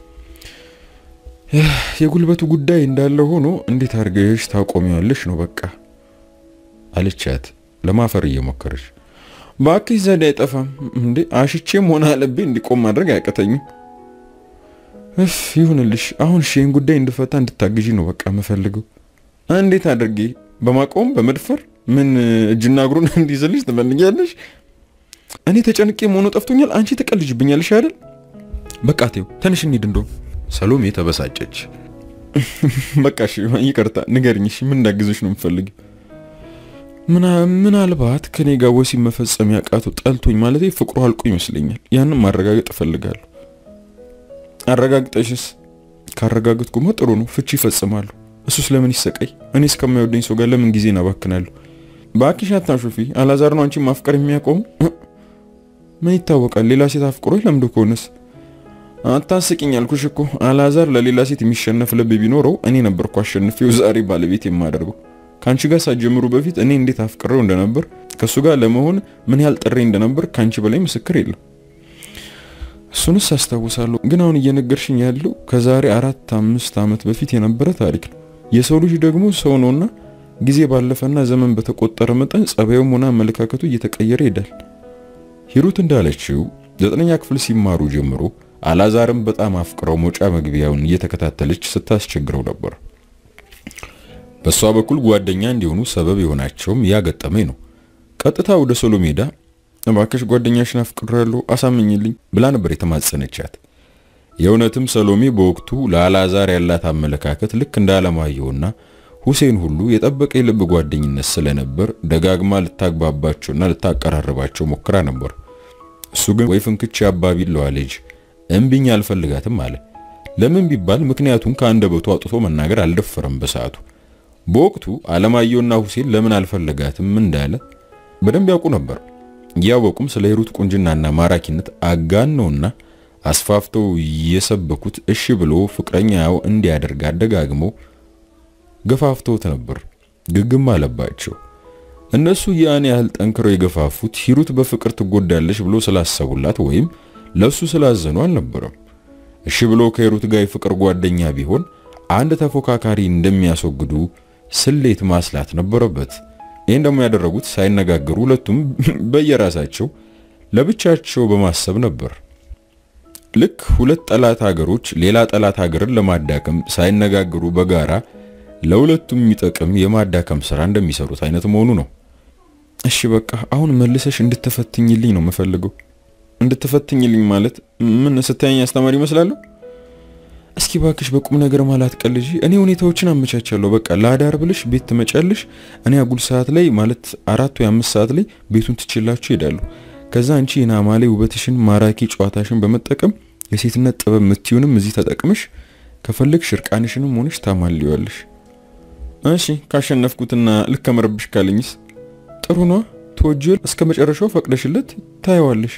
Speaker 2: የጉልበቱ ጉዳይ እንዳለ ሆኖ እንዴት አድርገሽ ታቆሚዋለሽ ነው በቃ
Speaker 1: አለቻት ለማፈር እየሞከረች።
Speaker 2: ባክሽ ዘዴ አይጠፋም እንዴ አሽቼም ሆነ አለቤ እንዲቆም ማድረግ አያቀተኝም። እፍ ይሁንልሽ። አሁን ሺህን ጉዳይ እንድፈታ እንድታግዢ ነው በቃ የምፈልገው። እንዴት አድርጌ በማቆም በመድፈር ምን እጅና እግሩን እንዲይዝልሽ ትፈልጊያለሽ? እኔ ተጨንቄ መሆኑ ጠፍቶኛል። አንቺ ትቀልጅብኛለሽ አይደል? በቃ ተይው፣ ተነሽ እንሂድ። እንደውም
Speaker 1: ሰሎሜ ተበሳጨች።
Speaker 2: በቃ እሺ፣ ይቅርታ ንገርኝ። እሺ ምን እንዳግዝሽ ነው የምፈልጊው? ምናልባት ከኔ ጋር ወሲብ መፈጸም ያቃተው ጠልቶኝ ማለት ፍቅሩ አልቆ ይመስለኛል። ያንን ማረጋገጥ እፈልጋለሁ። አረጋግጠሽስ? ካረጋግጥኩማ ጥሩ ነው፣ ፍቺ ይፈጽማሉ። እሱስ ለምን ይሰቃይ? እኔ እስከማይወደኝ ሰው ጋር ለምን ጊዜን አባክናለሁ? በአኪሽ አታሹፊ። አላዛር ነው አንቺን ማፍቀር የሚያቆሙ? ምን ይታወቃል? ሌላ ሴት አፍቅሮ ለምዶ ከሆነስ? አታስቂኝ አልኩሽ እኮ። አላዛር ለሌላ ሴት የሚሸነፍ ልብ ቢኖረው እኔ ነበርኩ አሸንፌው ዛሬ ባለቤት የማደርገው። ከአንቺ ጋር ሳትጀምሩ በፊት እኔ እንዴት አፍቅሬው እንደነበር ከእሱ ጋር ለመሆን ምን ያህል ጥሬ እንደነበር ከአንቺ በላይ ምስክር የለም። እሱንስ አስታውሳለሁ። ግን አሁን እየነገርሽኝ ያለው ከዛሬ አራት አምስት ዓመት በፊት የነበረ ታሪክ ነው። የሰው ልጅ ደግሞ ሰው ነውና ጊዜ ባለፈና ዘመን በተቆጠረ መጠን ጸባዩም ሆነ አመለካከቱ እየተቀየረ ይሄዳል። ሂሩት እንዳለችው ዘጠነኛ ክፍል ሲማሩ ጀምሮ አላዛርም በጣም አፍቅረው መውጫ መግቢያውን እየተከታተለች ስታስቸግረው ነበር። በሷ በኩል ጓደኛ እንዲሆኑ ሰበብ የሆናቸውም ያገጠመኝ ነው። ቀጥታ ወደ ሶሎሜዳ እባክሽ ጓደኛሽን አፍቅሬያለሁ አሳምኝልኝ ብላ ነበር የተማጸነቻት። የእውነትም ሰሎሜ በወቅቱ ለአላዛር ያላት አመለካከት ልክ እንደ አለማየሁና ሁሴን ሁሉ የጠበቀ የልብ ጓደኝነት ስለነበር ደጋግማ ልታግባባቸውና ልታቀራርባቸው ሞክራ ነበር። እሱ ግን ወይ ፍንክች አባቢለዋ ልጅ እምቢኝ አልፈልጋትም አለ። ለምን ቢባል ምክንያቱም ከአንደበቱ አውጥቶ መናገር አልደፈረም በሰዓቱ። በወቅቱ አለማየሁና ሁሴን ለምን አልፈለጋትም እንዳለ በደንብ ያውቁ ነበር። እያወቁም ስለ ሂሩት ቁንጅናና ማራኪነት አጋነውና አስፋፍተው የሰበኩት እሺ ብሎ ፍቅረኛው እንዲያደርግ አደጋግመው ገፋፍተውት ነበር። ግግም አለባቸው። እነሱ ያን ያህል ጠንክረው የገፋፉት ሂሩት በፍቅር ትጎዳለች ብሎ ስላሰቡላት ወይም ለሱ ስላዘኑ አልነበረም። እሺ ብሎ ከሂሩት ጋር የፍቅር ጓደኛ ቢሆን አንድ ተፎካካሪ እንደሚያስወግዱ ስሌት ማስላት ነበረበት። ይህን ደግሞ ያደረጉት ሳይነጋገሩ ሁለቱም በየራሳቸው ለብቻቸው በማሰብ ነበር። ልክ ሁለት ጠላት ሀገሮች ሌላ ጠላት ሀገርን ለማዳከም ሳይነጋገሩ በጋራ ለሁለቱም የሚጠቅም የማዳከም ስራ እንደሚሰሩት አይነት መሆኑ ነው። እሺ በቃ አሁን መልሰሽ እንድትፈትኝልኝ ነው የምፈልገው። እንድትፈትኝልኝ ማለት ምን? ስታየኝ አስተማሪ ይመስላለሁ? እስኪ ባክሽ በቁም ነገር ማለት ቀልጂ። እኔ ሁኔታዎችን አመቻቻለሁ። በቃ ለአዳር ብለሽ ቤት ትመጫለሽ። እኔ አጉል ሰዓት ላይ ማለት አራት ወይ አምስት ሰዓት ላይ ቤቱን ትችላችሁ ይሄዳሉ። ከዛ አንቺ የናማሌ ውበትሽን ማራኪ ጨዋታሽን በመጠቀም የሴትነት ጥበብ ምትዩንም እዚህ ተጠቅመሽ ከፈለግሽ እርቃንሽንም ሆነሽ ታማልዋለሽ። እሺ ካሸነፍኩትና ልከመረብሽ ካለኝስ ጥሩ ነው። ተወጂው እስከ መጨረሻው ፈቅደሽለት ታየዋለሽ።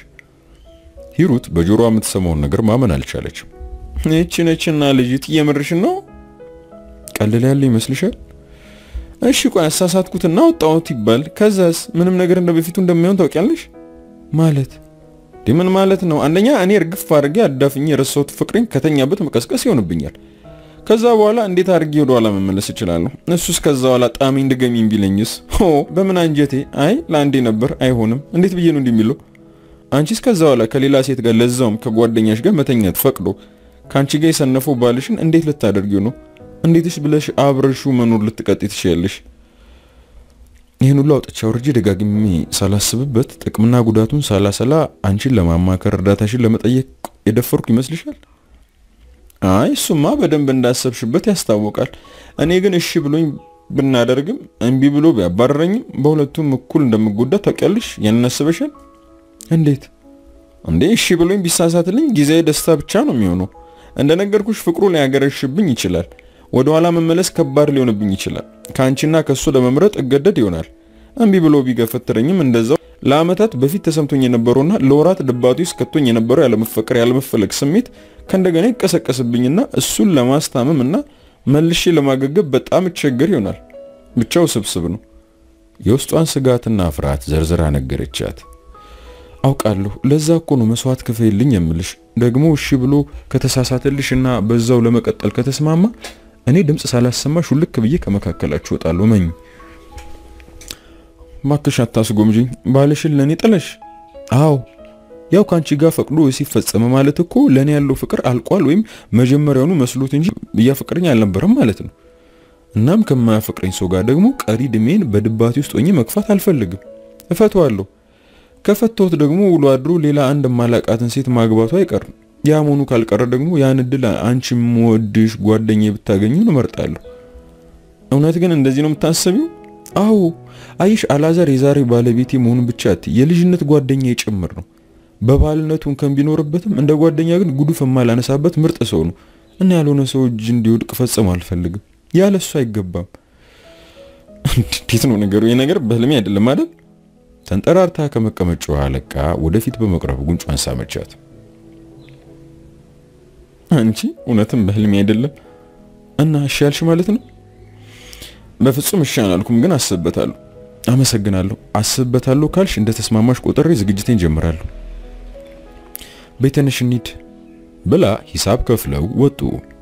Speaker 2: ሂሩት በጆሮዋ የምትሰማውን ነገር ማመን አልቻለችም። እቺ ነችና ልጅት እየምርሽን ነው? ቀልል ያለ ይመስልሻል? እሺ ቆይ አሳሳትኩትና ወጣሁት ይባል ከዛስ ምንም ነገር እንደ በፊቱ እንደማይሆን ታውቂያለሽ? ማለት ምን ማለት ነው? አንደኛ እኔ እርግፍ አድርጌ አዳፍኜ የረሳሁት ፍቅሬን ከተኛበት መቀስቀስ ይሆንብኛል። ከዛ በኋላ እንዴት አድርጌ ወደ ኋላ መመለስ እችላለሁ? እሱስ ከዛ በኋላ ጣሚኝ ድገሚኝ ቢለኝስ? ሆ በምን አንጀቴ? አይ ለአንዴ ነበር አይሆንም። እንዴት ብዬ ነው እንደሚለው? አንቺስ ከዛ በኋላ ከሌላ ሴት ጋር ለዛውም ከጓደኛሽ ጋር መተኛት ፈቅዶ ከአንቺ ጋር የሰነፈው ባልሽን እንዴት ልታደርጊው ነው? እንዴትስ ብለሽ አብረሹ መኖር ልትቀጥ ትችያለሽ? ይህን ሁሉ አውጥቻ ወርጄ ደጋግሜ ሳላስብበት ጥቅምና ጉዳቱን ሳላሰላ አንቺን ለማማከር እርዳታሽን ለመጠየቅ የደፈርኩ ይመስልሻል? አይ እሱማ በደንብ እንዳሰብሽበት ያስታውቃል። እኔ ግን እሺ ብሎኝ ብናደርግም እምቢ ብሎ ቢያባረረኝም በሁለቱም እኩል እንደምጎዳ ታውቂያለሽ። ያንን አስበሻል? እንዴት እንዴ? እሺ ብሎኝ ቢሳሳትልኝ ጊዜያዊ ደስታ ብቻ ነው የሚሆነው። እንደነገርኩሽ ፍቅሩ ሊያገረሽብኝ ይችላል። ወደ ኋላ መመለስ ከባድ ሊሆንብኝ ይችላል። ከአንቺና ከሱ ለመምረጥ እገደድ ይሆናል። እምቢ ብሎ ቢገፈትረኝም እንደዛው ለአመታት በፊት ተሰምቶኝ የነበረውና ለወራት ድባቱ ውስጥ ከቶኝ የነበረው ያለመፈቀር ያለመፈለግ ስሜት ከእንደገና ይቀሰቀስብኝና እሱን ለማስታመም እና መልሼ ለማገገብ በጣም እቸገር ይሆናል። ብቻው ስብስብ ነው። የውስጧን ስጋትና ፍርሃት ዘርዝራ ነገረቻት። አውቃለሁ። ለዛ እኮ ነው መስዋዕት ክፈይልኝ የምልሽ። ደግሞ እሺ ብሎ ከተሳሳተልሽና በዛው ለመቀጠል ከተስማማ እኔ ድምፅ ሳላሰማሽ ሁልክ ብዬ ከመካከላችሁ እወጣለሁ። መኝ ማክሽ አታስጎምጂኝ። ባልሽን ለኔ ጥለሽ? አዎ ያው ካንቺ ጋር ፈቅዶ ሲፈጸመ ማለት እኮ ለኔ ያለው ፍቅር አልቋል ወይም መጀመሪያውኑ መስሎት እንጂ እያፈቀረኝ አልነበረም ማለት ነው። እናም ከማያፈቅረኝ ሰው ጋር ደግሞ ቀሪ እድሜን በድባቴ ውስጥ ሆኜ መግፋት አልፈልግም። እፈተዋለሁ። ከፈተሁት ደግሞ ውሎ አድሮ ሌላ አንድ ማላቃትን ሴት ማግባቱ አይቀርም። ያ መሆኑ ካልቀረ ደግሞ ያን እድል አንቺ የምወድሽ ጓደኛዬ ብታገኙን እመርጣለሁ። እውነት ግን እንደዚህ ነው የምታስቢው? አዎ አይሽ አላዛር የዛሬ ባለቤቴ መሆኑን ብቻ አትይ፣ የልጅነት ጓደኛዬ ጭምር ነው። በባልነቱ እንከን ቢኖርበትም እንደ ጓደኛ ግን ጉዱፍ የማላነሳበት ምርጥ ሰው ነው እና ያልሆነ ሰው እጅ እንዲወድቅ ፈጽሞ አልፈልግም። ያለ እሱ አይገባም። እንዴት ነው ነገሩ? ይህ ነገር በህልሜ አይደለም አይደል? ተንጠራርታ ከመቀመጫዋ ለቃ ወደፊት በመቅረብ ጉንጯን ሳመቻት። አንቺ እውነትም በህልሜ አይደለም እና እሺ ያልሽ ማለት ነው? በፍጹም እሺ አላልኩም፣ ግን አስብበታለሁ። አመሰግናለሁ። አስብበታለሁ ካልሽ እንደ ተስማማሽ ቆጥሬ ዝግጅቴን ጀምራለሁ። ቤተነሽ እንሂድ
Speaker 1: ብላ ሂሳብ ከፍለው ወጡ።